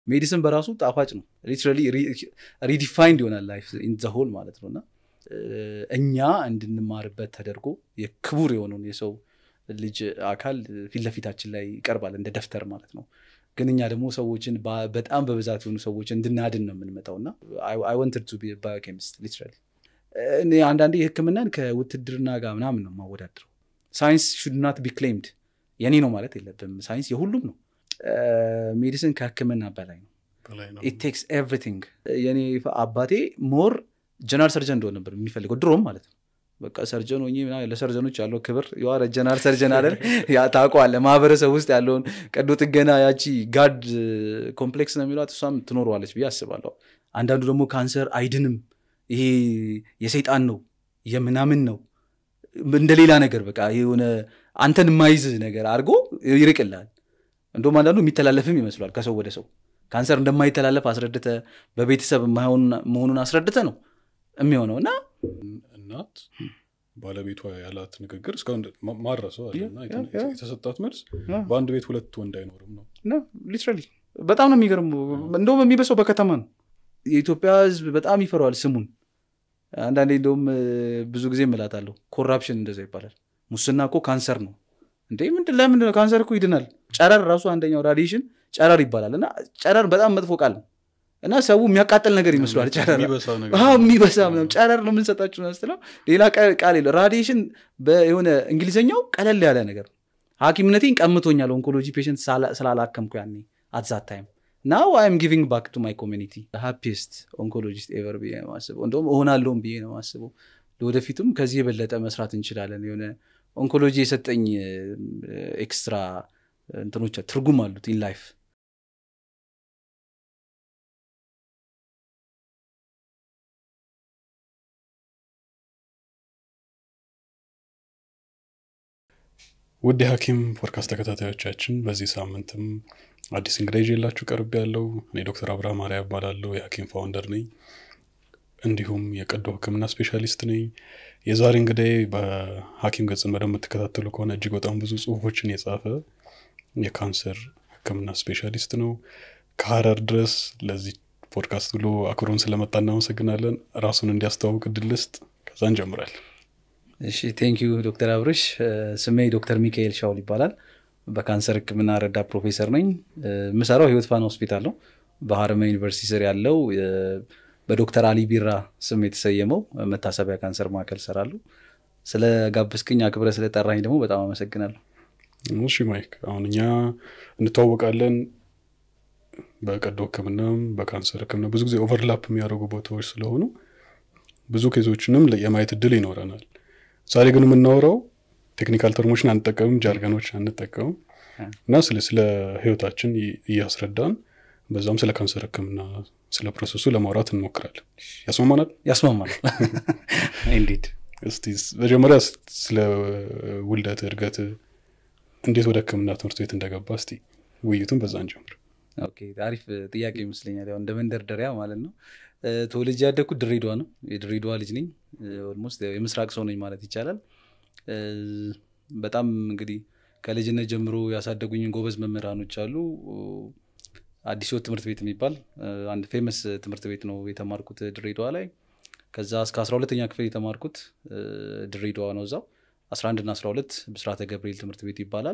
ሜዲሲን በራሱ ጣፋጭ ነው ሊትራሊ ሪዲፋይንድ ይሆናል ላይፍ ኢን ዘ ሆል ማለት ነው እና እኛ እንድንማርበት ተደርጎ የክቡር የሆነውን የሰው ልጅ አካል ፊት ለፊታችን ላይ ይቀርባል እንደ ደፍተር ማለት ነው ግን እኛ ደግሞ ሰዎችን በጣም በብዛት የሆኑ ሰዎች እንድናድን ነው የምንመጣው እና አይ ወንትድ ቱ ባዮኬሚስት ሊትራሊ እኔ አንዳንዴ የህክምናን ከውትድርና ጋር ምናምን ነው የማወዳድረው ሳይንስ ሹድ ናት ቢ ክሌምድ የኔ ነው ማለት የለብም ሳይንስ የሁሉም ነው ሜዲሲን ከህክምና በላይ ነው ኢት ቴክስ ኤቭሪቲንግ የኔ አባቴ ሞር ጀነራል ሰርጀን እንደሆነ ነበር የሚፈልገው ድሮም ማለት ነው በቃ ሰርጀን ሆኜ ለሰርጀኖች ያለው ክብር የዋረ ጀነራል ሰርጀን አይደል ታውቀዋለህ ማህበረሰብ ውስጥ ያለውን ቀዶ ጥገና ያቺ ጋድ ኮምፕሌክስ ነው የሚሏት እሷም ትኖረዋለች ብዬ አስባለሁ አንዳንዱ ደግሞ ካንሰር አይድንም ይሄ የሰይጣን ነው የምናምን ነው እንደ ሌላ ነገር በቃ የሆነ አንተን የማይዝ ነገር አድርጎ ይርቅልሃል እንደውም አንዳንዱ የሚተላለፍም ይመስሏል ከሰው ወደ ሰው ካንሰር እንደማይተላለፍ አስረድተ በቤተሰብ መሆኑን አስረድተ ነው የሚሆነው እና እናት ባለቤቷ ያላት ንግግር እስካሁን ማረሰው አለና የተሰጣት መልስ በአንድ ቤት ሁለት ወንድ አይኖርም ነው ሊትራሊ በጣም ነው የሚገርም እንደውም የሚበሰው በከተማ ነው የኢትዮጵያ ህዝብ በጣም ይፈረዋል ስሙን አንዳንዴ እንደውም ብዙ ጊዜ እምላታለሁ ኮራፕሽን እንደዛ ይባላል ሙስና እኮ ካንሰር ነው እንዴ ምንድን ለምንድን ነው ካንሰር እኮ ይድናል ጨረር ራሱ አንደኛው ራዲሽን ጨረር ይባላል እና ጨረር በጣም መጥፎ ቃል ነው እና ሰው የሚያቃጥል ነገር ይመስሏል ጨረር የሚበሳ ጨረር ነው የምንሰጣችሁ ስትለው ሌላ ቃል የለ ራዲሽን የሆነ እንግሊዝኛው ቀለል ያለ ነገር ሀኪምነቴን ቀምቶኛል ኦንኮሎጂ ፔሽንት ስላላከምኩ ያኔ አትዛት ታይም ናው አይም ጊቪንግ ባክ ቱ ማይ ኮሚኒቲ ሃፒስት ኦንኮሎጂስት ኤቨር ብዬ ነው ማስበው እንደውም እሆናለሁም ብዬ ነው ማስበው ለወደፊቱም ከዚህ የበለጠ መስራት እንችላለን የሆነ ኦንኮሎጂ የሰጠኝ ኤክስትራ እንትኖች ትርጉም አሉት ኢን ላይፍ ውድ የሐኪም ፖድካስት ተከታታዮቻችን በዚህ ሳምንትም አዲስ እንግዳ ይዤላችሁ ቀርብ ያለው እኔ ዶክተር አብርሃም ማርያ እባላለሁ የሐኪም ፋውንደር ነኝ እንዲሁም የቀዶ ህክምና ስፔሻሊስት ነኝ የዛሬ እንግዳይ በሐኪም ገጽን በደንብ የምትከታተሉ ከሆነ እጅግ በጣም ብዙ ጽሁፎችን የጻፈ የካንሰር ህክምና ስፔሻሊስት ነው ከሀረር ድረስ ለዚህ ፖድካስት ብሎ አክብሮን ስለመጣ እናመሰግናለን ራሱን እንዲያስተዋውቅ ድልስጥ ከዛ እንጀምራለን እሺ ቴንኪዩ ዶክተር አብርሽ ስሜ ዶክተር ሚካኤል ሻውል ይባላል በካንሰር ህክምና ረዳ ፕሮፌሰር ነኝ የምሰራው ህይወት ፋና ሆስፒታል ነው በሀረማ ዩኒቨርሲቲ ስር ያለው በዶክተር አሊ ቢራ ስም የተሰየመው መታሰቢያ ካንሰር ማዕከል ሰራሉ ስለ ጋብስክኝ አክብረ ስለጠራኝ ደግሞ በጣም አመሰግናለሁ እሺ ማይክ አሁን እኛ እንተዋወቃለን በቀዶ ህክምናም በካንሰር ህክምና ብዙ ጊዜ ኦቨርላፕ የሚያደርጉ ቦታዎች ስለሆኑ ብዙ ኬዞችንም የማየት እድል ይኖረናል ዛሬ ግን የምናወራው ቴክኒካል ተርሞችን አንጠቀምም ጃርገኖች አንጠቀምም እና ስለ ህይወታችን እያስረዳን በዛም ስለ ካንሰር ህክምና ስለ ፕሮሰሱ ለማውራት እንሞክራለን ያስማማናል ያስማማናል ኢንዲድ እስቲ መጀመሪያ ስለ ውልደት እድገት እንዴት ወደ ህክምና ትምህርት ቤት እንደገባ እስቲ ውይይቱን በዛ እንጀምር አሪፍ ጥያቄ ይመስለኛል ያው እንደ መንደርደሪያ ማለት ነው ተወልጄ ያደግኩት ድሬዳዋ ነው የድሬዳዋ ልጅ ነኝ ኦልሞስት የምስራቅ ሰው ነኝ ማለት ይቻላል በጣም እንግዲህ ከልጅነት ጀምሮ ያሳደጉኝን ጎበዝ መምህራኖች አሉ አዲስ ህይወት ትምህርት ቤት የሚባል አንድ ፌመስ ትምህርት ቤት ነው የተማርኩት ድሬዳዋ ላይ ከዛ እስከ አስራ ሁለተኛ ክፍል የተማርኩት ድሬዳዋ ነው እዛው 11 እና 12 ብስራተ ገብርኤል ትምህርት ቤት ይባላል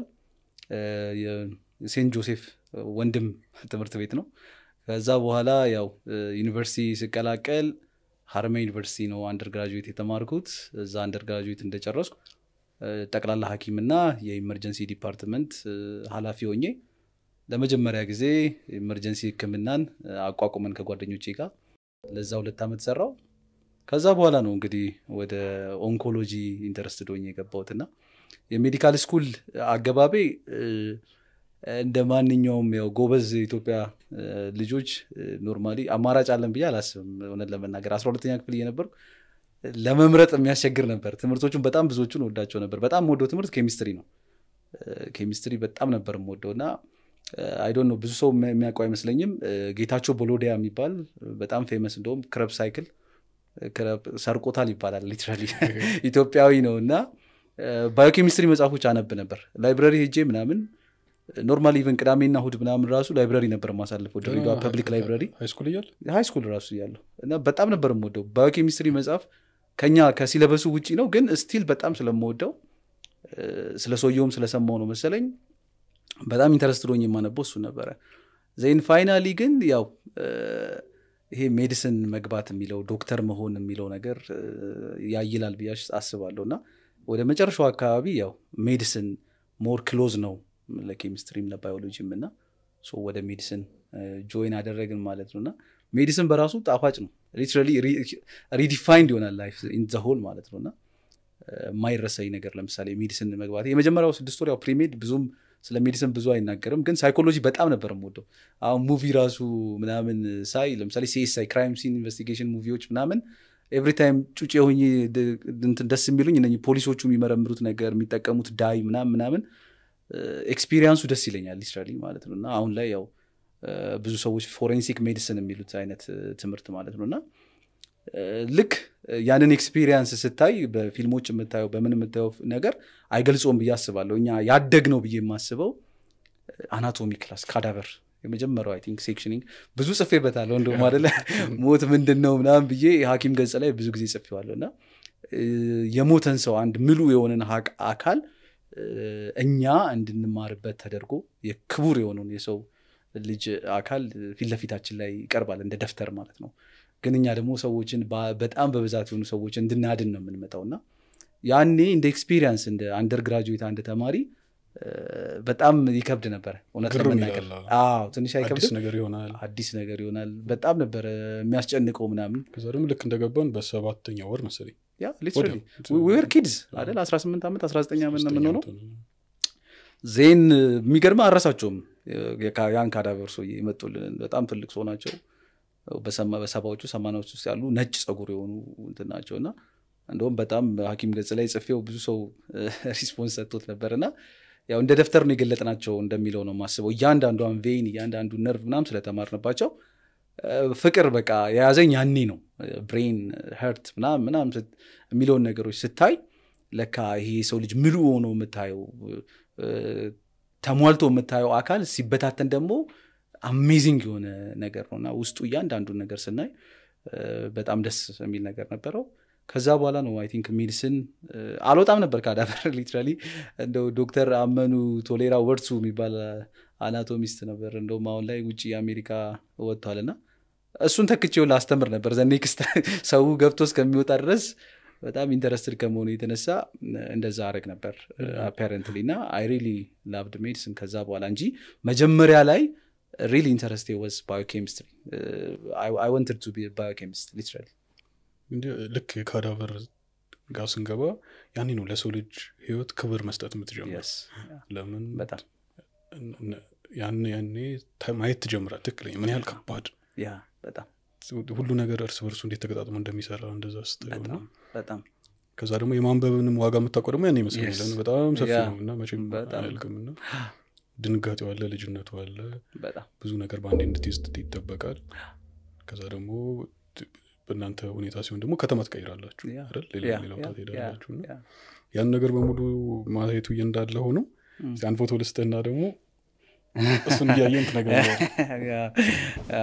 ሴንት ጆሴፍ ወንድም ትምህርት ቤት ነው ከዛ በኋላ ያው ዩኒቨርሲቲ ስቀላቀል ሀረማ ዩኒቨርሲቲ ነው አንደር ግራጁዌት የተማርኩት እዛ አንደር ግራጁዌት እንደጨረስኩ ጠቅላላ ሀኪምና የኢመርጀንሲ ዲፓርትመንት ሀላፊ ሆኜ ለመጀመሪያ ጊዜ ኢመርጀንሲ ህክምናን አቋቁመን ከጓደኞቼ ጋር ለዛ ሁለት ዓመት ሰራው ከዛ በኋላ ነው እንግዲህ ወደ ኦንኮሎጂ ኢንተረስትድ ሆኜ የገባሁትና የሜዲካል ስኩል አገባቤ እንደ ማንኛውም ያው ጎበዝ የኢትዮጵያ ልጆች ኖርማሊ አማራጭ አለን ብዬ አላስብም እውነት ለመናገር አስራ ሁለተኛ ክፍል እየነበርኩ ለመምረጥ የሚያስቸግር ነበር ትምህርቶቹን በጣም ብዙዎቹን ወዳቸው ነበር በጣም ወደው ትምህርት ኬሚስትሪ ነው ኬሚስትሪ በጣም ነበር የምወደው እና አይዶን ነው ብዙ ሰው የሚያውቀው አይመስለኝም ጌታቸው ቦሎዲያ የሚባል በጣም ፌመስ እንደውም ክረብ ሳይክል ሰርቆታል ይባላል ሊትራሊ ኢትዮጵያዊ ነው እና ባዮኬሚስትሪ መጽሐፎች አነብ ነበር ላይብረሪ ሄጄ ምናምን ኖርማሊ ኢቨን ቅዳሜና እሁድ ምናምን ራሱ ላይብራሪ ነበር ማሳልፈው ድሬዳዋ ፐብሊክ ላይብራሪ ሃይስኩል እያለ ሃይ ስኩል ራሱ እያለሁ እና በጣም ነበር የምወደው ባዮኬሚስትሪ መጽሐፍ ከኛ ከሲለበሱ ውጪ ነው ግን ስቲል በጣም ስለምወደው እ፣ ስለ ሰውየውም ስለሰማው ነው መሰለኝ በጣም ኢንተረስትድ ሆኜ የማነበው እሱ ነበረ ዜን ፋይናሊ ግን ያው እ፣ ይሄ ሜዲሲን መግባት የሚለው ዶክተር መሆን የሚለው ነገር እ፣ ያይላል ብዬ አስባለሁ እና ወደ መጨረሻው አካባቢ ያው ሜዲሲን ሞር ክሎዝ ነው ለኬሚስትሪም ለባዮሎጂም እና ሶ ወደ ሜዲሲን ጆይን አደረግን ማለት ነው እና ሜዲሲን በራሱ ጣፋጭ ነው ሊትራሊ ሪዲፋይንድ ይሆናል ላይፍ ኢን ዘ ሆል ማለት ነው እና የማይረሳኝ ነገር ለምሳሌ ሜዲሲን መግባት የመጀመሪያው ስድስት ወር ያው ፕሪሜድ ብዙም ስለ ሜዲሲን ብዙ አይናገርም ግን ሳይኮሎጂ በጣም ነበር የምወደው አሁን ሙቪ ራሱ ምናምን ሳይ ለምሳሌ ሲኤስአይ ክራይም ሲን ኢንቨስቲጌሽን ሙቪዎች ምናምን ኤቭሪ ታይም ጩጭ የሆኝ ደስ የሚሉኝ እነ ፖሊሶቹ የሚመረምሩት ነገር የሚጠቀሙት ዳይ ምናምን ምናምን ኤክስፒሪየንሱ ደስ ይለኛል ሊትራሊ ማለት ነው እና አሁን ላይ ያው እ፣ ብዙ ሰዎች ፎሬንሲክ ሜዲሲን የሚሉት አይነት እ፣ ትምህርት ማለት ነው እና እ፣ ልክ እ፣ ያንን ኤክስፒሪየንስ ስታይ በፊልሞች የምታየው በምን የምታየው ነገር አይገልጾም ብዬ አስባለሁ እኛ ያደግ ነው ብዬ የማስበው አናቶሚ ክላስ ካዳቨር የመጀመሪያው አይ ቲንክ ሴክሽኒንግ ብዙ ጽፌበታለሁ እንደውም አደለ ሞት ምንድን ነው ምናምን ብዬ የሀኪም ገጽ ላይ ብዙ ጊዜ ጽፌዋለሁ እና እ፣ የሞተን ሰው አንድ ምሉ የሆነን ሀቅ አካል እ፣ እኛ እንድንማርበት ተደርጎ የክቡር የሆነውን የሰው ልጅ አካል ፊት ለፊታችን ላይ ይቀርባል እንደ ደፍተር ማለት ነው ግን እኛ ደግሞ ሰዎችን በ- በጣም በብዛት የሆኑ ሰዎች እንድናድን ነው የምንመጣው እና ያኔ እንደ ኤክስፒሪየንስ እንደ አንደር ግራጁዌት አንድ ተማሪ እ፣ በጣም ይከብድ ነበረ እውነት ግርም ለመናገር ይላል። አዎ ትንሽ አዲስ አይከብድም ነገር ይሆናል አዲስ ነገር ይሆናል በጣም ነበረ የሚያስጨንቀው ምናምን ከዛ ደግሞ ልክ እንደገባን በሰባተኛ ወር መሰለኝ ያ ሊትራሊ ወዲያው። ዌር ኪድስ አይደል 18 ዓመት 19 ዓመት ነው ሶስተኛ የምንሆነው ዓመት ሆነ። ዜን የሚገርም አረሳቸውም የካ- ያን ካዳቨር ሰውዬ የመጡልን በጣም ትልቅ ሰው ናቸው በሰማ- በሰባዎቹ ሰማናዎች ውስጥ ያሉ ነጭ ጸጉር የሆኑ እንትን ናቸው እና እንደውም በጣም ሀኪም ገጽ ላይ ጽፌው ብዙ ሰው ሪስፖንስ ሰጥቶት ነበር እና ያው እንደ ደፍተር ነው የገለጥናቸው እንደሚለው ነው የማስበው እያንዳንዷን ቬይን እያንዳንዱ ነርቭ ምናም ስለተማርንባቸው እ፣ ፍቅር በቃ የያዘኝ ያኔ ነው ብሬን ሄርት ምናም ምናም ስት- የሚለውን ነገሮች ስታይ ለካ ይሄ የሰው ልጅ ምሉ ሆኖ የምታየው እ፣ ተሟልቶ የምታየው አካል ሲበታተን ደግሞ አሜዚንግ የሆነ ነገር ነው እና ውስጡ እያንዳንዱን ነገር ስናይ እ፣ በጣም ደስ የሚል ነገር ነበረው ከዛ በኋላ ነው አይ ቲንክ ሜዲሲን እ፣ አልወጣም ነበር ካዳቨር ሊትራሊ እንደው ዶክተር አመኑ ቶሌራ ወርሱ የሚባል አናቶሚስት ነበር እንደውም አሁን ላይ ውጭ የአሜሪካ ወጥቷል እና እሱን ተክቼው ላስተምር ነበር ዘ ኔክስት ሰው ገብቶ እስከሚወጣ ድረስ በጣም ኢንተረስትድ ከመሆኑ የተነሳ እንደዛ አረግ ነበር አፓረንትሊ እና አይ ሪሊ ላቭድ ሜዲሲን ከዛ በኋላ እንጂ መጀመሪያ ላይ ሪሊ ኢንተረስቴ ወዝ ባዮኬሚስትሪ አይ ወንትድ ቱ ቢ ባዮኬሚስት ሊትራሊ እንዲህ ልክ የካዳቨር ጋር ስንገባ ያኔ ነው ለሰው ልጅ ህይወት ክብር መስጠት የምትጀምር የስ ለምን በጣም እነ- ያን ያኔ ታ- ማየት ትጀምራል ትክክለኛ ምን ያህል ከባድ ያ በጣም ሁሉ ነገር እርስ በርሱ እንዴት ተገጣጥሞ እንደሚሰራ እንደዛ ስታየው በጣም ነው። በጣም ከዛ ደግሞ የማንበብንም ዋጋ የምታውቀው ደግሞ ያን ይመስለኛል Yes. ለምን በጣም ሰፊ ያ፣ ነው እና መቼም በጣም። አያልቅም እና ድንጋጤው አለ ልጅነቱ አለ በጣም ብዙ ነገር በአንዴ እንድትይዝ ይጠበቃል ከዛ ደግሞ ት- በእናንተ ሁኔታ ሲሆን ደግሞ ከተማ ትቀይራላችሁ ያ፣ አይደል? ሌላ ያ፣ ሌላ ያ፣ ቦታ ትሄዳላችሁ እና ያ፣ ያን ነገር በሙሉ ማየቱ እንዳለ ሆኖ ም። እስኪ አንድ ፎቶ ልስጥህና ደግሞ እሱን እያየን ትነግረኛለህ ያ፣ አ፣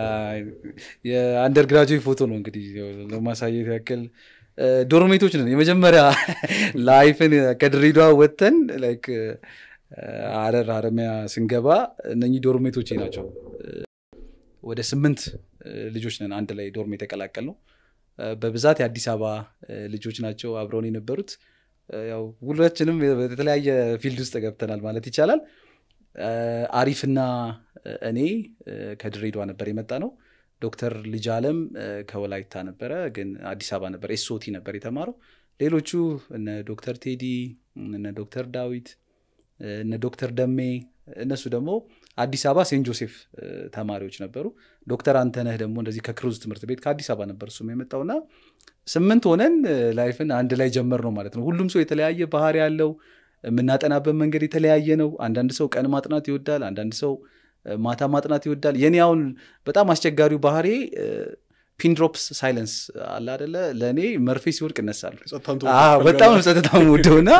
የአንደር ግራጁዌት ፎቶ ነው እንግዲህ ለማሳየት ያክል እ፣ ዶርሜቶች ነን የመጀመሪያ ላይፍን ከድሬዳዋ ወጥተን ላይክ እ፣ ሀረር ሀረሚያ ስንገባ እነኚህ ዶርሜቶች ናቸው እ፣ ወደ ስምንት እ፣ ልጆች ነን አንድ ላይ ዶርም የተቀላቀል ነው በብዛት የአዲስ አበባ እ፣ ልጆች ናቸው አብረውን የነበሩት እ፣ ያው ሁላችንም በተለያየ ፊልድ ውስጥ ገብተናል ማለት ይቻላል እ፣ አሪፍና እኔ እ፣ ከድሬዳዋ ነበር የመጣ ነው ዶክተር ልጅ አለም እ፣ ከወላይታ ነበረ ግን አዲስ አበባ ነበር ኤስኦቲ ነበር የተማረው ሌሎቹ እነ ዶክተር ቴዲ እነ ዶክተር ዳዊት እ፣ እነ ዶክተር ደሜ እነሱ ደግሞ አዲስ አበባ ሴንት ጆሴፍ እ፣ ተማሪዎች ነበሩ ዶክተር አንተነህ ደግሞ እንደዚህ ከክሩዝ ትምህርት ቤት ከአዲስ አበባ ነበር እሱም የመጣውና ስምንት ሆነን እ፣ ላይፍን አንድ ላይ ጀመር ነው ማለት ነው ሁሉም ሰው የተለያየ ባህሪ ያለው የምናጠናበት መንገድ የተለያየ ነው አንዳንድ ሰው ቀን ማጥናት ይወዳል አንዳንድ ሰው እ፣ ማታ ማጥናት ይወዳል የኔ አሁን በጣም አስቸጋሪው ባህሪ እ፣ ፒንድሮፕስ ሳይለንስ አለ አደለ ለእኔ መርፌ ሲወድቅ እነሳሉ ጸጥታን አዎ፣ ተወጣ በጣም ጸጥታ ወደው እና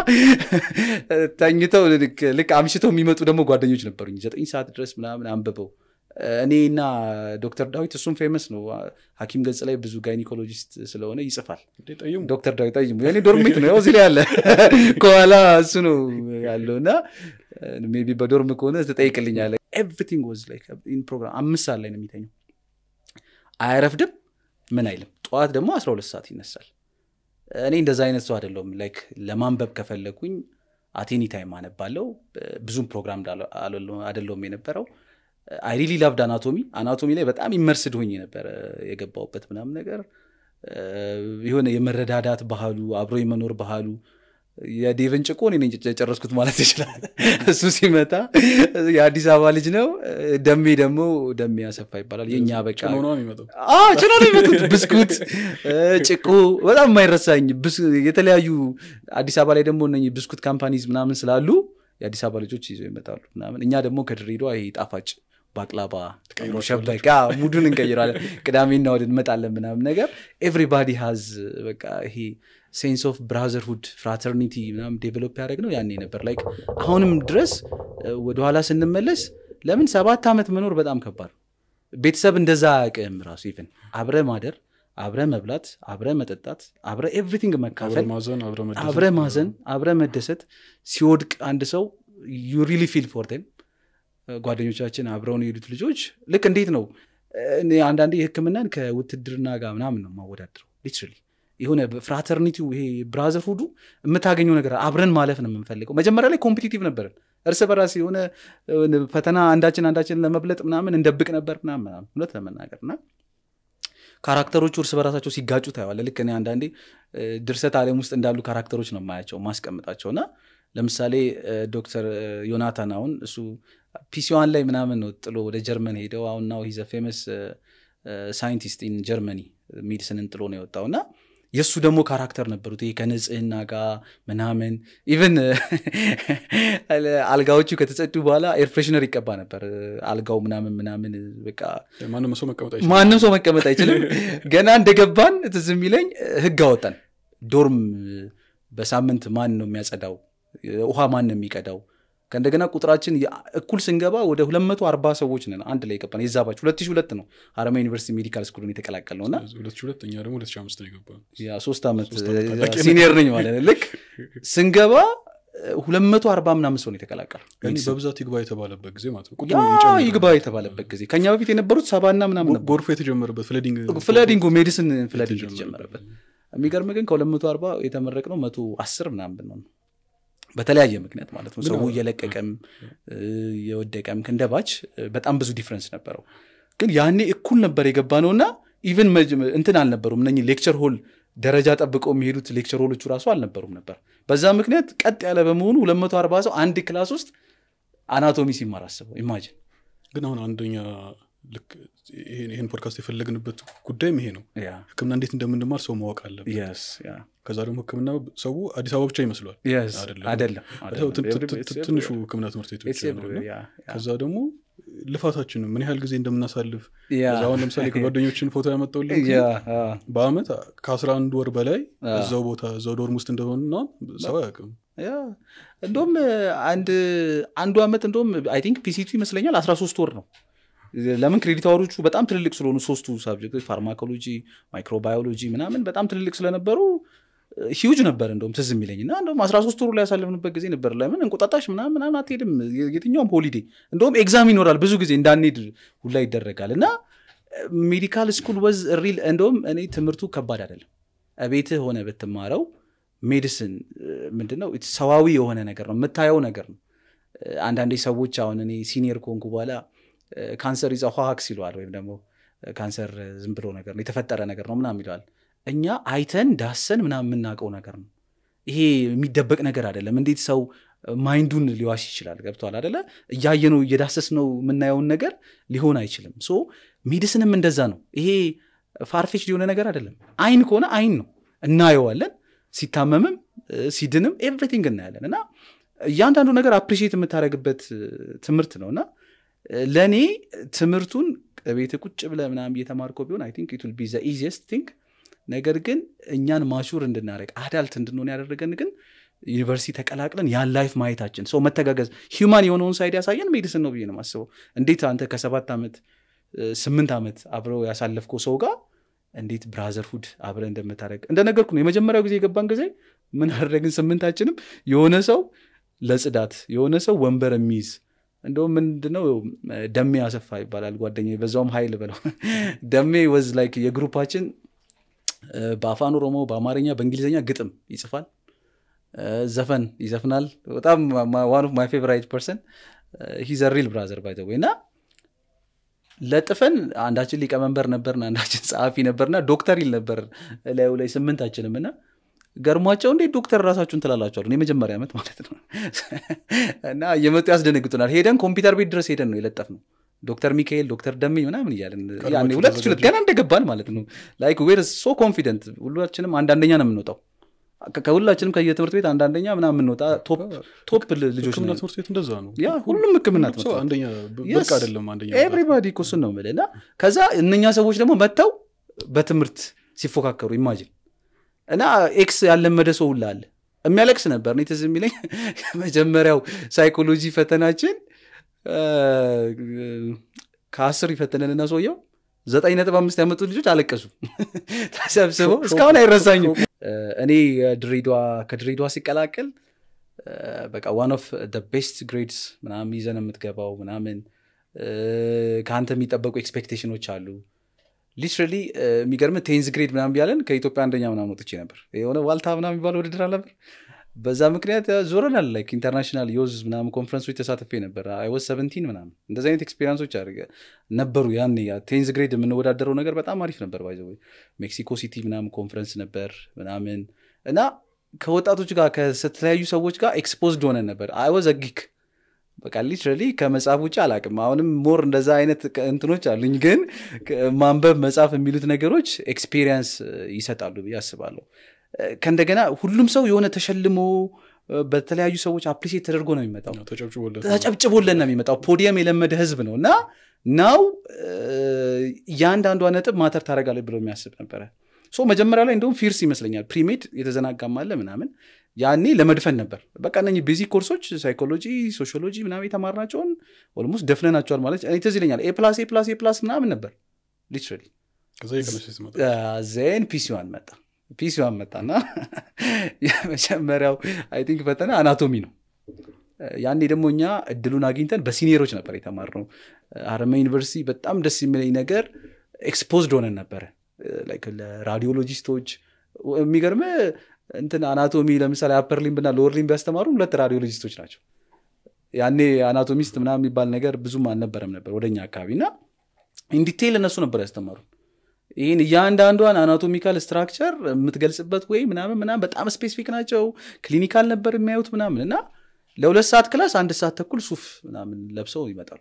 ተኝተው ልክ- ልክ አምሽተው የሚመጡ ደግሞ ጓደኞች ነበሩኝ ዘጠኝ ሰዓት ድረስ ምናምን አንብበው እኔና ዶክተር ዳዊት እሱም ፌመስ ነው ሀኪም ገጽ ላይ ብዙ ጋይኒኮሎጂስት ስለሆነ ይጽፋል እንዴ ጠይሙ ዶክተር ዳዊት ጠይሙ የኔ ዶርሜት ነው ያው እዚህ ላይ ያለ ከኋላ እሱ ነው ያለው እና ሜይ ቢ በዶርም ከሆነ ትጠይቅልኛለ ኤቭሪቲንግ ወዝ ላይክ ኢን ፕሮግራም አምስት ሰዓት ላይ ነው የሚተኘው አያረፍድም ምን አይልም ጠዋት ደግሞ 12 ሰዓት ይነሳል እኔ እንደዛ አይነት ሰው አይደለሁም ላይክ ለማንበብ ከፈለኩኝ አቴኒ ታይም አነባለው ብዙም ፕሮግራም እንዳለ- አልለ- አይደለሁም የነበረው አይ ሪሊ ላቭድ አናቶሚ አናቶሚ ላይ በጣም ይመርስድ ሆኝ ነበረ የገባውበት ምናምን ነገር እ፣ የሆነ የመረዳዳት ባህሉ አብሮ የመኖር ባህሉ የዴቨን ጭቆ እኔ ነኝ የጨረስኩት ማለት ይችላል እሱ ሲመጣ የአዲስ አበባ ልጅ ነው ደሜ ደግሞ ደሜ ያሰፋ ይባላል የእኛ በቃ ጭኖ ነው የሚመጣው አዎ ጭኖ ነው የመጡት ብስኩት እ፣ ጭቆ በጣም የማይረሳኝ ብስ- የተለያዩ አዲስ አበባ ላይ ደግሞ እነ ብስኩት ካምፓኒዝ ምናምን ስላሉ የአዲስ አበባ ልጆች ይዘው ይመጣሉ ምናምን እኛ ደግሞ ከድሬዳዋ ይሄ ጣፋጭ ባቅላባ ሸበቃ ሙዱን እንቀይራለን ቅዳሜና ወደ እንመጣለን ምናምን ነገር ኤቭሪባዲ ሃዝ በቃ ይሄ ሴንስ ኦፍ ብራዘርሁድ ፍራተርኒቲ ምናምን ዴቨሎፕ ያደረግ ነው ያኔ ነበር ላይክ አሁንም ድረስ እ፣ ወደኋላ ስንመለስ ለምን ሰባት ዓመት መኖር በጣም ከባድ ነው። ቤተሰብ እንደዛ አያውቅም ራሱ ኢቨን አብረ ማደር አብረ መብላት አብረ መጠጣት አብረ ኤቭሪቲንግ አብረ መካፈል ማዘን አብረ መደሰት አብረ ማዘን አብረ መደሰት ሲወድቅ አንድ ሰው ዩ ሪሊ ፊል ፎር ም ጓደኞቻችን አብረውን የሄዱት ልጆች ልክ እንዴት ነው እኔ አንዳንዴ ህክምናን ከውትድርና ጋር ምናምን ነው ማወዳድረው ሊትራሊ የሆነ ፍራተርኒቲው ይሄ ብራዘርሁዱ የምታገኘው ነገር አብረን ማለፍ ነው የምንፈልገው መጀመሪያ ላይ ኮምፒቲቲቭ ነበርን እርስ በራስ የሆነ የሆነ ፈተና አንዳችን አንዳችን ለመብለጥ ምናምን እንደብቅ ነበር ምናምን ምናምን እውነት ለመናገር እና ካራክተሮቹ እርስ በራሳቸው ሲጋጩ ታየዋለ ልክ እኔ አንዳንዴ እ፣ ድርሰት ዓለም ውስጥ እንዳሉ ካራክተሮች ነው የማያቸው ማስቀምጣቸው እና ለምሳሌ እ፣ ዶክተር እ፣ ዮናታን አሁን እሱ ፒሲዋን ላይ ምናምን ነው ጥሎ ወደ ጀርመን ሄደው አሁን ናው ሂዘ ፌመስ ሳይንቲስት ኢን ጀርመኒ ሜዲሲንን ጥሎ ነው የወጣው እና የእሱ ደግሞ ካራክተር ነበሩት ይሄ ከንጽህና ጋር ምናምን ኢቨን አልጋዎቹ ከተጸዱ በኋላ ኤርፍሬሽነር ይቀባ ነበር አልጋው ምናምን ምናምን በቃ ማንም ሰው መቀመጥ አይችልም ማንም ሰው መቀመጥ አይችልም ገና እንደገባን ትዝ የሚለኝ ህግ አወጣን ዶርም በሳምንት ማን ነው የሚያጸዳው ውሃ ማን ነው የሚቀዳው ከእንደገና ቁጥራችን የ- እኩል ስንገባ ወደ 240 ሰዎች ነን አንድ ላይ የገባን የዛ ባች 2002 ነው ሀረማያ ዩኒቨርሲቲ ሜዲካል ስኩልን የተቀላቀል ነው እና ሁለት ሺህ ሁለት እኛ ደግሞ ሁለት ሺህ አምስት ነው የገባ ያ ሶስት ዓመት ሶስት ዓመት ታላቅ ሲኒየር ነኝ ማለት ነው ልክ ስንገባ 240 ምናምን ሰው ነው የተቀላቀል ያኔ በብዛት ይግባ የተባለበት ጊዜ ማለት ነው ቁጥሩ ያ ይጨምራል። ይግባ የተባለበት ጊዜ ከኛ በፊት የነበሩት ሰባና ምናምን ጎ- ነበር ጎርፎ የተጀመረበት ፍለዲንግ ፍለዲንጉ ሜዲሲን ፍለዲንግ የተጀመረበት የተጀመረበት የሚገርም ግን ከ240 የተመረቅ ነው መቶ አስር ምናምን ብንሆን ነው በተለያየ ምክንያት ማለት ነው ግን ሰው አዎ። እየለቀቀም እ፣ እየወደቀም ክንደባች በጣም ብዙ ዲፍረንስ ነበረው ግን ያኔ እኩል ነበር የገባ ነው እና ኢቨን እንትን አልነበሩም እነ ሌክቸር ሆል ደረጃ ጠብቀው የሚሄዱት ሌክቸር ሆሎቹ ራሱ አልነበሩም ነበር በዛ ምክንያት ቀጥ ያለ በመሆኑ 240 ሰው አንድ ክላስ ውስጥ አናቶሚ ሲማር አስበው ኢማጅን ግን አሁን አንደኛ ልክ ይሄን ይሄን ፖድካስት የፈለግንበት ጉዳይም ይሄ ነው ያ ህክምና እንዴት እንደምንማር ሰው ማወቅ አለበት የስ ያ ከዛ ደግሞ ህክምና ሰው አዲስ አበባ ብቻ ይመስሏል የስ አይደለም። አይደለም ሰው ት- ት- አይደለም። ት- ትንሹ ህክምና ትምህርት ቤቶች It's ነው everywhere, እና yeah, yeah. ከዛ ደግሞ ልፋታችንን ምን ያህል ጊዜ እንደምናሳልፍ ያ። ከዛ አሁን ለምሳሌ ከጓደኞችን ፎቶ ያመጣውልን ጊዜ ያ፣ አ፣ በአመት ከአስራ አንድ ወር በላይ አ። እዛው ቦታ እዛው ዶርም ውስጥ እንደሆንና ሰው አያውቅም ያ እንደውም አንድ አንዱ ዓመት እንደውም አይ ቲንክ ፒሲቱ ይመስለኛል 13 ወር ነው ለምን ክሬዲት አወሮቹ በጣም ትልልቅ ስለሆኑ ሶስቱ ሳብጀክቶች ፋርማኮሎጂ ማይክሮባዮሎጂ ምናምን በጣም ትልልቅ ስለነበሩ ሂውጅ ነበር እንደውም ትዝ የሚለኝ እና እንደውም 13 ወሩ ላይ ያሳለፍንበት ጊዜ ነበር ለምን እንቁጣጣሽ ምናምን ምናምን አትሄድም የትኛውም ሆሊዴ እንደውም ኤግዛም ይኖራል ብዙ ጊዜ እንዳንሄድ ሁላ ይደረጋል እና ሜዲካል ስኩል ወዝ ሪል እንደውም እኔ ትምህርቱ ከባድ አይደለም ቤትህ ሆነ ብትማረው ሜዲሲን ምንድነው ሰዋዊ የሆነ ነገር ነው የምታየው ነገር ነው አንዳንዴ ሰዎች አሁን እኔ ሲኒየር ከሆንኩ በኋላ ካንሰር ይዘ ሀክስ ይለዋል ወይም ደግሞ ካንሰር ዝም ብሎ ነገር ነው የተፈጠረ ነገር ነው ምናምን ይለዋል እኛ አይተን ዳሰን ምናምን የምናውቀው ነገር ነው ይሄ የሚደበቅ ነገር አይደለም እንዴት ሰው ማይንዱን ሊዋሽ ይችላል ገብቷል አደለ እያየ ነው እየዳሰስ ነው የምናየውን ነገር ሊሆን አይችልም ሶ ሜዲሲንም እንደዛ ነው ይሄ ፋርፌች ሊሆነ ነገር አይደለም አይን ከሆነ አይን ነው እናየዋለን ሲታመምም ሲድንም ኤቭሪቲንግ እናያለን እና እያንዳንዱ ነገር አፕሪሺየት የምታደረግበት ትምህርት ነው እና ለእኔ ትምህርቱን ቤት ቁጭ ብለ ምናምን እየተማርከው ቢሆን አይ ቲንክ ኢት ዊል ቢ ዘ ኢዚየስት ቲንግ ነገር ግን እኛን ማሹር እንድናደረግ አዳልት እንድንሆን ያደረገን ግን ዩኒቨርሲቲ ተቀላቅለን ያን ላይፍ ማየታችን ሰው መተጋገዝ ሂውማን የሆነውን ሳይድ ያሳየን ሜዲስን ነው ብዬ ነው ማስበው እንዴት አንተ ከሰባት ዓመት ስምንት ዓመት አብረው ያሳለፍከው ሰው ጋር እንዴት ብራዘርሁድ አብረ እንደምታደረግ እንደነገርኩ ነው የመጀመሪያው ጊዜ የገባን ጊዜ ምን አደረግን ስምንታችንም የሆነ ሰው ለጽዳት የሆነ ሰው ወንበር የሚይዝ እንደውም ምንድነው ደሜ አሰፋ ይባላል ጓደኛ በዛውም ሀይል ብለው ደሜ ወዝ ላይክ የግሩፓችን በአፋን ኦሮሞ በአማርኛ በእንግሊዝኛ ግጥም ይጽፋል ዘፈን ይዘፍናል በጣም ዋን ኦፍ ማይ ፌቨራይት ፐርሰን ሂዘ ሪል ብራዘር ባይ ወይ እና ለጥፈን አንዳችን ሊቀመንበር ነበርን አንዳችን ጸሐፊ ነበርና ዶክተር ይል ነበር ላዩ ላይ ስምንታችንም እና ገርሟቸው እንዴት ዶክተር ራሳችሁን ትላላቸዋል የመጀመሪያ ዓመት ማለት ነው እና እየመጡ ያስደነግጡናል ሄደን ኮምፒውተር ቤት ድረስ ሄደን ነው የለጠፍ ነው ዶክተር ሚካኤል ዶክተር ደሜ ምናምን እያለን ሁለት ችለት ገና እንደገባን ማለት ነው ላይክ ዌር ሶ ኮንፊደንት ሁላችንም አንዳንደኛ ነው የምንወጣው ከሁላችንም ከየትምህርት ቤት አንዳንደኛ ምናምን የምንወጣ ቶፕ ልጆች ህክምና ትምህርት ቤት እንደዛ ነው ያ ሁሉም ህክምና ሰው አንደኛ ብርቅ አይደለም አንደኛ ኤቭሪባዲ እሱን ነው የምልህ እና ከዛ እነኛ ሰዎች ደግሞ መጥተው በትምህርት ሲፎካከሩ ኢማጂን እና ኤክስ ያለመደ ሰው ሁላ አለ የሚያለቅስ ነበር እኔ ትዝ የሚለኝ የመጀመሪያው ሳይኮሎጂ ፈተናችን ከአስር ይፈተነንና ሰውየው ዘጠኝ ነጥብ አምስት ያመጡ ልጆች አለቀሱ ተሰብስበው እስካሁን አይረሳኝም እኔ ድሬዳዋ ከድሬዳዋ ሲቀላቀል በቃ ዋን ኦፍ ቤስት ግሬድስ ምናምን ይዘን የምትገባው ምናምን ከአንተ የሚጠበቁ ኤክስፔክቴሽኖች አሉ ሊትራሊ የሚገርም ቴንዝ ግሬድ ምናምን ቢያለን ከኢትዮጵያ አንደኛ ምናምን ወጥቼ ነበር የሆነ ዋልታ ምናምን የሚባለው ውድድር አልነበር በዛ ምክንያት ዞረናል ላይክ ኢንተርናሽናል ዮዝ ምናምን ኮንፈረንሶች ተሳትፌ ነበር አይወዝ ሰቨንቲን ምናምን እንደዚህ አይነት ኤክስፔሪንሶች አድርገ ነበሩ ያን ቴንዝ ግሬድ የምንወዳደረው ነገር በጣም አሪፍ ነበር ባይዘ ሜክሲኮ ሲቲ ምናምን ኮንፈረንስ ነበር ምናምን እና ከወጣቶች ጋር ከተለያዩ ሰዎች ጋር ኤክስፖዝድ ሆነን ነበር አይወዝ ጊክ በቃ ሊትራሊ ከመጽሐፍ ውጭ አላቅም አሁንም ሞር እንደዛ አይነት እንትኖች አሉኝ ግን ማንበብ መጽሐፍ የሚሉት ነገሮች ኤክስፔሪንስ ይሰጣሉ ብዬ አስባለሁ ከእንደገና ሁሉም ሰው የሆነ ተሸልሞ በተለያዩ ሰዎች አፕሪሴት ተደርጎ ነው የሚመጣው ተጨብጭቦለን ነው የሚመጣው ፖዲየም የለመደ ህዝብ ነው እና ናው እያንዳንዷ ነጥብ ማተር ታደረጋለች ብሎ የሚያስብ ነበረ ሶ መጀመሪያ ላይ እንደውም ፊርስ ይመስለኛል ፕሪሜድ የተዘናጋማለ ምናምን ያኔ ለመድፈን ነበር በቃ እነ ቤዚክ ኮርሶች ሳይኮሎጂ ሶሺዮሎጂ ምናምን የተማርናቸውን ኦልሞስት ደፍነናቸዋል ማለት እኔ ትዝ ይለኛል ኤ ፕላስ ኤ ፕላስ ኤ ፕላስ ምናምን ነበር ሊትራሊ ዜን ፒሲዋን መጣ ፒሲዋን መጣና የመጀመሪያው አይ ቲንክ ፈተና አናቶሚ ነው ያኔ ደግሞ እኛ እድሉን አግኝተን በሲኒየሮች ነበር የተማርነው አረመ ዩኒቨርሲቲ በጣም ደስ የሚለኝ ነገር ኤክስፖዝድ ሆነን ነበረ ለራዲዮሎጂስቶች የሚገርም እንትን አናቶሚ ለምሳሌ አፐር ሊምብና ሎወር ሊምብ ያስተማሩ ሁለት ራዲዮሎጂስቶች ናቸው ያኔ አናቶሚስት ምናምን የሚባል ነገር ብዙም አልነበረም ነበር ወደኛ አካባቢ እና ኢንዲቴይል እነሱ ነበር ያስተማሩ ይህን እያንዳንዷን አናቶሚካል ስትራክቸር የምትገልጽበት ወይ ምናምን ምናምን በጣም ስፔሲፊክ ናቸው ክሊኒካል ነበር የሚያዩት ምናምን እና ለሁለት ሰዓት ክላስ አንድ ሰዓት ተኩል ሱፍ ምናምን ለብሰው ይመጣሉ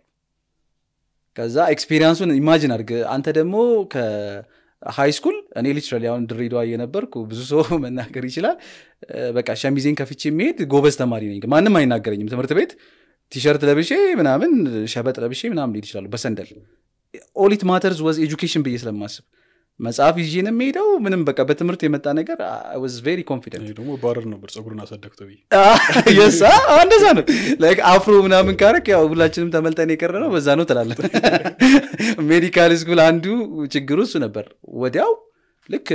ከዛ ኤክስፔሪንሱን ኢማጂን አድርግ አንተ ደግሞ ከሃይ ስኩል እኔ ሊትራሊ አሁን ድሬዳዋ እየነበርኩ ብዙ ሰው መናገር ይችላል በቃ ሸሚዜን ከፍቼ የሚሄድ ጎበዝ ተማሪ ነኝ ማንም አይናገረኝም ትምህርት ቤት ቲሸርት ለብሼ ምናምን ሸበጥ ለብሼ ምናምን ሊሄድ ይችላሉ በሰንደል ኦሊት ማተርዝ ወዝ ኤጁኬሽን ብዬ ስለማስብ መጽሐፍ ይዤ ነው የሚሄደው ምንም በቃ በትምህርት የመጣ ነገር ወዝ ቬሪ ኮንፊደንት ደግሞ ባረር ነበር ፀጉርን አሳደግቶ ብዬ የሳ እንደዛ ነው ላይክ አፍሮ ምናምን ካረክ ያው ሁላችንም ተመልጠን የቀረ ነው በዛ ነው ትላለን ሜዲካል ስኩል አንዱ ችግሩ እሱ ነበር ወዲያው ልክ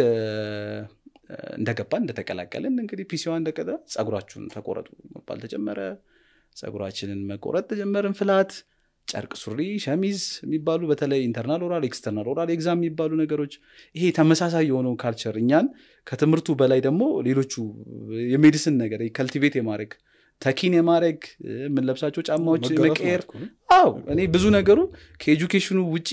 እንደገባን እንደተቀላቀልን እንግዲህ ፒሲዋ እንደቀጠ ጸጉራችሁን ተቆረጡ መባል ተጀመረ ጸጉራችንን መቆረጥ ተጀመርን ፍላት ጨርቅ ሱሪ ሸሚዝ የሚባሉ በተለይ ኢንተርናል ኦራል ኤክስተርናል ኦራል ኤግዛም የሚባሉ ነገሮች ይሄ ተመሳሳይ የሆነው ካልቸር እኛን ከትምህርቱ በላይ ደግሞ ሌሎቹ የሜዲሲን ነገር ከልቲቬት የማድረግ ተኪን የማድረግ የምንለብሳቸው ጫማዎች መቀየር አው እኔ ብዙ ነገሩ ከኤጁኬሽኑ ውጪ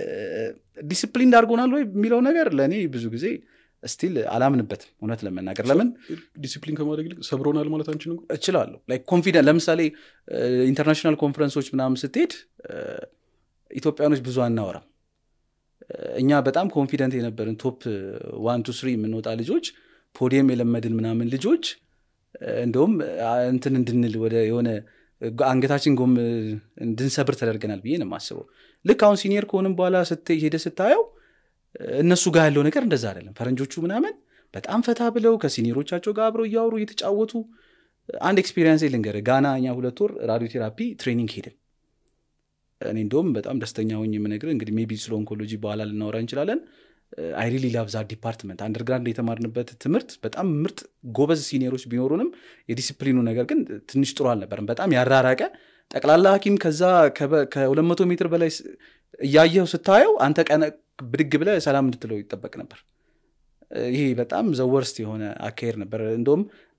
ዲስፕሊን ዳርጎናል ወይ የሚለው ነገር ለእኔ ብዙ ጊዜ ስቲል አላምንበትም እውነት ለመናገር ለምን ዲሲፕሊን ከማድረግ ይልቅ ሰብሮናል ማለት አንችልም እችላለሁ ኮንፊደንት ለምሳሌ ኢንተርናሽናል ኮንፈረንሶች ምናምን ስትሄድ ኢትዮጵያኖች ብዙ አናወራም እኛ በጣም ኮንፊደንት የነበርን ቶፕ ዋን ቱ ስሪ የምንወጣ ልጆች ፖዲየም የለመድን ምናምን ልጆች እንደውም እንትን እንድንል ወደ የሆነ አንገታችን ጎም እንድንሰብር ተደርገናል ብዬ ነው የማስበው ልክ አሁን ሲኒየር ከሆንም በኋላ ሄደ ስታየው እነሱ ጋር ያለው ነገር እንደዛ አይደለም ፈረንጆቹ ምናምን በጣም ፈታ ብለው ከሲኒየሮቻቸው ጋር አብረው እያወሩ እየተጫወቱ አንድ ኤክስፒሪንስ ልንገር ጋና እኛ ሁለት ወር ራዲዮ ቴራፒ ትሬኒንግ ሄድን እኔ እንደውም በጣም ደስተኛ ሆኝ የምነግር እንግዲህ ሜቢ ስለ ኦንኮሎጂ በኋላ ልናወራ እንችላለን አይ ሪሊ ላቭ ዛ ዲፓርትመንት አንደርግራንድ የተማርንበት ትምህርት በጣም ምርጥ ጎበዝ ሲኒየሮች ቢኖሩንም የዲሲፕሊኑ ነገር ግን ትንሽ ጥሩ አልነበርም በጣም ያራራቀ ጠቅላላ ሀኪም ከዛ ከሁለት መቶ ሜትር በላይ እያየው ስታየው አንተ ቀነ ብድግ ብለ ሰላም እንድትለው ይጠበቅ ነበር ይሄ በጣም ዘወርስት የሆነ አካሄድ ነበር እንደውም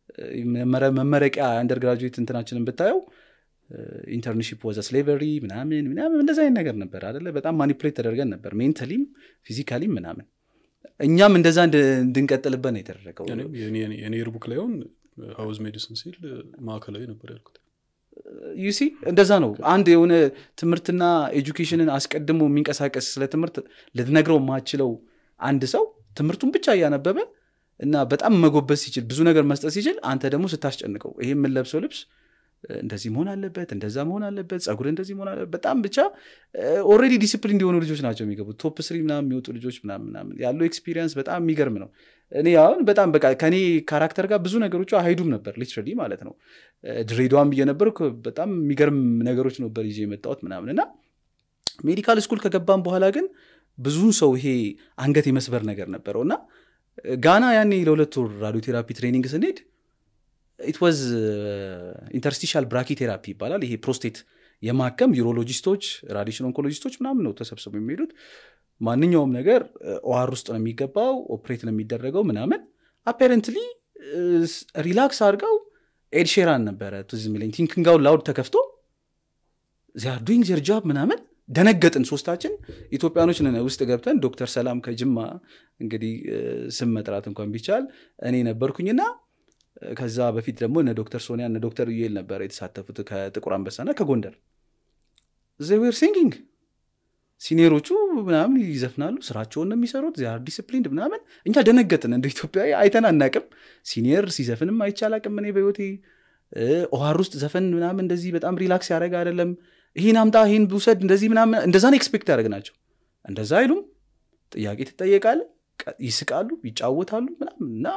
መመረቂያ አንደርግራጁዌት እንትናችንን ብታየው ኢንተርንሽፕ ወዘ ስሌቨሪ ምናምን ምናምን እንደዚ አይነት ነገር ነበር አደለ በጣም ማኒፕሌት ተደርገን ነበር ሜንታሊም ፊዚካሊም ምናምን እኛም እንደዛ እንድንቀጥልበት ነው የተደረገው የኔ ርቡክ ላይሆን ሀውዝ ሜዲሲን ሲል ማዕከላዊ ነበር ያልኩት ዩሲ እንደዛ ነው አንድ የሆነ ትምህርትና ኤጁኬሽንን አስቀድሞ የሚንቀሳቀስ ስለ ትምህርት ልትነግረው የማችለው አንድ ሰው ትምህርቱን ብቻ እያነበበ እና በጣም መጎበዝ ሲችል ብዙ ነገር መስጠት ሲችል አንተ ደግሞ ስታስጨንቀው ይሄ የምንለብሰው ልብስ እንደዚህ መሆን አለበት እንደዛ መሆን አለበት ጸጉር እንደዚህ መሆን አለበት በጣም ብቻ ኦልሬዲ ዲስፕሊን እንዲሆኑ ልጆች ናቸው የሚገቡት ቶፕ ስሪ ምናምን የሚወጡ ልጆች ምናምን ምናምን ያለው ኤክስፒሪየንስ በጣም የሚገርም ነው እኔ አሁን በጣም በቃ ከኔ ካራክተር ጋር ብዙ ነገሮቹ አይሄዱም ነበር ሊትራሊ ማለት ነው ድሬዳዋም እየነበር በጣም የሚገርም ነገሮች ነበር ይዤ የመጣሁት ምናምን እና ሜዲካል ስኩል ከገባም በኋላ ግን ብዙ ሰው ይሄ አንገት የመስበር ነገር ነበረው እና ጋና ያኔ ለሁለት ወር ራዲዮ ቴራፒ ትሬኒንግ ስንሄድ ኢት ዋዝ ኢንተርስቲሻል ብራኪ ቴራፒ ይባላል ይሄ ፕሮስቴት የማከም ዩሮሎጂስቶች ራዲሽን ኦንኮሎጂስቶች ምናምን ነው ተሰብስበው የሚሄዱት ማንኛውም ነገር ኦዋር ውስጥ ነው የሚገባው ኦፕሬት ነው የሚደረገው ምናምን አፔረንትሊ ሪላክስ አድርገው ኤድሼራን ነበረ ቱዝ ሚለኝ ቲንክንጋውን ላውድ ተከፍቶ ዚያር ዱይንግ ዜር ጃብ ምናምን ደነገጥን ሶስታችን ኢትዮጵያኖች ነን ውስጥ ገብተን ዶክተር ሰላም ከጅማ እንግዲህ ስም መጥራት እንኳን ቢቻል እኔ ነበርኩኝና ከዛ በፊት ደግሞ እነ ዶክተር ሶኒያ እነ ዶክተር ዩኤል ነበር የተሳተፉት ከጥቁር አንበሳና ከጎንደር ዜዌር ሲንጊንግ ሲኒየሮቹ ምናምን ይዘፍናሉ ስራቸውን ነው የሚሰሩት ዚያር ዲስፕሊንድ ምናምን እኛ ደነገጥን እንደ ኢትዮጵያዊ አይተን አናቅም ሲኒየር ሲዘፍንም አይቻላቅም እኔ በህይወቴ ኦሃር ውስጥ ዘፈን ምናምን እንደዚህ በጣም ሪላክስ ያደረገ አይደለም ይህን አምጣ ይህን ብውሰድ እንደዚህ ምናምን እንደዛ ነው ኤክስፔክት ያደረግ ናቸው እንደዛ አይሉም ጥያቄ ትጠየቃለ ይስቃሉ ይጫወታሉ ምናምን እና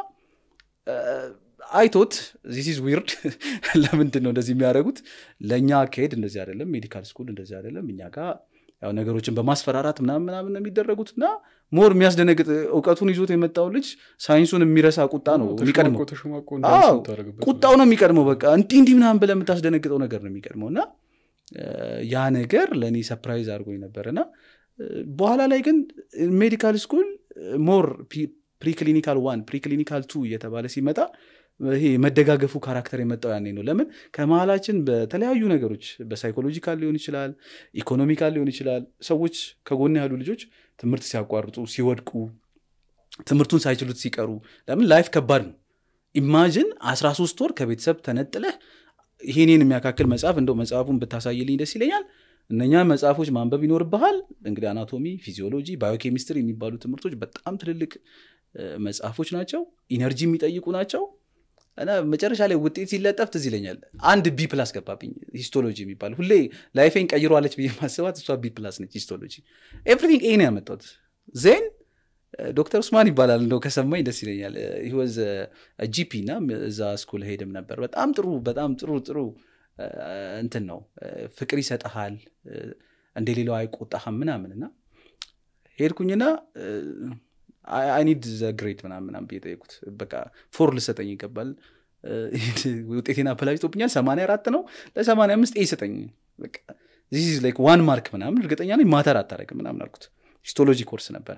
አይቶት ዚስ ኢዝ ዊርድ ለምንድን ነው እንደዚህ የሚያደርጉት ለእኛ አካሄድ እንደዚህ አይደለም ሜዲካል ስኩል እንደዚህ አይደለም እኛ ጋር ያው ነገሮችን በማስፈራራት ምናምን ምናምን ነው የሚደረጉት እና ሞር የሚያስደነግጥ እውቀቱን ይዞት የመጣው ልጅ ሳይንሱን የሚረሳ ቁጣ ነው የሚቀድመው ቁጣው ነው የሚቀድመው በቃ እንዲህ እንዲህ ምናምን ብለህ የምታስደነግጠው ነገር ነው የሚቀድመው እና ያ ነገር ለእኔ ሰፕራይዝ አድርጎኝ ነበር እና በኋላ ላይ ግን ሜዲካል ስኩል ሞር ፕሪክሊኒካል ዋን ፕሪክሊኒካል ቱ እየተባለ ሲመጣ ይሄ መደጋገፉ ካራክተር የመጣው ያኔ ነው ለምን ከመሀላችን በተለያዩ ነገሮች በሳይኮሎጂካል ሊሆን ይችላል ኢኮኖሚካል ሊሆን ይችላል ሰዎች ከጎን ያሉ ልጆች ትምህርት ሲያቋርጡ ሲወድቁ ትምህርቱን ሳይችሉት ሲቀሩ ለምን ላይፍ ከባድ ነው ኢማጅን 13 ወር ከቤተሰብ ተነጥለህ ይሄኔን የሚያካክል መጽሐፍ እንደው መጽሐፉን ብታሳይልኝ ደስ ይለኛል እነኛ መጽሐፎች ማንበብ ይኖርብሃል እንግዲህ አናቶሚ ፊዚዮሎጂ ባዮኬሚስትሪ የሚባሉ ትምህርቶች በጣም ትልልቅ መጽሐፎች ናቸው ኢነርጂ የሚጠይቁ ናቸው እና መጨረሻ ላይ ውጤት ሲለጠፍ ትዝ ይለኛል አንድ ቢ ፕላስ ገባብኝ ሂስቶሎጂ የሚባል ሁሌ ላይፌን ቀይሯለች ብዬ ማስባት እሷ ቢ ፕላስ ነች ሂስቶሎጂ ኤቭሪቲንግ ኤ ነው ያመጣሁት ዜን ዶክተር ኡስማን ይባላል እንደው ከሰማኝ ደስ ይለኛል ወዝ ጂፒ እና እዛ ስኩል ሄድም ነበር በጣም ጥሩ በጣም ጥሩ ጥሩ እንትን ነው ፍቅር ይሰጠሃል እንደ ሌላው አይቆጣህም ምናምን እና ሄድኩኝና አይኒድ ዘ ግሬድ ምናምን ምናምን ብዬ ጠየቁት በቃ ፎር ልሰጠኝ ይገባል ውጤቴን አበላሽቶብኛል ሰማንያ አራት ነው ለሰማንያ አምስት ኤ ሰጠኝ ላይክ ዋን ማርክ ምናምን እርግጠኛ ነኝ ማተር አታረግም ምናምን አልኩት ሂስቶሎጂ ኮርስ ነበረ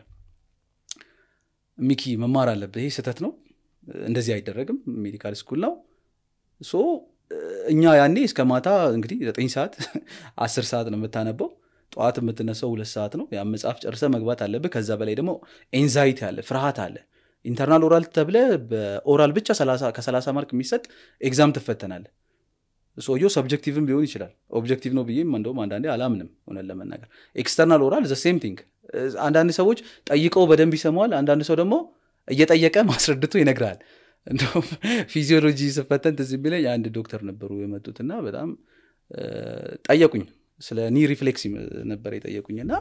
ሚኪ መማር አለብህ ይሄ ስህተት ነው እንደዚህ አይደረግም ሜዲካል ስኩል ነው ሶ እኛ ያኔ እስከ ማታ እንግዲህ ዘጠኝ ሰዓት አስር ሰዓት ነው የምታነበው ጠዋት የምትነሳው ሁለት ሰዓት ነው ያ መጽሐፍ ጨርሰ መግባት አለብህ ከዛ በላይ ደግሞ ኤንዛይቲ አለ ፍርሃት አለ ኢንተርናል ኦራል ተብለ በኦራል ብቻ ከሰላሳ ማርክ የሚሰጥ ኤግዛም ትፈተናለ ሰውየው ሰብጀክቲቭም ሊሆን ይችላል ኦብጀክቲቭ ነው ብዬም እንደውም አንዳንዴ አላምንም እውነት ለመናገር ኤክስተርናል ኦራል ዘ ሴም ቲንግ አንዳንድ ሰዎች ጠይቀው በደንብ ይሰማዋል አንዳንድ ሰው ደግሞ እየጠየቀ ማስረድቶ ይነግራል እንደውም ፊዚዮሎጂ ስፈተን ትዝ የሚለኝ አንድ ዶክተር ነበሩ የመጡትና በጣም ጠየቁኝ ስለ ኒ ሪፍሌክስ ነበር የጠየቁኝ እና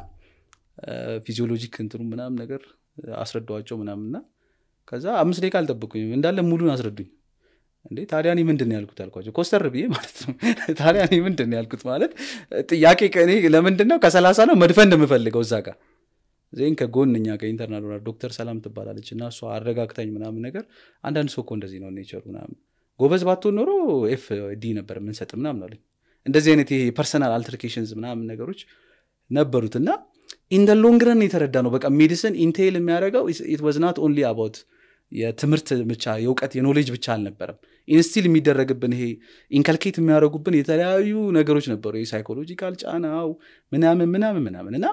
ፊዚዮሎጂክ እንትኑ ምናምን ነገር አስረዳዋቸው ምናምንና ከዛ አምስት ደቂቃ አልጠበቁኝም እንዳለ ሙሉን አስረዱኝ እንዴ ታዲያ እኔ ምንድን ነው ያልኩት አልኳቸው ኮስተር ብዬ ማለት ነው ታዲያ እኔ ምንድን ነው ያልኩት ማለት ጥያቄ ከእኔ ለምንድን ነው ከሰላሳ ነው መድፈን እንደምፈልገው እዛ ጋር ዜን ከጎን እኛ ከኢንተርናል ሆና ዶክተር ሰላም ትባላለች እና እሷ አረጋግታኝ ምናምን ነገር አንዳንድ ሰው እኮ እንደዚህ ነው ኔቸሩ ምናምን ጎበዝ ባትሆን ኖሮ ኤፍ ዲ ነበር የምንሰጥ ምናምን አለኝ እንደዚህ አይነት ይሄ ፐርሰናል አልተርኬሽንስ ምናምን ነገሮች ነበሩት እና ኢንደ ሎንግረን የተረዳ ነው በቃ ሜዲሲን ኢንቴይል የሚያደርገው ኢት ዋዝ ናት ኦንሊ አባውት የትምህርት ብቻ የእውቀት የኖሌጅ ብቻ አልነበረም ኢንስቲል የሚደረግብን ይሄ ኢንከልኬት የሚያደርጉብን የተለያዩ ነገሮች ነበሩ የሳይኮሎጂካል ጫናው ምናምን ምናምን ምናምን እና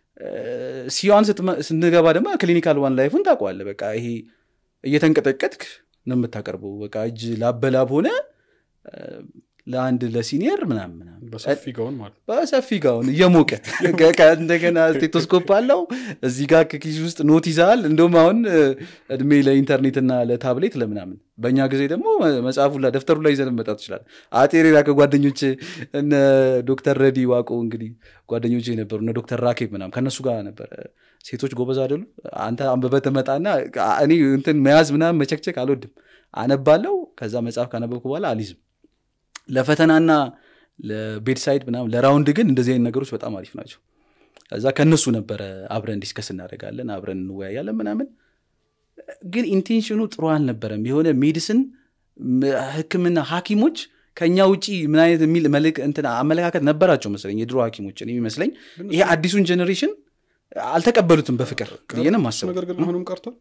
ሲዋን ስንገባ ደግሞ ክሊኒካል ዋን ላይፉን ታውቀዋለ በቃ ይሄ እየተንቀጠቀጥክ ነው የምታቀርበው በቃ እጅ ላበላብ ሆነ ለአንድ ለሲኒየር ምናምን ምናምን በሰፊ ጋውን ማለት በሰፊ ጋውን እየሞቀ እንደገና ስቴቶስኮፕ አለው እዚህ ጋር ከኪስ ውስጥ ኖት ይዛል እንደውም አሁን እድሜ ለኢንተርኔትና ለታብሌት ለምናምን በእኛ ጊዜ ደግሞ መጽሐፉ ደፍተሩ ላይ ይዘን መጣ ትችላል አጤ ሌላ ከጓደኞች እነ ዶክተር ረዲ ዋቆ እንግዲህ ጓደኞች የነበሩ እነ ዶክተር ራኬብ ምናምን ከእነሱ ጋር ነበረ ሴቶች ጎበዝ አይደሉ አንተ አንበበ ትመጣና እኔ እንትን መያዝ ምናምን መቸክቸክ አልወድም አነባለው ከዛ መጽሐፍ ካነበብኩ በኋላ አሊዝም ለፈተናና ለቤድሳይድ ምናምን ለራውንድ ግን እንደዚህ አይነት ነገሮች በጣም አሪፍ ናቸው ከዛ ከእነሱ ነበረ አብረን ዲስከስ እናደርጋለን አብረን እንወያያለን ምናምን ግን ኢንቴንሽኑ ጥሩ አልነበረም የሆነ ሜዲሲን ህክምና ሀኪሞች ከእኛ ውጪ ምን አይነት የሚል መልክ እንትን አመለካከት ነበራቸው መስለኝ የድሮ ሀኪሞች የሚመስለኝ ይሄ አዲሱን ጀኔሬሽን አልተቀበሉትም በፍቅር ብዬ ማስበው ነገር ግን አሁንም ቀርቷል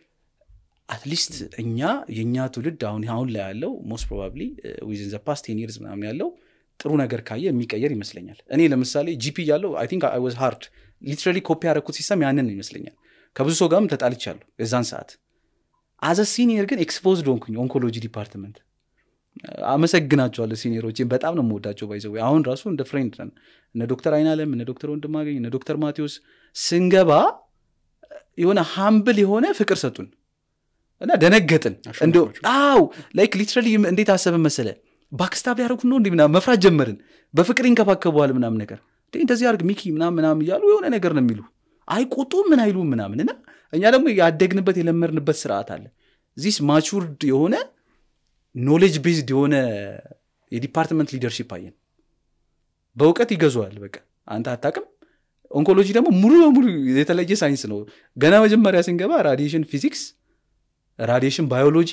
አትሊስት እኛ የእኛ ትውልድ አሁን አሁን ላይ ያለው ሞስት ፕሮባብሊ ዊዝን ዘ ፓስት ቴን ይርስ ምናምን ያለው ጥሩ ነገር ካየ የሚቀየር ይመስለኛል እኔ ለምሳሌ ጂፒ ያለው አይ ቲንክ አይ ዋዝ ሃርድ ሊትራሊ ኮፒ ያደረኩት ሲስተም ያንን ይመስለኛል ከብዙ ሰው ጋርም ተጣልቻለሁ የዛን ሰዓት አዘ ሲኒየር ግን ኤክስፖዝድ ሆንኩኝ ኦንኮሎጂ ዲፓርትመንት አመሰግናቸዋለሁ ሲኒየሮችን በጣም ነው የምወዳቸው ባይዘ አሁን ራሱ እንደ ፍሬንድ ነን እነ ዶክተር አይናለም እነ ዶክተር ወንድማገኝ እነ ዶክተር ማቴዎስ ስንገባ የሆነ ሀምብል የሆነ ፍቅር ሰጡን እና ደነገጥን እንደ አው ላይክ ሊትራሊ እንዴት አሰብን መሰለ ባክስታብ ያደረጉት ነው እንዲ ምናምን መፍራት ጀመርን በፍቅር ይንከባከበዋል ምናምን ነገር እንደዚህ አርግ ሚኪ ምናምን ምናምን እያሉ የሆነ ነገር ነው የሚሉ አይቆጡ ምን አይሉ ምናምን እና እኛ ደግሞ ያደግንበት የለመድንበት ስርዓት አለ ዚስ ማቹርድ የሆነ ኖሌጅ ቤዝድ የሆነ የዲፓርትመንት ሊደርሺፕ አየን በእውቀት ይገዙዋል በቃ አንተ አታቅም ኦንኮሎጂ ደግሞ ሙሉ በሙሉ የተለየ ሳይንስ ነው ገና መጀመሪያ ስንገባ ራዲሽን ፊዚክስ ራዲሽን ባዮሎጂ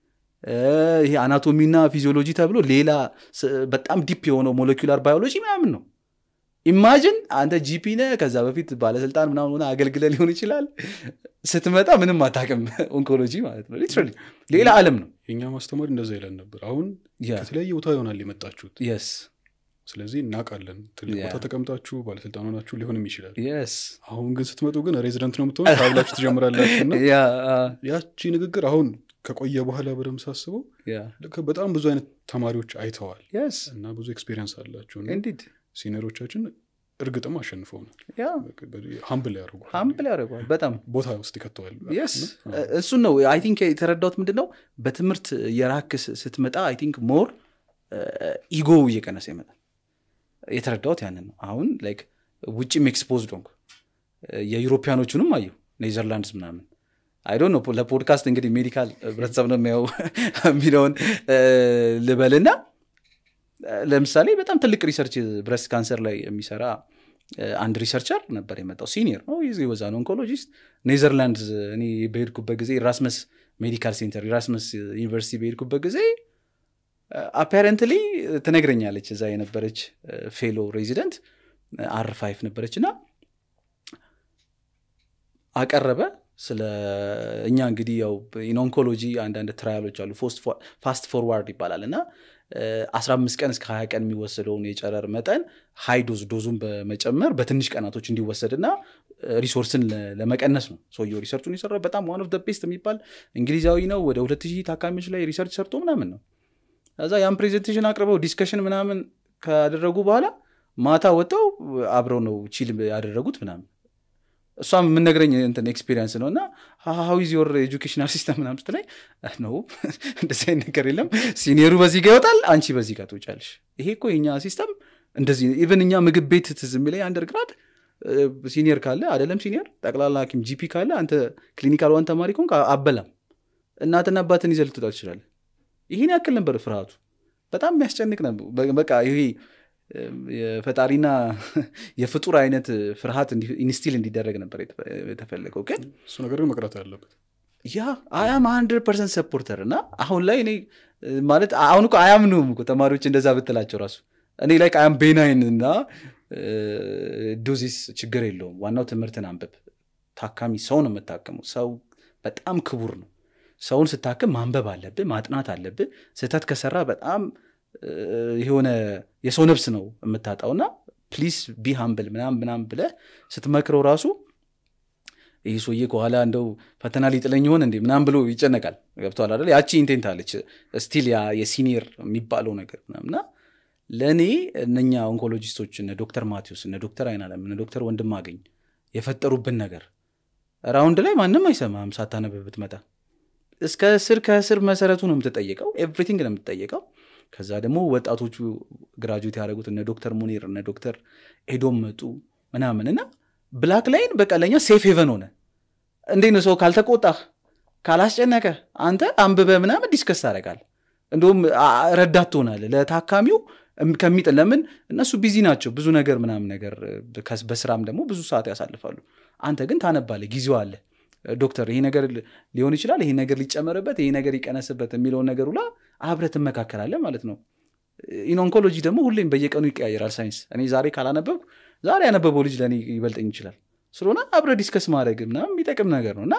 ይሄ አናቶሚና ፊዚዮሎጂ ተብሎ ሌላ በጣም ዲፕ የሆነው ሞለኪላር ባዮሎጂ ምናምን ነው ኢማጅን አንተ ጂፒ ነ ከዛ በፊት ባለስልጣን ምናምን ሆነ አገልግለ ሊሆን ይችላል ስትመጣ ምንም አታቅም ኦንኮሎጂ ማለት ነው ሊትራሊ ሌላ አለም ነው የእኛ ማስተማሪ እንደዛ ይለን ነበር አሁን ከተለያየ ቦታ ይሆናል የመጣችሁት የስ ስለዚህ እናውቃለን ትልቅ ቦታ ተቀምጣችሁ ባለስልጣን ሆናችሁ ሊሆንም ይችላል የስ አሁን ግን ስትመጡ ግን ሬዚደንት ነው የምትሆኑ ካብላችሁ ትጀምራላችሁ እና ያቺ ንግግር አሁን ከቆየ በኋላ በደንብ ሳስበው በጣም ብዙ አይነት ተማሪዎች አይተዋል የስ እና ብዙ ኤክስፔሪንስ አላቸው እንዲድ ሲኒየሮቻችን እርግጥም አሸንፈውናል ሀምብል ያደርጓል ሀምብል ያደርገዋል በጣም ቦታ ውስጥ ይከተዋል የስ እሱን ነው አይ ቲንክ የተረዳሁት ምንድን ነው በትምህርት የራክ ስትመጣ አይ ቲንክ ሞር ኢጎ እየቀነሰ ይመጣል የተረዳሁት ያንን ነው አሁን ላይክ ውጭም ኤክስፖዝድ ሆንኩ የዩሮፒያኖቹንም አየሁ ኔዘርላንድስ ምናምን አይዶ ነው ለፖድካስት እንግዲህ ሜዲካል ህብረተሰብ ነው የሚያው የሚለውን ልበልና ለምሳሌ በጣም ትልቅ ሪሰርች ብረስት ካንሰር ላይ የሚሰራ አንድ ሪሰርቸር ነበር የመጣው ሲኒየር ነው ይዚ ወዛ ነው ኦንኮሎጂስት ኔዘርላንድ እኔ በሄድኩበት ጊዜ ራስመስ ሜዲካል ሴንተር ራስመስ ዩኒቨርሲቲ በሄድኩበት ጊዜ አፓረንትሊ ትነግረኛለች እዛ የነበረች ፌሎ ሬዚደንት አር ፋይፍ ነበረች እና አቀረበ ስለ እኛ እንግዲህ ያው ኢንኦንኮሎጂ አንዳንድ ትራያሎች አሉ ፋስት ፎርዋርድ ይባላል እና 15 ቀን እስከ 20 ቀን የሚወሰደውን የጨረር መጠን ሃይ ዶዝ ዶዙን በመጨመር በትንሽ ቀናቶች እንዲወሰድ እና ሪሶርስን ለመቀነስ ነው ሰውየው ሪሰርቹን የሰራ በጣም ዋን ኦፍ ቤስት የሚባል እንግሊዛዊ ነው ወደ 2000 ታካሚዎች ላይ ሪሰርች ሰርቶ ምናምን ነው ከዛ ያን ፕሬዘንቴሽን አቅርበው ዲስከሽን ምናምን ካደረጉ በኋላ ማታ ወጥተው አብረው ነው ቺል ያደረጉት ምናምን እሷም የምነግረኝ እንትን ኤክስፒሪንስ ነው እና ሀዊዝ ዮር ኤጁኬሽናል ሲስተም ምናምን ስትለኝ ነው እንደዚህ አይነት ነገር የለም ሲኒየሩ በዚህ ጋር ይወጣል አንቺ በዚህ ጋር ትወጫለሽ ይሄ እኮ የኛ ሲስተም እንደዚህ ኢቨን እኛ ምግብ ቤት ትዝ የሚለኝ አንደርግራድ ሲኒየር ካለ አይደለም ሲኒየር ጠቅላላ ሐኪም ጂፒ ካለ አንተ ክሊኒካል ዋን ተማሪ ከሆንክ አበላም እናትና አባትን ይዘህ ልትወጣ ትችላለህ። ይህን ያክል ነበር ፍርሃቱ። በጣም የሚያስጨንቅ ነበር። በ- በቃ ይሄ እም፣ የፈጣሪና የፍጡር አይነት ፍርሃት ኢንስቲል እንዲደረግ ነበር የተፈ- የተፈለገው ግን እሱ ነገር ግን መቅረት ያለበት ያ አያም ሀንድረድ ፐርሰንት ሰፖርተር እና አሁን ላይ እኔ እ፣ ማለት አሁን እኮ አያምኑም እኮ ተማሪዎች እንደዛ ብትላቸው ራሱ እኔ ላይ አያም ቤናይን እና ዶዚስ ችግር የለውም ዋናው ትምህርትን አንብብ ታካሚ ሰው ነው የምታከመው ሰው በጣም ክቡር ነው ሰውን ስታክም ማንበብ አለብህ ማጥናት አለብህ ስህተት ከሰራ በጣም እ፣ የሆነ የሰው ነፍስ ነው የምታጣውና ፕሊስ ቢ ሃምብል ምናም ምናም ብለህ ስትመክረው ራሱ ይህ ሰውዬ ከኋላ እንደው ፈተና ሊጥለኝ ይሆን እንዴ ምናም ብሎ ይጨነቃል። ገብተዋል አይደል? ያቺ ኢንቴንት አለች ስቲል ያ የሲኒየር የሚባለው ነገር ምናምና ለእኔ እነኛ ኦንኮሎጂስቶች እነ ዶክተር ማቴዎስ እነ ዶክተር አይናለም እነ ዶክተር ወንድማገኝ የፈጠሩብን ነገር ራውንድ ላይ ማንም አይሰማም ሳታነብ ብትመጣ እስከ ስር ከስር መሰረቱ ነው የምትጠየቀው ኤቭሪቲንግ ነው የምትጠየቀው ከዛ ደግሞ ወጣቶቹ ግራጁዌት ያደረጉት እነ ዶክተር ሙኒር እነ ዶክተር ኤዶም መጡ ምናምን እና ብላክ ላይን በቃ ለእኛ ሴፍ ሄቨን ሆነ እንዴት ነው ሰው ካልተቆጣህ ካላስጨነቀ አንተ አንብበ ምናምን ዲስከስ ታደርጋል እንዲሁም አ- ረዳት ትሆናለህ ለታካሚው እም- ከሚጥል ለምን እነሱ ቢዚ ናቸው ብዙ ነገር ምናምን ነገር እ፣ ከስ- በስራም ደግሞ ብዙ ሰዓት ያሳልፋሉ አንተ ግን ታነባለህ ጊዜው አለ ዶክተር ይሄ ነገር ል- ሊሆን ይችላል ይሄ ነገር ሊጨመርበት ይሄ ነገር ይቀነስበት የሚለውን ነገር ሁላ አብረህ ትመካከላለህ ማለት ነው ኢን ኦንኮሎጂ ደግሞ ሁሌም በየቀኑ ይቀያየራል ሳይንስ እኔ ዛሬ ካላነበብኩ ዛሬ ያነበበው ልጅ ለእኔ ይበልጠኝ ይችላል ስለሆነ አብረ ዲስከስ ማድረግ ምናምን የሚጠቅም ነገር ነው እና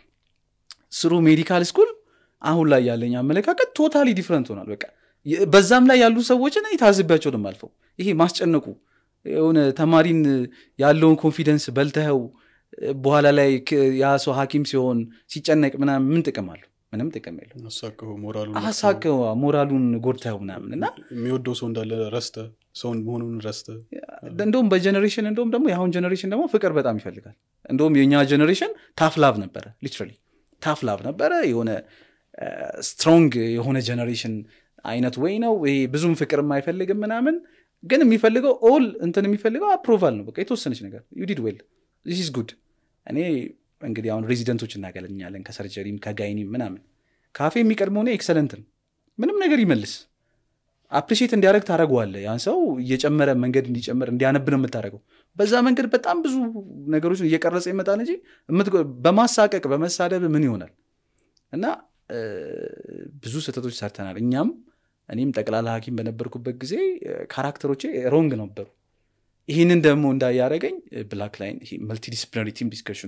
ስሩ ሜዲካል ስኩል አሁን ላይ ያለኝ አመለካከት ቶታሊ ዲፍረንት ሆኗል በቃ የ- በዛም ላይ ያሉ ሰዎችን እኔ ታዝቢያቸው ነው የማልፈው ይሄ ማስጨነቁ የሆነ ተማሪን ያለውን ኮንፊደንስ በልተኸው በኋላ ላይ ክ- ያ ሰው ሐኪም ሲሆን ሲጨነቅ ምናምን ምን ጥቅም አለው ምንም ጥቅም የለው አሳቅሁ ሞራሉን አሳቀው ሞራሉን ጎድተው ምናምን እና የሚወደው ሰው እንዳለ ረስተ ሰውን መሆኑን ረስተ እንደውም በጀኔሬሽን እንደውም ደግሞ የአሁን ጀኔሬሽን ደግሞ ፍቅር በጣም ይፈልጋል እንደውም የእኛ ጀኔሬሽን ታፍ ላቭ ነበረ ሊትራሊ ታፍ ላቭ ነበረ የሆነ ስትሮንግ የሆነ ጀኔሬሽን አይነት ወይ ነው ይሄ ብዙም ፍቅር አይፈልግም ምናምን ግን የሚፈልገው ኦል እንትን የሚፈልገው አፕሮቫል ነው በቃ የተወሰነች ነገር ዩዲድ ዌል ዚስ ኢዝ ጉድ እኔ እንግዲህ አሁን ሬዚደንቶች እናገለኛለን ከሰርጀሪም ከጋይኒም ምናምን ካፌ የሚቀድመው እኔ ኤክሰለንት ነው ምንም ነገር ይመልስ አፕሪሺየት እንዲያደረግ ታደረገዋለ ያን ሰው እየጨመረ መንገድ እንዲጨምር እንዲያነብ ነው የምታደረገው በዛ መንገድ በጣም ብዙ ነገሮችን እየቀረጸ ይመጣል እንጂ የምትጎ- በማሳቀቅ በመሳደብ ምን ይሆናል እና እ፣ ብዙ ስህተቶች ሰርተናል እኛም እኔም ጠቅላላ ሐኪም በነበርኩበት ጊዜ እ፣ ካራክተሮቼ ሮንግ ነበሩ ይህንን ደግሞ እንዳያደረገኝ ብላክ ላይን መልቲዲስፕሊናሪ ቲም ዲስከሽኑ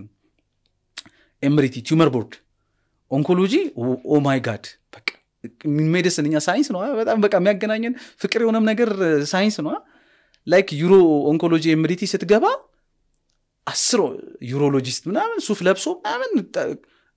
ኤምሪቲ ቲዩመር ቦርድ ኦንኮሎጂ ኦ ማይ ጋድ በቃ ሜዲስን እኛ ሳይንስ ነው በጣም በቃ የሚያገናኘን ፍቅር የሆነም ነገር ሳይንስ ነው ላይክ ዩሮ ኦንኮሎጂ ኤምሪቲ ስትገባ አስር ዩሮሎጂስት ምናምን ሱፍ ለብሶ ምናምን ጠ-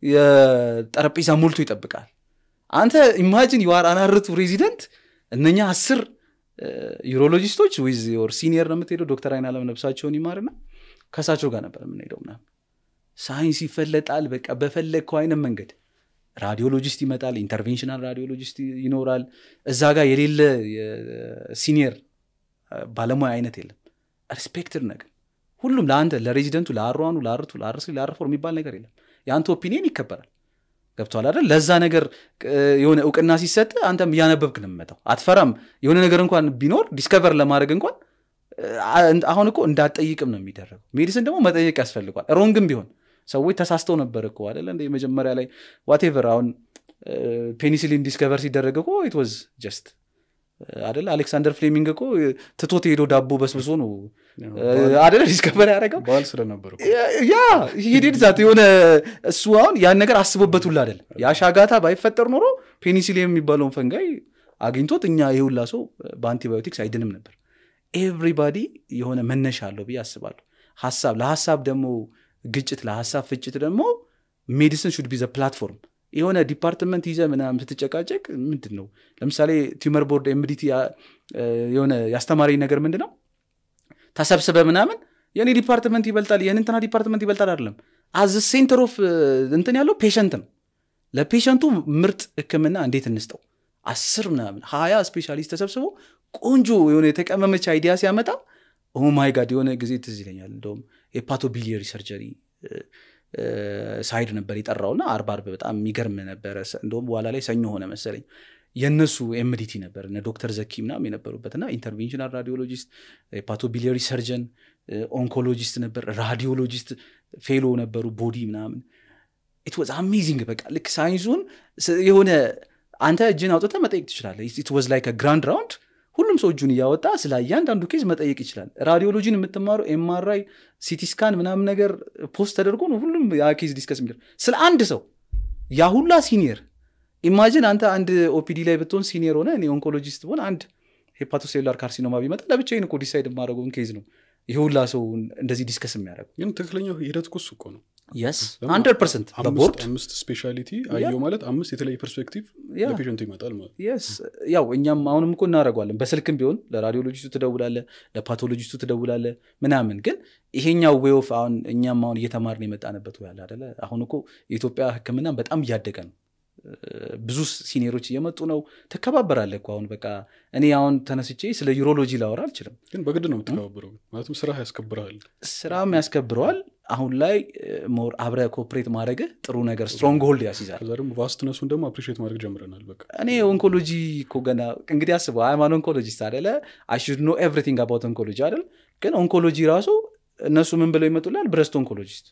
የጠረጴዛ ሞልቶ ይጠብቃል አንተ ኢማጂን የዋር አናርቱ ሬዚደንት እነኛ አስር ዩሮሎጂስቶች ዊዝ ዮር ሲኒየር ነው የምትሄደው ዶክተር አይን አለም ነብሳቸውን ይማርና ከእሳቸው ጋር ነበር የምንሄደው ምናምን ሳይንስ ይፈለጣል በቃ በፈለግከው አይነት መንገድ ራዲዮሎጂስት ይመጣል ኢንተርቬንሽናል ራዲዮሎጂስት ይኖራል እዛ ጋር የሌለ ሲኒየር ባለሙያ አይነት የለም ሪስፔክትድ ነገር ሁሉም ለአንተ ለሬዚደንቱ ለአሯኑ ለአርቱ ለአርስ ለአርፎር የሚባል ነገር የለም የአንተ ኦፒኒየን ይከበራል ገብቷል አይደል ለዛ ነገር እ፣ የሆነ እውቅና ሲሰጥ አንተም እያነበብክ ነው የምመጣው አትፈራም የሆነ ነገር እንኳን ቢኖር ዲስከቨር ለማድረግ እንኳን እ፣ አ- አሁን እኮ እንዳትጠይቅም ነው የሚደረገው ሜዲሲን ደግሞ መጠየቅ ያስፈልጓል ሮንግም ቢሆን ሰዎች ተሳስተው ነበር እኮ አይደለ እንደ መጀመሪያ ላይ ዋቴቨር አሁን ፔኒሲሊን ዲስከቨር ሲደረግ እኮ ኢት ዋዝ ጀስት አደለ አሌክሳንደር ፍሌሚንግ እኮ ትቶት ሄዶ ዳቦ በስብሶ ነው አደለ ዲስከቨር ያደረገው በዓል ስለነበር እኮ። ያ ሂዴድ ዛት የሆነ እሱ አሁን ያን ነገር አስቦበት ሁላ አይደለም ያ ሻጋታ ባይፈጠር ኖሮ ፔኒሲሊን የሚባለውን ፈንጋይ አግኝቶት እኛ የሁላ ሰው በአንቲባዮቲክስ አይድንም ነበር ኤቭሪባዲ የሆነ መነሻ አለው ብዬ አስባለሁ ሀሳብ ለሀሳብ ደግሞ ግጭት ለሀሳብ ፍጭት ደግሞ ሜዲሲን ሹድ ቢ ዘ ፕላትፎርም የሆነ ዲፓርትመንት ይዘ ምናምን ስትጨቃጨቅ ምንድን ነው ለምሳሌ ቲመር ቦርድ ኤምዲቲ የሆነ ያስተማረኝ ነገር ምንድን ነው ተሰብስበ ምናምን የእኔ ዲፓርትመንት ይበልጣል የእንትና ዲፓርትመንት ይበልጣል አይደለም አዝ ሴንተር ኦፍ እንትን ያለው ፔሸንት ነው ለፔሸንቱ ምርጥ ህክምና እንዴት እንስጠው አስር ምናምን ሀያ ስፔሻሊስት ተሰብስቦ ቆንጆ የሆነ የተቀመመች አይዲያ ሲያመጣ ኦማይ ጋድ የሆነ ጊዜ ትዝ ይለኛል እንደውም የፓቶቢሊየሪ ሰርጀሪ ሳይድ ነበር የጠራውና አርብ አርብ በጣም የሚገርም ነበረ እንደውም በኋላ ላይ ሰኞ ሆነ መሰለኝ የእነሱ ኤምዲቲ ነበር እነ ዶክተር ዘኪ ምናም የነበሩበትና ኢንተርቬንሽናል ራዲዮሎጂስት የፓቶቢሊየሪ ሰርጀን ኦንኮሎጂስት ነበር ራዲዮሎጂስት ፌሎ ነበሩ ቦዲ ምናምን ኢት ዋዝ አሜዚንግ በቃ ልክ ሳይንሱን የሆነ አንተ እጅን አውጥተ መጠየቅ ትችላለህ ኢት ዋዝ ላይክ ግራንድ ራውንድ ሁሉም ሰው እጁን እያወጣ ስለ እያንዳንዱ ኬዝ መጠየቅ ይችላል ራዲዮሎጂን የምትማረው ኤምአርአይ ሲቲስካን ምናምን ነገር ፖስት ተደርጎ ነው ሁሉም ያ ኬዝ ዲስከስ የሚደር ስለ አንድ ሰው ያ ሁላ ሲኒየር ኢማጂን አንተ አንድ ኦፒዲ ላይ ብትሆን ሲኒየር ሆነ እኔ ኦንኮሎጂስት ብሆን አንድ ሄፓቶሴሉላር ካርሲኖማ ቢመጣ ለብቻዬን እኮ ዲሳይድ የማደርገውን ኬዝ ነው ይህ ሁላ ሰው እንደዚህ ዲስከስ የሚያደርጉ ግን ትክክለኛው ሂደት እኮ እሱ እኮ ነው የስ ሀንድረድ ፐርሰንት በቦርድ አምስት ስፔሻሊቲ አየው ማለት አምስት የተለያየ ፐርስፔክቲቭ ያ ለፔሽንቱ ይመጣል ማለት የስ ያው እኛም አሁንም እኮ እናደርገዋለን በስልክም ቢሆን ለራዲዮሎጂስቱ ትደውላለ ለፓቶሎጂስቱ ትደውላለ ምናምን ግን ይሄኛው ዌይ ኦፍ አሁን እኛም አሁን እየተማርን የመጣንበት ያለ አደለ አሁን እኮ የኢትዮጵያ ህክምና በጣም እያደገ ነው ብዙ ሲኒየሮች እየመጡ ነው ትከባበራለ እኮ አሁን በቃ እኔ አሁን ተነስቼ ስለ ዩሮሎጂ ላወራ አልችልም ግን በግድ ነው የምትከባበረው ማለትም ስራ ያስከብረሃል ስራም ያስከብረዋል አሁን ላይ ሞር አብረ ኮፕሬት ማድረግህ ጥሩ ነገር ስትሮንግ ሆልድ ያስይዛል ከዛ ደግሞ ቫስትነሱን ደግሞ አፕሪሽት ማድረግ ጀምረናል በቃ እኔ ኦንኮሎጂ እኮ ገና እንግዲህ አስበው ሃይማኖት ኦንኮሎጂስት አደለ አይ ሹድ ኖ ኤቭሪቲንግ አባውት ኦንኮሎጂ አይደል ግን ኦንኮሎጂ ራሱ እነሱ ምን ብለው ይመጡላል ብረስት ኦንኮሎጂስት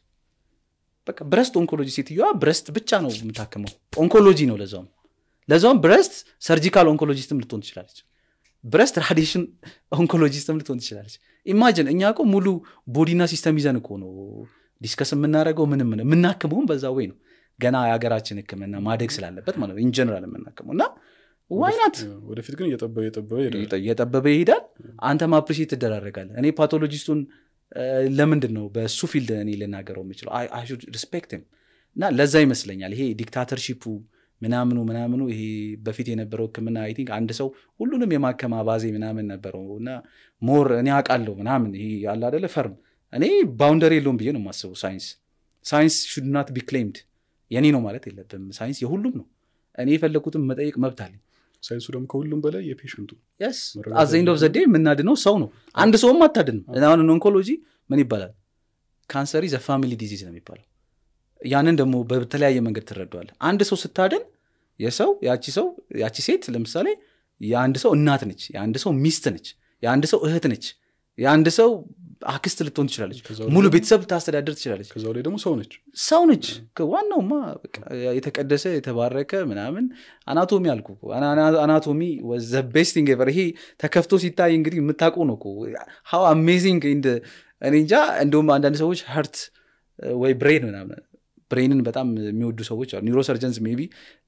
በቃ ብረስት ኦንኮሎጂ ሴትዮዋ ብረስት ብቻ ነው የምታክመው ኦንኮሎጂ ነው ለዛውም ለዛውም ብረስት ሰርጂካል ኦንኮሎጂስትም ልትሆን ትችላለች ብረስት ራዲሽን ኦንኮሎጂስትም ልትሆን ትችላለች ኢማጅን እኛ እኮ ሙሉ ቦዲና ሲስተም ይዘን እኮ ነው ዲስከስ የምናደርገው ምንም ምን የምናክመውም በዛ ወይ ነው ገና የሀገራችን ህክምና ማደግ ስላለበት ማለት ነው ኢንጀነራል የምናክመው እና ዋይናት ወደፊት ግን እየጠበበ እየጠበበ ይሄዳል እየጠበበ ይሄዳል አንተም አፕሪሼት ትደራረጋለ እኔ ፓቶሎጂስቱን ለምንድን ነው በሱ ፊልድ እኔ ልናገረው የምችለው ሪስፔክት እና ለዛ ይመስለኛል ይሄ ዲክታተርሺፑ ምናምኑ ምናምኑ ይሄ በፊት የነበረው ህክምና አይ ቲንክ አንድ ሰው ሁሉንም የማከማ ባዜ ምናምን ነበረው እና ሞር እኔ አውቃለሁ ምናምን ይሄ ያለ አደለ ፈርም እኔ ባውንደሪ የለውም ብዬ ነው የማስበው ሳይንስ ሳይንስ ሹድ ናት ቢ ክሌምድ የኔ ነው ማለት የለብም ሳይንስ የሁሉም ነው እኔ የፈለግኩትን መጠየቅ መብት አለኝ ሳይንሱ ደግሞ ከሁሉም በላይ የፔሽንቱ የስ መረዳት አዘኝ ኦፍ ዘዴ የምናድነው ሰው ነው አንድ ሰውም አታድንም አሁን ኦንኮሎጂ ምን ይባላል ካንሰሪ ዘ ፋሚሊ ዲዚዝ ነው የሚባለው ያንን ደግሞ በተለያየ መንገድ ትረዷል አንድ ሰው ስታድን የሰው ያቺ ሰው ያቺ ሴት ለምሳሌ የአንድ ሰው እናት ነች የአንድ ሰው ሚስት ነች የአንድ ሰው እህት ነች የአንድ ሰው አክስት ልትሆን ትችላለች ከዛ ሙሉ ቤተሰብ ልታስተዳደር ትችላለች ከዛው ላይ ደግሞ ሰው ነች ሰው ነች ዋናውማ በቃ የተቀደሰ የተባረከ ምናምን አናቶሚ አልኩ እኮ። አና- አና- አናቶሚ ዘ ቤስቲንግ ኤቨር ይሄ ተከፍቶ ሲታይ እንግዲህ የምታውቁ ነው ሀው አሜዚንግ እኔ እንጃ እንደውም አንዳንድ ሰዎች ሀርት ወይ ብሬን ምናምን ብሬንን በጣም የሚወዱ ሰዎች አሉ ኒውሮ ሰርጀንስ ሜቢ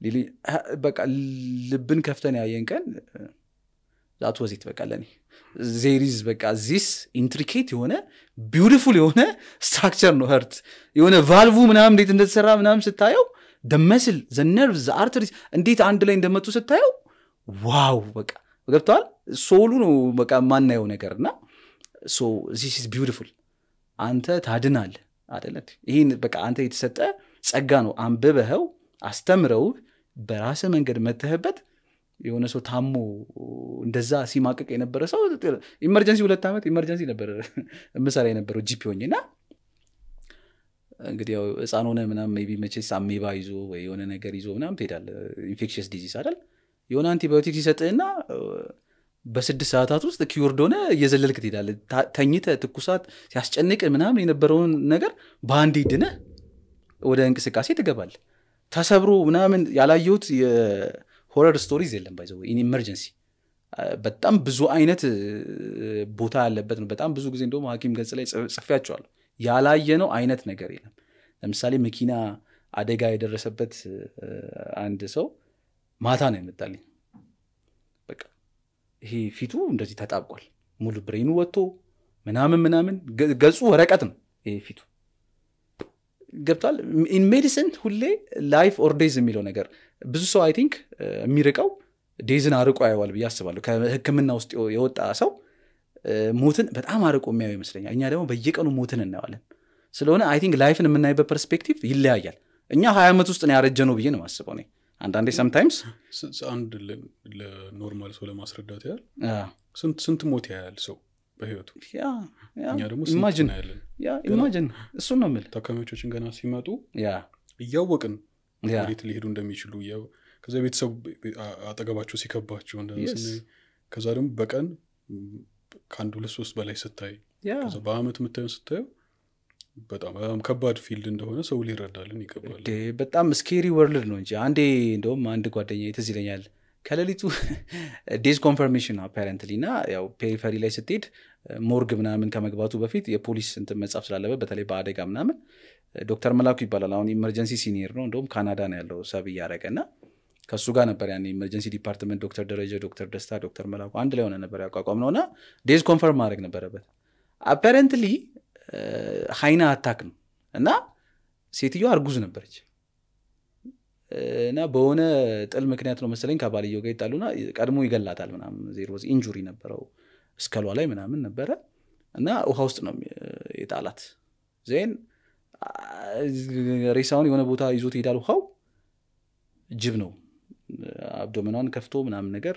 በቃ ልብን ከፍተን ያየን ቀን ዛት ወዚት በቃ ለኔ ዜሪዝ በቃ ዚስ ኢንትሪኬት የሆነ ቢውቲፉል የሆነ ስትራክቸር ነው ህርት የሆነ ቫልቡ ምናምን እንዴት እንደተሰራ ምናምን ስታየው ደመስል ዘነርቭ ዘአርተሪስ እንዴት አንድ ላይ እንደመጡ ስታየው ዋው በቃ ገብተዋል ሶሉ ነው በቃ የማናየው ነገር እና ሶ ዚስ ኢዝ ቢውቲፉል አንተ ታድናል አደለ ይህን በቃ አንተ የተሰጠ ጸጋ ነው አንብበኸው አስተምረው በራስ መንገድ መተህበት የሆነ ሰው ታሞ እንደዛ ሲማቀቅ የነበረ ሰው ኢመርጀንሲ ሁለት ዓመት ኢመርጀንሲ ነበር የምሰራ የነበረው ጂፒ ሆኜ እና እንግዲህ ያው ህፃን ሆነ ምናምን ሜይ ቢ መቼስ አሜባ ይዞ ወይ የሆነ ነገር ይዞ ምናምን ትሄዳለ ኢንፌክሽስ ዲዚዝ አይደል የሆነ አንቲባዮቲክ ሲሰጥህና በስድስት ሰዓታት ውስጥ ኪውርድ ሆነ እየዘለልክ ትሄዳለ ተኝተ ትኩሳት ሲያስጨንቅ ምናምን የነበረውን ነገር በአንድ ድነህ ወደ እንቅስቃሴ ትገባል ተሰብሮ ምናምን ያላየሁት የሆረር ስቶሪዝ የለም ባይዘ ኢመርጀንሲ በጣም ብዙ አይነት ቦታ ያለበት ነው በጣም ብዙ ጊዜ እንደውም ሀኪም ገጽ ላይ ጽፌያቸዋለሁ ያላየነው አይነት ነገር የለም ለምሳሌ መኪና አደጋ የደረሰበት አንድ ሰው ማታ ነው የመጣልኝ በቃ ይሄ ፊቱ እንደዚህ ተጣብቋል ሙሉ ብሬኑ ወጥቶ ምናምን ምናምን ገጹ ወረቀት ነው ይሄ ፊቱ ገብቷል ኢን ሜዲሲን ሁሌ ላይፍ ኦር ዴዝ የሚለው ነገር ብዙ ሰው አይ ቲንክ የሚርቀው ዴዝን አርቆ ያየዋል ብዬ አስባለሁ ከህክምና ውስጥ የወጣ ሰው ሞትን በጣም አርቆ የሚያየው ይመስለኛል እኛ ደግሞ በየቀኑ ሞትን እናየዋለን ስለሆነ አይ ቲንክ ላይፍን የምናይበት ፐርስፔክቲቭ ይለያያል እኛ ሀያ ዓመት ውስጥ ነው ያረጀ ነው ብዬ ነው ማስበው እኔ አንዳንዴ ሰምታይምስ ስ- ስ- አንድ ለ- ለኖርማል ሰው ለማስረዳት ያህል ስንት ስንት ሞት ያያል ሰው በህይወቱ እኛ ደግሞ ስንት ኢማጅን እናያለን ኢማጅን እሱን ነው የምልህ ታካሚዎቻችን ገና ሲመጡ ያ እያወቅን ያ ወዴት ሊሄዱ እንደሚችሉ እያው- ከዛ ቤተሰብ አ- አጠገባቸው ሲከባቸው እንደዛ Yes. ስናይ፣ ከዛ ደግሞ በቀን ም፣ ከአንድ ሁለት ሶስት በላይ ስታይ ያ ከዛ በአመት የምታየው ስታየው በጣም በጣም ከባድ ፊልድ እንደሆነ ሰው ሊረዳልን ይገባል እንዴ፣ በጣም ስኬሪ ወርልድ ነው እንጂ አንዴ እንደውም አንድ ጓደኛ ትዝ ይለኛል ከሌሊቱ ዴዝ ኮንፈርሜሽን አፓረንትሊ እና ያው ፔሪፈሪ ላይ ስትሄድ ሞርግ ምናምን ከመግባቱ በፊት የፖሊስ እንትን መጻፍ ስላለበት በተለይ በአደጋ ምናምን ዶክተር መላኩ ይባላል አሁን ኢመርጀንሲ ሲኒየር ነው እንደውም ካናዳ ነው ያለው ሰብ እያደረገ እና ከእሱ ጋር ነበር ያን ኢመርጀንሲ ዲፓርትመንት ዶክተር ደረጀ ዶክተር ደስታ ዶክተር መላኩ አንድ ላይ ሆነ ነበር ያቋቋም ነው እና ዴዝ ኮንፈርም ማድረግ ነበረበት አፓረንትሊ ሀይና አታክ ነው እና ሴትዮዋ እርጉዝ ነበረች እና በሆነ ጥል ምክንያት ነው መሰለኝ ከባልየው ጋር ይጣሉና ቀድሞ ይገላታል ምናምን ዜሮ ኢንጁሪ ነበረው እስከሏ ላይ ምናምን ነበረ እና ውሃ ውስጥ ነው የጣላት ዜን ሬሳውን የሆነ ቦታ ይዞት ይሄዳል ውሃው ጅብ ነው አብዶመኗን ከፍቶ ምናምን ነገር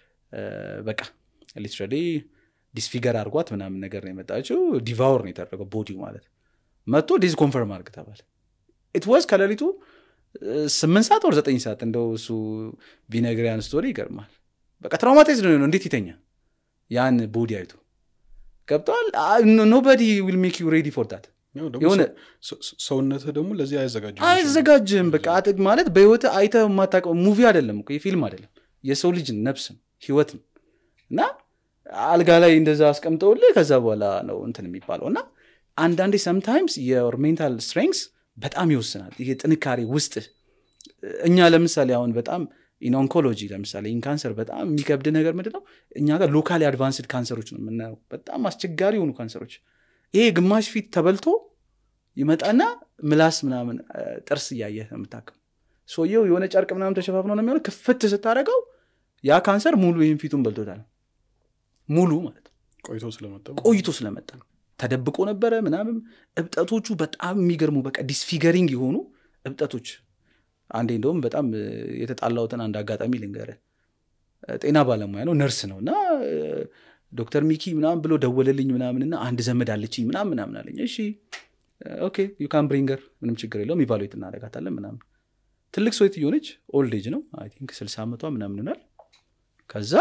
በቃ ሊትራሊ ዲስፊገር አድርጓት ምናምን ነገር ነው የመጣችው ዲቫውር ነው የተደረገው ቦዲው ማለት መጥቶ ዲዝ ኮንፈርም አድርግ ተባለ ኢት ዋዝ ከሌሊቱ ስምንት ሰዓት ወር ዘጠኝ ሰዓት እንደው እሱ ቢነግሪያን ስቶሪ ይገርማል በቃ ትራውማታይዝ ነው እንዴት ይተኛ ያን ቦዲ አይቶ ገብተዋል ኖበዲ ዊል ሜክ ዩ ሬዲ ፎር ዳት ያው ደግሞ የሆነ ሰው- ሰው- ሰውነትህ ደግሞ ለዚህ አይዘጋጅም አይዘጋጅም በቃ አጥ- ማለት በህይወት አይተ የማታውቀው ሙቪ አይደለም እኮ የፊልም አይደለም የሰው ልጅ ነፍስ ነው ህይወት ነው እና አልጋ ላይ እንደዛ አስቀምጠውልህ ከዛ በኋላ ነው እንትን የሚባለው እና አንዳንዴ ሰምታይምስ የር ሜንታል ስትሬንግስ በጣም ይወስናል ይሄ ጥንካሬ ውስጥ እኛ ለምሳሌ አሁን በጣም ኢን ኦንኮሎጂ ለምሳሌ ኢን ካንሰር በጣም የሚከብድ ነገር ምንድን ነው እኛ ጋር ሎካሊ አድቫንስድ ካንሰሮች ነው የምናየው በጣም አስቸጋሪ የሆኑ ካንሰሮች ይሄ ግማሽ ፊት ተበልቶ ይመጣና ምላስ ምናምን እ፣ ጥርስ እያየህ ነው የምታክም ሰውየው የሆነ ጨርቅ ምናምን ተሸፋፍኖ ነው የሚሆነው ክፍት ስታደረገው ያ ካንሰር ሙሉ ይህን ፊቱን በልቶታል ሙሉ ማለት ነው ቆይቶ ስለመጣ ቆይቶ ስለመጣ ተደብቆ ነበረ ምናምን እብጠቶቹ በጣም የሚገርሙ በቃ ዲስፊገሪንግ የሆኑ እብጠቶች አንዴ እንደውም በጣም እ፣ የተጣላሁትን አንድ አጋጣሚ ልንገረ ጤና ባለሙያ ነው ነርስ ነው እና እ፣ ዶክተር ሚኪ ምናምን ብሎ ደወለልኝ ምናምንና አንድ ዘመድ አለችኝ ምናምን ምናምን አለኝ እሺ ኦኬ ዩ ካን ብሪንገር ምንም ችግር የለውም ኢቫሉዌት እናደርጋታለን ምናምን ትልቅ ሰው የሆነች ኦልድ ኤጅ ነው አይ ቲንክ ስልሳ ዓመቷ ምናምን ይሆናል ከዛ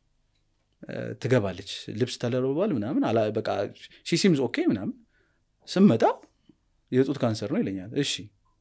እ፣ ትገባለች ልብስ ተለርቧል ምናምን አላ- በቃ ሺሲምዝ ኦኬ ምናምን ስመጣ የጡት ካንሰር ነው ይለኛል እሺ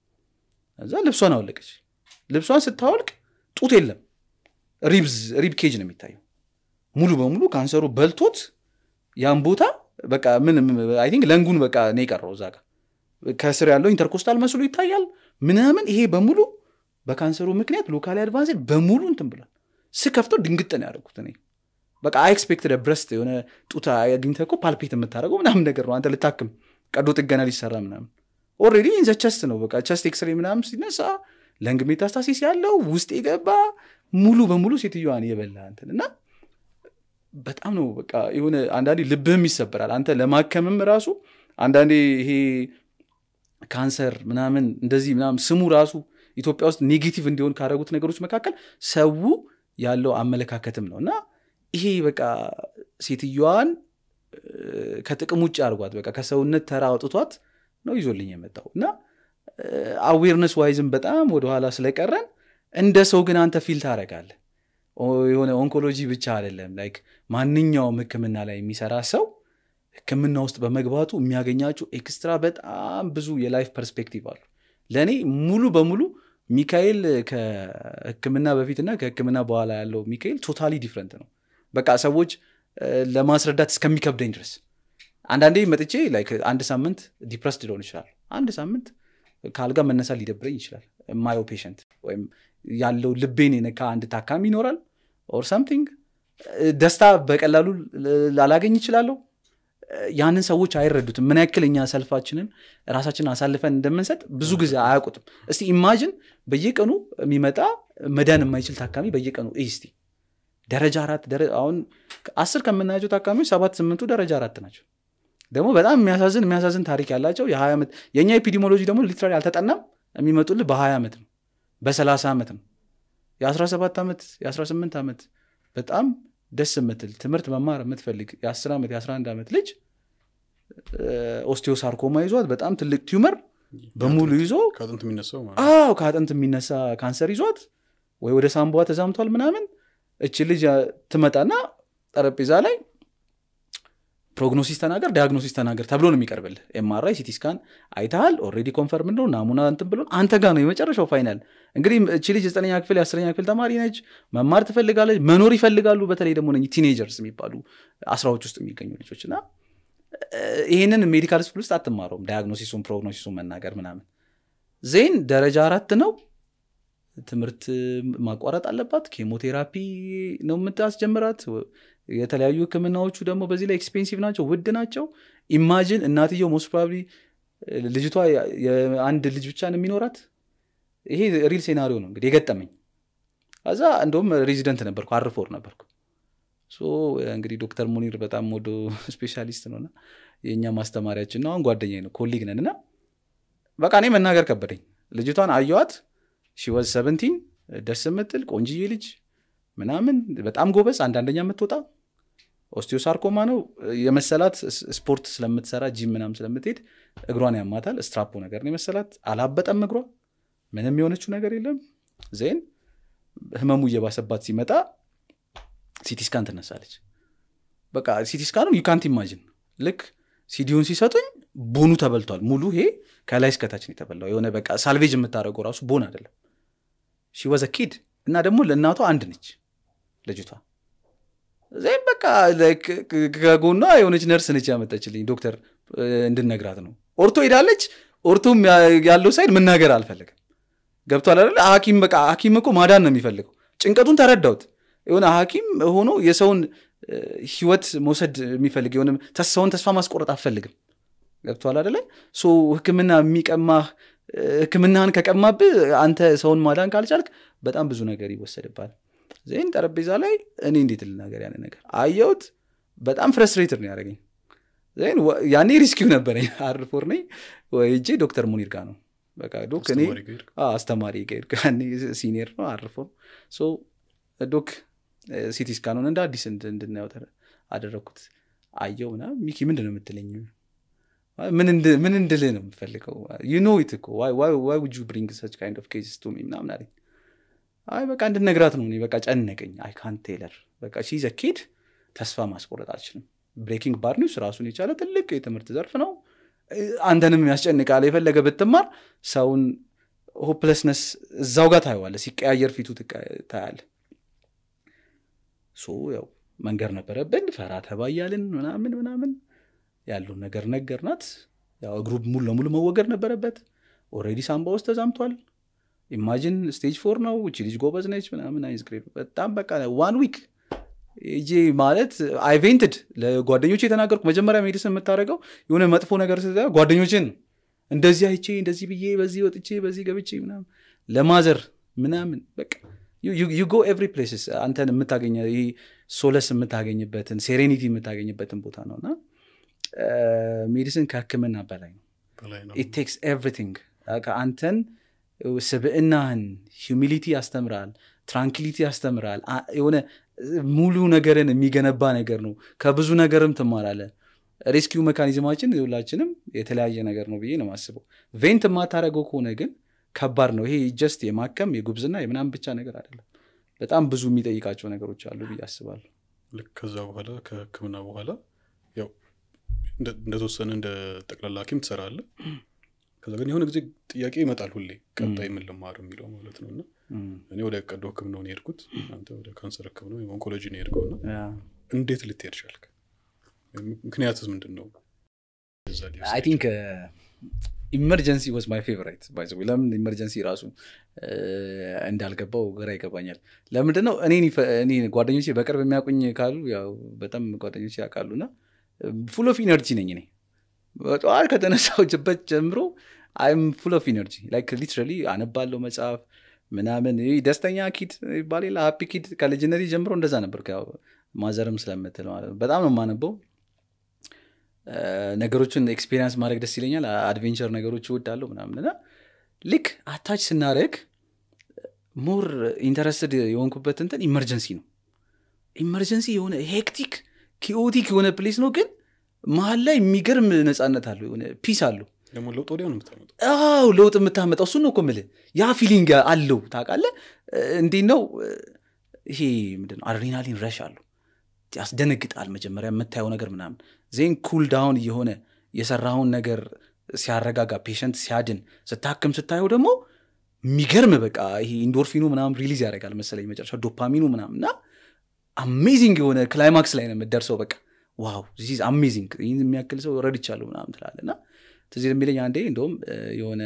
እዛ ልብሷን አወለቀች ልብሷን ስታወልቅ ጡት የለም ሪብዝ ሪብ ኬጅ ነው የሚታየው ሙሉ በሙሉ ካንሰሩ በልቶት ያን ቦታ በቃ ምን አይ ቲንክ ለንጉን በቃ ነው የቀረው እዛ ጋር ከስር ያለው ኢንተርኮስታል መስሎ ይታያል ምናምን ይሄ በሙሉ በካንሰሩ ምክንያት ሎካሊ አድቫንስድ በሙሉ እንትን ብሏል ስከፍተው ድንግጥ ነው ያደረጉት እኔ በቃ አይኤክስፔክትድ ብረስት የሆነ ጡት አግኝተህ እኮ ፓልፔት የምታደርገው ምናምን ነገር ነው አንተ ልታክም ቀዶ ጥገና ሊሰራ ምናምን ኦልሬዲ ኢንዘ ቸስት ነው በቃ ቸስት ኤክስሬ ምናምን ሲነሳ ለንግ ሜታስታሲስ ያለው ውስጥ የገባ ሙሉ በሙሉ ሴትዮዋን የበላ እንትን እና በጣም ነው በቃ የሆነ አንዳንዴ ልብህም ይሰበራል አንተ ለማከምም ራሱ አንዳንዴ ይሄ ካንሰር ምናምን እንደዚህ ምናምን ስሙ ራሱ ኢትዮጵያ ውስጥ ኔጌቲቭ እንዲሆን ካደረጉት ነገሮች መካከል ሰው ያለው አመለካከትም ነው እና ይሄ በቃ ሴትዮዋን እ፣ ከጥቅም ውጭ አድርጓት በቃ ከሰውነት ተራ አውጥቷት ነው ይዞልኝ የመጣው እና አዌርነስ ዋይዝም በጣም ወደኋላ ስለቀረን እንደ ሰው ግን አንተ ፊል ታደርጋለህ ኦ- የሆነ ኦንኮሎጂ ብቻ አይደለም ላይክ ማንኛውም ህክምና ላይ የሚሰራ ሰው ህክምና ውስጥ በመግባቱ የሚያገኛቸው ኤክስትራ በጣም ብዙ የላይፍ ፐርስፔክቲቭ አሉ ለእኔ ሙሉ በሙሉ ሚካኤል ከህክምና በፊትና ከህክምና በኋላ ያለው ሚካኤል ቶታሊ ዲፍረንት ነው በቃ ሰዎች እ፣ ለማስረዳት እስከሚከብደኝ ድረስ አንዳንዴ መጥቼ ላይክ አንድ ሳምንት ዲፕረስድ ሊሆን ይችላል አንድ ሳምንት ከአልጋ መነሳት ሊደብረኝ ይችላል የማየው ፔሸንት ወይም ያለው ልቤን የነካ አንድ ታካሚ ይኖራል ኦር ሳምቲንግ ደስታ በቀላሉ ል- ላላገኝ ይችላለሁ ያንን ሰዎች አይረዱትም ምን ያክል እኛ ሰልፋችንን ራሳችንን አሳልፈን እንደምንሰጥ ብዙ ጊዜ አያውቁትም እስቲ ኢማጅን በየቀኑ የሚመጣ መዳን የማይችል ታካሚ በየቀኑ እይ እስቲ ደረጃ አራት ደረ- አሁን አስር ከምናያቸው ታካሚዎች ሰባት ስምንቱ ደረጃ አራት ናቸው ደግሞ በጣም የሚያሳዝን የሚያሳዝን ታሪክ ያላቸው የሀያ ዓመት የእኛ ኤፒዲሞሎጂ ደግሞ ሊትራሊ አልተጠናም የሚመጡልህ በሀያ ዓመት ነው በሰላሳ ዓመት ነው የ17 ዓመት የ18 ዓመት በጣም ደስ የምትል ትምህርት መማር የምትፈልግ የ10 ዓመት የ11 ዓመት ልጅ ኦስቲዮሳርኮማ ይዟት በጣም ትልቅ ቲዩመር በሙሉ ይዞ ከአጥንት የሚነሳው ማለት አዎ ከአጥንት የሚነሳ ካንሰር ይዟት ወይ ወደ ሳምቧ ተዛምቷል ምናምን እች ልጅ ትመጣና ጠረጴዛ ላይ ፕሮግኖሲስ ተናገር ዲያግኖሲስ ተናገር ተብሎ ነው የሚቀርብልህ ኤምአርአይ ሲቲ ስካን አይተሃል ኦልሬዲ ኮንፈርም ነው ናሙና እንትን ብሎ አንተ ጋር ነው የመጨረሻው ፋይናል እንግዲህ እቺ ልጅ ዘጠነኛ ክፍል የአስረኛ ክፍል ተማሪ ነች መማር ትፈልጋለች መኖር ይፈልጋሉ በተለይ ደግሞ እነኚህ ቲኔጀርስ የሚባሉ አስራዎች ውስጥ የሚገኙ ልጆች እና ይህንን ሜዲካል ስኩል ውስጥ አትማረውም ዳያግኖሲሱን ፕሮግኖሲሱን መናገር ምናምን ዜን ደረጃ አራት ነው ትምህርት ማቋረጥ አለባት ኬሞቴራፒ ነው የምታስጀምራት የተለያዩ ህክምናዎቹ ደግሞ በዚህ ላይ ኤክስፔንሲቭ ናቸው ውድ ናቸው ኢማጂን እናትየው ሞስት ፕሮባብሊ ልጅቷ የአንድ ልጅ ብቻ ነው የሚኖራት ይሄ ሪል ሴናሪዮ ነው እንግዲህ የገጠመኝ ከዛ እንደውም ሬዚደንት ነበርኩ አርፎር ነበርኩ እንግዲህ ዶክተር ሙኒር በጣም ወዶ ስፔሻሊስት ነውና የእኛ ማስተማሪያችን ነው አሁን ጓደኛ ነው ኮሊግ ነን እና በቃ እኔ መናገር ከበደኝ ልጅቷን አየዋት ሺወዝ ሰቨንቲን ደስ የምትል ቆንጅዬ ልጅ ምናምን በጣም ጎበዝ አንዳንደኛ የምትወጣ ኦስቲዮሳርኮማ ነው የመሰላት ስፖርት ስለምትሰራ ጂም ምናም ስለምትሄድ እግሯን ያማታል ስትራፖ ነገር ነው የመሰላት አላበጠም እግሯ ምንም የሆነችው ነገር የለም ዜን ህመሙ እየባሰባት ሲመጣ ሲቲስካን ትነሳለች በቃ ሲቲስካኑ ዩካንት ኢማጂን ልክ ሲዲውን ሲሰጡኝ ቦኑ ተበልቷል ሙሉ ይሄ ከላይ እስከታች ነው የተበላው የሆነ በቃ ሳልቬጅ የምታደርገው ራሱ ቦን አይደለም ሺወዘ ኪድ እና ደግሞ ለእናቷ አንድ ነች ልጅቷ ዜም በቃ ከጎኗ የሆነች ነርስ ነች ያመጠችልኝ ዶክተር እንድነግራት ነው ኦርቶ ሄዳለች ኦርቶም ያለው ሳይድ መናገር አልፈለግም ገብቷል አይደለ ሀኪም በቃ ሀኪም እኮ ማዳን ነው የሚፈልገው ጭንቀቱን ተረዳውት የሆነ ሀኪም ሆኖ የሰውን ህይወት መውሰድ የሚፈልግ የሆነ ሰውን ተስፋ ማስቆረጥ አፈልግም ገብቷል አደለ ህክምና የሚቀማህ ህክምናህን ከቀማብህ አንተ ሰውን ማዳን ካልቻልክ በጣም ብዙ ነገር ይወሰድባል ዜን ጠረጴዛ ላይ እኔ እንዴት ልናገር ያን ነገር አየውት በጣም ፍረስትሬትድ ነው ያደረገኝ ዜን ያኔ ሪስኪው ነበረኝ አርፎር ነኝ ወይጄ ዶክተር ሙኒር ጋር ነው በቃ ዶክ እኔ አስተማሪ ጋር ሲኒየር ነው አርፎር ዶክ ሲቲ ስካኑን እንደ አዲስ እንድናየው አደረግኩት አየው ና ሚኪ ምንድን ነው የምትለኝ ምን እንድልህ ነው የምፈልገው ዩ ኖ ኢት እኮ ዋይ ውድ ዩ ብሪንግ ሰች ካይንድ ኦፍ ኬዝስ ቱ ሚ ምናምን አለኝ አይ በቃ እንድነግራት ነው እኔ በቃ ጨነቀኝ አይ ካን ቴለር በቃ ሺዘ ኪድ ተስፋ ማስቆረጥ አልችልም ብሬኪንግ ባድ ኒውስ ራሱን የቻለ ትልቅ የትምህርት ዘርፍ ነው አንተንም ያስጨንቃል የፈለገ ብትማር ሰውን ሆፕለስነስ እዛው ጋር ታየዋለ ሲቀያየር ፊቱ ታያለ ሶ ያው መንገር ነበረብን ፈራ ተባያልን ምናምን ምናምን ያለውን ነገር ነገርናት ያው እግሩ ሙሉ ለሙሉ መወገድ ነበረበት ኦሬዲ ሳምባ ውስጥ ተዛምቷል ኢማጂን ስቴጅ ፎር ነው እቺ ልጅ ጎበዝ ነች ምናምን አይዝ ግሬድ በጣም በቃ ዋን ዊክ እጄ ማለት አይቬንትድ ለጓደኞች የተናገርኩ መጀመሪያ ሜዲስን የምታደርገው የሆነ መጥፎ ነገር ስ ጓደኞችን እንደዚህ አይቼ እንደዚህ ብዬ በዚህ ወጥቼ በዚህ ገብቼ ምናምን ለማዘር ምናምን በቃ ዩ ጎ ኤቭሪ ፕሌስስ አንተን የምታገኘ ይህ ሶለስ የምታገኝበትን ሴሬኒቲ የምታገኝበትን ቦታ ነው እና ሜዲሲን ከህክምና በላይ ነው ኢት ቴክስ ኤቭሪቲንግ አንተን ስብዕናህን ሂሚሊቲ ያስተምራል ትራንኪሊቲ ያስተምራል የሆነ ሙሉ ነገርን የሚገነባ ነገር ነው ከብዙ ነገርም ትማራለ ሬስኪው ሜካኒዝማችን ሁላችንም የተለያየ ነገር ነው ብዬ ነው ማስበው ቬንት የማታደረገው ከሆነ ግን ከባድ ነው ይሄ ጀስት የማከም የጉብዝና የምናም ብቻ ነገር አይደለም በጣም ብዙ የሚጠይቃቸው ነገሮች አሉ ብዬ አስባለሁ ልክ ከዛ በኋላ ከህክምና በኋላ ያው እንደተወሰነ እንደ ጠቅላላ ሀኪም ትሰራለ ከዛ ግን የሆነ ጊዜ ጥያቄ ይመጣል ሁሌ ቀጣይ ምን ልማር የሚለው ማለት ነው እና እኔ ወደ ቀዶ ህክምናው ነው የሄድኩት አንተ ወደ ካንሰር ህክምና ኦንኮሎጂ ነው የሄድከው እና እንዴት ልትሄድ ቻልክ ምክንያትስ ምንድን ነው አይ ቲንክ ኢመርጀንሲ ወዝ ማይ ፌቨራይት ባይዘ ለምን ኢመርጀንሲ ራሱ እንዳልገባው ግራ ይገባኛል ለምንድን ነው እኔ ጓደኞቼ በቅርብ የሚያውቁኝ ካሉ ያው በጣም ጓደኞቼ ያውቃሉ እና ፉል ኦፍ ኢነርጂ ነኝ እኔ በጠዋት ከተነሳሁበት ጀምሮ አይም ፉል ኦፍ ኢነርጂ ላይክ ሊትራሊ አነባለው መጽሐፍ ምናምን ደስተኛ ኪድ ይባል ሀፒ ኪድ ከልጅነት ጀምሮ እንደዛ ነበር ማዘርም ስለምትል ማለት ነው በጣም ነው የማነበው ነገሮችን ኤክስፔሪንስ ማድረግ ደስ ይለኛል አድቬንቸር ነገሮች እወዳለሁ ምናምን እና ልክ አታች ስናደረግ ሞር ኢንተረስትድ የሆንኩበት እንትን ኢመርጀንሲ ነው ኢመርጀንሲ የሆነ ሄክቲክ ኪኦቲክ የሆነ ፕሌስ ነው ግን መሀል ላይ የሚገርም ነፃነት አለው የሆነ ፒስ አለው ደግሞ ለውጥ ወዲያው ነው የምታመጣው አው ለውጥ የምታመጣው እሱ ነው እኮ የምልህ ያ ፊሊንግ አለው ታውቃለህ እንዴት ነው ይሄ ምንድን ነው አድሬናሊን ረሽ አለው ያስደነግጣል መጀመሪያ የምታየው ነገር ምናምን ዜን ኩል ዳውን እየሆነ የሰራውን ነገር ሲያረጋጋ ፔሸንት ሲያድን ስታክም ስታየው ደግሞ የሚገርም በቃ ይሄ ኢንዶርፊኑ ምናምን ሪሊዝ ያደርጋል መሰለኝ መጨረሻ ዶፓሚኑ ምናምን እና አሜዚንግ የሆነ ክላይማክስ ላይ ነው የምደርሰው በቃ ዋው ዚስ አሜዚንግ ይህን የሚያክል ሰው ረድቻለሁ ምናምን ትላለ እና ትዝ የሚለኝ አንዴ እንደውም የሆነ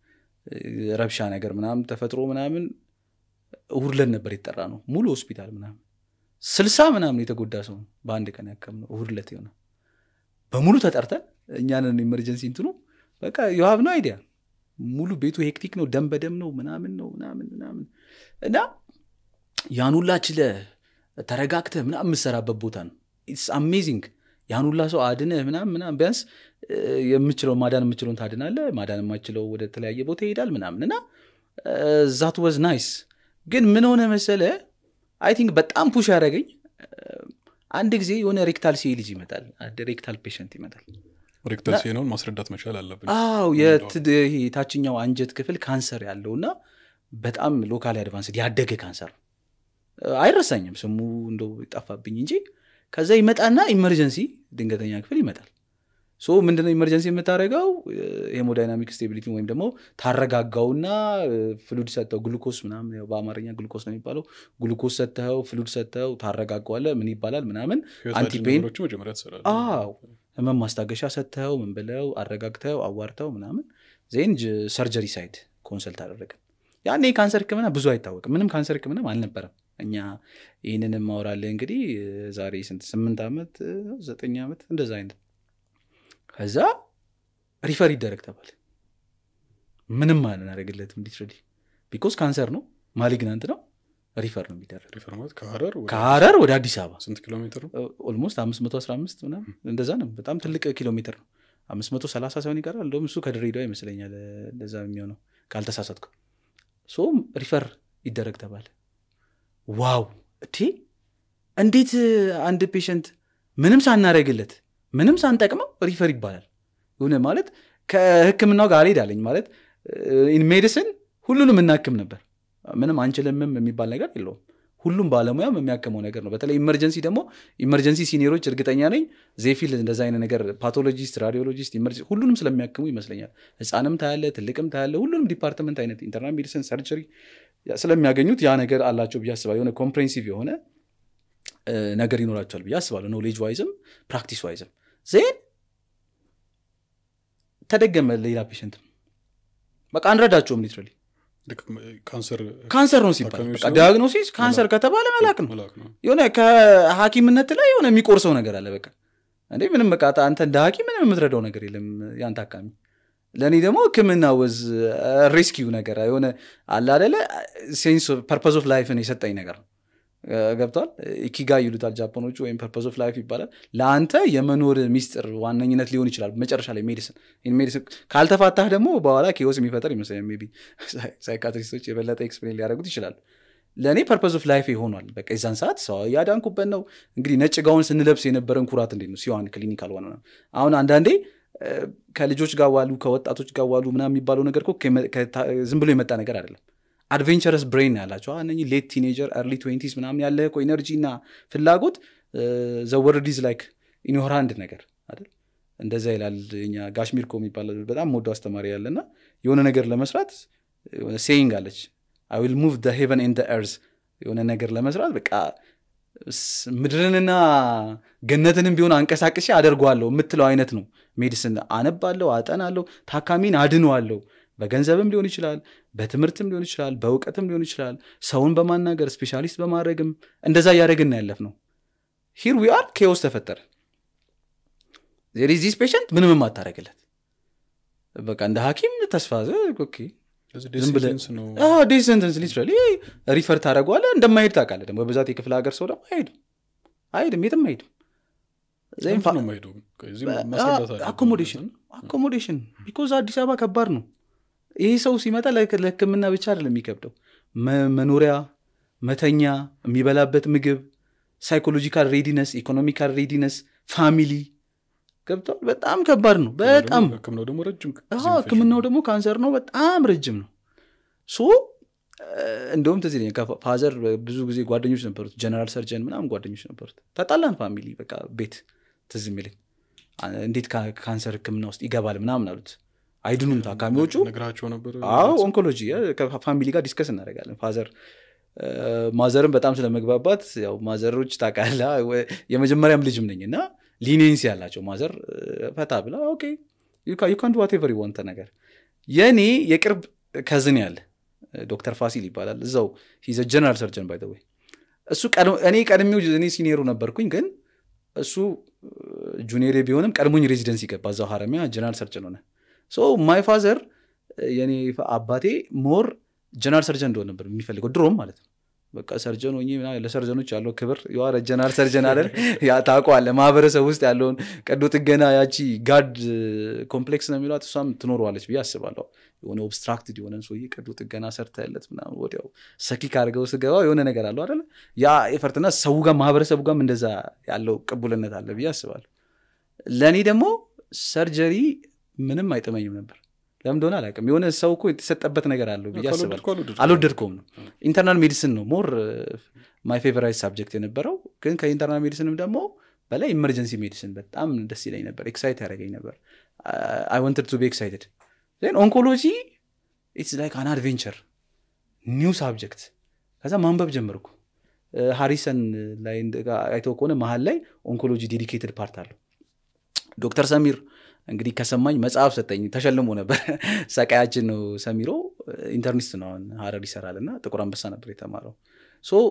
ረብሻ ነገር ምናምን ተፈጥሮ ምናምን እሁድለን ነበር የተጠራ ነው ሙሉ ሆስፒታል ምናምን ስልሳ ምናምን የተጎዳ ሰው በአንድ ቀን ያከም ነው እሁድለት የሆነ በሙሉ ተጠርተን እኛንን ኢመርጀንሲ እንትኑ በቃ የሀብ ነው አይዲያ ሙሉ ቤቱ ሄክቲክ ነው ደም በደም ነው ምናምን ነው ምናምን ምናምን እና ያን ሁላ ችለ ተረጋግተ ምናምን የምሰራበት ቦታ ነው ኢትስ አሜዚንግ ያን ሁላ ሰው አድነህ ምናምን ምናምን ቢያንስ የምችለው ማዳን የምችለውን ታድናለ ማዳን የማችለው ወደ ተለያየ ቦታ ይሄዳል ምናምን እና ዛት ወዝ ናይስ ግን ምን ሆነ መሰለ አይ ቲንክ በጣም ፑሽ ያደረገኝ አንድ ጊዜ የሆነ ሬክታል ሲ ልጅ ይመጣል ሬክታል ፔሽንት ይመጣል ሬክተር ሲሆነውን ማስረዳት መቻል አለብን አው የታችኛው አንጀት ክፍል ካንሰር ያለው እና በጣም ሎካሊ አድቫንስድ ያደገ ካንሰር አይረሳኝም ስሙ እንደው ጠፋብኝ እንጂ ከዛ ይመጣና ኢመርጀንሲ ድንገተኛ ክፍል ይመጣል ሶ ምንድነው ኢመርጀንሲ የምታደረገው ሄሞዳይናሚክ ስቴቢሊቲ ወይም ደግሞ ታረጋጋውና ፍሉድ ሰጥተው ግሉኮስ ምናምን በአማርኛ ግሉኮስ ነው የሚባለው ግሉኮስ ሰጥተው ፍሉድ ሰጥተው ታረጋገዋለ ምን ይባላል ምናምን አንቲፔን መጀመሪያ ትሰራለህ አዎ ህመም ማስታገሻ ሰጥተው ምን ብለው አረጋግተው አዋርተው ምናምን ዜን ሰርጀሪ ሳይድ ኮንሰልት አደረግን ያኔ የካንሰር ህክምና ብዙ አይታወቅም ምንም ካንሰር ህክምናም አልነበረም እኛ ይህንንም ማውራለ እንግዲህ ዛሬ ስንት ስምንት ዓመት ዘጠኝ ዓመት እንደዛ አይነት ከዛ ሪፈር ይደረግ ተባለ ምንም አልናደረግለትም ሊትራሊ ቢኮዝ ካንሰር ነው ማሊግናንት ነው ሪፈር ነው የሚደረግ ሪፈር ማለት ከሀረር ወደ ከሀረር ወደ አዲስ አበባ ስንት ኪሎ ሜትር ነው ኦልሞስት አምስት መቶ አስራ አምስት ምናምን እንደዛ ነው በጣም ትልቅ ኪሎ ሜትር ነው አምስት መቶ ሰላሳ ሳይሆን ይቀራል እንደውም እሱ ከድሬዳዋ ይመስለኛል እንደዛ የሚሆነው ካልተሳሳትኩ ሶ ሪፈር ይደረግ ተባለ ዋው እቴ እንዴት አንድ ፔሸንት ምንም ሳናደረግለት ምንም ሳንጠቅመው ሪፈር ይባላል ሆነ ማለት ከህክምናው ጋር አልሄዳለኝ ማለት ኢን ሜዲሲን ሁሉንም እናክም ነበር ምንም አንችልምም የሚባል ነገር የለውም ሁሉም ባለሙያም የሚያክመው ነገር ነው በተለይ ኢመርጀንሲ ደግሞ ኢመርጀንሲ ሲኒሮች እርግጠኛ ነኝ ዜፊል እንደዛ አይነት ነገር ፓቶሎጂስት ራዲዮሎጂስት ሁሉንም ስለሚያክሙ ይመስለኛል ህፃንም ታያለ ትልቅም ታያለ ሁሉንም ዲፓርትመንት አይነት ኢንተርናል ሜዲሲን ሰርጀሪ ስለሚያገኙት ያ ነገር አላቸው ብዬ አስባለሁ የሆነ ኮምፕሬንሲቭ የሆነ ነገር ይኖራቸዋል ብዬ አስባለሁ ኖሌጅ ዋይዝም ፕራክቲስ ዋይዝም ዜን ተደገመ ሌላ ፔሽንትም በቃ አንረዳቸውም ሊትራሊ ልክ ካንሰር ካንሰር ነው ሲባል ታካሚዎች በቃ ሲሆኑ ዲያግኖሲስ ካንሰር ከተባለ መላክ ነው መላክ ነው የሆነ ከሀኪምነት ላይ የሆነ የሚቆርሰው ነገር አለ በቃ እንዴ ምንም በቃ አንተ እንደ ሀኪም ምንም የምትረዳው ነገር የለም ያን ታካሚ ለእኔ ደግሞ ህክምና ወዝ ሬስኪው ነገር የሆነ አለ አደለ ሴንስ ፐርፐዝ ኦፍ ላይፍን የሰጠኝ ነገር ነው ገብቷል ኢኪጋ ይሉታል ጃፓኖቹ ወይም ፐርፐዝ ኦፍ ላይፍ ይባላል ለአንተ የመኖር ሚስጥር ዋነኝነት ሊሆን ይችላል መጨረሻ ላይ ሜዲሲን ሜዲሲን ካልተፋታህ ደግሞ በኋላ ኬዎስ የሚፈጠር ይመስለኛል ሜይ ቢ ሳይካትሪስቶች የበለጠ ኤክስፕሌን ሊያደርጉት ይችላሉ ለእኔ ፐርፐዝ ኦፍ ላይፍ ይሆኗል በቃ የዛን ሰዓት ሰው ያዳንኩበት ነው እንግዲህ ነጭ ጋውን ስንለብስ የነበረን ኩራት እንዴት ነው ሲዋን ክሊኒካል ሆነ አሁን አንዳንዴ እ፣ ከልጆች ጋር ዋሉ ከወጣቶች ጋር ዋሉ ምናምን የሚባለው ነገር እኮ ከመ- ከታ- ዝም ብሎ የመጣ ነገር አይደለም አድቬንቸረስ ብሬን ያላቸው እነ ሌት ቲኔጀር ኤርሊ ትዌንቲስ ምናምን ያለ እኮ ኤነርጂ እና ፍላጎት ዘወርዲዝ ላይክ ኢንሆራንድ ነገር አይደል እንደዛ ይላል እኛ ጋሽሚርኮ የሚባል በጣም ወዶ አስተማሪ ያለና የሆነ ነገር ለመስራት የሆነ ሴይንግ አለች አይ ዊል ሙቭ ሄቨን ኤንድ ኤርዝ የሆነ ነገር ለመስራት በቃ ስ- ምድርንና ገነትንም ቢሆን አንቀሳቅሼ አደርገዋለሁ የምትለው አይነት ነው ሜዲሲን አነባለሁ አጠናለሁ ታካሚን አድነዋለሁ በገንዘብም ሊሆን ይችላል በትምህርትም ሊሆን ይችላል በእውቀትም ሊሆን ይችላል ሰውን በማናገር ስፔሻሊስት በማድረግም እንደዛ እያደረግን ያለፍ ነው ሂር ዊ አር ኬዎስ ተፈጠረ ዚስ ፔሽንት ምንም የማታደረግለት በቃ እንደ ሐኪም ተስፋ ኦኬ ስለዚህ ዝም ብለህ- ዴሲሽንስ ነው ዴት ሰንተንስ ሊትራሊ ሪፈር ታደረገዋለህ እንደማይሄድ ታውቃለህ ደግሞ በብዛት የክፍለ ሀገር ሰው ደግሞ አይሄድም አይሄድም የትም አይሄድም ዘይም ለምንድን ነው የማይሄደው ግን? ከዚህ ማስረዳት አለብን። አኮሞዴሽን አኮሞዴሽን ቢኮዝ አዲስ አበባ ከባድ ነው ይሄ ሰው ሲመጣ ለህክ- ለህክምና ብቻ አይደለም የሚከብደው መ- መኖሪያ መተኛ የሚበላበት ምግብ ሳይኮሎጂካል ሬዲነስ ኢኮኖሚካል ሬዲነስ ፋሚሊ ገብተዋል በጣም ከባድ ነው በጣም ህክምናው ደግሞ ረጅም ጊዜ አዎ፣ የሚፈጅ ህክምናው ነው። ደግሞ ካንሰር ነው በጣም ረጅም ነው ሶ እ፣ እንደውም ትዝ ይለኛል ከፋ- ፋዘር ብዙ ጊዜ ጓደኞች ነበሩት ጀነራል ሰርጀን ምናምን ጓደኞች ነበሩት ተጣላን ፋሚሊ በቃ ቤት ትዝ የሚለኝ አ- እንዴት ካ- ካንሰር ህክምና ውስጥ ይገባል ምናምን አሉት አይድኑም ታካሚዎቹ ነግራቸው ነበር አዎ ኦንኮሎጂ እ፣ ከፋሚሊ ጋር ዲስከስ እናደርጋለን ፋዘር እ፣ ማዘርም በጣም ስለመግባባት ያው ማዘሮች ታውቃለህ ወ- የመጀመሪያም ልጅም ነኝ እና ሊኔንስ ያላቸው ማዘር እ፣ ፈታ ብላ ኦኬ ዩካን ዋቴቨር ወንተ ነገር የእኔ የቅርብ ከዝን ያለ እ፣ ዶክተር ፋሲል ይባላል እዛው ሂዘ ጀነራል ሰርጀን ባይ ወይ እሱ ቀድሞ- እኔ ቀድሜው እኔ ሲኒየሩ ነበርኩኝ ግን እሱ ጁኒየር ቢሆንም ቀድሞኝ ሬዚደንስ ይገባ እዛው ሀረሚያ ጀነራል ሰርጀን ሆነ ሶ ማይ ፋዘር የኔ አባቴ ሞር ጀነራል ሰርጀን እንደሆነ ነበር የሚፈልገው ድሮም ማለት ነው በቃ ሰርጀን ሆኜ ምናምን ለሰርጀኖች ያለው ክብር የዋረ ጀነራል ሰርጀን አለ ያ ታውቀዋለህ ማህበረሰብ ውስጥ ያለውን ቀዶ ጥገና ያቺ ጋድ ኮምፕሌክስ ነው የሚሏት እሷም ትኖረዋለች ብዬ አስባለሁ የሆነ ኦብስትራክትድ የሆነን ሰውዬ ቀዶ ጥገና ሰርተለት ምናምን ወዲያው ሰኪክ አድርገው ስገባ የሆነ ነገር አለው አደለ ያ ኤፈርትና ሰው ጋር ማህበረሰቡ ጋርም እንደዛ ያለው ቅቡልነት አለ ብዬ አስባለሁ ለእኔ ደግሞ ሰርጀሪ ምንም አይጥመኝም ነበር ለምን እንደሆነ አላውቅም የሆነ ሰው እኮ የተሰጠበት ነገር አለው ብዬ አስባለሁ ካልወደድኩ አልወደድኩም። አልወደድከውም ነው ኢንተርናል ሜዲሲን ነው ሞር ማይ ፌቨራይት ሳብጀክት የነበረው ግን ከኢንተርናል ሜዲሲንም ደግሞ በላይ ኢመርጀንሲ ሜዲሲን በጣም ደስ ይለኝ ነበር ኤክሳይት ያደረገኝ ነበር አይ ወንትድ ቱ ቢ ኤክሳይትድ ን ኦንኮሎጂ ኢትስ ላይክ አን አድቬንቸር ኒው ሳብጀክት ከዛ ማንበብ ጀመርኩ እ፣ ሃሪሰን ላይ እንደ- አይተው ከሆነ መሀል ላይ ኦንኮሎጂ ዴዲኬትድ ፓርት አለው ዶክተር ሰሚር እንግዲህ ከሰማኝ መጽሐፍ ሰጠኝ ተሸልሞ ነበር ሰቃያችን ነው ሰሚሮ ኢንተርኒስት ነው አሁን ሀረር ይሰራል እና ጥቁር አንበሳ ነበር የተማረው ሶ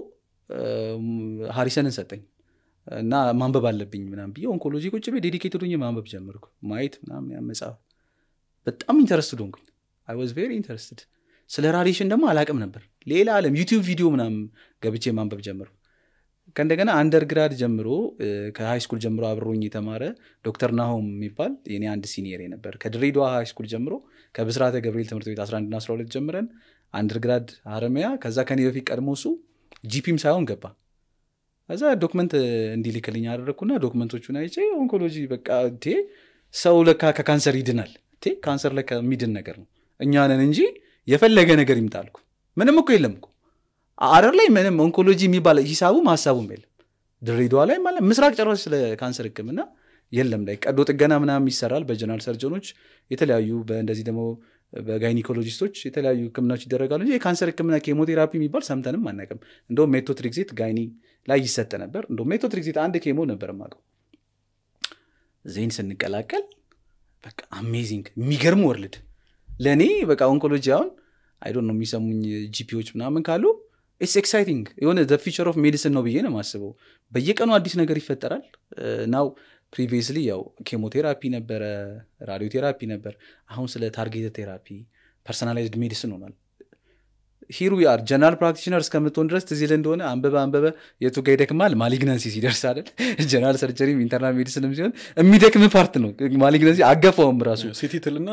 ሀሪሰንን ሰጠኝ እና ማንበብ አለብኝ ምናም ብዬ ኦንኮሎጂ ቁጭ ቤ ዴዲኬትድ ሆኜ ማንበብ ጀመርኩ ማየት ምናምን ያ መጽሐፍ በጣም ኢንተረስትድ ሆንኩኝ አይ ዋዝ ቬሪ ኢንተረስትድ ስለ ራዲሽን ደግሞ አላቅም ነበር ሌላ አለም ዩቲዩብ ቪዲዮ ምናምን ገብቼ ማንበብ ጀመርኩ ከእንደገና አንደርግራድ ጀምሮ ከሃይ ስኩል ጀምሮ አብሮኝ የተማረ ዶክተር ናሆም የሚባል የኔ አንድ ሲኒየር ነበር ከድሬዳዋ ሃይ ስኩል ጀምሮ ከብስራተ ገብርኤል ትምህርት ቤት 11 ና 12 ጀምረን አንደርግራድ ሀረሚያ ከዛ ከኔ በፊት ቀድሞ እሱ ጂፒም ሳይሆን ገባ ከዛ ዶክመንት እንዲልክልኝ አደረግኩና ዶክመንቶቹን አይቼ ኦንኮሎጂ በቃ ቴ ሰው ለካ ከካንሰር ይድናል ቴ ካንሰር ለካ የሚድን ነገር ነው እኛ ነን እንጂ የፈለገ ነገር ይምጣልኩ ምንም እኮ የለም እኮ አረር ላይ ምንም ኦንኮሎጂ የሚባል ሂሳቡም ሀሳቡም የለም ድሬዳዋ ላይ ማለት ምስራቅ ጨራሽ ስለ ካንሰር ህክምና የለም ላይ ቀዶ ጥገና ምናምን ይሰራል በጀነራል ሰርጀኖች የተለያዩ በእንደዚህ ደግሞ በጋይኒኮሎጂስቶች የተለያዩ ህክምናዎች ይደረጋሉ እንጂ የካንሰር ህክምና ኬሞቴራፒ የሚባል ሰምተንም አናውቅም እንደውም ሜቶትሪክዜት ጋይኒ ላይ ይሰጥ ነበር እንደውም ሜቶትሪክዜት አንድ ኬሞ ነበር ማቀው ዜን ስንቀላቀል በቃ አሜዚንግ የሚገርም ወርልድ ለእኔ በቃ ኦንኮሎጂ አሁን አይዶን ነው የሚሰሙኝ ጂፒዎች ምናምን ካሉ ኢትስ ኤክሳይቲንግ የሆነ ዘ ፊቸር ኦፍ ሜዲሲን ነው ብዬ ነው የማስበው በየቀኑ አዲስ ነገር ይፈጠራል ናው ፕሪቪየስሊ ያው ኬሞቴራፒ ነበረ ራዲዮቴራፒ ነበር አሁን ስለ ታርጌት ቴራፒ ፐርሰናላይዝድ ሜዲሲን ሆኗል ሂሩ ያር ጀነራል ፕራክቲሽነር እስከምትሆን ድረስ ትዝ ይልህ እንደሆነ አንበበ አንበበ የቱ ጋ ይደክማል ማሊግናንሲ ሲደርስ አይደል ጀነራል ሰርጀሪም ኢንተርናል ሜዲሲንም ሲሆን የሚደክም ፓርት ነው ማሊግናንሲ አገፋውም ራሱ ሲቲ ትልና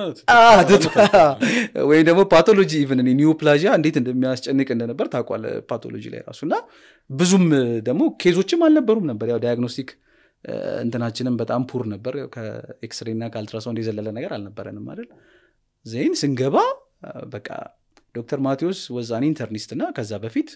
ወይም ደግሞ ፓቶሎጂ ኢቨን ኒውፕላዥያ እንዴት እንደሚያስጨንቅ እንደነበር ታውቋል ፓቶሎጂ ላይ ራሱ እና ብዙም ደግሞ ኬዞችም አልነበሩም ነበር ያው ዳያግኖስቲክ እንትናችንም በጣም ፑር ነበር ከኤክስሬ እና ከአልትራሳውንድ የዘለለ ነገር አልነበረንም አይደል ዜን ስንገባ በቃ ዶክተር ማቴዎስ ወዛኔ ኢንተርኒስት እና ከዛ በፊት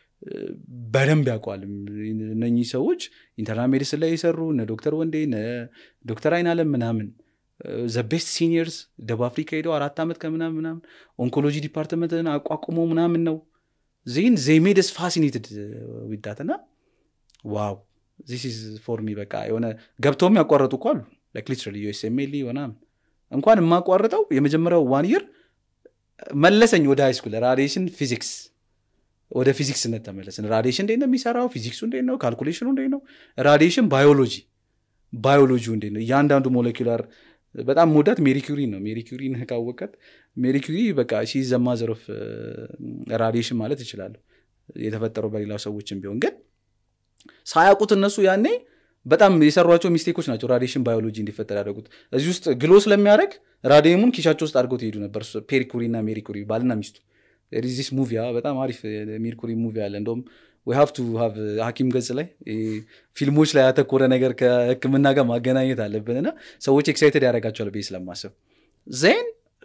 በደንብ ያውቋል እነኚህ ሰዎች ኢንተርናል ሜዲሲን ላይ የሰሩ እነ ዶክተር ወንዴ እነ ዶክተር አይናለም ምናምን ዘ ቤስት ሲኒየርስ ደቡብ አፍሪካ ሄደው አራት ዓመት ከምናምን ምናምን ኦንኮሎጂ ዲፓርትመንትን አቋቁሞ ምናምን ነው ዜን ዜሜደስ ፋሲኔትድ ዊዳት እና ዋው ዚስ ኢዝ ፎር ሚ በቃ የሆነ ገብተውም ያቋረጡ እኮ አሉ ላይክ ሊትራሊ ዩኤስኤምኤል ምናምን እንኳን የማቋርጠው የመጀመሪያው ዋን ይር መለሰኝ ወደ ሃይ ስኩል ራዲሽን ፊዚክስ ወደ ፊዚክስነት ተመለስን ራዲሽን እንዴት ነው የሚሰራው ፊዚክሱ እንዴት ነው ካልኩሌሽኑ እንዴት ነው ራዲሽን ባዮሎጂ ባዮሎጂ እንዴት ነው እያንዳንዱ ሞለኪላር በጣም መውዳት ሜሪኩሪ ነው ሜሪኩሪ ካወቀት ሜሪኩሪ በቃ ሺ ዘማዘር ኦፍ ራዲሽን ማለት ይችላለሁ የተፈጠረው በሌላው ሰዎችም ቢሆን ግን ሳያውቁት እነሱ ያኔ በጣም የሰሯቸው ሚስቴኮች ናቸው ራዲሽን ባዮሎጂ እንዲፈጠር ያደረጉት እዚህ ውስጥ ግሎ ስለሚያደረግ ራዲየሙን ኪሻቸው ውስጥ አድርገው ትሄዱ ነበር ፔሪኩሪ እና ሜሪኩሪ ባልና ሚስቱ ዚስ ሙቪ በጣም አሪፍ ሜርኩሪ ሙቪ አለ እንደውም we have to have ሀኪም ገጽ ላይ ፊልሞች ላይ ያተኮረ ነገር ከህክምና ጋር ማገናኘት አለብን እና ሰዎች ኤክሳይትድ ያደርጋቸዋል ብዬ ስለማስብ ዜን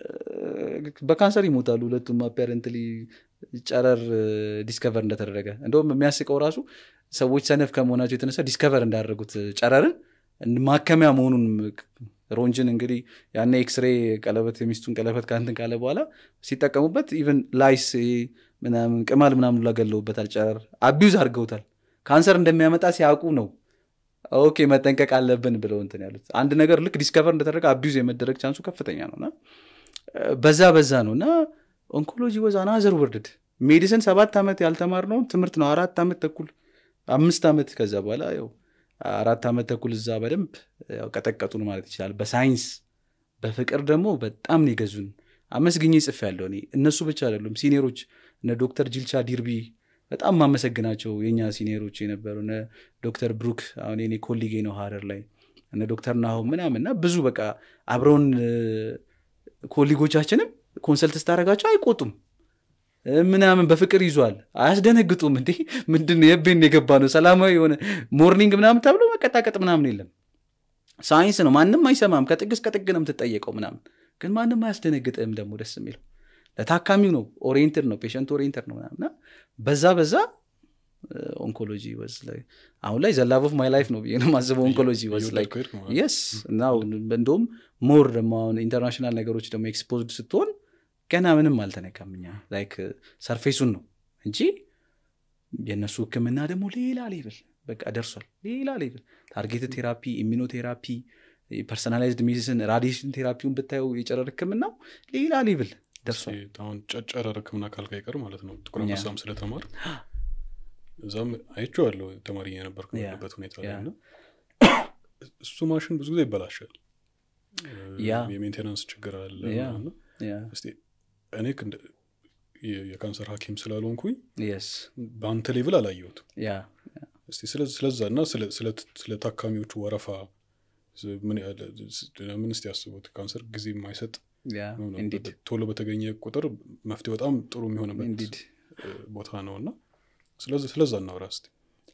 በካንሰር ይሞታሉ ሁለቱም አፓረንትሊ ጨረር ዲስከቨር እንደተደረገ እንደውም የሚያስቀው ራሱ ሰዎች ሰነፍ ከመሆናቸው የተነሳ ዲስከቨር እንዳደረጉት ጨረርን ማከሚያ መሆኑን ሮንጅን እንግዲህ ያኔ ኤክስሬ ቀለበት የሚስቱን ቀለበት ከንትን ካለ በኋላ ሲጠቀሙበት ኢቨን ላይስ ምናምን ቅማል ምናምን ላገለውበታል ጨረር አቢዩዝ አድርገውታል ካንሰር እንደሚያመጣ ሲያውቁ ነው ኦኬ መጠንቀቅ አለብን ብለው እንትን ያሉት አንድ ነገር ልክ ዲስከቨር እንደተደረገ አቢዩዝ የመደረግ ቻንሱ ከፍተኛ ነው እና በዛ በዛ ነው እና ኦንኮሎጂ ወዝ አናዘር ወርድድ ሜዲሲን ሰባት ዓመት ያልተማርነውን ትምህርት ነው አራት ዓመት ተኩል አምስት ዓመት ከዛ በኋላ ያው አራት ዓመት ተኩል እዛ በደንብ ያው ቀጠቀጡን ማለት ይችላል በሳይንስ በፍቅር ደግሞ በጣም ነው የገዙን አመስግኜ ጽፍ ያለው እኔ እነሱ ብቻ አይደሉም ሲኒየሮች እነ ዶክተር ጅልቻ ዲርቢ በጣም ማመሰግናቸው የኛ ሲኒየሮች የነበሩ እነ ዶክተር ብሩክ አሁን የኔ ኮሊጌ ነው ሀረር ላይ እነ ዶክተር ናሆ ምናምን እና ብዙ በቃ አብረውን ኮሊጎቻችንም ኮንሰልት ስታደረጋቸው አይቆጡም ምናምን በፍቅር ይዟል አያስደነግጡም እንዴ ምንድን የቤን የገባ ነው ሰላማዊ የሆነ ሞርኒንግ ምናምን ተብሎ መቀጣቀጥ ምናምን የለም ሳይንስ ነው ማንም አይሰማም ከጥግ እስከ ጥግ ነው የምትጠየቀው ምናምን ግን ማንም አያስደነግጥም ደግሞ ደስ የሚለው ለታካሚው ነው ኦሪየንትድ ነው ፔሽንት ኦሪየንትድ ነው ምናምና በዛ በዛ ኦንኮሎጂ ወዝ ላይ አሁን ላይ ዘላቭ ኦፍ ማይ ላይፍ ነው ብዬ ነው ማስበው ኦንኮሎጂ ወዝ ላይ የስ እና እንደውም ሞር ደግሞ አሁን ኢንተርናሽናል ነገሮች ደግሞ ኤክስፖዝድ ስትሆን ገና ምንም አልተነካም እኛ ላይክ ሰርፌሱን ነው እንጂ የእነሱ ህክምና ደግሞ ሌላ ሌብል በቃ ደርሷል ሌላ ሌብል ታርጌት ቴራፒ ኢሚኖቴራፒ ፐርሰናላይዝድ ሜዲሲን ራዲሽን ቴራፒውን ብታየው የጨረር ህክምናው ሌላ ሌብል ደርሷል አሁን ጨረር ህክምና ካልካ ይቀር ማለት ነው ጥቁር አንበሳም ስለተማር እዛም አይቼዋለሁ ተማሪ የነበርኩ ያለበት ሁኔታ ላይ እና እሱ ማሽን ብዙ ጊዜ ይበላሻል የሜንቴናንስ ችግር አለ እስቲ እኔ የካንሰር ሐኪም ስላልሆንኩኝ በአንተ ሌቭል አላየሁትም እስቲ ስለዛ እና ስለ ታካሚዎቹ ወረፋ ምን እስቲ ያስቡት ካንሰር ጊዜ የማይሰጥ ቶሎ በተገኘ ቁጥር መፍትሄ በጣም ጥሩ የሚሆንበት ቦታ ነው እና ስለዛ እናውራ እስቲ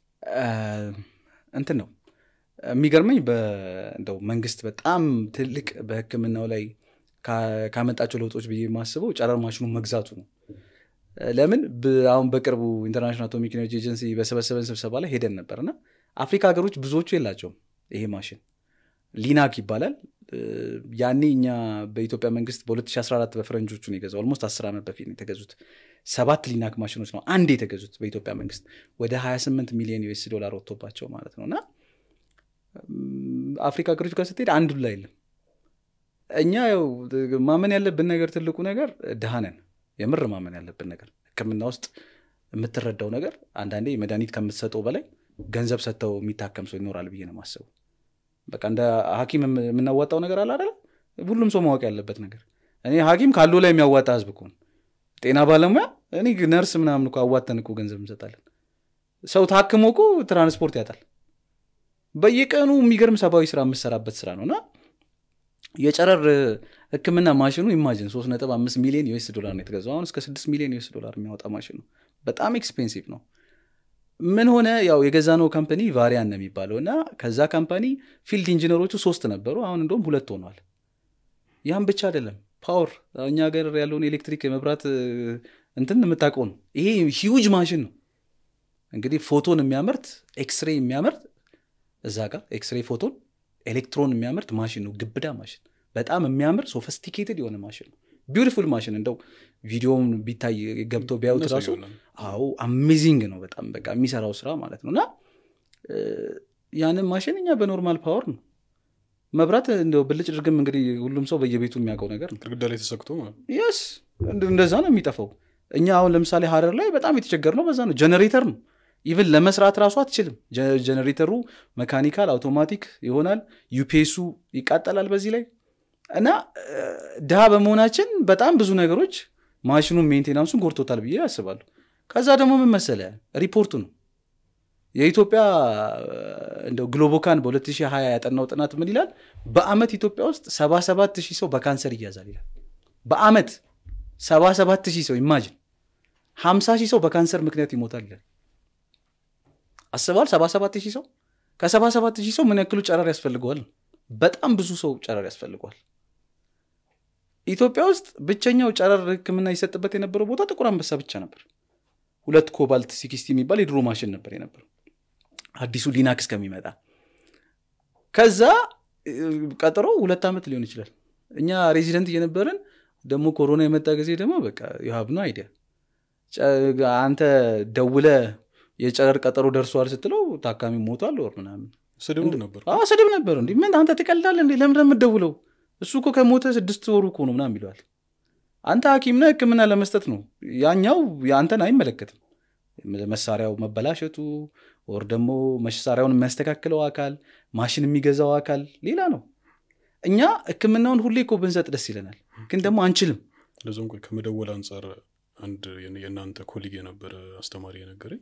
እንትን ነው የሚገርመኝ እንደው መንግስት በጣም ትልቅ በህክምናው ላይ ካመጣቸው ለውጦች ብዬ የማስበው ጨረር ማሽኑን መግዛቱ ነው ለምን አሁን በቅርቡ ኢንተርናሽናል አቶሚክ ኤነርጂ ኤጀንሲ በሰበሰበን ስብሰባ ላይ ሄደን ነበር እና አፍሪካ ሀገሮች ብዙዎቹ የላቸውም ይሄ ማሽን ሊናክ ይባላል ያኔ እኛ በኢትዮጵያ መንግስት በ2014 በፈረንጆቹ ነው የገዛው ኦልሞስት 10 ዓመት በፊት ነው የተገዙት ሰባት ሊናክ ማሽኖች ነው አንድ የተገዙት በኢትዮጵያ መንግስት ወደ 28 ሚሊዮን ዩኤስ ዶላር ወጥቶባቸው ማለት ነው እና አፍሪካ ሀገሮች ጋር ስትሄድ አንዱ ላይ የለም እኛ ያው ማመን ያለብን ነገር ትልቁ ነገር ድሃነን የምር ማመን ያለብን ነገር ህክምና ውስጥ የምትረዳው ነገር አንዳንዴ መድኃኒት ከምትሰጠው በላይ ገንዘብ ሰጥተው የሚታከም ሰው ይኖራል ብዬ ነው ማስበው በቃ እንደ ሀኪም የምናዋጣው ነገር አለ አይደለ ሁሉም ሰው ማወቅ ያለበት ነገር እኔ ሀኪም ካሉ ላይ የሚያዋጣ ህዝብ ከሆን ጤና ባለሙያ እኔ ነርስ ምናምን እኮ አዋተን እኮ ገንዘብ እንሰጣለን ሰው ታክሞ እኮ ትራንስፖርት ያጣል በየቀኑ የሚገርም ሰብአዊ ስራ የምሰራበት ስራ ነው እና የጨረር ህክምና ማሽኑ ኢማጅን 3.5 ሚሊዮን ዩኤስ ዶላር ነው የተገዛው አሁን እስከ 6 ሚሊዮን ዩኤስ ዶላር የሚያወጣ ማሽን ነው በጣም ኤክስፔንሲቭ ነው ምን ሆነ ያው የገዛነው ካምፓኒ ቫሪያን ነው የሚባለው እና ከዛ ካምፓኒ ፊልድ ኢንጂነሮቹ ሶስት ነበሩ አሁን እንደውም ሁለት ሆኗል ያም ብቻ አይደለም ፓወር እኛ ሀገር ያለውን ኤሌክትሪክ የመብራት እንትን የምታውቀው ነው ይሄ ሂውጅ ማሽን ነው እንግዲህ ፎቶን የሚያመርት ኤክስሬ የሚያመርት እዛ ጋር ኤክስሬ ፎቶን ኤሌክትሮን የሚያመርት ማሽን ነው ግብዳ ማሽን በጣም የሚያምር ሶፈስቲኬትድ የሆነ ማሽን ነው ቢዩቲፉል ማሽን እንደው ቪዲዮውን ቢታይ ገብተው ቢያዩት ራሱ አዎ አሜዚንግ ነው በጣም በቃ የሚሰራው ስራ ማለት ነው እና ያንን ማሽን እኛ በኖርማል ፓወር ነው መብራት እንደው ብልጭ ድርግም እንግዲህ ሁሉም ሰው በየቤቱ የሚያውቀው ነገር ነው ግድግዳ ላይ ተሰክቶ የስ እንደዛ ነው የሚጠፋው እኛ አሁን ለምሳሌ ሀረር ላይ በጣም የተቸገር ነው በዛ ነው ጀነሬተር ነው ኢቭን ለመስራት ራሱ አትችልም ጀነሬተሩ መካኒካል አውቶማቲክ ይሆናል ዩፔሱ ይቃጠላል በዚህ ላይ እና ድሃ በመሆናችን በጣም ብዙ ነገሮች ማሽኑን ሜንቴናንሱን ጎርቶታል ብዬ ያስባሉ ከዛ ደግሞ ምን መሰለ ሪፖርቱ ነው የኢትዮጵያ እንደው ግሎቦካን በ2020 ያጠናው ጥናት ምን ይላል በአመት ኢትዮጵያ ውስጥ 77 ሺህ ሰው በካንሰር ይያዛል ይላል በአመት 77 ሺህ ሰው ኢማጅን ሀምሳ ሺህ ሰው በካንሰር ምክንያት ይሞታል ይላል አስበዋል ሰባ ሰባት ሺህ ሰው ከሰባ ሰባት ሺህ ሰው ምን ያክሉ ጨረር ያስፈልገዋል በጣም ብዙ ሰው ጨረር ያስፈልገዋል ኢትዮጵያ ውስጥ ብቸኛው ጨረር ህክምና ይሰጥበት የነበረው ቦታ ጥቁር አንበሳ ብቻ ነበር ሁለት ኮባልት ሲክስቲ የሚባል የድሮ ማሽን ነበር የነበረው አዲሱ ሊናክስ ከሚመጣ ከዛ እ፣ ቀጥሮ ሁለት ዓመት ሊሆን ይችላል እኛ ሬዚደንት እየነበርን ደግሞ ኮሮና የመጣ ጊዜ ደግሞ በቃ የሀብ ነው አይዲያ አንተ ደውለ የጨረር ቀጠሮ ደርሷል ስትለው ታካሚ ሞቷል ወር ምናምን ስድብ ነበር አዎ ስድብ ነበር እንዲ ምን አንተ ትቀልዳለህ እንዴ ለምንድን ነው የምትደውለው እሱ እኮ ከሞተ ስድስት ወሩ እኮ ነው ምናምን ይለዋል አንተ ሀኪም ነህ ህክምና ለመስጠት ነው ያኛው የአንተን አይመለከትም መሳሪያው መበላሸቱ ወር ደግሞ መሳሪያውን የሚያስተካክለው አካል ማሽን የሚገዛው አካል ሌላ ነው እኛ ህክምናውን ሁሌ እኮ ብንሰጥ ደስ ይለናል ግን ደግሞ አንችልም እንደዚም ቆይ ከመደወል አንጻር አንድ የን- የእናንተ ኮሊግ የነበረ አስተማሪ የነገረኝ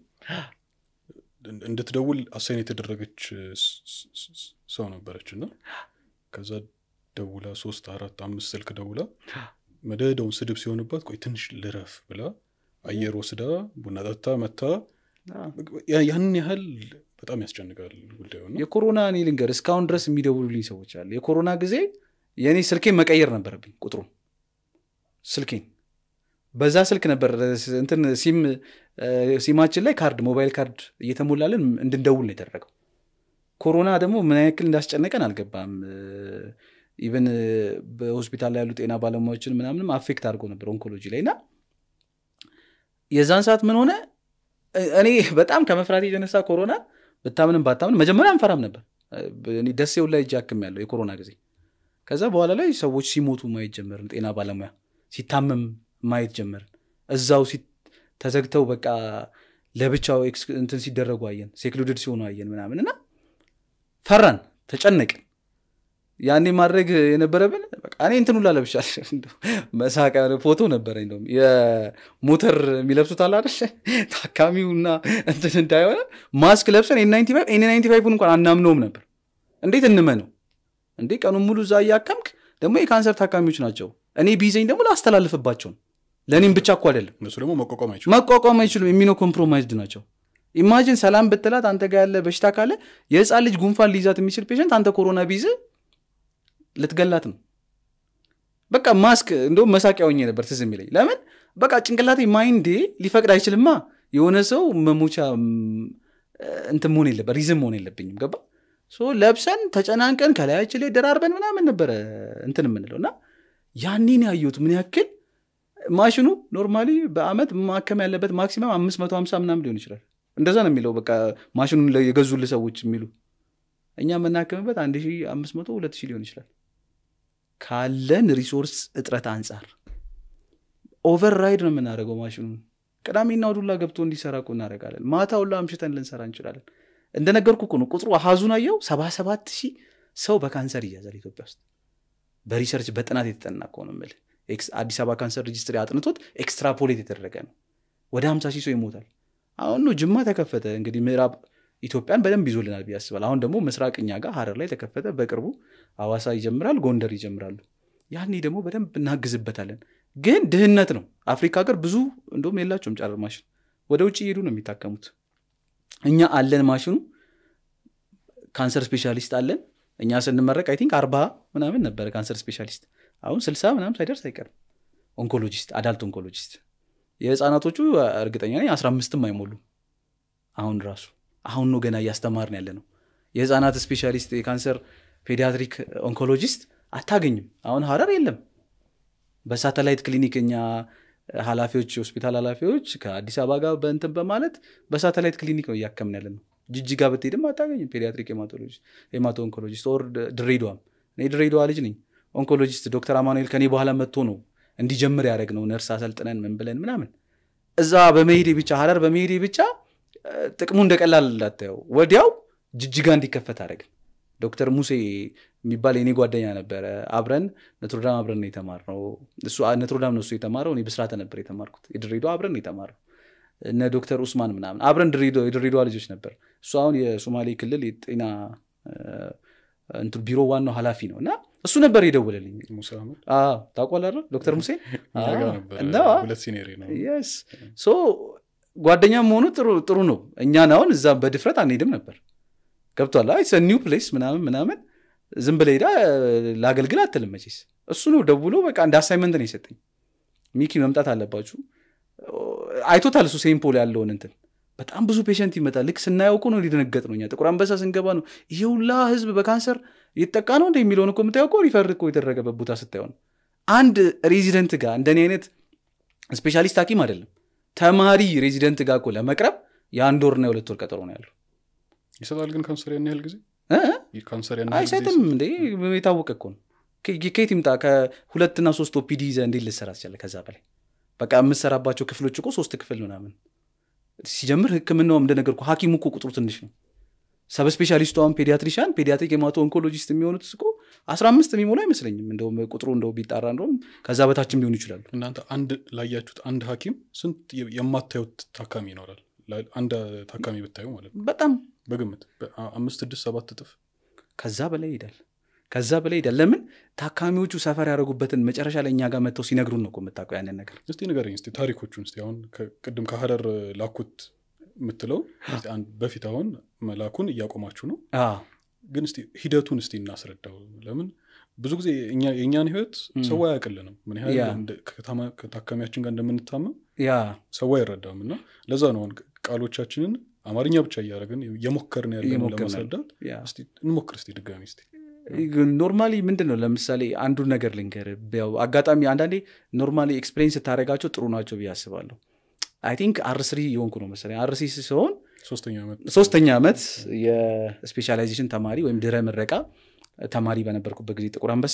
እን- እንድትደውል አሳይን የተደረገች ስ- ስ- ስ- ሰው ነበረች እና ከዛ ደውላ ሶስት አራት አምስት ስልክ ደውላ መደዳውን ስድብ ሲሆንባት ቆይ ትንሽ ልረፍ ብላ አየር ወስዳ ቡና ጠጥታ መታ ያ- ያንን ያህል በጣም ያስጨንቃል ጉዳዩ እና የኮሮና እኔ ልንገር እስካሁን ድረስ የሚደውሉልኝ ሰዎች አሉ የኮሮና ጊዜ የእኔ ስልኬን መቀየር ነበረብኝ ቁጥሩን ስልኬን በዛ ስልክ ነበር ስ- እንትን ሲም እ፣ ሲማችን ላይ ካርድ ሞባይል ካርድ እየተሞላልን እንድንደውል ነው የተደረገው ኮሮና ደግሞ ምን ያክል እንዳስጨነቀን አልገባም ኢቨን በሆስፒታል ላይ ያሉ ጤና ባለሙያዎችን ምናምንም አፌክት አድርጎ ነበር ኦንኮሎጂ ላይ እና የዛን ሰዓት ምን ሆነ እ- እኔ በጣም ከመፍራት የተነሳ ኮሮና ብታምንም ባታምን መጀመሪያ አንፈራም ነበር እኔ ደሴው ላይ እጅ አክም ያለው የኮሮና ጊዜ ከዛ በኋላ ላይ ሰዎች ሲሞቱ ማየት ጀመርን ጤና ባለሙያ ሲታመም ማየት ጀመርን እዛው ሲ- ተዘግተው በቃ ለብቻው ኤክስ- እንትን ሲደረጉ አየን ሴክሉድድ ሲሆኑ አየን ምናምን እና ፈራን ተጨነቅን ያኔ ማድረግ የነበረብን በቃ እኔ እንትን ሁላ ለብሻለሁ እንደው መሳቂያ ፎቶ ነበረ እንደውም የሞተር የሚለብሱት አለ አይደል ታካሚውና እንትን እንዳይሆነ ማስክ ለብሰን ኤን ናይንቲ ፋይቭን እንኳን አናምነውም ነበር እንዴት እንመነው እንዴ ቀኑን ሙሉ እዛ እያከምክ ደግሞ የካንሰር ታካሚዎች ናቸው እኔ ቢዘኝ ደግሞ ላስተላልፍባቸው ነው ለእኔም ብቻ እኮ አይደለም እነሱ ደግሞ መቋቋም አይችሉም መቋቋም አይችሉም የሚኖ ኮምፕሮማይዝድ ናቸው ኢማጂን ሰላም ብትላት አንተ ጋር ያለ በሽታ ካለ የህፃን ልጅ ጉንፋን ሊይዛት የሚችል ፔሸንት አንተ ኮሮና ቢይዝ ልትገላት ነው በቃ ማስክ እንደውም መሳቂያ ሆኜ ነበር ትዝ የሚለኝ ለምን በቃ ጭንቅላቴ ማይንዴ ሊፈቅድ አይችልማ የሆነ ሰው መሞቻ ም፣ እንትን መሆን የለበት ሪዝም መሆን የለብኝም ገባ ሶ ለብሰን ተጨናንቀን ከላያችን ላይ ደራርበን ምናምን ነበረ እንትን የምንለው እና ያኔን ያየሁት ምን ያክል ማሽኑ ኖርማሊ በአመት ማከም ያለበት ማክሲመም አምስት መቶ ሀምሳ ምናምን ሊሆን ይችላል እንደዛ ነው የሚለው በቃ ማሽኑን ለ- የገዙልህ ሰዎች የሚሉ እኛ የምናከምበት አንድ ሺ አምስት መቶ ሁለት ሺህ ሊሆን ይችላል ካለን ሪሶርስ እጥረት አንጻር ኦቨር ራይድ ነው የምናደርገው ማሽኑን ቅዳሜና እሑድ ሁላ ገብቶ እንዲሰራ እኮ እናደርጋለን ማታ ሁላ አምሽተን ልንሰራ እንችላለን እንደነገርኩ እኮ ነው ቁጥሩ አሃዙን አየው ሰባ ሰባት ሺህ ሰው በካንሰር ይያዛል ኢትዮጵያ ውስጥ በሪሰርች በጥናት የተጠና እኮ ነው የምልህ ኤክስ- አዲስ አበባ ካንሰር ሬጅስትሪ አጥንቶት ኤክስትራፖሌት የተደረገ ነው ወደ ሀምሳ ሺህ ሰው ይሞታል አሁን ነው ጅማ ተከፈተ እንግዲህ ምዕራብ ኢትዮጵያን በደንብ ይዞልናል ብዬ አስባል አሁን ደግሞ ምስራቅ እኛ ጋር ሀረር ላይ ተከፈተ በቅርቡ አዋሳ ይጀምራል ጎንደር ይጀምራሉ ያኔ ደግሞ በደንብ እናግዝበታለን ግን ድህነት ነው አፍሪካ ሀገር ብዙ እንደውም የላቸውም ጨረር ማሽን ወደ ውጭ እየሄዱ ነው የሚታከሙት እኛ አለን ማሽኑ ካንሰር ስፔሻሊስት አለን እኛ ስንመረቅ አይ ቲንክ አርባ ምናምን ነበረ ካንሰር ስፔሻሊስት አሁን ስልሳ ምናምን ሳይደርስ አይቀርም ኦንኮሎጂስት አዳልት ኦንኮሎጂስት የህፃናቶቹ እርግጠኛ ነኝ አስራ አምስትም አይሞሉም አሁን ራሱ አሁን ነው ገና እያስተማርን ያለ ነው የህፃናት ስፔሻሊስት የካንሰር ፔዲያትሪክ ኦንኮሎጂስት አታገኝም አሁን ሀረር የለም በሳተላይት ክሊኒክ እኛ ኃላፊዎች የሆስፒታል ኃላፊዎች ከአዲስ አበባ ጋር በእንትን በማለት በሳተላይት ክሊኒክ ነው እያከምን ያለ ነው ጅጅጋ ብትሄድም አታገኝም ፔዲያትሪክ ሄማቶ ኦንኮሎጂስት ኦር ድሬዳዋም እኔ ድሬዳዋ ልጅ ነኝ ኦንኮሎጂስት ዶክተር አማኑኤል ከኔ በኋላ መጥቶ ነው እንዲጀምር ያደረግ ነው ነርስ አሰልጥነን ምን ብለን ምናምን እዛ በመሄዴ ብቻ ሀረር በመሄዴ ብቻ እ፣ ጥቅሙ እንደቀላል እንዳታየው ወዲያው ጅጅጋ እንዲከፈት አደረግን ዶክተር ሙሴ የሚባል የኔ ጓደኛ ነበረ አብረን ነትሮዳም አብረን ነው የተማርነው እሱ ነትሮዳም ነው እሱ የተማረው እኔ ብስራተ ነበር የተማርኩት የድሬዳዋ አብረን ነው የተማረው እነ ዶክተር ኡስማን ምናምን አብረን ድሬዳዋ- የድሬዳዋ ልጆች ነበር እሱ አሁን የሶማሌ ክልል የጤና እ፣ እንትን ቢሮ ዋናው ኃላፊ ነው እና እሱ ነበር የደወለልኝ ሙሳ አህመድ አዎ፣ ታውቀዋለህ አይደል? ዶክተር ሙሴ እኛ አዎ። ጋር ነበር እና ሁለት ሲኔሪ ነው የስ ሶ ጓደኛ መሆኑ ጥሩ ጥሩ ነው እኛን አሁን እዛ በድፍረት አንሄድም ነበር ገብቷል አይ ኒው ፕሌስ ምናምን ምናምን ዝም ብለህ ሄዳ ላገልግል አትልም መቼስ እሱ ነው ደውሎ በቃ እንደ አሳይመንት ነው የሰጠኝ ሚኪ መምጣት አለባችሁ አይቶታል እሱ ሴምፖል ያለውን እንትን በጣም ብዙ ፔሸንት ይመጣል ልክ ስናየው እኮ ነው ሊደነገጥ ነው እኛ ጥቁር አንበሳ ስንገባ ነው ይሄ ሁላ ህዝብ በካንሰር እየተጠቃ ነው እንደ የሚለውን እኮ የምታየው እኮ ሪፈር እኮ የተደረገበት ቦታ ስታየው ነው አንድ ሬዚደንት ጋር እንደኔ አይነት ስፔሻሊስት ሐኪም አይደለም ተማሪ ሬዚደንት ጋር እኮ ለመቅረብ የአንድ ወርና የሁለት ወር ቀጠሮ ነው ያለው ይሰጣል ግን ካንሰር ያን ያህል ጊዜ እ? ካንሰር ያን ያህል ጊዜ አይሰጥም እንዴ የታወቀ እኮ ነው ከ- ከየት ይምጣ ከሁለትና ሶስት ኦፒዲ ይዘህ እንዴት ልሰራ ትችላለህ ከዛ በላይ በቃ የምሰራባቸው ክፍሎች እኮ ሶስት ክፍል ምናምን ሲጀምር ህክምናውም እንደነገርኩህ ሐኪሙ እኮ ቁጥሩ ትንሽ ነው ሰብ ስፔሻሊስቱ አሁን ፔዲያትሪሻን ፔዲያትሪክ የማቶ ኦንኮሎጂስት የሚሆኑት እኮ አስራ አምስት የሚሞሉ አይመስለኝም እንደውም ቁጥሩ እንደው ቢጣራ እንደውም ከዛ በታችም ሊሆኑ ይችላሉ እናንተ አንድ ላያችሁት አንድ ሐኪም ስንት የ- የማታዩት ታካሚ ይኖራል ላ- አንድ ታካሚ ብታዩ ማለት ነው በጣም በግምት በ- አምስት ስድስት ሰባት እጥፍ ከዛ በላይ ይሄዳል ከዛ በላይ ይሄዳል ለምን ታካሚዎቹ ሰፈር ያደረጉበትን መጨረሻ ላይ እኛ ጋር መጥተው ሲነግሩን ነው እኮ የምታውቀው ያንን ነገር እስቲ ንገረኝ እስቲ ታሪኮቹን እስቲ አሁን ከ- ቅድም ከሀረር ላኩት የምትለው እስቲ አንድ በፊት አሁን መላኩን እያቆማችሁ ነው አዎ ግን እስቲ ሂደቱን እስቲ እናስረዳው ለምን ብዙ ጊዜ እኛ- የእኛን ህይወት ም። ሰው አያውቅልንም ምን ያህል ያ። እንደ- ከታማ- ከታካሚያችን ጋር እንደምንታመም ያ ሰው አይረዳም እና ለዛ ነው አሁን ቃሎቻችንን አማርኛ ብቻ እያደረግን እየሞከርን ያለ እየሞከርን ለማስረዳት ያ እስቲ እንሞክር እስቲ ድጋሚ እስቲ ኖርማሊ ምንድን ነው ለምሳሌ አንዱን ነገር ልንገር ያው አጋጣሚ አንዳንዴ ኖርማሊ ኤክስፔሪንስ ስታደረጋቸው ጥሩ ናቸው ብዬ አስባለሁ አይ ቲንክ አርስሪ የሆንኩ ነው መሰለኝ አርሲ ሲሆን ሶስተኛ ዓመት ሶስተኛ ዓመት የስፔሻላይዜሽን ተማሪ ወይም ድረ ምረቃ ተማሪ በነበርኩበት ጊዜ ጥቁር አንበሳ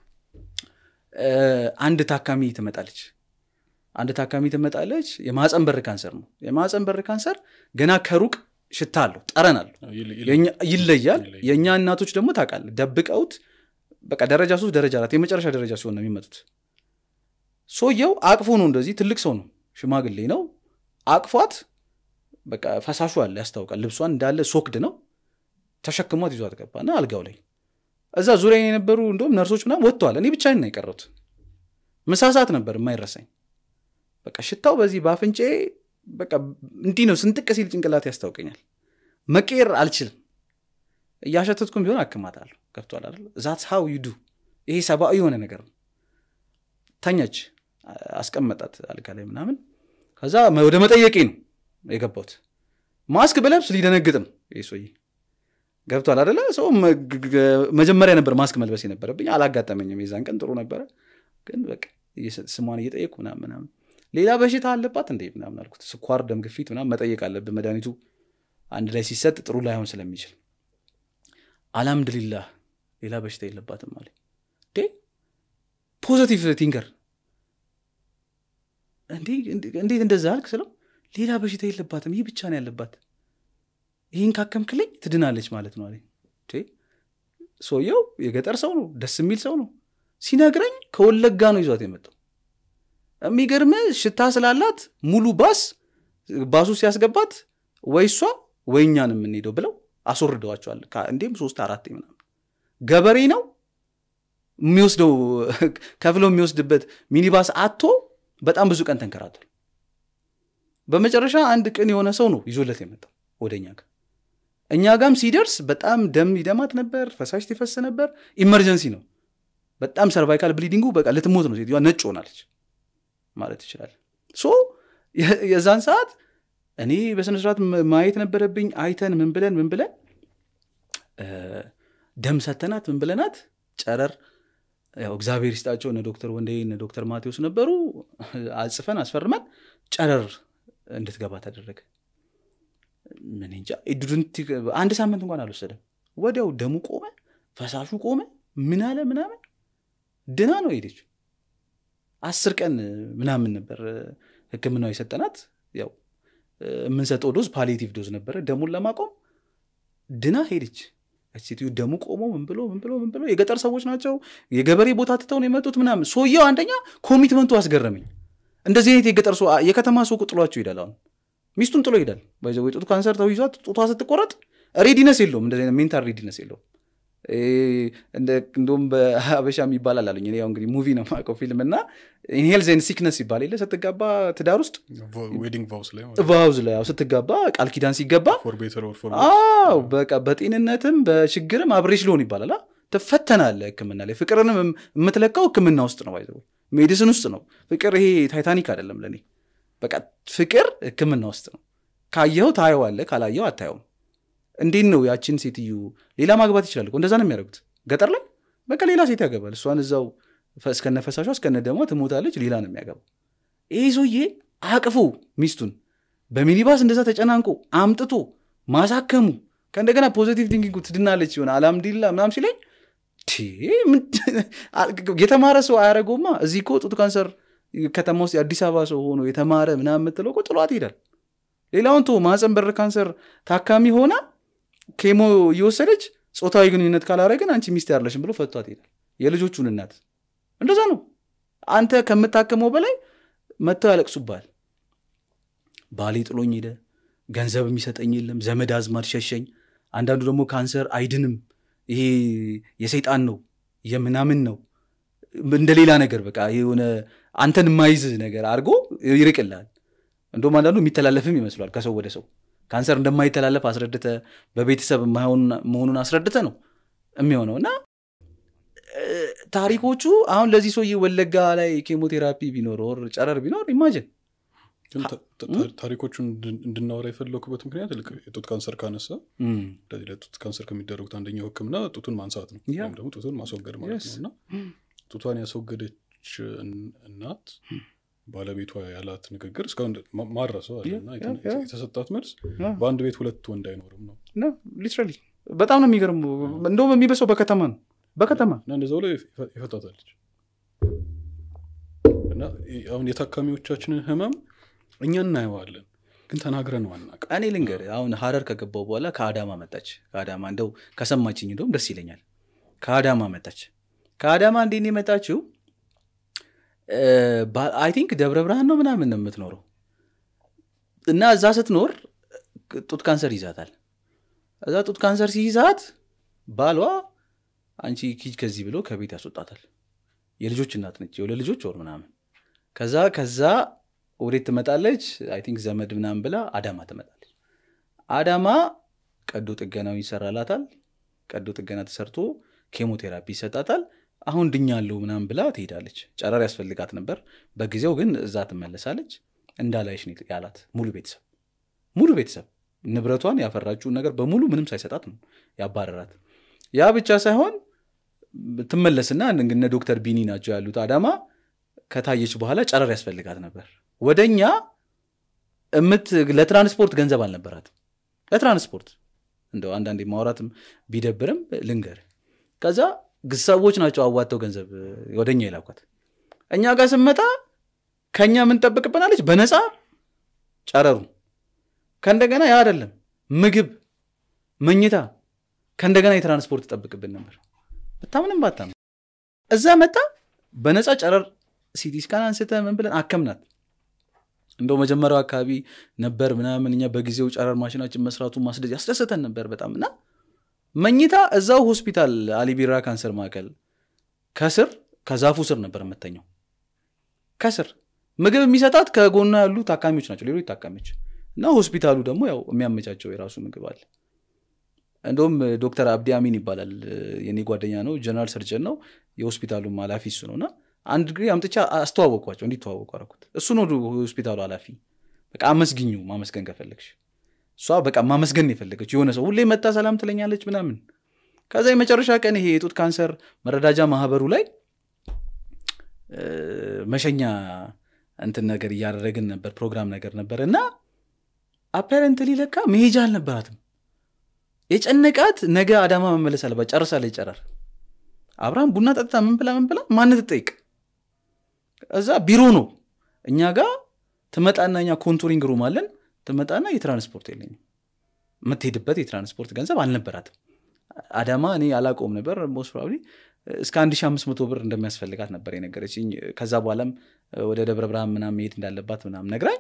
እ፣ አንድ ታካሚ ትመጣለች አንድ ታካሚ ትመጣለች የማፀን በር ካንሰር ነው የማፀን በር ካንሰር ገና ከሩቅ ሽታ አለው ጠረን አለው ይል- ይል- የኛ- ይለያል ይለያል። የእኛ እናቶች ደግሞ ታውቃለህ ደብቀውት በቃ ደረጃ ሶስት ደረጃ አራት የመጨረሻ ደረጃ ሲሆን ነው የሚመጡት ሰውየው አቅፎ ነው እንደዚህ ትልቅ ሰው ነው ሽማግሌ ነው አቅፏት በቃ ፈሳሹ አለ ያስታውቃል ልብሷን እንዳለ ሶክድ ነው ተሸክሟት ይዟት ገባና አልጋው ላይ እዛ ዙሪያ የነበሩ እንደውም ነርሶች ምናምን ወጥተዋል እኔ ብቻዬን ነው የቀረሁት ምሳ ሰዓት ነበር የማይረሳኝ በቃ ሽታው በዚህ በአፍንጬ በቃ እንዲህ ነው ስንጥቅ ሲል ጭንቅላት ያስታውቀኛል መቀየር አልችልም እያሸተትኩም ቢሆን አክማታለሁ ገብቷል አይደል ዛትስ ሃው ዩ ዱ ይሄ ሰብአዊ የሆነ ነገር ነው ተኛች አ- አስቀመጣት አልጋ ላይ ምናምን ከዛ መ- ወደ መጠየቄ ነው የገባሁት ማስክ ብለብስ ሊደነግጥ ነው ይህ ሰውዬ ገብቷል አደለ ሰው መ- ግ- ግ- መጀመሪያ ነበር ማስክ መልበስ የነበረብኝ አላጋጠመኝም የዛን ቀን ጥሩ ነበረ ግን በቃ እየሰ- ስሟን እየጠየቅኩ ምናምን ምናምን ሌላ በሽታ አለባት እንዴ ምናምን አልኩት ስኳር ደም ግፊት ምናምን መጠየቅ አለብን መድኃኒቱ አንድ ላይ ሲሰጥ ጥሩ ላይሆን ስለሚችል አልሐምድሊላህ ሌላ በሽታ የለባትም አለ እንዴ ፖዘቲቭ ቲንከር እንዴ እንዴ- እንዴት እንደዛ አልክ ስለው ሌላ በሽታ የለባትም ይህ ብቻ ነው ያለባት ይህን ካከምክልኝ ትድናለች ማለት ነው አለኝ እንዴ ሰውየው የገጠር ሰው ነው ደስ የሚል ሰው ነው ሲነግረኝ ከወለጋ ነው ይዟት የመጣው የሚገርም ሽታ ስላላት ሙሉ ባስ ባሱ ሲያስገባት ወይ እሷ ወይ እኛን የምንሄደው ብለው አስወርደዋቸዋል ከ- እንዲህም ሶስት አራት ምናምን ገበሬ ነው የሚወስደው ከፍለው የሚወስድበት ሚኒባስ አቶ በጣም ብዙ ቀን ተንከራቷል በመጨረሻ አንድ ቅን የሆነ ሰው ነው ይዞለት የመጣው ወደ እኛ ጋር እኛ ጋም ሲደርስ በጣም ደም ይደማት ነበር ፈሳሽ ትፈስ ነበር ኢመርጀንሲ ነው በጣም ሰርቫይካል ብሊዲንጉ በቃ ልትሞት ነው ሴትዮዋ ነጭ ሆናለች ማለት ይችላል ሶ የ- የዛን ሰዓት እኔ በስነስርዓት ም- ማየት ነበረብኝ አይተን ምን ብለን ምን ብለን እ፣ ደም ሰተናት ምን ብለናት ጨረር ያው እግዚአብሔር ይስጣቸው እነ ዶክተር ወንዴ እነ ዶክተር ማቴዎስ ነበሩ አጽፈን አስፈርመን ጨረር እንድትገባ ተደረገ ምን እንጃ ዱድንት አንድ ሳምንት እንኳን አልወሰደም ወዲያው ደሙ ቆመ ፈሳሹ ቆመ ምን አለ ምናምን ድና ነው ሄደች አስር ቀን ምናምን ነበር ህክምናው የሰጠናት ያው የምንሰጠው ዶዝ ፓሊቲቭ ዶዝ ነበረ ደሙን ለማቆም ድና ሄደች ያች ሴትዮ ደሙ ቆሞ ምን ብሎ ምን ብሎ ምን ብሎ የገጠር ሰዎች ናቸው የገበሬ ቦታ ትተው ነው የመጡት ምናምን ሰውየው አንደኛ ኮሚትመንቱ አስገረመኝ እንደዚህ አይነት የገጠር ሰው የከተማ ሰው እኮ ጥሏቸው ይሄዳል አሁን ሚስቱን ጥሎ ይሄዳል ወይ ጡት ካንሰር ተይዟት ጡቷ ስትቆረጥ ሬዲነስ የለውም እንደዚህ አይነት ሜንታል ሬዲነስ የለውም እንደውም በሀበሻ የሚባላል አሉኝ እኔ ያው እንግዲህ ሙቪ ነው የማውቀው ፊልም እና ሄልዜን ሲክነስ ይባል የለ ስትጋባ ትዳር ውስጥ ዌዲንግ ቫውስ ላይ ቫውዝ ላይ ያው ስትጋባ ቃል ኪዳን ሲገባ ፎር ቤተር ኦር ፎር አዎ በቃ በጤንነትም በችግርም አብሬሽ ሊሆን ይባላል ትፈተናለ ህክምና ላይ ፍቅርንም የምትለካው ህክምና ውስጥ ነው ባይዘ ሜዲሲን ውስጥ ነው ፍቅር ይሄ ታይታኒክ አይደለም ለእኔ በቃ ፍቅር ህክምና ውስጥ ነው ካየኸው ታየዋለ ካላየው አታየውም እንዴት ነው ያችን ሴትዮ ሌላ ማግባት ይችላል እኮ እንደዛ ነው የሚያደርጉት ገጠር ላይ በቃ ሌላ ሴት ያገባል እሷን እዛው እስከነ ፈሳሿ እስከነ ደሟ ትሞታለች ሌላ ነው የሚያገባው ይህ ሰውዬ አቅፎ ሚስቱን በሚኒባስ እንደዛ ተጨናንቆ አምጥቶ ማሳከሙ ከእንደገና ፖዚቲቭ ቲንኪንግ ትድናለች ይሆን አልሐምዱሊላ ምናም ሲለኝ የተማረ ሰው አያደረገውማ እዚህ እኮ ጡት ካንሰር ከተማ ውስጥ የአዲስ አበባ ሰው ሆኖ የተማረ ምናምን የምትለው እኮ ጥሏት ይሄዳል ሌላውን ቶ ማፀን በር ካንሰር ታካሚ ሆና ኬሞ እየወሰደች ፆታዊ ግንኙነት ካላረግን አንቺ ሚስት ያለሽን ብሎ ፈቷት ይሄዳል የልጆቹን እናት እንደዛ ነው አንተ ከምታከመው በላይ መጥተው ያለቅሱባል ባሌ ጥሎኝ ሄደ ገንዘብ የሚሰጠኝ የለም ዘመድ አዝማድ ሸሸኝ አንዳንዱ ደግሞ ካንሰር አይድንም ይሄ የሰይጣን ነው የምናምን ነው እንደ ሌላ ነገር በቃ የሆነ አንተን የማይዝ ነገር አድርጎ ይርቅልሃል እንደውም አንዳንዱ የሚተላለፍም ይመስሏል ከሰው ወደ ሰው ካንሰር እንደማይተላለፍ አስረድተ በቤተሰብ መሆኑን አስረድተ ነው የሚሆነው እና ታሪኮቹ አሁን ለዚህ ሰውዬ ወለጋ ላይ ኬሞቴራፒ ቢኖር ወር ጨረር ቢኖር ኢማጅን ታሪኮቹን እንድናወራ የፈለኩበት ምክንያት ልክ የጡት ካንሰር ካነሳ እንደዚህ ለጡት ካንሰር ከሚደረጉት አንደኛው ህክምና ጡቱን ማንሳት ነው ወይም ደግሞ ጡቱን ማስወገድ ማለት ነው እና ጡቷን ያስወገደች እናት ባለቤቷ ያላት ንግግር እስካሁን ማረሰው አለና የተሰጣት መልስ በአንድ ቤት ሁለት ወንድ አይኖርም ነው ሊትራሊ በጣም ነው የሚገርም እንደውም የሚበሰው በከተማ ነው በከተማ እና እንደዛው ላይ ይፈታታለች እና አሁን የታካሚዎቻችንን ህመም እኛ እናየዋለን ግን ተናግረን ዋናቅ እኔ ልንገር አሁን ሀረር ከገባው በኋላ ከአዳማ መጣች ከአዳማ እንደው ከሰማችኝ እንደውም ደስ ይለኛል ከአዳማ መጣች ከአዳማ እንዴት የመጣችው አይ ቲንክ ደብረ ብርሃን ነው ምናምን ነው የምትኖረው እና እዛ ስትኖር ጡት ካንሰር ይዛታል እዛ ጡት ካንሰር ሲይዛት ባሏ አንቺ ኪጅ ከዚህ ብሎ ከቤት ያስወጣታል የልጆች እናት ነች የሁለት ልጆች ወር ምናምን ከዛ ከዛ ወዴት ትመጣለች አይ ቲንክ ዘመድ ምናምን ብላ አዳማ ትመጣለች አዳማ ቀዶ ጥገናው ይሰራላታል ቀዶ ጥገና ተሰርቶ ኬሞቴራፒ ይሰጣታል አሁን ድኛለሁ ምናምን ብላ ትሄዳለች ጨረር ያስፈልጋት ነበር በጊዜው ግን እዛ ትመለሳለች እንዳላይሽ ያላት ሙሉ ቤተሰብ ሙሉ ቤተሰብ ንብረቷን ያፈራችውን ነገር በሙሉ ምንም ሳይሰጣት ነው ያባረራት ያ ብቻ ሳይሆን ትመለስና እነ ዶክተር ቢኒ ናቸው ያሉት አዳማ ከታየች በኋላ ጨረር ያስፈልጋት ነበር ወደኛ እምት ለትራንስፖርት ገንዘብ አልነበራትም ለትራንስፖርት እንደው አንዳንዴ ማውራትም ቢደብርም ልንገር ከዛ ሰዎች ናቸው አዋተው ገንዘብ ወደኛ የላኳት እኛ ጋር ስመጣ ከኛ ምን ጠብቅብናለች በነፃ ጨረሩ ከእንደገና ያ አይደለም ምግብ መኝታ ከእንደገና የትራንስፖርት ጠብቅብን ነበር ብታምንም ባታም እዛ መጣ በነፃ ጨረር ሲቲ ስካን አንስተ ምን ብለን አከምናት እንደው መጀመሪያው አካባቢ ነበር ምናምን እኛ በጊዜው ጨረር ማሽናችን መስራቱ ማስደጅ ያስደሰተን ነበር በጣም እና መኝታ እዛው ሆስፒታል አሊቢራ ካንሰር ማዕከል ከስር ከዛፉ ስር ነበር የምተኘው ከስር ምግብ የሚሰጣት ከጎና ያሉ ታካሚዎች ናቸው ሌሎች ታካሚዎች እና ሆስፒታሉ ደግሞ ያው የሚያመቻቸው የራሱ ምግብ አለ እንደውም ዶክተር አብዲ አሚን ይባላል የኔ ጓደኛ ነው ጀነራል ሰርጀን ነው የሆስፒታሉም ኃላፊ እሱ ነው እና አንድ ጊዜ አምጥቻ አስተዋወቅኳቸው እንዲተዋወቁ አረኩት እሱ ነው ሆስፒታሉ ኃላፊ በቃ አመስግኙ ማመስገን ከፈለግሽ እሷ በቃ ማመስገን የፈለገች የሆነ ሰው ሁሌ መታ ሰላም ትለኛለች ምናምን ከዛ የመጨረሻ ቀን ይሄ የጡት ካንሰር መረዳጃ ማህበሩ ላይ መሸኛ እንትን ነገር እያደረግን ነበር ፕሮግራም ነገር ነበር እና አፓረንትሊ ለካ መሄጃ አልነበራትም የጨነቃት ነገ አዳማ መመለስ አለባት ጨርሳ ላይ ጨረር አብርሃም ቡና ጠጥታ ምን ብላ ምን ብላ ማን ትጠይቅ እዛ ቢሮ ነው እኛ ጋር ትመጣና እኛ ኮንቱሪንግ ሩም አለን ትመጣና የትራንስፖርት የለኝም የምትሄድበት የትራንስፖርት ገንዘብ አልነበራትም አዳማ እኔ አላቆም ነበር ሞስት ፕሮባብሊ እስከ 1500 ብር እንደሚያስፈልጋት ነበር የነገረችኝ ከዛ በኋላም ወደ ደብረ ብርሃን ምናም መሄድ እንዳለባት ምናም ነግራኝ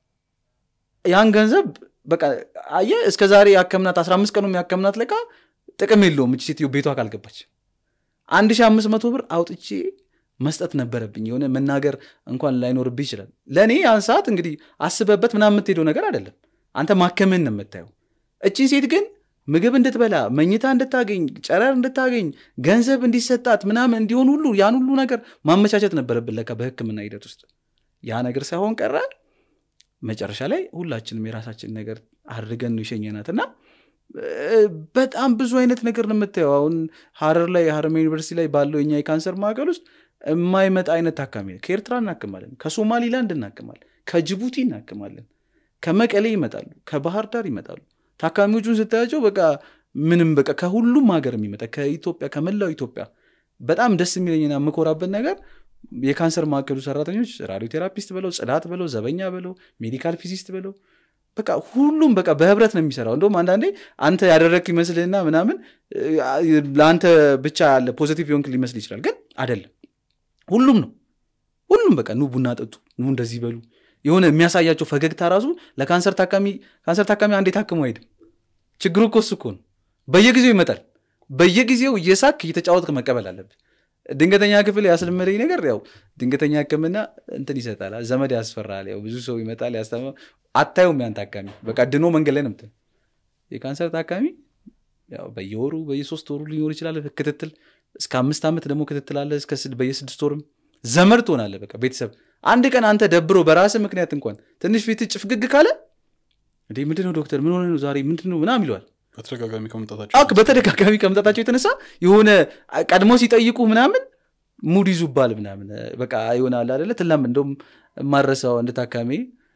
ያን ገንዘብ በቃ አየ እስከ ዛሬ ያከምናት 15 ቀኑ ያከምናት ለቃ ጥቅም የለውም እች ሴትዮ ቤቷ ካልገባች አንድ ሺህ አምስት መቶ ብር አውጥቼ መስጠት ነበረብኝ የሆነ መናገር እንኳን ላይኖርብህ ይችላል ለእኔ ያን ሰዓት እንግዲህ አስበበት ምናምን የምትሄደው ነገር አይደለም አንተ ማከምን ነው የምታየው እቺ ሴት ግን ምግብ እንድትበላ መኝታ እንድታገኝ ጨረር እንድታገኝ ገንዘብ እንዲሰጣት ምናምን እንዲሆን ሁሉ ያን ሁሉ ነገር ማመቻቸት ነበረብን ለካ በህክምና ሂደት ውስጥ ያ ነገር ሳይሆን ቀረ መጨረሻ ላይ ሁላችንም የራሳችን ነገር አድርገን ነው የሸኘናት እና እ፣ በጣም ብዙ አይነት ነገር ነው የምታየው አሁን ሀረር ላይ ሀረማያ ዩኒቨርሲቲ ላይ ባለው የኛ የካንሰር ማዕከል ውስጥ የማይመጣ አይነት ታካሚ ነው ከኤርትራ እናክማለን ከሶማሊላንድ እናክማለን ከጅቡቲ እናክማለን ከመቀሌ ይመጣሉ ከባህር ዳር ይመጣሉ ታካሚዎቹን ስታያቸው በቃ ምንም በቃ ከሁሉም ሀገር የሚመጣ ከኢትዮጵያ ከመላው ኢትዮጵያ በጣም ደስ የሚለኝና የምኮራበት ነገር የካንሰር ማዕከሉ ሰራተኞች ራዲዮ ቴራፒስት በለው ጽዳት በለው ዘበኛ በለው ሜዲካል ፊዚስት በለው በቃ ሁሉም በቃ በህብረት ነው የሚሰራው እንደውም አንዳንዴ አንተ ያደረግክ ይመስልህና ምናምን እ፣ ለአንተ ብቻ ያለ ፖዚቲቭ የሆንክ ሊመስል ይችላል ግን አይደለም ሁሉም ነው ሁሉም በቃ ኑ ቡና ጠጡ ኑ እንደዚህ በሉ የሆነ የሚያሳያቸው ፈገግታ ራሱ ለካንሰር ታካሚ ካንሰር ታካሚ አንዴ ታክሞ አይሄድም ችግሩ እኮ እሱ እኮ ነው በየጊዜው ይመጣል በየጊዜው እየሳክ እየተጫወትክ መቀበል አለብህ ድንገተኛ ክፍል ያስለመደኝ ነገር ያው ድንገተኛ ህክምና እንትን ይሰጣል ዘመድ ያስፈራል ያው ብዙ ሰው ይመጣል ያስታመ አታዩም ያን ታካሚ በቃ ድኖ መንገድ ላይ ነው ምትል የካንሰር ታካሚ ያው በየወሩ በየሶስት ወሩ ሊኖር ይችላል ክትትል እስከ አምስት ዓመት ደግሞ ክትትል አለ እስከ ስድ- በየስድስት ወርም ዘመድ ትሆናለህ በቃ ቤተሰብ አንድ ቀን አንተ ደብሮ በራስህ ምክንያት እንኳን ትንሽ ፊት ጭፍግግ ካለ እንዴ ምንድነው ዶክተር ምን ሆነ ነው ዛሬ ምንድን ነው ምናም ይለዋል በተደጋጋሚ ከመምጣታቸው አክ በተደጋጋሚ ከመምጣታቸው የተነሳ የሆነ ቀድሞ ሲጠይቁ ምናምን ሙድ ይዙባል ምናምን በቃ ይሆናል አደለ ትላም እንደውም ማረሳው አንድ ታካሚ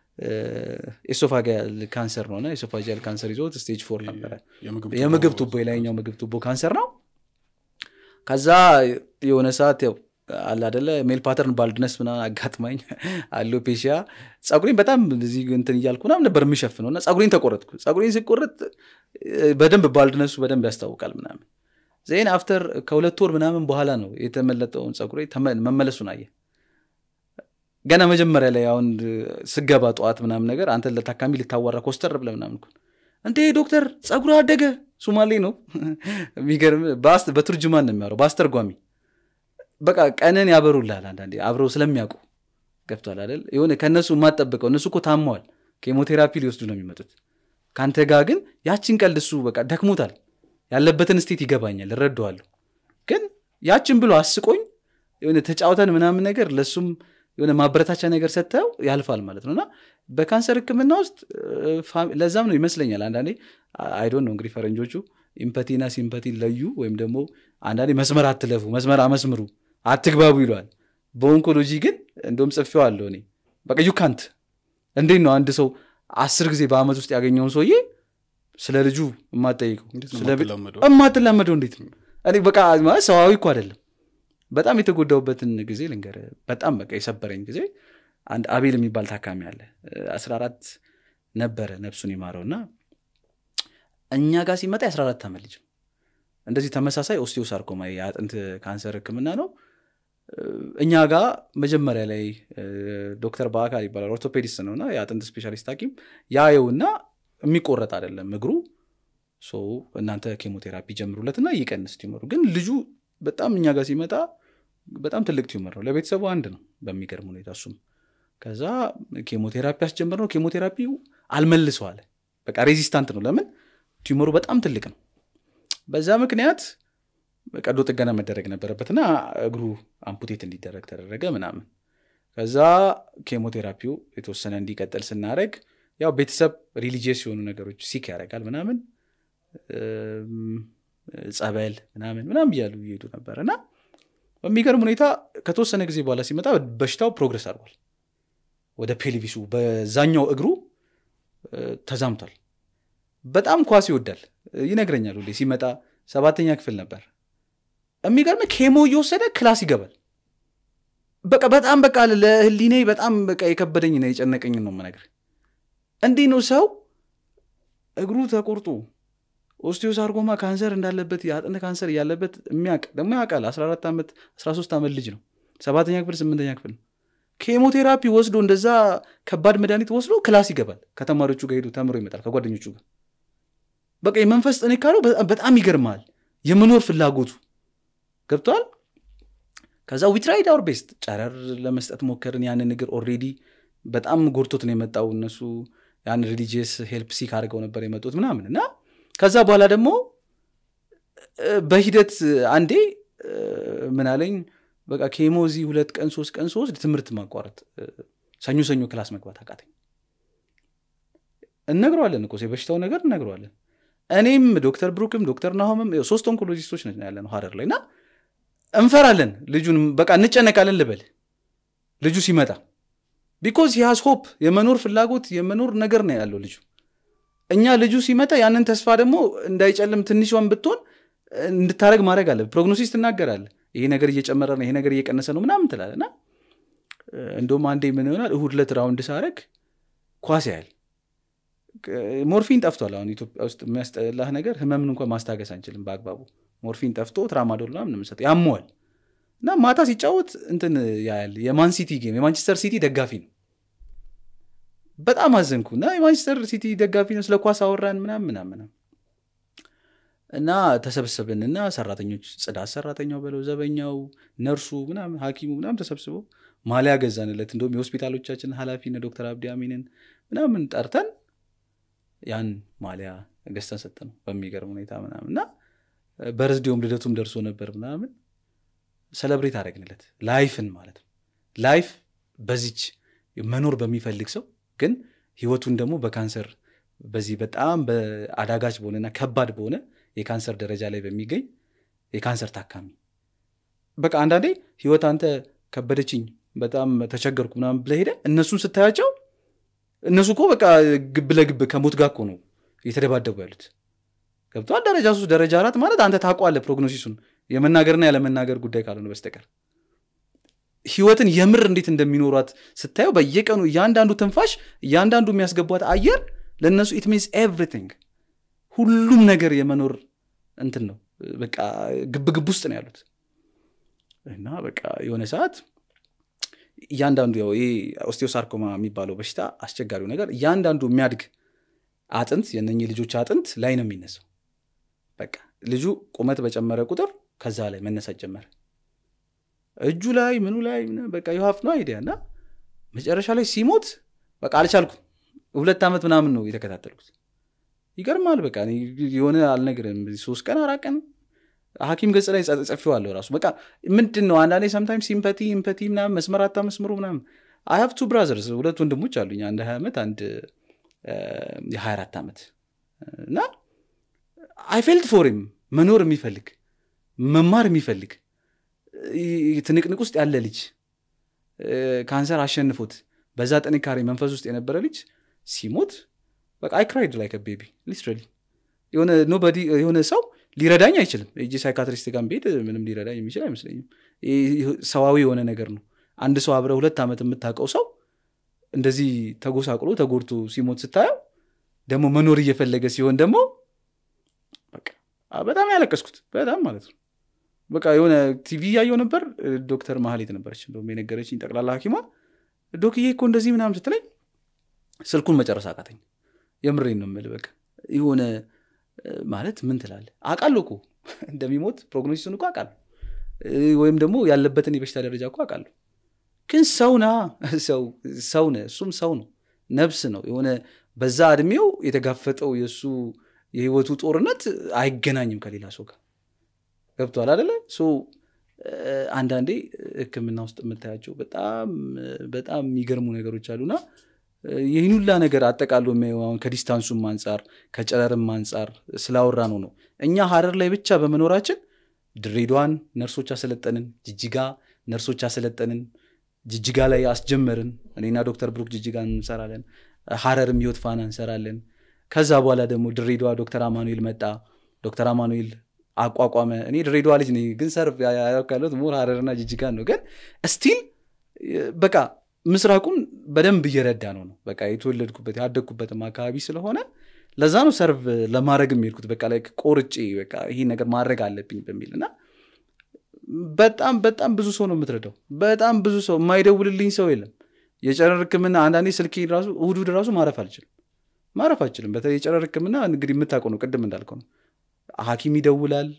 ኤሶፋጋል ካንሰር ነው እና ኤሶፋጃል ካንሰር ይዞት ስቴጅ ፎር ነበረ የምግብ የምግብ ቱቦ የላይኛው ምግብ ቱቦ ካንሰር ነው ከዛ የሆነ ሰዓት ያው አለ አደለ ሜል ፓተርን ባልድነስ ምናምን አጋጥማኝ አሎፔሽያ ጸጉሬን በጣም እዚህ እንትን እያልኩ ምናምን ነበር የምሸፍነው እና ጸጉሬን ተቆረጥኩ ጸጉሬን ስቆረጥ እ፣ በደንብ ባልድነሱ በደንብ ያስታውቃል ምናምን ዜን አፍተር ከሁለት ወር ምናምን በኋላ ነው የተመለጠውን ጸጉሬ ተመ- መመለሱን አየ ገና መጀመሪያ ላይ አሁን ስገባ ጠዋት ምናምን ነገር አንተ ለታካሚ ልታዋራ ኮስተር ብለ ምናምን እኮ እንዴ ዶክተር ጸጉር አደገ ሱማሌ ነው የሚገርም በአስ- በቱርጅማን ነው የሚያወራው በአስተርጓሚ በቃ ቀንን ያበሩልሃል አንዳንዴ አብረው ስለሚያውቁ ገብቷል አይደል የሆነ ከእነሱ የማጠብቀው እነሱ እኮ ታመዋል ኬሞቴራፒ ሊወስዱ ነው የሚመጡት ከአንተ ጋር ግን ያችን ቀልድ እሱ በቃ ደክሞታል ያለበትን ስቴት ይገባኛል እረዳዋለሁ ግን ያችን ብሎ አስቆኝ የሆነ ተጫውተን ምናምን ነገር ለእሱም የሆነ ማበረታቻ ነገር ሰጥተው ያልፋል ማለት ነው እና በካንሰር ህክምና ውስጥ እ፣ ፋሚ- ለዛም ነው ይመስለኛል አንዳንዴ አይዶን ነው እንግዲህ ፈረንጆቹ ኢምፐቲና ሲምፐቲን ለዩ ወይም ደግሞ አንዳንዴ መስመር አትለፉ መስመር አመስምሩ አትግባቡ ይለዋል በኦንኮሎጂ ግን እንደውም ጽፌው አለው እኔ በቃ ዩካንት እንዴት ነው አንድ ሰው አስር ጊዜ በአመት ውስጥ ያገኘውን ሰውዬ ስለ ልጁ የማጠይቀው እንዴት ነው ስለ ቤት- የማትላመደው? የማትላመደው እንዴት ነው እኔ በቃ ማለት ሰዋዊ እኮ አይደለም በጣም የተጎዳውበትን ጊዜ ልንገር በጣም በቃ የሰበረኝ ጊዜ አንድ አቤል የሚባል ታካሚ አለ አስራ አራት ነበረ ነፍሱን ይማረው እና እኛ ጋር ሲመጣ የአስራ አራት ዓመት ልጅ ነው። እንደዚህ ተመሳሳይ ኦስቲዮሳርኮማ የአጥንት ካንሰር ህክምና ነው እኛ ጋር መጀመሪያ ላይ እ፣ ዶክተር በአካል ይባላል ኦርቶፔዲስት ነው እና የአጥንት ስፔሻሊስት ሐኪም ያየውና የሚቆረጥ አይደለም እግሩ ሶ እናንተ ኬሞቴራፒ ጀምሩለትና ይቀንስ ቲመሩ ግን ልጁ በጣም እኛ ጋር ሲመጣ በጣም ትልቅ ቲዩመር ነው ለቤተሰቡ አንድ ነው በሚገርም ሁኔታ እሱም ከዛ ኬሞቴራፒ አስጀምር ነው ኬሞቴራፒው አልመልሰው አለ በቃ ሬዚስታንት ነው ለምን ቲዩመሩ በጣም ትልቅ ነው በዛ ምክንያት ቀዶ ጥገና መደረግ ነበረበትና እግሩ አምፑቴት እንዲደረግ ተደረገ ምናምን ከዛ ኬሞቴራፒው የተወሰነ እንዲቀጥል ስናደረግ ያው ቤተሰብ ሪሊጂየስ የሆኑ ነገሮች ሲክ ያደርጋል ምናምን እም፣ ጸበል ምናምን ምናምን እያሉ እየሄዱ ነበር እና በሚገርም ሁኔታ ከተወሰነ ጊዜ በኋላ ሲመጣ በሽታው ፕሮግረስ አድርጓል ወደ ፔልቪሱ በዛኛው እግሩ እ፣ ተዛምቷል በጣም ኳስ ይወዳል ይነግረኛል ሁሌ ሲመጣ ሰባተኛ ክፍል ነበር የሚገርም ኬሞ እየወሰደ ክላስ ይገባል በቃ በጣም በቃ ለህሊኔ በጣም በቃ የከበደኝ ነው የጨነቀኝ ነው የምነግርህ እንዲህ ነው ሰው እግሩ ተቆርጦ ኦስቲዮሳርጎማ ካንሰር እንዳለበት የአጥንት ካንሰር እያለበት የሚያውቅ ደግሞ ያውቃል 14 ዓመት 13 ዓመት ልጅ ነው ሰባተኛ ክፍል ስምንተኛ ክፍል ነው ኬሞቴራፒ ወስዶ እንደዛ ከባድ መድኃኒት ወስዶ ክላስ ይገባል ከተማሪዎቹ ጋር ሄዶ ተምሮ ይመጣል ከጓደኞቹ ጋር በቃ የመንፈስ ጥንካሬው በጣም- በጣም ይገርማል የመኖር ፍላጎቱ ገብተዋል ከዛ ዊትራይድ አውር ቤስት ጨረር ለመስጠት ሞከርን ያንን ነገር ኦሬዲ በጣም ጎድቶት ነው የመጣው እነሱ ያን ሪሊጂየስ ሄልፕ ሲክ አድርገው ነበር የመጡት ምናምን እና ከዛ በኋላ ደግሞ በሂደት አንዴ ምን አለኝ በቃ ኬሞ እዚህ ሁለት ቀን ሶስት ቀን ሶስት ትምህርት ማቋረጥ ሰኞ ሰኞ ክላስ መግባት አቃተኝ እነግረዋለን እኮ የበሽታው ነገር እነግረዋለን እኔም ዶክተር ብሩክም ዶክተር ናሆምም ሶስት ኦንኮሎጂስቶች ነን ያለ ነው ሀረር ላይ እና እንፈራለን ልጁን በቃ እንጨነቃለን ልበል ልጁ ሲመጣ ቢኮዝ ሂያዝ ሆፕ የመኖር ፍላጎት የመኖር ነገር ነው ያለው ልጁ እኛ ልጁ ሲመጣ ያንን ተስፋ ደግሞ እንዳይጨልም ትንሿን ብትሆን እንድታደረግ ማድረግ አለ ፕሮግኖሲስ ትናገራለ ይሄ ነገር እየጨመረ ነው ይሄ ነገር እየቀነሰ ነው ምናምን ትላለ እና እንደውም አንዴ ምን ይሆናል እሁድ ለት ራውንድ ሳረግ ኳስ ያህል ሞርፊን ጠፍቷል አሁን ኢትዮጵያ ውስጥ የሚያስጠላህ ነገር ህመምን እንኳን ማስታገስ አንችልም በአግባቡ ሞርፊን ጠፍቶ ትራማዶል ምናምን የምንሰጥ ያመዋል እና ማታ ሲጫወት እንትን ያያል የማን ሲቲ ጌም የማንቸስተር ሲቲ ደጋፊ ነው በጣም አዘንኩ እና የማንቸስተር ሲቲ ደጋፊ ነው ስለ ኳስ አወራን ምናም ምናምን እና ተሰብሰብንና ሰራተኞች ጽዳት ሰራተኛው በለው ዘበኛው ነርሱ ምናምን ሀኪሙ ምናምን ተሰብስበው ማሊያ ገዛንለት እንደውም የሆስፒታሎቻችን ኃላፊ ዶክተር አብዲ አሚንን ምናምን ጠርተን ያን ማሊያ ገዝተን ሰጠ ነው በሚገርም ሁኔታ ምናምን እና በርዝዴውም ልደቱም ደርሶ ነበር ምናምን ሰለብሬት አደረግንለት ላይፍን ማለት ነው ላይፍ በዚች መኖር በሚፈልግ ሰው ግን ህይወቱን ደግሞ በካንሰር በዚህ በጣም በአዳጋች በሆነና ከባድ በሆነ የካንሰር ደረጃ ላይ በሚገኝ የካንሰር ታካሚ በቃ አንዳንዴ ህይወት አንተ ከበደችኝ በጣም ተቸገርኩ ምናምን ብለህ ሄደ እነሱን ስታያቸው እነሱ እኮ በቃ ግብ ለግብ ከሞት ጋር እኮ ነው እየተደባደቡ ያሉት ገብተዋል ደረጃ ሶስት ደረጃ አራት ማለት አንተ ታውቀዋለህ ፕሮግኖሲሱን የመናገርና ያለመናገር ጉዳይ ካልሆነ በስተቀር ህይወትን የምር እንዴት እንደሚኖሯት ስታየው በየቀኑ እያንዳንዱ ትንፋሽ እያንዳንዱ የሚያስገቧት አየር ለእነሱ ኢት ሚንስ ኤቭሪቲንግ ሁሉም ነገር የመኖር እንትን ነው በቃ ግብግብ ውስጥ ነው ያሉት እና በቃ የሆነ ሰዓት እያንዳንዱ ያው ይሄ ኦስቴዮሳርኮማ የሚባለው በሽታ አስቸጋሪው ነገር እያንዳንዱ የሚያድግ አጥንት የነኚህ ልጆች አጥንት ላይ ነው የሚነሳው በቃ ልጁ ቁመት በጨመረ ቁጥር ከዛ ላይ መነሳት ጀመረ እጁ ላይ ምኑ ላይ በቃ የሀፍ ነው አይዲያ እና መጨረሻ ላይ ሲሞት በቃ አልቻልኩም ሁለት ዓመት ምናምን ነው የተከታተልኩት ይገርማል በቃ የሆነ አልነግርም ሶስት ቀን አራት ቀን ሀኪም ገጽ ላይ ጽፌዋለሁ ራሱ በቃ ምንድን ነው አንዳንዴ ሰምታይም ሲምፐቲ ኢምፐቲ ምናምን መስመር አታመስምሩ ምናምን አይ ሀቭ ቱ ብራዘርስ ሁለት ወንድሞች አሉኝ አንድ ሀያ ዓመት አንድ የሀያ አራት ዓመት እና አይ ፌልት ፎርም መኖር የሚፈልግ መማር የሚፈልግ ትንቅንቅ ውስጥ ያለ ልጅ ካንሰር አሸንፎት በዛ ጥንካሬ መንፈስ ውስጥ የነበረ ልጅ ሲሞት በቃ አይ ክራይድ ላይክ ቤቢ ሊትራሊ የሆነ ኖበዲ የሆነ ሰው ሊረዳኝ አይችልም እጅ ሳይካትሪስት ጋር ብሄድ ምንም ሊረዳኝ የሚችል አይመስለኝም ሰዋዊ የሆነ ነገር ነው አንድ ሰው አብረ ሁለት ዓመት የምታውቀው ሰው እንደዚህ ተጎሳቅሎ ተጎድቶ ሲሞት ስታየው ደግሞ መኖር እየፈለገ ሲሆን ደግሞ በጣም ያለቀስኩት በጣም ማለት ነው በቃ የሆነ ቲቪ እያየው ነበር ዶክተር ማህሌት ነበረች እንደውም የነገረችኝ ጠቅላላ ሀኪማ ዶክዬ እኮ እንደዚህ ምናምን ስትለኝ ስልኩን መጨረስ አቃተኝ የምሬን ነው የምልህ በቃ የሆነ ማለት ምን ትላለ አቃሉ እኮ እንደሚሞት ፕሮግኖሲሱን እኮ አቃሉ ወይም ደግሞ ያለበትን የበሽታ ደረጃ እኮ አቃሉ ግን ሰውና ሰው ሰው ነ እሱም ሰው ነው ነብስ ነው የሆነ በዛ እድሜው የተጋፈጠው የእሱ የህይወቱ ጦርነት አይገናኝም ከሌላ ሰው ጋር ገብቷል አደለ አንዳንዴ ህክምና ውስጥ የምታያቸው በጣም በጣም የሚገርሙ ነገሮች አሉና ይህን ሁላ ነገር አጠቃሎ የሚሆን ከዲስታንሱም አንጻር ከጨረርም አንጻር ስላወራ ነው ነው እኛ ሀረር ላይ ብቻ በመኖራችን ድሬዳዋን ነርሶች አሰለጠንን ጅጅጋ ነርሶች አሰለጠንን ጅጅጋ ላይ አስጀመርን እኔና ዶክተር ብሩክ ጅጅጋ እንሰራለን ሀረርም ህይወት ፋና እንሰራለን ከዛ በኋላ ደግሞ ድሬዳዋ ዶክተር አማኑኤል መጣ ዶክተር አማኑኤል አቋቋመ እኔ ድሬዳዋ ልጅ ነኝ ግን ሰርፍ ያሉት ሞር ሀረርና ጅጅጋን ነው ግን ስቲል በቃ ምስራቁን በደንብ እየረዳ ነው ነው በቃ የተወለድኩበት ያደግኩበትም አካባቢ ስለሆነ ለዛ ነው ሰርቭ ለማድረግ የሚሄድኩት በቃ ላይ ቆርጬ በቃ ይህ ነገር ማድረግ አለብኝ በሚል እና በጣም በጣም ብዙ ሰው ነው የምትረዳው በጣም ብዙ ሰው የማይደውልልኝ ሰው የለም የጨረር ህክምና አንዳንዴ ስልኬ ራሱ እሁድ እሁድ ራሱ ማረፍ አልችልም ማረፍ አልችልም በተለይ የጨረር ህክምና እንግዲህ የምታውቀው ነው ቅድም እንዳልከው ነው ሀኪም ይደውላል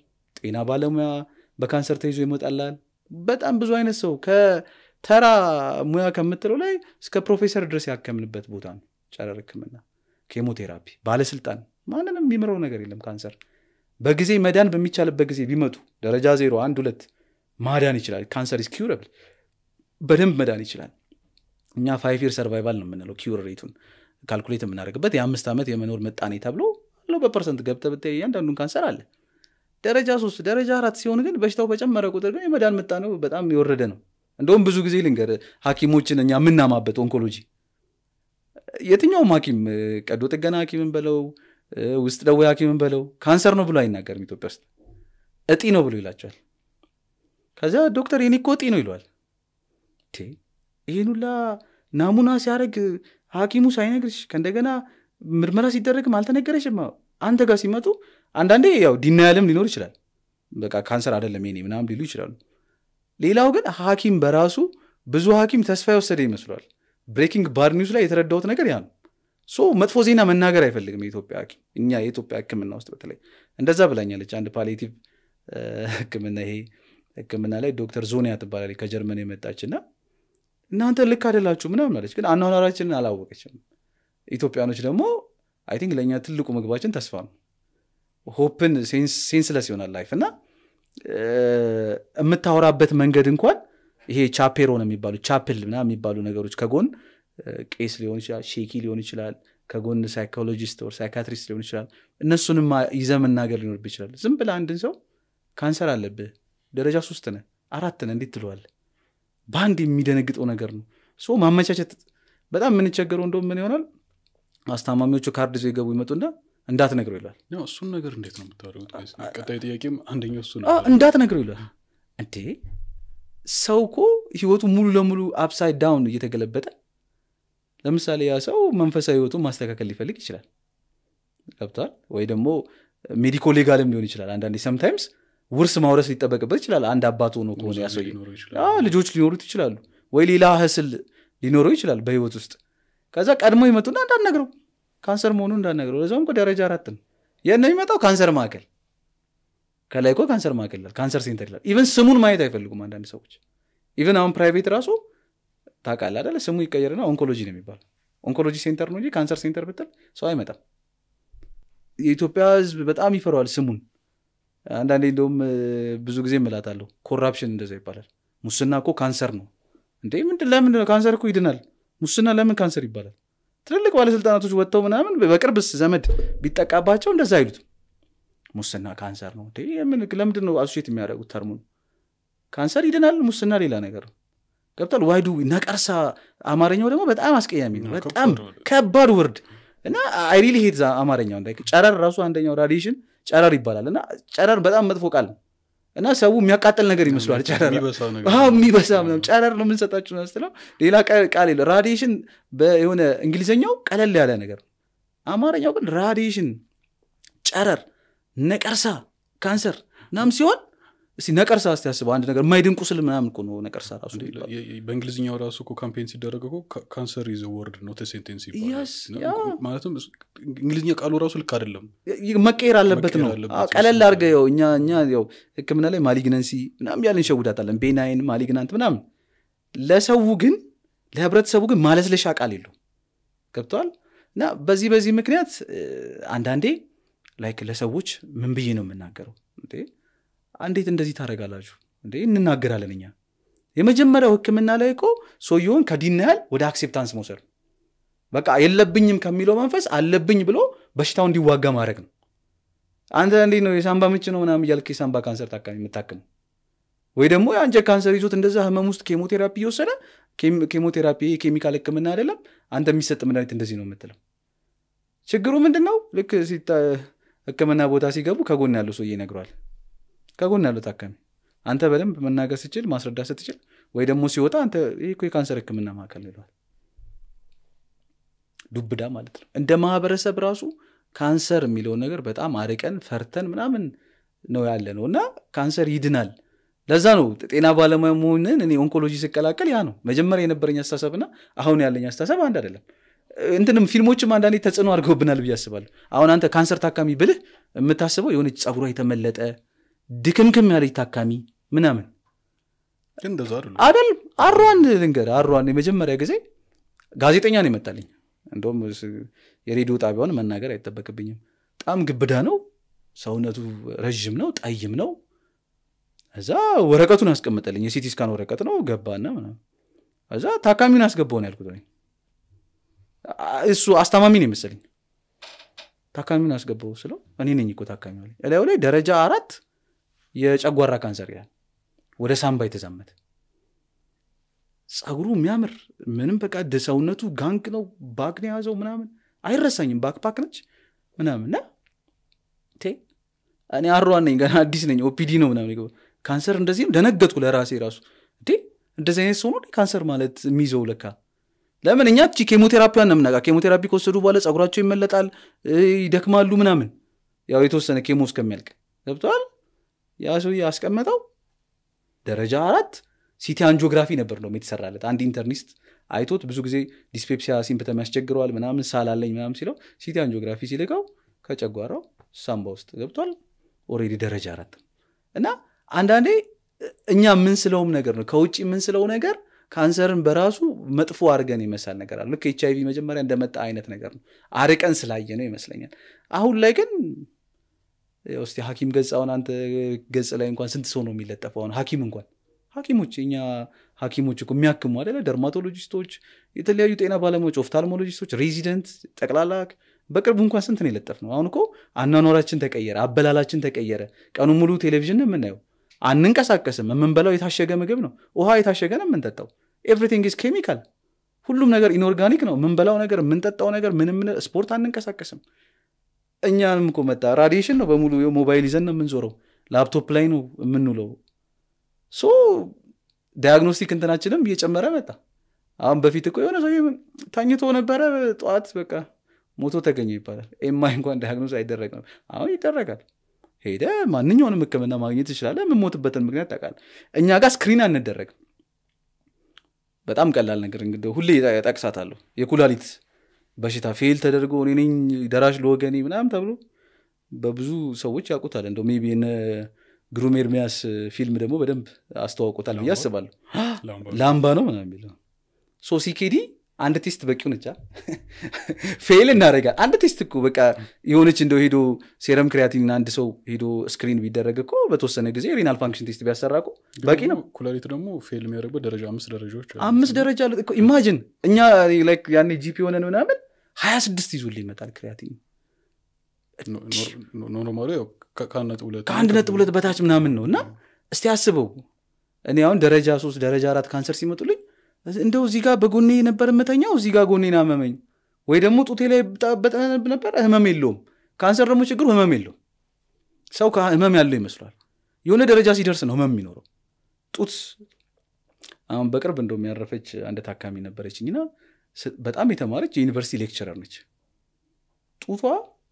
ጤና ባለሙያ በካንሰር ተይዞ ይመጣላል በጣም ብዙ አይነት ሰው ከተራ ሙያ ከምትለው ላይ እስከ ፕሮፌሰር ድረስ ያከምንበት ቦታ ነው ጨረር ህክምና ኬሞቴራፒ ባለስልጣን ማንንም የሚምረው ነገር የለም ካንሰር በጊዜ መዳን በሚቻልበት ጊዜ ቢመጡ ደረጃ ዜሮ አንድ ሁለት ማዳን ይችላል ካንሰር ኢዝ ኪውረብል በደንብ መዳን ይችላል እኛ ፋይቭ ይር ሰርቫይቫል ነው የምንለው ኪውር ሬቱን ካልኩሌት የምናደርግበት የአምስት ዓመት የመኖር ምጣኔ ተብሎ አለው በፐርሰንት ገብተ ብታይ እያንዳንዱን ካንሰር አለ ደረጃ ሶስት ደረጃ አራት ሲሆን ግን በሽታው በጨመረ ቁጥር ግን የመዳን ምጣኔው በጣም የወረደ ነው እንደውም ብዙ ጊዜ ልንገር ሀኪሞችን እኛ የምናማበት ኦንኮሎጂ የትኛውም ሀኪም ቀዶ ጥገና ሀኪምን በለው ውስጥ ደዌ ሀኪምን በለው ካንሰር ነው ብሎ አይናገርም ኢትዮጵያ ውስጥ እጢ ነው ብሎ ይላቸዋል ከዚያ ዶክተር የኔ እኮ እጢ ነው ይለዋል ይህን ሁላ ናሙና ሲያደርግ ሀኪሙ ሳይነግርሽ ከእንደገና ምርመራ ሲደረግም አልተነገረሽም አንተ ጋር ሲመጡ አንዳንዴ ያው ዲናያልም ሊኖር ይችላል በቃ ካንሰር አይደለም የኔ ምናምን ሊሉ ይችላሉ ሌላው ግን ሀኪም በራሱ ብዙ ሀኪም ተስፋ የወሰደ ይመስሏል ብሬኪንግ ባድ ኒውስ ላይ የተረዳሁት ነገር ያ ነው ሶ መጥፎ ዜና መናገር አይፈልግም የኢትዮጵያ ሀኪም እኛ የኢትዮጵያ ህክምና ውስጥ በተለይ እንደዛ ብላኛለች አንድ ፓሊቲቭ ህክምና ይሄ ህክምና ላይ ዶክተር ዞኒያ ትባላለች ከጀርመን የመጣች እና እናንተ ልክ አይደላችሁ ምናምን አለች ግን አኗኗራችንን አላወቀችም ኢትዮጵያኖች ደግሞ አይ ቲንክ ለእኛ ትልቁ ምግባችን ተስፋ ነው ሆፕን ሴንስለስ ይሆናል ላይፍ እና የምታወራበት መንገድ እንኳን ይሄ ቻፔሮን የሚባሉ ቻፕል ምና የሚባሉ ነገሮች ከጎን ቄስ ሊሆን ይችላል ሼኪ ሊሆን ይችላል ከጎን ሳይኮሎጂስት ወር ሳይካትሪስት ሊሆን ይችላል እነሱንም ይዘ መናገር ሊኖርብ ይችላል ዝም ብለ አንድን ሰው ካንሰር አለብህ ደረጃ ሶስት ነ አራት ነ እንዴት ትለዋል በአንድ የሚደነግጠው ነገር ነው ሶ ማመቻቸት በጣም የምንቸገረው እንደም ምን ይሆናል አስታማሚዎቹ ካርድ ይዘው ይገቡ ይመጡና እንዳትነግረው ይላል እሱን ነገር እንዴት ነው የምታደርጉት ቀጣይ ጥያቄም አንደኛው እሱ እንዳትነግረው ይላል እንዴ ሰው እኮ ህይወቱ ሙሉ ለሙሉ አፕሳይድ ዳውን እየተገለበጠ ለምሳሌ ያ ሰው መንፈሳዊ ህይወቱን ማስተካከል ሊፈልግ ይችላል ገብቷል ወይ ደግሞ ሜዲኮ ሌጋልም ሊሆን ይችላል አንዳንዴ ሰምታይምስ ውርስ ማውረስ ሊጠበቅበት ይችላል አንድ አባት ሆኖ ከሆነ ያ ሰው ልጆች ሊኖሩት ይችላሉ ወይ ሌላ ህስል ሊኖረው ይችላል በህይወት ውስጥ ከዛ ቀድሞ ይመጡና እንዳትነግረው ካንሰር መሆኑን እንዳትነግረው ለዛውም ደረጃ አራት ነው የነ የሚመጣው ካንሰር ማዕከል ከላይ እኮ ካንሰር ማዕከል ይላል ካንሰር ሴንተር ይላል ኢቨን ስሙን ማየት አይፈልጉም አንዳንድ ሰዎች ኢቨን አሁን ፕራይቬት ራሱ ታውቃለህ አይደለ ስሙ ይቀየርና ኦንኮሎጂ ነው የሚባለው ኦንኮሎጂ ሴንተር ነው እንጂ ካንሰር ሴንተር ብትል ሰው አይመጣም የኢትዮጵያ ህዝብ በጣም ይፈረዋል ስሙን አንዳንዴ እንደውም ብዙ ጊዜ እምላታለሁ ኮራፕሽን እንደዛ ይባላል ሙስና እኮ ካንሰር ነው እንዴ ምንድን ለምንድን ነው ካንሰር እኮ ይድናል ሙስና ለምን ካንሰር ይባላል ትልልቅ ባለስልጣናቶች ወጥተው ምናምን በቅርብስ ዘመድ ቢጠቃባቸው እንደዛ አይሉትም ሙስና ካንሰር ነው ለምንድን ነው አሶሼት የሚያደርጉት ተርሙን ካንሰር ይድናል ሙስና ሌላ ነገር ነው ገብቷል ዋይዱ ነቀርሳ አማርኛው ደግሞ በጣም አስቀያሚ ነው በጣም ከባድ ወርድ እና አይሪሊ ሄት አማርኛው ጨረር ራሱ አንደኛው ራዲሽን ጨረር ይባላል እና ጨረር በጣም መጥፎ ቃል ነው እና ሰው የሚያቃጥል ነገር ይመስሏል ጨረር የሚበሳ ጨረር ነው የምንሰጣችሁ ስትለው ሌላ ቃል የለ ራዲሽን የሆነ እንግሊዝኛው ቀለል ያለ ነገር አማርኛው ግን ራዲሽን ጨረር ነቀርሳ ካንሰር ናም ሲሆን እስቲ ነቀርሳ እስቲ ያስበው አንድ ነገር የማይድን ቁስል ምናምን እኮ ነው ነቀርሳ ራሱ በእንግሊዝኛው ራሱ እኮ ካምፔን ሲደረግ እኮ ካንሰር ኢዝ ወርድ ኖት ሴንቴንስ ማለትም እንግሊዝኛ ቃሉ ራሱ ልክ አይደለም መቀየር አለበት ነው ቀለል አድርገ ው እኛ እኛ ው ህክምና ላይ ማሊግነንሲ ምናምን ያለን እንሸውዳታለን ቤናይን ማሊግናንት ምናምን ለሰው ግን ለህብረተሰቡ ግን ማለስለሻ ቃል የለው ገብተዋል እና በዚህ በዚህ ምክንያት አንዳንዴ ላይክ ለሰዎች ምን ብዬ ነው የምናገረው እንዴት እንደዚህ ታደረጋላችሁ እንዴ እንናገራለን እኛ የመጀመሪያው ህክምና ላይ እኮ ሰውየውን ከዲናያል ወደ አክሴፕታንስ መውሰድ በቃ የለብኝም ከሚለው መንፈስ አለብኝ ብሎ በሽታው እንዲዋጋ ማድረግ ነው አንተ እንዴት ነው የሳምባ ምች ነው ምናምን እያልክ የሳምባ ካንሰር ታካሚ የምታክመው ወይ ደግሞ የአንጀት ካንሰር ይዞት እንደዛ ህመም ውስጥ ኬሞቴራፒ እየወሰደ ኬሞቴራፒ ኬሚካል ህክምና አይደለም አንተ የሚሰጥ መድኃኒት እንደዚህ ነው የምትለው ችግሩ ምንድን ነው ልክ ህክምና ቦታ ሲገቡ ከጎን ያለው ሰውዬ ይነግሯል ከጎን ያለው ታካሚ አንተ በደንብ መናገር ስችል ማስረዳት ስትችል ወይ ደግሞ ሲወጣ አንተ ይህ የካንሰር ህክምና ማዕከል ይለዋል ዱብዳ ማለት ነው እንደ ማህበረሰብ ራሱ ካንሰር የሚለውን ነገር በጣም አርቀን ፈርተን ምናምን ነው ያለ ነው እና ካንሰር ይድናል ለዛ ነው ጤና ባለሙያ መሆንን እኔ ኦንኮሎጂ ስቀላቀል ያ ነው መጀመሪያ የነበረኝ አስተሳሰብና አሁን ያለኝ አስተሳሰብ አንድ አይደለም እንትንም ፊልሞችም አንዳንዴ ተጽዕኖ አድርገውብናል ብዬ አስባለሁ አሁን አንተ ካንሰር ታካሚ ብልህ የምታስበው የሆነች ፀጉሯ የተመለጠ ድክምክም ያለች ታካሚ ምናምን ግን እንደዛ አይደለም አደል አሯን ልንገር አሯን የመጀመሪያ ጊዜ ጋዜጠኛ ነው ይመጣልኝ እንደውም ስ- የሬዲዮ ጣቢያውን መናገር አይጠበቅብኝም በጣም ግብዳ ነው ሰውነቱ ረዥም ነው ጠይም ነው እዛ ወረቀቱን አስቀምጠልኝ የሲቲ ስካን ወረቀት ነው ገባና ምናምን እዛ ታካሚውን አስገባው ነው ያልኩት እኔ። አ- እሱ አስታማሚ ነው የመሰለኝ ታካሚውን አስገባው ስለው እኔ ነኝ እኮ ታካሚ አለኝ እላዩ ላይ ደረጃ አራት የጨጓራ ካንሰር ይላል ወደ ሳምባ የተዛመተ ጸጉሩ የሚያምር ምንም በቃ ደ ሰውነቱ ጋንግ ነው ባክ ነው የያዘው ምናምን አይረሳኝም ባክፓክ ነች ምናምን እና ቴ እኔ አሯን ነኝ ገና አዲስ ነኝ ኦፒዲ ነው ምናምን የገባው። ካንሰር እንደዚህም ደነገጥኩ ለራሴ ራሱ እንዴ እንደዚህ አይነት ሰው ነው እንዴ ካንሰር ማለት የሚይዘው ለካ ለምን እኛ ቺ ኬሞቴራፒዋን ነው የምናውቃ ኬሞቴራፒ ከወሰዱ በኋላ ጸጉራቸው ይመለጣል እ፣ ይደክማሉ ምናምን ያው የተወሰነ ኬሞ እስከሚያልቅ ገብተዋል ያ ሰው ያስቀመጠው ደረጃ አራት ሲቲ አንጂኦግራፊ ነበር ነው የተሰራለት አንድ ኢንተርኒስት አይቶት ብዙ ጊዜ ዲስፔፕሲያ ሲምፕተም ያስቸግረዋል ምናምን ሳላለኝ ምናምን ሲለው ሲቲ አንጂኦግራፊ ሲልቀው ከጨጓራው ሳምባ ውስጥ ገብቷል ኦሬዲ ደረጃ አራት ነው። እና አንዳንዴ እኛ የምንስለውም ነገር ነው ከውጭ የምንስለው ነገር ካንሰርን በራሱ መጥፎ አድርገን ይመሳል ነገር አለ ልክ ኤች አይቪ መጀመሪያ እንደመጣ አይነት ነገር ነው አርቀን ስላየ ነው ይመስለኛል አሁን ላይ ግን ያው እስቲ ሀኪም ገጽ አሁን አንተ ገጽ ላይ እንኳን ስንት ሰው ነው የሚለጠፈው አሁን ሀኪም እንኳን ሀኪሞች እኛ ሀኪሞች እኮ የሚያክሙ አደለ ደርማቶሎጂስቶች የተለያዩ ጤና ባለሙያዎች ኦፍታልሞሎጂስቶች ሬዚደንት ጠቅላላ በቅርቡ እንኳን ስንት ነው የለጠፍ ነው አሁን እኮ አኗኗራችን ተቀየረ አበላላችን ተቀየረ ቀኑ ሙሉ ቴሌቪዥን ነው የምናየው አንንቀሳቀስም የምንበላው የታሸገ ምግብ ነው ውሃ የታሸገ ነው የምንጠጣው ኤቭሪቲንግ ኢዝ ኬሚካል ሁሉም ነገር ኢንኦርጋኒክ ነው የምንበላው ነገር የምንጠጣው ነገር ምንም ስፖርት አንንቀሳቀስም እኛንም እኮ መጣ ራዲዬሽን ነው በሙሉ ይኸው ሞባይል ይዘን ነው የምንዞረው ላፕቶፕ ላይ ነው የምንውለው ሶ ዲያግኖስቲክ እንትናችንም እየጨመረ መጣ አሁን በፊት እኮ የሆነ ሰው ተኝቶ ነበረ ጠዋት በቃ ሞቶ ተገኘ ይባላል ኤምአይ እንኳን ዲያግኖስ አይደረግም አሁን ይደረጋል ሄደ ማንኛውንም ህክምና ማግኘት ትችላለ የምሞትበትን ምክንያት ታውቃለህ እኛ ጋር ስክሪን አንደረግም በጣም ቀላል ነገር እንግዲህ ሁሌ ጠቅሳታለሁ የኩላሊት በሽታ ፌል ተደርጎ እኔ ነኝ ደራሽ ለወገኔ ምናምን ተብሎ በብዙ ሰዎች ያውቁታል እንደው ሜይ ቢ የነ ግሩም ኤርሚያስ ፊልም ደግሞ በደንብ አስተዋውቁታል ብዬ ላምባ? አስባለሁ ላምባ- ላምባ ነው ምናምን የሚለው ሶ ሲኬዲ አንድ ቴስት በቂው ነቻ ፌል እናደረጋል አንድ ቴስት እኮ በቃ የሆነች እንደው ሄዶ ሴረም ክሪያቲን አንድ ሰው ሄዶ ስክሪን ቢደረግ እኮ በተወሰነ ጊዜ ሪናል ፋንክሽን ቴስት ቢያሰራ እኮ በቂ ነው ደግሞ ኩላሊት ደግሞ ፌል የሚያደርግበት ደረጃ አምስት ደረጃዎች አሉ። አምስት ደረጃ አለ እኮ ኢማጅን እኛ ላይክ ያኔ ጂፒ ሆነን ምናምን ሀያ ስድስት ይዞልህ ይመጣል ክሪያቲን ኖ- ኖ- ኖ- ኖርማሉ ያው ከ- ከአንድ ነጥብ ሁለት ከአንድ ነጥብ ሁለት በታች ምናምን ነው እና እስቲ አስበው እኔ አሁን ደረጃ ሶስት ደረጃ አራት ካንሰር ሲመጡልኝ እንደው እዚህ ጋር በጎኔ ነበር የምተኛው እዚህ ጋር ጎኔን አመመኝ ወይ ደግሞ ጡቴ ላይ በጠ ነበር ህመም የለውም ካንሰር ደግሞ ችግሩ ህመም የለውም ሰው ከ- ህመም ያለው ይመስሏል የሆነ ደረጃ ሲደርስ ነው ህመም የሚኖረው ጡት አሁን በቅርብ እንደው የሚያረፈች አንድ ታካሚ ነበረችኝና ስ- በጣም የተማረች የዩኒቨርሲቲ ሌክቸረር ነች ጡቷ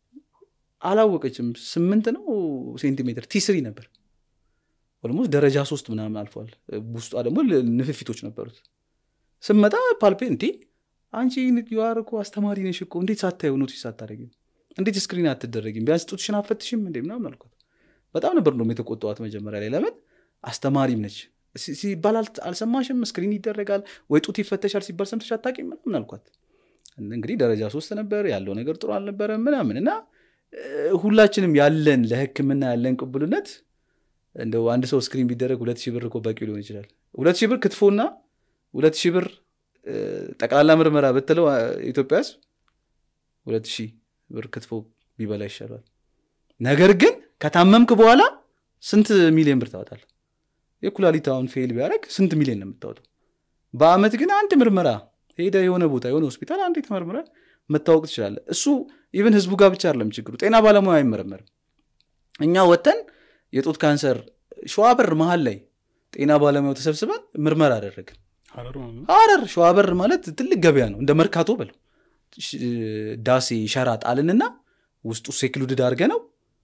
አላወቀችም ስምንት ነው ሴንቲሜትር ቲስሪ ነበር ኦልሞስት ደረጃ ሶስት ምናምን አልፏል ውስጧ ደግሞ ል- ንፍፊቶች ነበሩት ስመጣ ፓልፔ እንዴ አንቺ ዩአር እኮ አስተማሪ ነሽ እኮ እንዴት ሳታየው ኖቲስ ሳታደረጊም እንዴት ስክሪን አትደረጊም ቢያንስ ጡትሽን አፈትሽም እንዴ ምናምን አልኳት በጣም ነበር ነው የተቆጠዋት መጀመሪያ ላይ ለምን አስተማሪም ነች ሲ- ሲባል አል- አልሰማሽም ስክሪን ይደረጋል ወይ ጡት ይፈተሻል ሲባል ሰምተሽ አታውቂም ምናምን አልኳት እንግዲህ ደረጃ ሶስት ነበር ያለው ነገር ጥሩ አልነበረም ምናምን እና እ፣ ሁላችንም ያለን ለህክምና ያለን ቅቡልነት እንደው አንድ ሰው ስክሪን ቢደረግ ሁለት ሺህ ብር እኮ በቂ ሊሆን ይችላል ሁለት ሺህ ብር ክትፎና ሁለት ሺህ ብር እ፣ ጠቅላላ ምርመራ ብትለው አ፣ ኢትዮጵያ ውስጥ ሁለት ሺህ ብር ክትፎ ቢበላ ይሻላል ነገር ግን ከታመምክ በኋላ ስንት ሚሊዮን ብር ታወጣል የኩላሊት አሁን ፌል ቢያደረግ ስንት ሚሊዮን ነው የምታወጣው በአመት ግን አንድ ምርመራ ሄደ የሆነ ቦታ የሆነ ሆስፒታል አንድ ተመርምረ መታወቅ ትችላለ እሱ ኢቨን ህዝቡ ጋር ብቻ አይደለም ችግሩ ጤና ባለሙያ አይመረመርም እኛ ወተን የጡት ካንሰር ሸዋበር መሀል ላይ ጤና ባለሙያው ተሰብስበን ምርመራ አደረግን ሀረር ማለት ነው። ሀረር ሸዋበር ማለት ትልቅ ገበያ ነው እንደ መርካቶ በለው ሽ- ዳሴ ሸራ ጣልንና ውስጡ ሴክሉድድ አድርገ ነው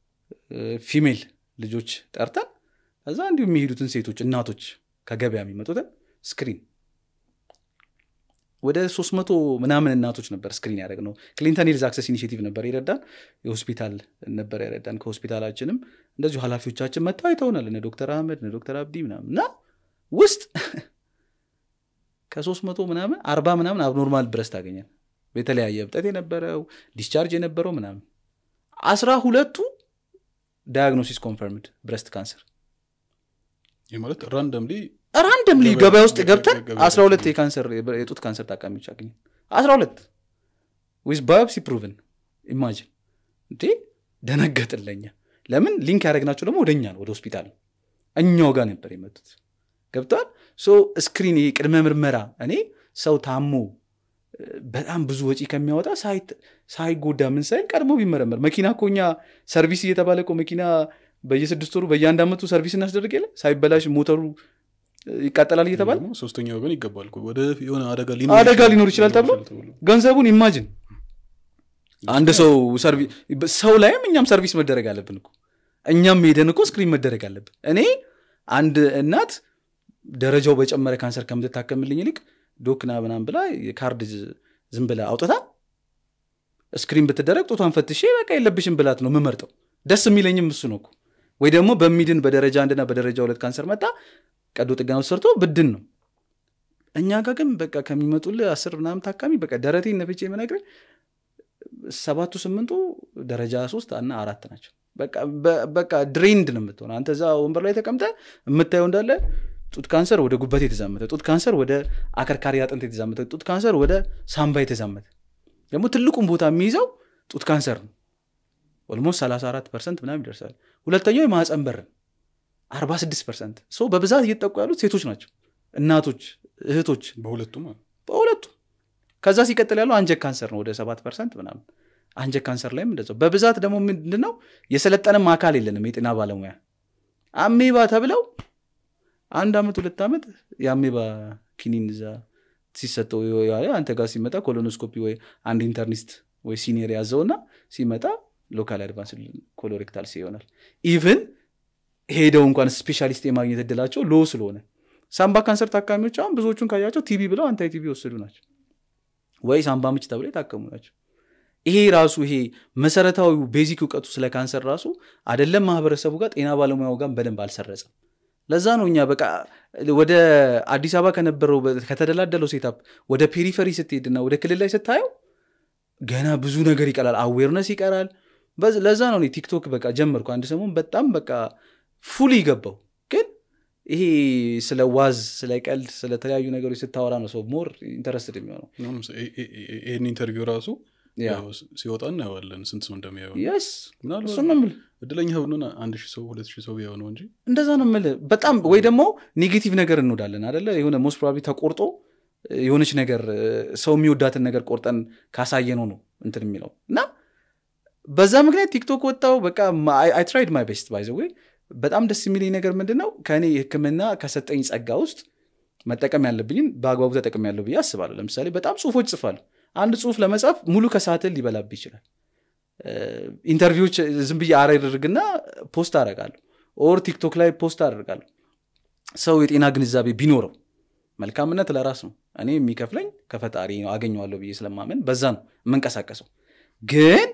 ፊሜል ልጆች ጠርተን ከዛ እንዲሁ የሚሄዱትን ሴቶች እናቶች ከገበያ የሚመጡትን ስክሪን ወደ ሶስት መቶ ምናምን እናቶች ነበር ስክሪን ያደረግ ነው ክሊንተን ሄልዝ አክሰስ ኢኒሽቲቭ ነበር የረዳን የሆስፒታል ነበር የረዳን ከሆስፒታላችንም እንደዚሁ ኃላፊዎቻችን መጥተው አይተውናል እነ ዶክተር አህመድ እነ ዶክተር አብዲ ምናምን እና ውስጥ ከሶስት መቶ ምናምን አርባ ምናምን አብኖርማል ብረስት ታገኛል የተለያየ እብጠት የነበረው ዲስቻርጅ የነበረው ምናምን አስራ ሁለቱ ዳያግኖሲስ ኮንፈርምድ ብረስት ካንሰር ይህ ማለት ራንደምሊ ራንደምሊ ገበያ- ገበያ ውስጥ ገብተን ገበያ- አስራ ሁለት የካንሰር የጡት ካንሰር ታካሚዎች አገኘን አስራ ሁለት ዊዝ ባዮፕሲ ፕሩቭን ኢማጂን እንዴ ደነገጥለኛ ለምን ሊንክ ያደረግናቸው ደግሞ ወደኛ ነው ወደ ሆስፒታል ነው እኛው ጋር ነበር የመጡት ገብተዋል ሶ ስክሪን ይሄ ቅድመ ምርመራ እኔ ሰው ታሞ እ፣ በጣም ብዙ ወጪ ከሚያወጣ ሳይት- ሳይጎዳ ምን ሳይል ቀድሞ ቢመረመር መኪና እኮ እኛ ሰርቪስ እየተባለ እኮ መኪና በየስድስት ወሩ በየአንድ ዓመቱ ሰርቪስ እናስደርግ የለ ሳይበላሽ ሞተሩ እ፣ ይቃጠላል እየተባለ ደግሞ ሶስተኛ ወገን ይገባል እኮ። ወደ የሆነ አደጋ አደጋ ሊኖር ይችላል ተብሎ ገንዘቡን ኢማጅን አንድ ሰው ሰርቪ- ሰው ላይም እኛም ሰርቪስ መደረግ አለብን እኮ እኛም ሄደን እኮ ስክሪን መደረግ አለብን እኔ አንድ እናት ደረጃው በጨመረ ካንሰር ከምትታከምልኝ ይልቅ ዶክና ምናምን ብላ የካርድ ዝ- ዝም ብላ አውጥታ ስክሪን ብትደረግ ጦቷን ፈትሼ በቃ የለብሽም ብላት ነው የምመርጠው ደስ የሚለኝም እሱ ነው እኮ ወይ ደግሞ በሚድን በደረጃ አንድና በደረጃ ሁለት ካንሰር መጣ ቀዶ ጥገና ውስጥ ሰርቶ ብድን ነው እኛ ጋር ግን በቃ ከሚመጡልህ አስር ምናምን ታካሚ በቃ ደረቴን ነፍቼ የምነግርህ ሰባቱ ስምንቱ ደረጃ ሶስት እና አራት ናቸው በቃ በ- በቃ ድሬንድ ነው የምትሆነ አንተ እዛ ወንበር ላይ ተቀምጠ የምታየው እንዳለ ጡት ካንሰር ወደ ጉበት የተዛመተ ጡት ካንሰር ወደ አከርካሪ አጥንት የተዛመተ ጡት ካንሰር ወደ ሳምባ የተዛመተ ደግሞ ትልቁን ቦታ የሚይዘው ጡት ካንሰር ነው ኦልሞስት 34 ፐርሰንት ምናምን ይደርሳል ሁለተኛው የማህፀን በር ነው 46 ፐርሰንት ሰው በብዛት እየጠቁ ያሉት ሴቶች ናቸው እናቶች እህቶች በሁለቱም በሁለቱ ከዛ ሲቀጥል ያለው አንጀት ካንሰር ነው ወደ ሰባት ፐርሰንት ምናምን አንጀት ካንሰር ላይም እንደዛው በብዛት ደግሞ ምንድን ነው የሰለጠነም አካል የለንም የጤና ባለሙያ አሜባ ተብለው አንድ አመት ሁለት ዓመት የአሜባ ኪኒን እዛ ሲሰጠው የዋለ አንተ ጋር ሲመጣ ኮሎኖስኮፒ ወይ አንድ ኢንተርኒስት ወይ ሲኒየር ያዘውና ሲመጣ ሎካል አድቫንስ ኮሎሬክታል ሲ ይሆናል ኢቭን ሄደው እንኳን ስፔሻሊስት የማግኘት እድላቸው ሎ ስለሆነ ሳምባ ካንሰር ታካሚዎች አሁን ብዙዎቹን ካያቸው ቲቪ ብለው አንታይ ቲቪ ወሰዱ ናቸው ወይ ሳምባ ምች ተብለው የታከሙ ናቸው ይሄ ራሱ ይሄ መሰረታዊ ቤዚክ እውቀቱ ስለ ካንሰር ራሱ አደለም ማህበረሰቡ ጋር ጤና ባለሙያው ጋር በደንብ አልሰረጸም ለዛ ነው እኛ በቃ ወደ አዲስ አበባ ከነበረው በ- ከተደላደለው ሴታፕ ወደ ፔሪፈሪ ስትሄድና ወደ ክልል ላይ ስታየው ገና ብዙ ነገር ይቀራል አዌርነስ ይቀራል በዝ- ለዛ ነው እኔ ቲክቶክ በቃ ጀመርኩ አንድ ሰሞን በጣም በቃ ፉል ይገባው ግን ይሄ ስለ ዋዝ ስለ ቀልድ ስለተለያዩ ነገሮች ስታወራ ነው ሰው ሞር ኢንተረስትድ የሚሆነው አሁን ለምሳሌ ይሄ- ይሄ- ይሄን ኢንተርቪው ራሱ ያ ያው ሲወጣ እናየዋለን ስንት ሰው እንደሚያየው የስ ምናልባት እሱን ነው የምልህ እድለኛ ብንሆን አንድ ሺህ ሰው ሁለት ሺህ ሰው ቢያው ነው እንጂ እንደዛ ነው የምልህ በጣም ወይ ደግሞ ኔጌቲቭ ነገር እንወዳለን አደለ የሆነ ሞስት ፕሮባብሊ ተቆርጦ የሆነች ነገር ሰው የሚወዳትን ነገር ቆርጠን ካሳየነው ነው እንትን የሚለው እና በዛ ምክንያት ቲክቶክ ወጣው በቃ አይ ትራይድ ማይ ቤስት ባይዘ ወይ በጣም ደስ የሚለኝ ነገር ምንድን ነው ከእኔ ህክምና ከሰጠኝ ጸጋ ውስጥ መጠቀም ያለብኝን በአግባቡ ተጠቅም ያለው ብዬ አስባለሁ ለምሳሌ በጣም ጽሁፎች ጽፋለሁ አንድ ጽሁፍ ለመጻፍ ሙሉ ከሰዓትን ሊበላብ ይችላል ኢንተርቪዎች ዝም ብዬ አረድርግና ፖስት አደርጋለሁ ኦር ቲክቶክ ላይ ፖስት አደርጋለሁ ሰው የጤና ግንዛቤ ቢኖረው መልካምነት ለራስ ነው እኔ የሚከፍለኝ ከፈጣሪ ነው አገኘዋለሁ ብዬ ስለማመን በዛ ነው የምንቀሳቀሰው ግን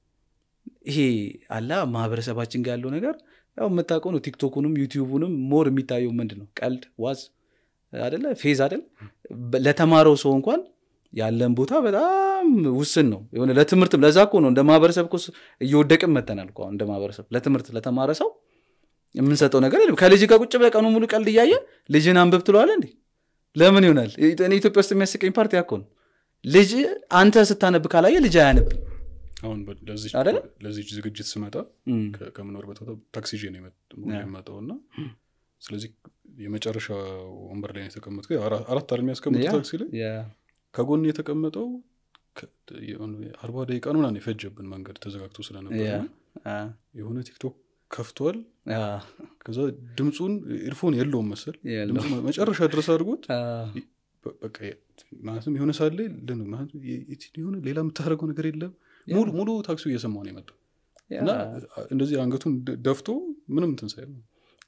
ይሄ አላ ማህበረሰባችን ጋር ያለው ነገር ያው የምታውቀው ነው ቲክቶኩንም ዩቲዩቡንም ሞር የሚታየው ምንድን ነው ቀልድ ዋዝ አደለ ፌዝ አደል በ- ለተማረው ሰው እንኳን ያለን ቦታ በጣም ውስን ነው የሆነ ለትምህርትም ለዛ እኮ ነው እንደ ማህበረሰብ እኮ ስ- እየወደቅን መተናል እኮ አሁን እንደ ማህበረሰብ ለትምህርት ለተማረ ሰው የምንሰጠው ነገር የለም ከልጅ ጋር ቁጭ ብለህ ቀኑ ሙሉ ቀልድ እያየ ልጅን አንብብ ትለዋለህ እንዴ ለምን ይሆናል እኔ ኢትዮጵያ ውስጥ የሚያስቀኝ ፓርቲ ያኮ ነው ልጅ አንተ ስታነብ ካላየ ልጅ አያነብ አሁን በ- ለዚች አይደለ? ለዚች ዝግጅት ስመጣ ከ- ከምኖርበት ቦታ ታክሲ ይዤ ነው የመጥ- ያ። የመጣው እና ስለዚህ የመጨረሻ ወንበር ላይ ነው የተቀመጥኩት ያው አራ- አራት አለ የሚያስቀምጡ ያ። ታክሲ ላይ ከጎን የተቀመጠው ከ- የሆነ አርባ ደቂቃ ነው ምናምን የፈጀብን መንገድ ተዘጋግቶ ስለነበር ያ። እና የሆነ ቲክቶክ ከፍቷል ከዛ ድምፁን ኢርፎን የለውም መሰል የለውም። ድምፁ መ- መጨረሻ ድረስ አድርጎት በ- በቃ የ- ማለትም የሆነ ሳለ ልን ማለት የ- የ- የሆነ ሌላ የምታደርገው ነገር የለም ሙሉ ሙሉ ታክሲው እየሰማው ነው የመጣው እና እንደዚህ አንገቱን ደ- ደፍቶ ምንም እንትን ሳይል ነው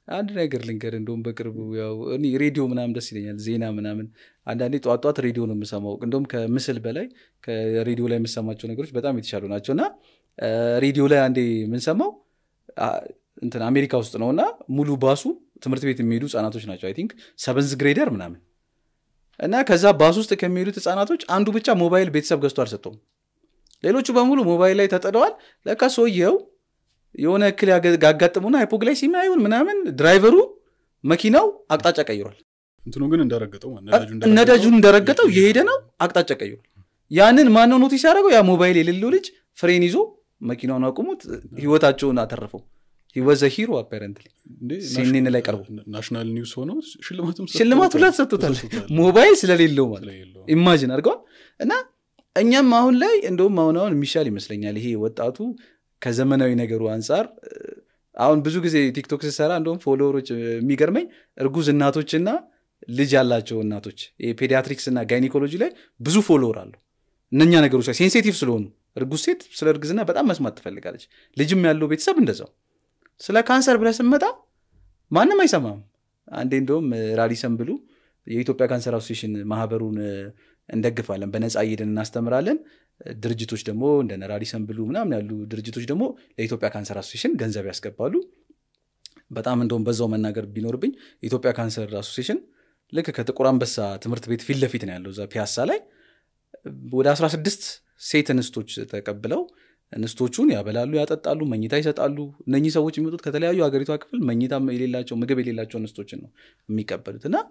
አንድ ነገር ልንገር እንደውም በቅርቡ ያው እኔ ሬዲዮ ምናምን ደስ ይለኛል ዜና ምናምን አንዳንዴ ጠዋት ጠዋት ሬዲዮ ነው የምሰማው እንደውም ከምስል በላይ ከሬዲዮ ላይ የምሰማቸው ነገሮች በጣም የተሻሉ ናቸው እና ሬዲዮ ላይ አንዴ የምንሰማው እንትን አሜሪካ ውስጥ ነው እና ሙሉ ባሱ ትምህርት ቤት የሚሄዱ ህጻናቶች ናቸው አይ ቲንክ ሰቨንዝ ግሬደር ምናምን እና ከዛ ባስ ውስጥ ከሚሄዱት ህጻናቶች አንዱ ብቻ ሞባይል ቤተሰብ ገዝቶ አልሰጠውም ሌሎቹ በሙሉ ሞባይል ላይ ተጥደዋል ለካ ሰውየው የሆነ እክል ያጋጥሙና ሃይፖግላይሲሚያ ይሁን ምናምን ድራይቨሩ መኪናው አቅጣጫ ቀይሯል እንትኑ ግን እንደረገጠው ነዳጁን እንደረገጠው የሄደ ነው አቅጣጫ ቀይሯል ያንን ማነው ኖቲስ ያደረገው ያ ሞባይል የሌለው ልጅ ፍሬን ይዞ መኪናውን አቁሙት ህይወታቸውን አተረፈው ወዘ ሂሮ አፓረንትሊ ሲኔን ላይ ቀርቦ ናሽናል ኒውስ ሆኖ ሽልማትም ሽልማት ሁላ ተሰጥቶታል ሞባይል ስለሌለው ማለት ኢማጂን አድርገዋል እና እኛም አሁን ላይ እንደውም አሁን አሁን የሚሻል ይመስለኛል ይሄ ወጣቱ ከዘመናዊ ነገሩ አንጻር አሁን ብዙ ጊዜ ቲክቶክ ስሰራ እንደውም ፎሎወሮች የሚገርመኝ እርጉዝ እናቶችና ልጅ ያላቸው እናቶች ፔዲያትሪክስ እና ጋይኒኮሎጂ ላይ ብዙ ፎሎወር አሉ እነኛ ነገሮች ላይ ሴንሲቲቭ ስለሆኑ እርጉዝ ሴት ስለ እርግዝና በጣም መስማት ትፈልጋለች ልጅም ያለው ቤተሰብ እንደዛው ስለ ካንሰር ብለህ ስመጣ ማንም አይሰማም አንዴ እንደውም ራዲሰን ብሉ የኢትዮጵያ ካንሰር አሶሴሽን ማህበሩን እንደግፋለን በነፃ እየሄድን እናስተምራለን ድርጅቶች ደግሞ እንደ ራዲሰን ብሉ ምናምን ያሉ ድርጅቶች ደግሞ ለኢትዮጵያ ካንሰር አሶሴሽን ገንዘብ ያስገባሉ በጣም እንደውም በዛው መናገር ቢኖርብኝ የኢትዮጵያ ካንሰር አሶሴሽን ልክ ከጥቁር አንበሳ ትምህርት ቤት ፊት ለፊት ነው ያለው እዛ ፒያሳ ላይ ወደ 16 ሴት እንስቶች ተቀብለው እንስቶቹን ያበላሉ ያጠጣሉ መኝታ ይሰጣሉ እነኚህ ሰዎች የሚመጡት ከተለያዩ ሀገሪቷ ክፍል መኝታ የሌላቸው ምግብ የሌላቸው እንስቶችን ነው የሚቀበሉት እና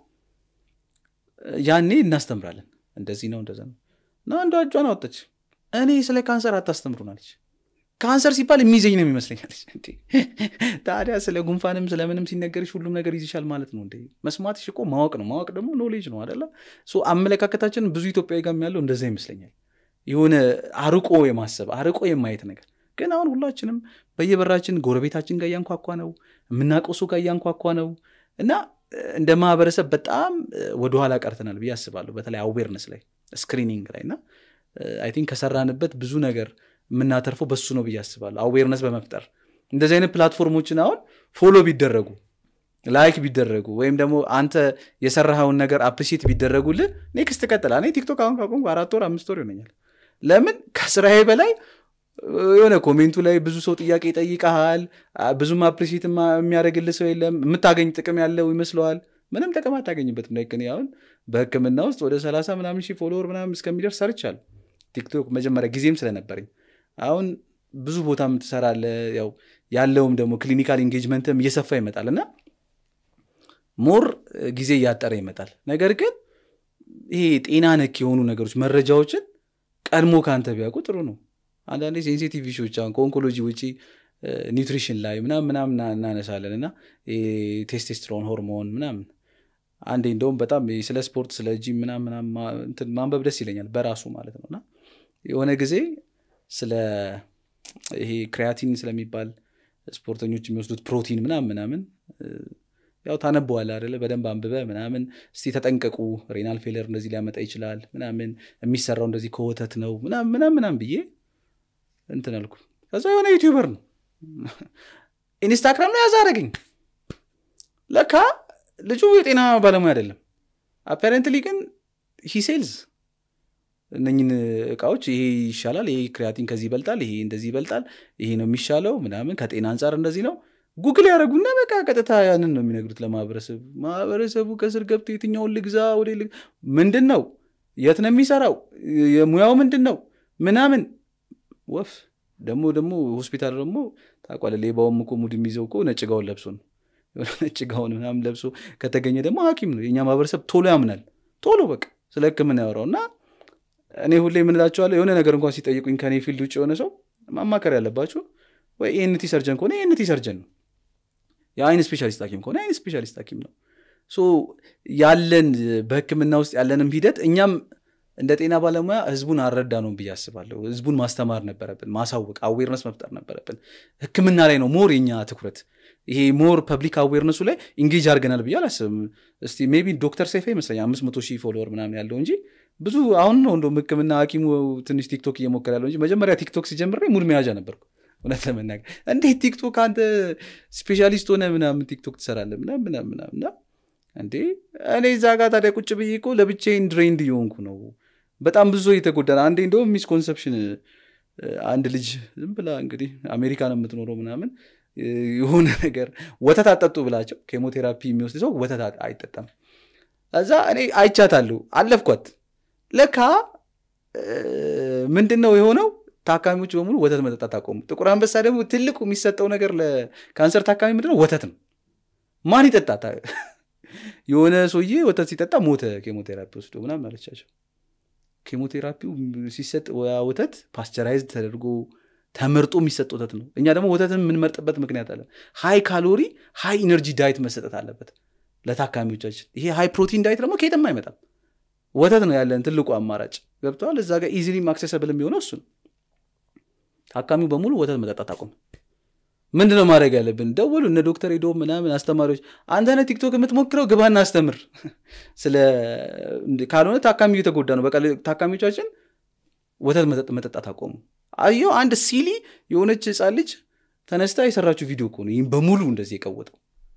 ያኔ እናስተምራለን እንደዚህ ነው እንደዛ ነው እና አንዷ እጇን አወጠች እኔ ስለ ካንሰር አታስተምሩናለች ካንሰር ሲባል የሚይዘኝ ነው የሚመስለኛለች ታዲያ ስለ ጉንፋንም ስለምንም ሲነገርሽ ሁሉም ነገር ይዝሻል ማለት ነው እንዴ መስማትሽ እኮ ማወቅ ነው ማወቅ ደግሞ ኖሌጅ ነው አደለ አመለካከታችን ብዙ ኢትዮጵያዊ ጋር ያለው እንደዛ ይመስለኛል የሆነ አርቆ የማሰብ አርቆ የማየት ነገር ግን አሁን ሁላችንም በየበራችን ጎረቤታችን ጋር እያንኳኳ ነው የምናውቀው ሰው ጋር እያንኳኳ ነው እና እንደ ማህበረሰብ በጣም ወደኋላ ቀርተናል ብዬ አስባለሁ በተለይ አዌርነስ ላይ ስክሪኒንግ ላይ እና አይ ቲንክ ከሰራንበት ብዙ ነገር የምናተርፈው በሱ ነው ብዬ አስባለሁ አዌርነስ በመፍጠር እንደዚህ አይነት ፕላትፎርሞችን አሁን ፎሎ ቢደረጉ ላይክ ቢደረጉ ወይም ደግሞ አንተ የሰራኸውን ነገር አፕሪሲት ቢደረጉልህ ኔክስት ቀጥላ እኔ ቲክቶክ አሁን ካቆምኩ አራት ወር አምስት ወር ይሆነኛል ለምን ከስራዬ በላይ የሆነ ኮሜንቱ ላይ ብዙ ሰው ጥያቄ ይጠይቀሃል ብዙም አፕሪሲት የሚያደርግልህ ሰው የለም የምታገኝ ጥቅም ያለው ይመስለዋል ምንም ጥቅም አታገኝበትም ላይ እኔ አሁን በህክምና ውስጥ ወደ ሰላሳ ምናምን ሺህ ፎሎወር ምናምን እስከሚደርስ ሰርቻል ቲክቶክ መጀመሪያ ጊዜም ስለነበረኝ አሁን ብዙ ቦታም ትሰራለ ያው ያለውም ደግሞ ክሊኒካል ኢንጌጅመንትም እየሰፋ ይመጣል እና ሞር ጊዜ እያጠረ ይመጣል ነገር ግን ይሄ ጤና ነክ የሆኑ ነገሮች መረጃዎችን ቀድሞ ከአንተ ቢያውቁ ጥሩ ነው አንዳንዴ ሴንሲቲቭ ሾች አሁን ከኦንኮሎጂ ውጪ ኒውትሪሽን ላይ ምናምን ምናምን እናነሳለን እና ቴስቴስትሮን ሆርሞን ምናምን አንዴ እንደውም በጣም ስለ ስፖርት ስለ ጂም ምናምን ማንበብ ደስ ይለኛል በራሱ ማለት ነው እና የሆነ ጊዜ ስለ ይሄ ክሪያቲን ስለሚባል ስፖርተኞች የሚወስዱት ፕሮቲን ምናምን ምናምን ያው ታነበዋል አደለ በደንብ አንብበ ምናምን እስቲ ተጠንቀቁ ሬናል ፌለር እንደዚህ ሊያመጣ ይችላል ምናምን የሚሰራው እንደዚህ ከወተት ነው ምናምን ምናምን ምናምን ብዬ እንትን አልኩ ከዛ የሆነ ዩቲዩበር ነው ኢንስታግራም ላይ ያዛ አረገኝ ለካ ልጁ የጤና ባለሙያ አይደለም አፓረንትሊ ግን ሂሴልዝ እነኝን እቃዎች ይሄ ይሻላል ይሄ ክሪያቲን ከዚህ ይበልጣል ይሄ እንደዚህ ይበልጣል ይሄ ነው የሚሻለው ምናምን ከጤና አንጻር እንደዚህ ነው ጉግል ያደረጉና በቃ ቀጥታ ያንን ነው የሚነግሩት ለማህበረሰቡ ማህበረሰቡ ከስር ገብቶ የትኛውን ልግዛ ወደ ምንድን ነው የት ነው የሚሰራው የሙያው ምንድን ነው ምናምን ወፍ ደግሞ ደግሞ ሆስፒታል ደግሞ ታቋለ ሌባውም እኮ ሙድ የሚይዘው እኮ ነጭ ጋውን ለብሶ ነው ነጭ ጋውን ምናምን ለብሶ ከተገኘ ደግሞ ሀኪም ነው የእኛ ማህበረሰብ ቶሎ ያምናል ቶሎ በቃ ስለ ህክምና ያወራው እና እኔ ሁሌ የምንላቸዋለሁ የሆነ ነገር እንኳን ሲጠይቁኝ ከኔ ፊልድ ውጭ የሆነ ሰው ማማከር ያለባቸው ወይ ኤንቲ ሰርጀን ከሆነ ኤንቲ ሰርጀን ነው የአይን ስፔሻሊስት ሐኪም ከሆነ አይን ስፔሻሊስት ሐኪም ነው ያለን በህክምና ውስጥ ያለንም ሂደት እኛም እንደ ጤና ባለሙያ ህዝቡን አረዳ ነው ብዬ አስባለሁ ህዝቡን ማስተማር ነበረብን ማሳወቅ አዌርነስ መፍጠር ነበረብን ህክምና ላይ ነው ሞር የኛ ትኩረት ይሄ ሞር ፐብሊክ አዌርነሱ ላይ ኢንጌጅ አድርገናል ብዬ አላስብም እስቲ ሜቢ ዶክተር ሰይፈ ይመስለኛል አምስት መቶ ሺህ ፎሎወር ምናምን ያለው እንጂ ብዙ አሁን ነው እንደም ህክምና ሐኪሙ ትንሽ ቲክቶክ እየሞከረ ያለው እንጂ መጀመሪያ ቲክቶክ ሲጀምር ሙድ መያዣ ነበርኩ እውነት ለመናገር እንዴት ቲክቶክ አንተ ስፔሻሊስት ሆነ ምናምን ቲክቶክ ትሰራለህ ምናምን ምናምን ምናምን እና እንዴ እኔ እዛ ጋር ታዲያ ቁጭ ብዬ እኮ ለብቻዬን ድሬንድ እየሆንኩ ነው በጣም ብዙ የተጎዳ ነው አንዴ እንደውም ሚስኮንሰፕሽን አንድ ልጅ ዝም ብላ እንግዲህ አሜሪካ ነው የምትኖረው ምናምን እ፣ የሆነ ነገር ወተት አጠጡ ብላቸው ኬሞቴራፒ የሚወስድ ሰው ወተት አ- አይጠጣም እዛ እኔ አይቻታለሁ አለፍኳት ለካ እ፣ ምንድን ነው የሆነው ታካሚዎች በሙሉ ወተት መጠጣት አቆሙ ጥቁር አንበሳ ደግሞ ትልቁ የሚሰጠው ነገር ለካንሰር ታካሚ ምንድነው ወተት ነው ማን ይጠጣ የሆነ ሰውዬ ወተት ሲጠጣ ሞተ ኬሞቴራፒ ወስዶ ምናምን አለቻቸው ኬሞቴራፒው ሲሰጥ ያ ወተት ፓስቸራይዝ ተደርጎ ተመርጦ የሚሰጥ ወተት ነው እኛ ደግሞ ወተትን የምንመርጥበት ምክንያት አለ ሃይ ካሎሪ ሃይ ኢነርጂ ዳይት መሰጠት አለበት ለታካሚዎቻችን ይሄ ሃይ ፕሮቲን ዳይት ደግሞ ከየትም አይመጣም ወተት ነው ያለን ትልቁ አማራጭ ገብተዋል እዛ ጋር ኢዚሊ አክሰሰብል የሚሆነው እሱ ነው ታካሚው በሙሉ ወተት መጠጣት አቁም ምንድነው ማድረግ ያለብን ደወሉ እነ ዶክተር ሄዶ ምናምን አስተማሪዎች አንተነ ቲክቶክ የምትሞክረው ግባና አስተምር ስለ ካልሆነ ታካሚ እየተጎዳ ነው በቃ ታካሚዎቻችን ወተት መጠጥ- መጠጣት አቆሙ አየው አንድ ሲሊ የሆነች ህፃን ልጅ ተነስታ የሰራችው ቪዲዮ እኮ ነው ይህም በሙሉ እንደዚህ የቀወጠው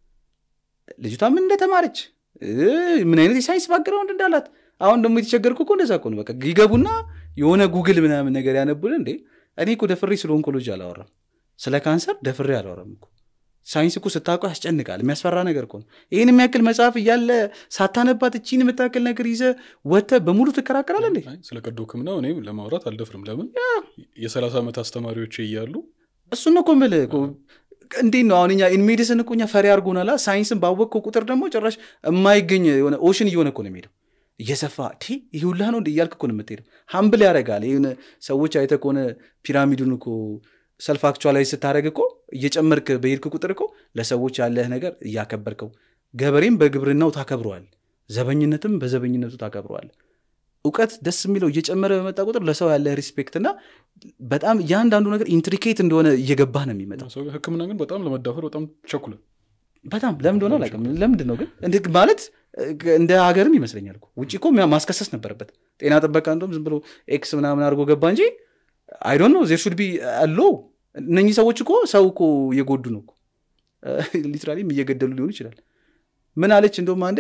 ልጅቷ ምን እንደተማረች እ፣ ምን አይነት የሳይንስ ባግራውንድ እንዳላት አሁን ደግሞ የተቸገርኩ እኮ እንደዛ እኮ ነው በቃ ይገቡና የሆነ ጉግል ምናምን ነገር ያነቡልን እንዴ እኔ እኮ ደፍሬ ስለ ኦንኮሎጂ አላወራም ስለ ካንሰር ደፍሬ አላወራም እኮ ሳይንስ እኮ ስታውቀው ያስጨንቃል የሚያስፈራ ነገር እኮ ነው ይህን የሚያክል መጽሐፍ እያለ ሳታነባት እቺን የምታክል ነገር ይዘ ወተ በሙሉ ትከራከራለ እንዴ አይ፣ ስለ ቀዶ ህክምና እኔም ለማውራት አልደፍርም ለምን የሰላሳ ዓመት አስተማሪዎች እያሉ እሱን ነው እኮ የምልህ እኮ። እንዴት ነው አሁን እኛ ኢንሜዲስን እኮ እኛ ፈሪ አድርጎናላ ሳይንስን ባወቅከው ቁጥር ደግሞ ጭራሽ የማይገኝ የሆነ ኦሽን እየሆነ እኮ ነው የሚሄደው እየሰፋ ቲ ይህ ሁላ ነው እንደ እያልክ እኮ ነው የምትሄደው ሀምብል ያደርጋል ይህን ሰዎች አይተ ከሆነ ፒራሚዱን እኮ ሰልፍ አክቹዋላይዝ ስታደረግ እኮ እየጨመርክ በሄድክ ቁጥር እኮ ለሰዎች ያለህ ነገር እያከበርከው ገበሬም በግብርናው ታከብረዋል ዘበኝነትም በዘበኝነቱ ታከብረዋል እውቀት ደስ የሚለው እየጨመረ በመጣ ቁጥር ለሰው ያለህ ሪስፔክት እና በጣም እያንዳንዱ ነገር ኢንትሪኬት እንደሆነ እየገባህ ነው የሚመጣው ሰው ህክምና ግን በጣም ለመዳፈር በጣም ቸኩለ በጣም ለምን እንደሆነ አላውቅም ለምንድን ነው ግን እንደ- ማለት እ፣ እንደ ሀገርም ይመስለኛል እኮ ውጭ እኮ ሚያ- ማስከሰስ ነበረበት ጤና ጥበቃ እንደም ዝም ብሎ ኤክስ ምናምን አድርጎ ገባ እንጂ አይ ዶንት ኖ ዜር ሹድ ቢ አሎ እነኚህ ሰዎች እኮ ሰው እኮ እየጎዱ ነው ሊትራሊም እየገደሉ ሊሆን ይችላል ምን አለች እንደውም አንዴ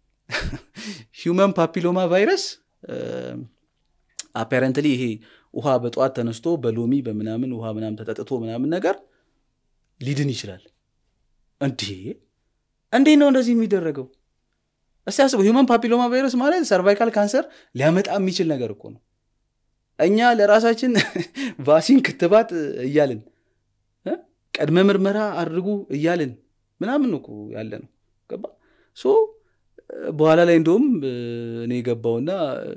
ሂውመን ፓፒሎማ ቫይረስ አፓረንትሊ ይሄ ውሃ በጠዋት ተነስቶ በሎሚ በምናምን ውሃ ምናምን ተጠጥቶ ምናምን ነገር ሊድን ይችላል እንዴ እንዴት ነው እንደዚህ የሚደረገው እስቲ አስበው ሂውመን ፓፒሎማ ቫይረስ ማለት ሰርቫይካል ካንሰር ሊያመጣ የሚችል ነገር እኮ ነው እኛ ለራሳችን ቫሲን ክትባት እያልን እ? ቅድመ ምርመራ አድርጉ እያልን ምናምን ነው እኮ ያለ ነው ገባ ሶ በኋላ ላይ እንደውም እ፣ እኔ ገባውና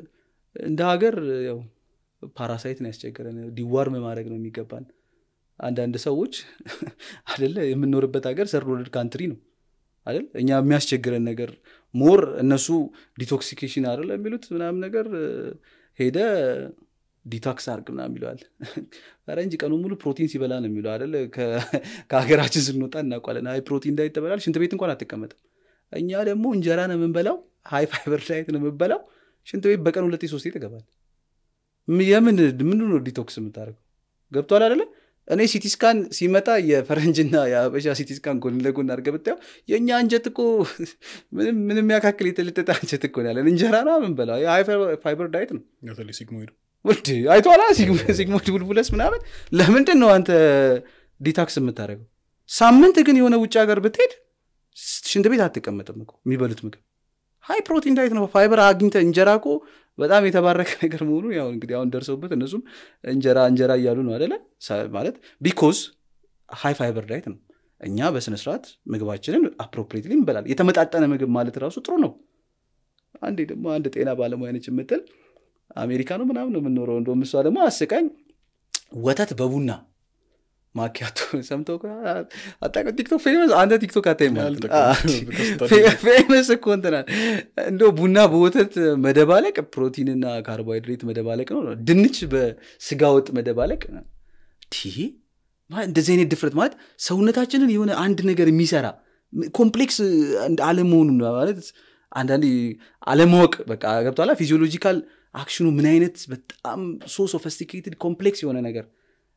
እንደ ሀገር ያው ፓራሳይት ነው ያስቸገረን ዲዋርም ማድረግ ነው የሚገባን አንዳንድ ሰዎች አደለ የምንኖርበት ሀገር ሰርድ ወርልድ ካንትሪ ነው አይደል እኛ የሚያስቸግረን ነገር ሞር እነሱ ዲቶክሲኬሽን አይደለ የሚሉት ምናምን ነገር እ፣ ሄደ ዲቶክስ አርግ ምናምን ይለዋል ፈረንጅ ቀኑ ሙሉ ፕሮቲን ሲበላ ነው የሚለው አይደለ ከ- ከሀገራችን ስንወጣ እናውቋለን አይ ፕሮቲን ዳይት ተበላል ሽንት ቤት እንኳን አትቀመጥም እኛ ደግሞ እንጀራ ነው የምንበላው ሃይ ፋይበር ዳይት ነው የምንበላው ሽንት ቤት በቀን ሁለቴ ሶስቴ ትገባል ም- የምን ምን ነው ዲቶክስ የምታደርገው ገብቷል አይደለ እኔ ሲቲስካን ሲመጣ የፈረንጅና የአበሻ ሲቲስካን ጎን ለጎን አድርገህ ብታየው የእኛ አንጀት እኮ ምንም ምንም ያካክል የተለጠጠ አንጀት እኮ ነው ያለን እንጀራ ነው የምንበላው የሃይ ፋይበር ዳይት ነው በተለይ ሲግሞይድ ውድ አይቷላ ሲግሞድ ቡልቡለስ ምናምን ለምንድን ነው አንተ ዲታክስ የምታደርገው ሳምንት ግን የሆነ ውጭ ሀገር ብትሄድ ሽንት ቤት አትቀመጥም እኮ የሚበሉት ምግብ ሃይ ፕሮቲን ዳይት ነው ፋይበር አግኝተ እንጀራ እኮ በጣም የተባረከ ነገር መሆኑ ያው እንግዲህ አሁን ደርሰውበት እነሱም እንጀራ እንጀራ እያሉ ነው አደለ ሳ- ማለት ቢኮዝ ሃይ ፋይበር ዳይት ነው እኛ በስነስርዓት ምግባችንን አፕሮፕሬትሊ እንበላል የተመጣጠነ ምግብ ማለት ራሱ ጥሩ ነው አንዴ ደግሞ አንድ ጤና ባለሙያ ነች የምትል አሜሪካ ነው ምናምን ነው የምንኖረው እንደውም እሷ ደግሞ አስቃኝ ወተት በቡና ማኪያቶ ሰምተው ከሆነ አታውቅም? ቲክቶክ ፌመስ አንተ ቲክቶክ አታይም ማለት ነው። አልጠቀምም። ፌመስ እኮ እንትናል እንደ ቡና በወተት መደባለቅ ፕሮቲንና ካርቦሃይድሬት መደባለቅ ነው ድንች በስጋ ወጥ መደባለቅ ቲ ማለት እንደዚህ አይነት ድፍረት ማለት ሰውነታችንን የሆነ አንድ ነገር የሚሰራ ኮምፕሌክስ አለመሆኑ ማለት አንዳንዴ አለማወቅ በቃ ገብቷላ ፊዚዮሎጂካል አክሽኑ ምን አይነት በጣም ሶ ሶፊስቲኬትድ ኮምፕሌክስ የሆነ ነገር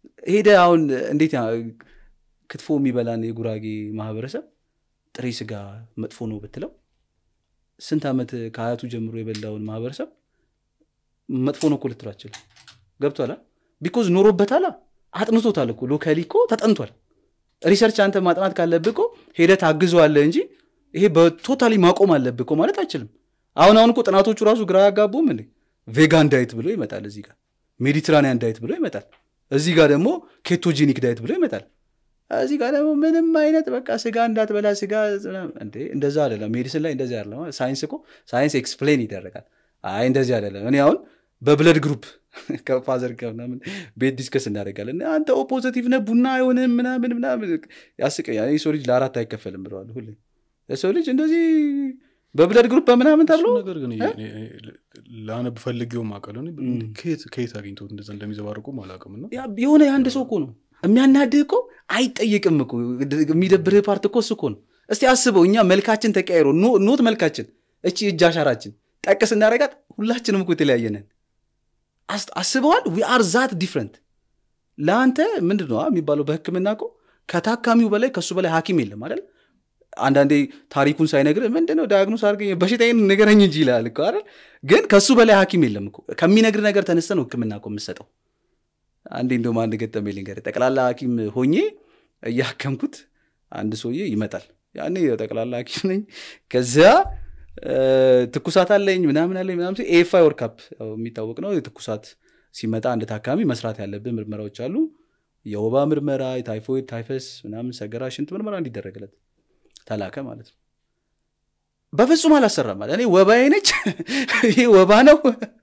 ሄደ አሁን እንዴት ያ- ክትፎ የሚበላን የጉራጌ ማህበረሰብ ጥሬ ስጋ መጥፎ ነው ብትለው ስንት ዓመት ከአያቱ ጀምሮ የበላውን ማህበረሰብ መጥፎ ነው እኮ ልትለው አትችልም። ገብቷል ቢኮዝ ኖሮበታል አጥንቶታል እኮ ሎካሊ እኮ ተጠንቷል ሪሰርች አንተ ማጥናት ካለብህ እኮ ሄደህ ታግዘዋለህ እንጂ ይሄ በቶታሊ ማቆም አለብህ እኮ ማለት አይችልም አሁን አሁን እኮ ጥናቶቹ ራሱ ግራ ያጋቡም እንዴ ቬጋን ዳይት ብሎ ይመጣል እዚህ ጋር ሜዲትራኒያን ዳይት ብሎ ይመጣል እዚህ ጋር ደግሞ ኬቶጂኒክ ዳይት ብሎ ይመጣል እዚህ ጋር ደግሞ ምንም አይነት በቃ ስጋ እንዳትበላ ስጋ እንዴ እንደዛ አይደለም ሜዲሲን ላይ እንደዚህ አይደለም ሳይንስ እኮ ሳይንስ ኤክስፕሌን ይደረጋል አይ እንደዚህ አይደለም እኔ አሁን በብለድ ግሩፕ ከፋዘር ጋር ምናምን ቤት ዲስከስ እናደርጋለን አንተ ኦ ፖዘቲቭ ነህ ቡና አይሆንም ምናምን ምናምን ያስቀኛል የሰው ልጅ ለአራት አይከፈልም ብለዋል ሁሌ የሰው ልጅ እንደዚህ በብለድ ግሩፕ በምናምን ተብሎ እሱ ነገር ግን ለአነብ ፈልጌውም አውቃለሁ እኔ ከየት ከየት አግኝተውት እንደዛ እንደሚዘባርቁም አላውቅም እና ያ የሆነ የአንድ ሰው እኮ ነው የሚያናድህ እኮ አይጠይቅም እኮ የሚደብርህ ፓርት እኮ እሱ እኮ ነው እስቲ አስበው እኛ መልካችን ተቀያይሮ ኖ- ኖት መልካችን እቺ እጅ አሻራችን ጠቅስ እናደረጋት ሁላችንም እኮ የተለያየነን አስ- አስበዋል ዊ አር ዛት ዲፍረንት ለአንተ ምንድን ነው የሚባለው በህክምና እኮ ከታካሚው በላይ ከእሱ በላይ ሀኪም የለም አይደል አንዳንዴ ታሪኩን ሳይነግር ምንድነው ዳያግኖስ አድርገኝ በሽታዬን ንገረኝ እንጂ ይላል እኮ አይደል ግን ከእሱ በላይ ሀኪም የለም እኮ ከሚነግር ነገር ተነስተ ነው ህክምና እኮ የምሰጠው አንዴ እንደውም አንድ ገጠመኝ ልንገርህ ጠቅላላ ሀኪም ሆኜ እያከምኩት አንድ ሰውዬ ይመጣል ያኔ ጠቅላላ ሀኪም ነኝ ከዚያ እ፣ ትኩሳት አለኝ ምናምን አለኝ ምናምን ሲል ኤፋይ ወርካፕ የሚታወቅ ነው ትኩሳት ሲመጣ አንድ ታካሚ መስራት ያለብን ምርመራዎች አሉ የወባ ምርመራ የታይፎይድ ታይፈስ ምናምን ሰገራ ሽንት ምርመራ እንዲደረግለት ተላከ ማለት ነው በፍጹም አላሰራም አለ እኔ ወባዬ ነች ይሄ ወባ ነው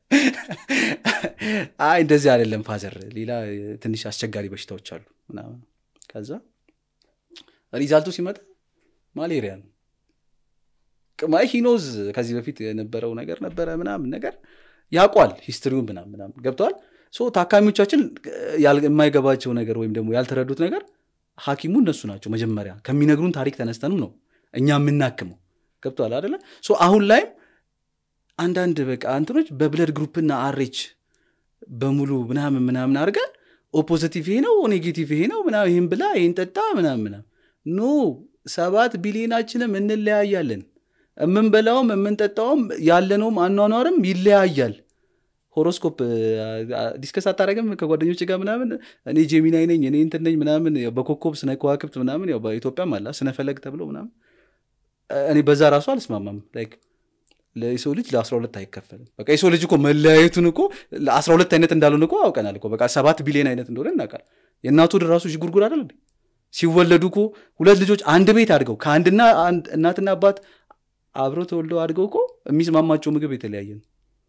አይ እንደዚህ አይደለም ፋዘር ሌላ ትንሽ አስቸጋሪ በሽታዎች አሉ ምናምን ከዛ ሪዛልቱ ሲመጣ ማሌሪያ ነው ቅማይ ሂኖዝ ከዚህ በፊት የነበረው ነገር ነበረ ምናምን ነገር ያቋል ሂስትሪውን ምናምን ምናምን ገብተዋል ሶ ታካሚዎቻችን ያል- የማይገባቸው ነገር ወይም ደግሞ ያልተረዱት ነገር ሀኪሙ እነሱ ናቸው መጀመሪያ ከሚነግሩን ታሪክ ተነስተንም ነው እኛ የምናክመው ገብተዋል አደለ ሶ አሁን ላይም አንዳንድ በቃ እንትኖች በብለድ ግሩፕና አሬች በሙሉ ምናምን ምናምን አድርገ ኦፖዚቲቭ ይሄ ነው ኔጌቲቭ ይሄ ነው ምናምን ይህን ብላ ይህን ጠጣ ምናምን ምናምን ኖ ሰባት ቢሊዮናችንም እንለያያለን የምንበላውም የምንጠጣውም ያለነውም አኗኗርም ይለያያል ሆሮስኮፕ ዲስከስ አታደረግም ከጓደኞች ጋር ምናምን እኔ ጄሚናይ ነኝ እኔ እንትን ነኝ ምናምን ያው በኮከብ ስነ ከዋክብት ምናምን ያው በኢትዮጵያም አላ ስነፈለግ ተብሎ ምናምን እኔ በዛ ራሱ አልስማማም ላይክ ለሰው ልጅ ለአስራ ሁለት አይከፈልም በቃ የሰው ልጅ እኮ መለያየቱን እኮ ለአስራ ሁለት አይነት እንዳልሆነ እኮ አውቀናል እኮ በቃ ሰባት ቢሊዮን አይነት እንደሆነ እናውቃል የእናቱ ወደ ራሱ ጉርጉር አይደል እንዴ ሲወለዱ እኮ ሁለት ልጆች አንድ ቤት አድገው ከአንድና አንድ እናትና አባት አብረው ተወልደው አድገው እኮ የሚስማማቸው ምግብ የተለያየ ነው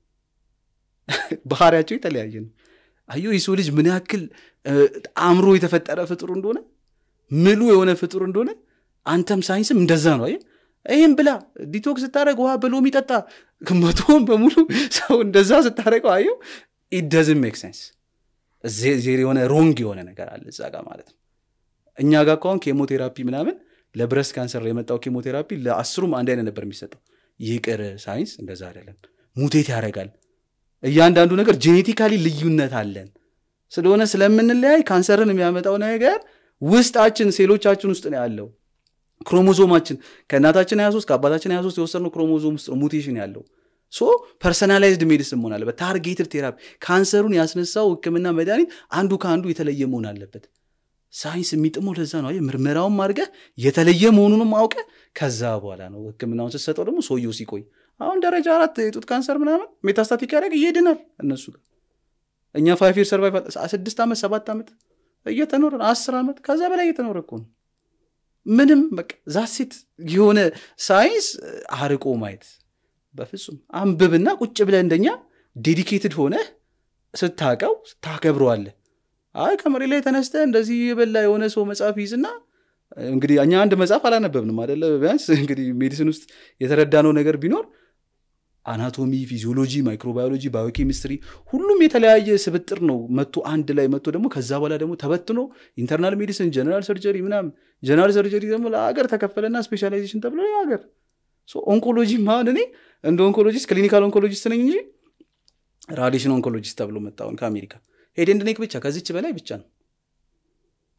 ባህሪያቸው የተለያየ ነው አዮ የሰው ልጅ ምን ያክል እ፣ አእምሮ የተፈጠረ ፍጡር እንደሆነ ምሉ የሆነ ፍጡር እንደሆነ አንተም ሳይንስም እንደዛ ነው አየህ ይህም ብላ ዲቶክስ ስታደረግ ውሃ በሎሚ ጠጣ መቶውን በሙሉ ሰው እንደዛ ስታደረገው አየው ኢደዝን ሜክ ሴንስ ዜር የሆነ ሮንግ የሆነ ነገር አለ እዛ ጋር ማለት ነው እኛ ጋር ከሆን ኬሞቴራፒ ምናምን ለብረስ ካንሰር የመጣው ኬሞቴራፒ ለአስሩም አንድ አይነት ነበር የሚሰጠው ይቅር ሳይንስ እንደዛ አይደለም ሙቴት ያደርጋል እያንዳንዱ ነገር ጄኔቲካሊ ልዩነት አለን ስለሆነ ስለምንለያይ ካንሰርን የሚያመጣው ነገር ውስጣችን ሴሎቻችን ውስጥ ነው ያለው ክሮሞዞማችን ከእናታችን 23 ከአባታችን 23 የወሰድነው ክሮሞዞም ውስጥ ነው ሙቴሽን ያለው ሶ ፐርሰናላይዝድ ሜዲሲን መሆን አለበት ታርጌትድ ቴራፒ ካንሰሩን ያስነሳው ህክምና መድኃኒት አንዱ ከአንዱ የተለየ መሆን አለበት ሳይንስ የሚጥመው ለዛ ነው አየህ ምርመራውን አድርገህ የተለየ መሆኑንም አውቀ ከዛ በኋላ ነው ህክምናውን ስትሰጠው ደግሞ ሰውየው ሲቆይ አሁን ደረጃ አራት የጡት ካንሰር ምናምን ሜታስታቲክ ያደረግ ይሄድናል እነሱ ጋር እኛ ፋይቭ ይር ሰርቫይቫል ስድስት ዓመት ሰባት ዓመት እየተኖረ ነው አስር ዓመት ከዛ በላይ እየተኖረ እኮ ነው ምንም በቃ ዛሴት የሆነ ሳይንስ አርቆ ማየት በፍጹም አንብብና ቁጭ ብለህ እንደኛ ዴዲኬትድ ሆነ ስታቀው ታከብረዋለህ አይ ከመሬት ላይ ተነስተ እንደዚህ የበላ የሆነ ሰው መጽሐፍ ይዝና እንግዲህ እኛ አንድ መጽሐፍ አላነበብንም አደለ ቢያንስ እንግዲህ ሜዲሲን ውስጥ የተረዳነው ነገር ቢኖር አናቶሚ ፊዚዮሎጂ ማይክሮባዮሎጂ ባዮኬሚስትሪ ሁሉም የተለያየ ስብጥር ነው መቶ አንድ ላይ መቶ ደግሞ ከዛ በኋላ ደግሞ ተበትኖ ኢንተርናል ሜዲሲን ጀነራል ሰርጀሪ ምናምን ጀነራል ሰርጀሪ ደግሞ ለሀገር ተከፈለና ስፔሻላይዜሽን ተብሎ የሀገር ኦንኮሎጂ ማን እኔ እንደ ኦንኮሎጂስት ክሊኒካል ኦንኮሎጂስት ነኝ እንጂ ራዲሽን ኦንኮሎጂስት ተብሎ መጣውን ከአሜሪካ ሄድ ኤንድ ኔክ ብቻ ከዚች በላይ ብቻ ነው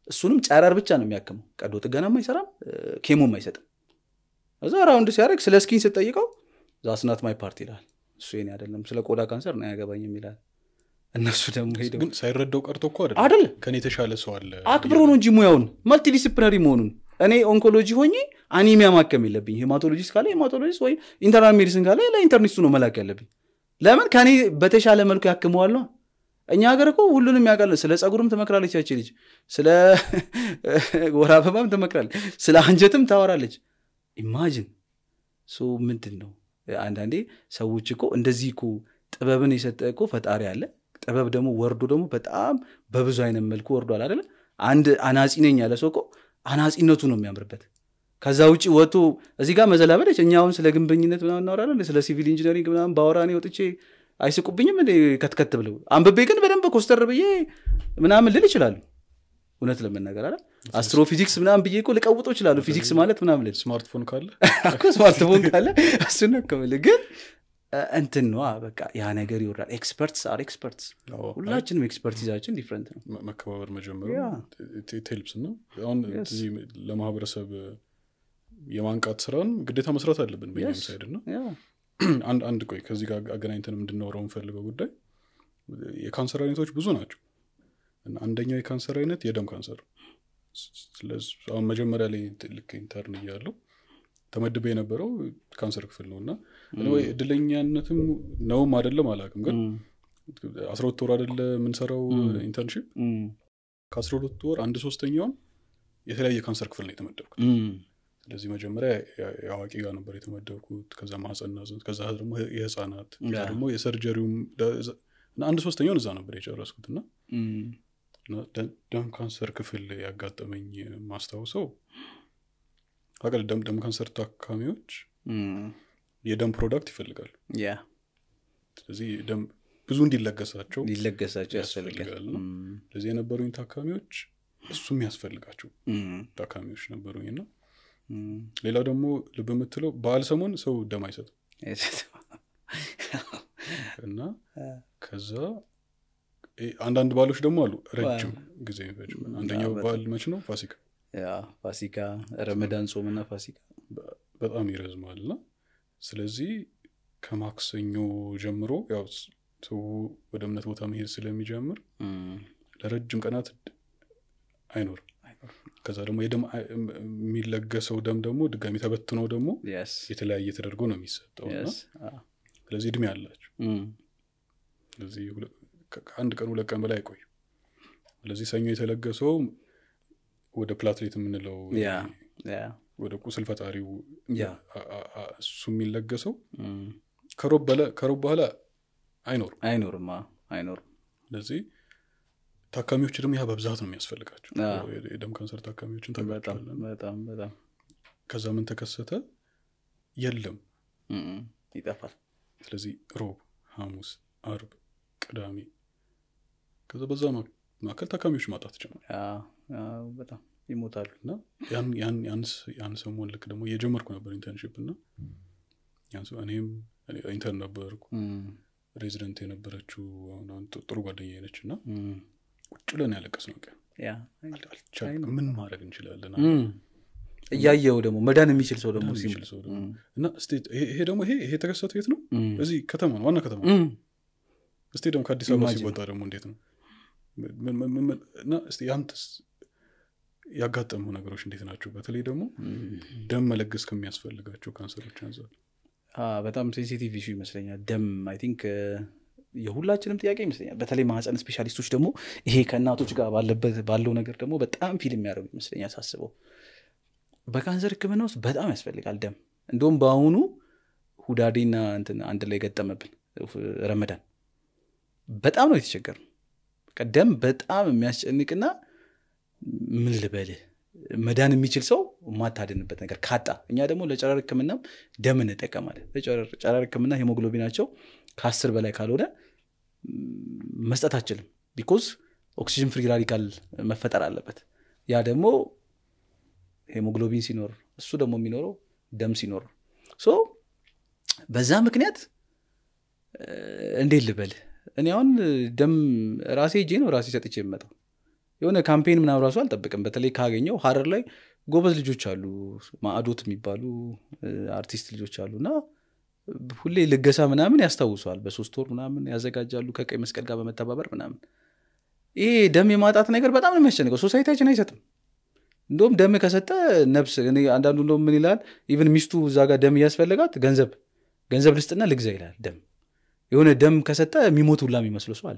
እሱንም ጨረር ብቻ ነው የሚያክመው ቀዶ ጥገናም አይሰራም እ፣ ኬሞም አይሰጥም እዛ ራውንድ ሲያደርግ ስለ ስኪን ስጠይቀው ዛስናት ማይ ፓርቲ ይላል እሱ የኔ አይደለም ስለ ቆዳ ካንሰር ነው ያገባኝም ይላል እነሱ ደግሞ ሄደው ግን ሳይረዳው ቀርቶ እኮ አይደለም አይደለም ከኔ የተሻለ ሰው አለ አክብሮ ነው እንጂ ሙያውን መልቲዲስፕሊናሪ መሆኑን እኔ ኦንኮሎጂ ሆኜ አኒሚያ ማከም የለብኝ ሄማቶሎጂስት ካለ ሄማቶሎጂስት ወይ ኢንተርናል ሜዲሲን ካለ ለኢንተርኒስቱ ነው መላክ ያለብኝ ለምን ከኔ በተሻለ መልኩ ያክመዋል ነው እኛ ሀገር እኮ ሁሉንም ያውቃል ስለ ጸጉርም ትመክራለች ያቺ ልጅ ስለ ወር አበባም ትመክራለች ስለ አንጀትም ታወራለች ኢማጅን ሶ ምንድን ነው አንዳንዴ ሰዎች እኮ እንደዚህ እኮ ጥበብን የሰጠ እኮ ፈጣሪ አለ ጥበብ ደግሞ ወርዶ ደግሞ በጣም በብዙ አይነት መልኩ ወርዷል አይደለ አንድ አናጺ ነኝ ያለ ሰው እኮ አናጺነቱ ነው የሚያምርበት ከዛ ውጭ ወጥቶ እዚህ ጋር መዘላበለች እኛ አሁን ስለ ግንበኝነት ምናምን እናወራለን ስለ ሲቪል ኢንጂነሪንግ ምናምን ባወራ እኔ ወጥቼ አይስቁብኝም እንደ ከትከት ብለው አንብቤ ግን በደንብ ኮስተር ብዬ ምናምን ልል ይችላሉ እውነት ለመናገር አለ አስትሮፊዚክስ ምናምን ብዬ እኮ ልቀውጦ ይችላሉ ፊዚክስ ማለት ምናምን ልል ስማርትፎን ካለ እኮ ስማርትፎን ካለ እሱን ነው እኮ የምልህ። ግን እ፣ እንትን ነዋ በቃ ያ ነገር ይወራል ኤክስፐርትስ አር ኤክስፐርትስ አዎ፣ ሁላችንም ኤክስፐርቲዛችን ዲፍረንት ነው መ- መከባበር መጀመሩ ያ። ቴልፕስ ነው አሁን Yes. እዚህ ለማህበረሰብ የማንቃት ስራን ግዴታ መስራት አለብን በኛም Yes. ሳይድ ነው ያ አንድ አንድ ቆይ ከዚህ ጋር አገናኝተን እንድናወራው የምፈልገው ጉዳይ የካንሰር አይነቶች ብዙ ናቸው እና አንደኛው የካንሰር አይነት የደም ካንሰር ስለዚህ አሁን መጀመሪያ ላይ ልክ ኢንተርን እያለው ተመድበ የነበረው ካንሰር ክፍል ነው እና እኔ ወይ እድለኛነትም ነውም አይደለም አላውቅም ግን እም፣ አስራ ሁለት ወር አይደለ የምንሰራው እም። ኢንተርንሽፕ እም፣ ከአስራ ሁለት ወር አንድ ሶስተኛውን የተለያየ ካንሰር ክፍል ነው የተመደብኩት እም፣ ስለዚህ መጀመሪያ የ- የአዋቂ ጋር ነበር የተመደብኩት ከዛ ማህፀንና ጽንስ ከዛ ደግሞ የህፃናት ከዛ ያ። ደግሞ የሰርጀሪውም ደ- እዛ- እና አንድ ሶስተኛውን እዛ ነበር የጨረስኩት እና እም፣ እና ደ- ደም ካንሰር ክፍል ያጋጠመኝ ማስታውሰው አቀል ደም ደም ካንሰር ታካሚዎች እም፣ የደም ፕሮዳክት ይፈልጋሉ ያ ስለዚህ ደም ብዙ እንዲለገሳቸው ሊለገሳቸው ያስፈልጋል ያስፈልጋል ነው። እም፣ ስለዚህ የነበሩኝ ታካሚዎች እሱም ያስፈልጋቸው እም፣ ታካሚዎች ነበሩኝ እና እም። ሌላው ደግሞ ልብ የምትለው በዓል ሰሞን ሰው ደም አይሰጥም እና ከዛ እ አንዳንድ ባሎች ደግሞ አሉ ረጅም ጊዜ የሚፈጅ አንደኛው በጣም። በዓል መች ነው ፋሲካ ያ ፋሲካ ረመዳን ጾምና ፋሲካ በጣም ይረዝማል እና ስለዚህ ከማክሰኞ ጀምሮ ያው ስ- ሰው ወደ እምነት ቦታ መሄድ ስለሚጀምር እም፣ ለረጅም ቀናት ድ- አይኖርም ከዛ ደግሞ የደም አይ- እም- የሚለገሰው ደም ደግሞ ድጋሚ ተበትኖ ደግሞ yes የተለያየ ተደርጎ ነው የሚሰጠው እና yes አዎ። ስለዚህ እድሜ አላቸው እም፣ ስለዚህ ሁለ- ከ- ከአንድ ቀን ሁለት ቀን በላይ አይቆዩ ስለዚህ ሰኞ የተለገሰው ወደ ፕላትሌት የምንለው ያ ያ ወደ ቁስል ፈጣሪው ያ። አ- አ- አ- እሱ የሚለገሰው እም፣ ከሮብ በለ- ከሮብ በኋላ አይኖርም አይኖርም አዎ፣ አይኖርም ስለዚህ ታካሚዎች ደግሞ ያ በብዛት ነው የሚያስፈልጋቸው አዎ። የ- የደም ካንሰር ታካሚዎችን በጣም ተጋጫለን በጣም በጣም ከዛ ምን ተከሰተ የለም እም፣ ይጠፋል ስለዚህ ሮብ ሐሙስ አርብ ቅዳሜ ከዛ በዛ ማ- መካከል ታካሚዎች ማጣት ጀመር ያ፣ ያ፣ በጣም ይሞታሉ እና ያን ያን ያን ስ- ያን ሰሞን ልክ ደግሞ እየጀመርኩ ነበር ኢንተርንሽፕ እና ያን ሰ- እኔም እኔ ኢንተርን ነበርኩ እም፣ ሬዚደንት የነበረችው አሁን አሁን ጥ- ጥሩ ጓደኛ ነች እና እም፣ ቁጭ ብለን ያለቀስ ነው ቀን ያ አልቻልንም። ምን ማድረግ እንችላለን እም፣ እያየው ደግሞ መዳን የሚችል ሰው ደግሞ መዳን ሲም- የሚችል ሰው ደግሞ እም፣ እና ስቴት ይሄ ይሄ ደግሞ ይሄ ይሄ የተከሰተው የት ነው እም፣ እዚህ ከተማ ነው ዋና ከተማ ነው እም፣ እስቲ ደግሞ ከአዲስ አበባ Imagine. ሲወጣ ደግሞ እንዴት ነው ምን- ምን- ምን- ምን- እና እስቲ ያንተስ ያጋጠሙ ነገሮች እንዴት ናቸው በተለይ ደግሞ እም። ደም መለገስ ከሚያስፈልጋቸው ካንሰሮች አንጻር አ፣ በጣም ሴንሲቲቭ ኢሹ ይመስለኛል ደም አይ ቲንክ የሁላችንም ጥያቄ ይመስለኛል በተለይ ማህፀን ስፔሻሊስቶች ደግሞ ይሄ ከእናቶች ጋር ባለበት ባለው ነገር ደግሞ በጣም ፊልም የሚያደርጉ ይመስለኛል ሳስበው በካንሰር ህክምና ውስጥ በጣም ያስፈልጋል ደም እንደውም በአሁኑ ሁዳዴና እንትን አንድ ላይ ገጠመብን ረመዳን በጣም ነው የተቸገር ደም በጣም የሚያስጨንቅና ምን ልበልህ መዳን የሚችል ሰው የማታድንበት ነገር ካጣ እኛ ደግሞ ለጨረር ህክምናም ደም እንጠቀማለን ለጨረር ጨረር ህክምና ሄሞግሎቢናቸው ከአስር በላይ ካልሆነ ም፣ መስጠት አችልም ቢኮዝ ኦክሲጅን ፍሪ ራዲካል መፈጠር አለበት ያ ደግሞ ሄሞግሎቢን ሲኖር እሱ ደግሞ የሚኖረው ደም ሲኖር ነው። ሶ በዛ ምክንያት እ፣ እንዴት ልበል እኔ አሁን ደም ራሴ እጄ ነው ራሴ ሰጥቼ የምመጣው የሆነ ካምፔን ምናምን ራሱ አልጠብቅም በተለይ ካገኘው ሀረር ላይ ጎበዝ ልጆች አሉ ማዕዶት የሚባሉ እ፣ አርቲስት ልጆች አሉ እና ሁሌ ልገሳ ምናምን ያስታውሰዋል በሶስት ወር ምናምን ያዘጋጃሉ ከቀይ መስቀል ጋር በመተባበር ምናምን ይሄ ደም የማጣት ነገር በጣም ነው የሚያስጨንቀው ሶሳይቲያችን አይሰጥም እንደውም ደም ከሰጠ ነብስ እኔ አንዳንዱ እንደውም ምን ይላል ኢቨን ሚስቱ እዛ ጋር ደም እያስፈልጋት ገንዘብ ገንዘብ ልስጥና ልግዛ ይላል ደም የሆነ ደም ከሰጠ የሚሞት ሁላ የሚመስለው ሰው አለ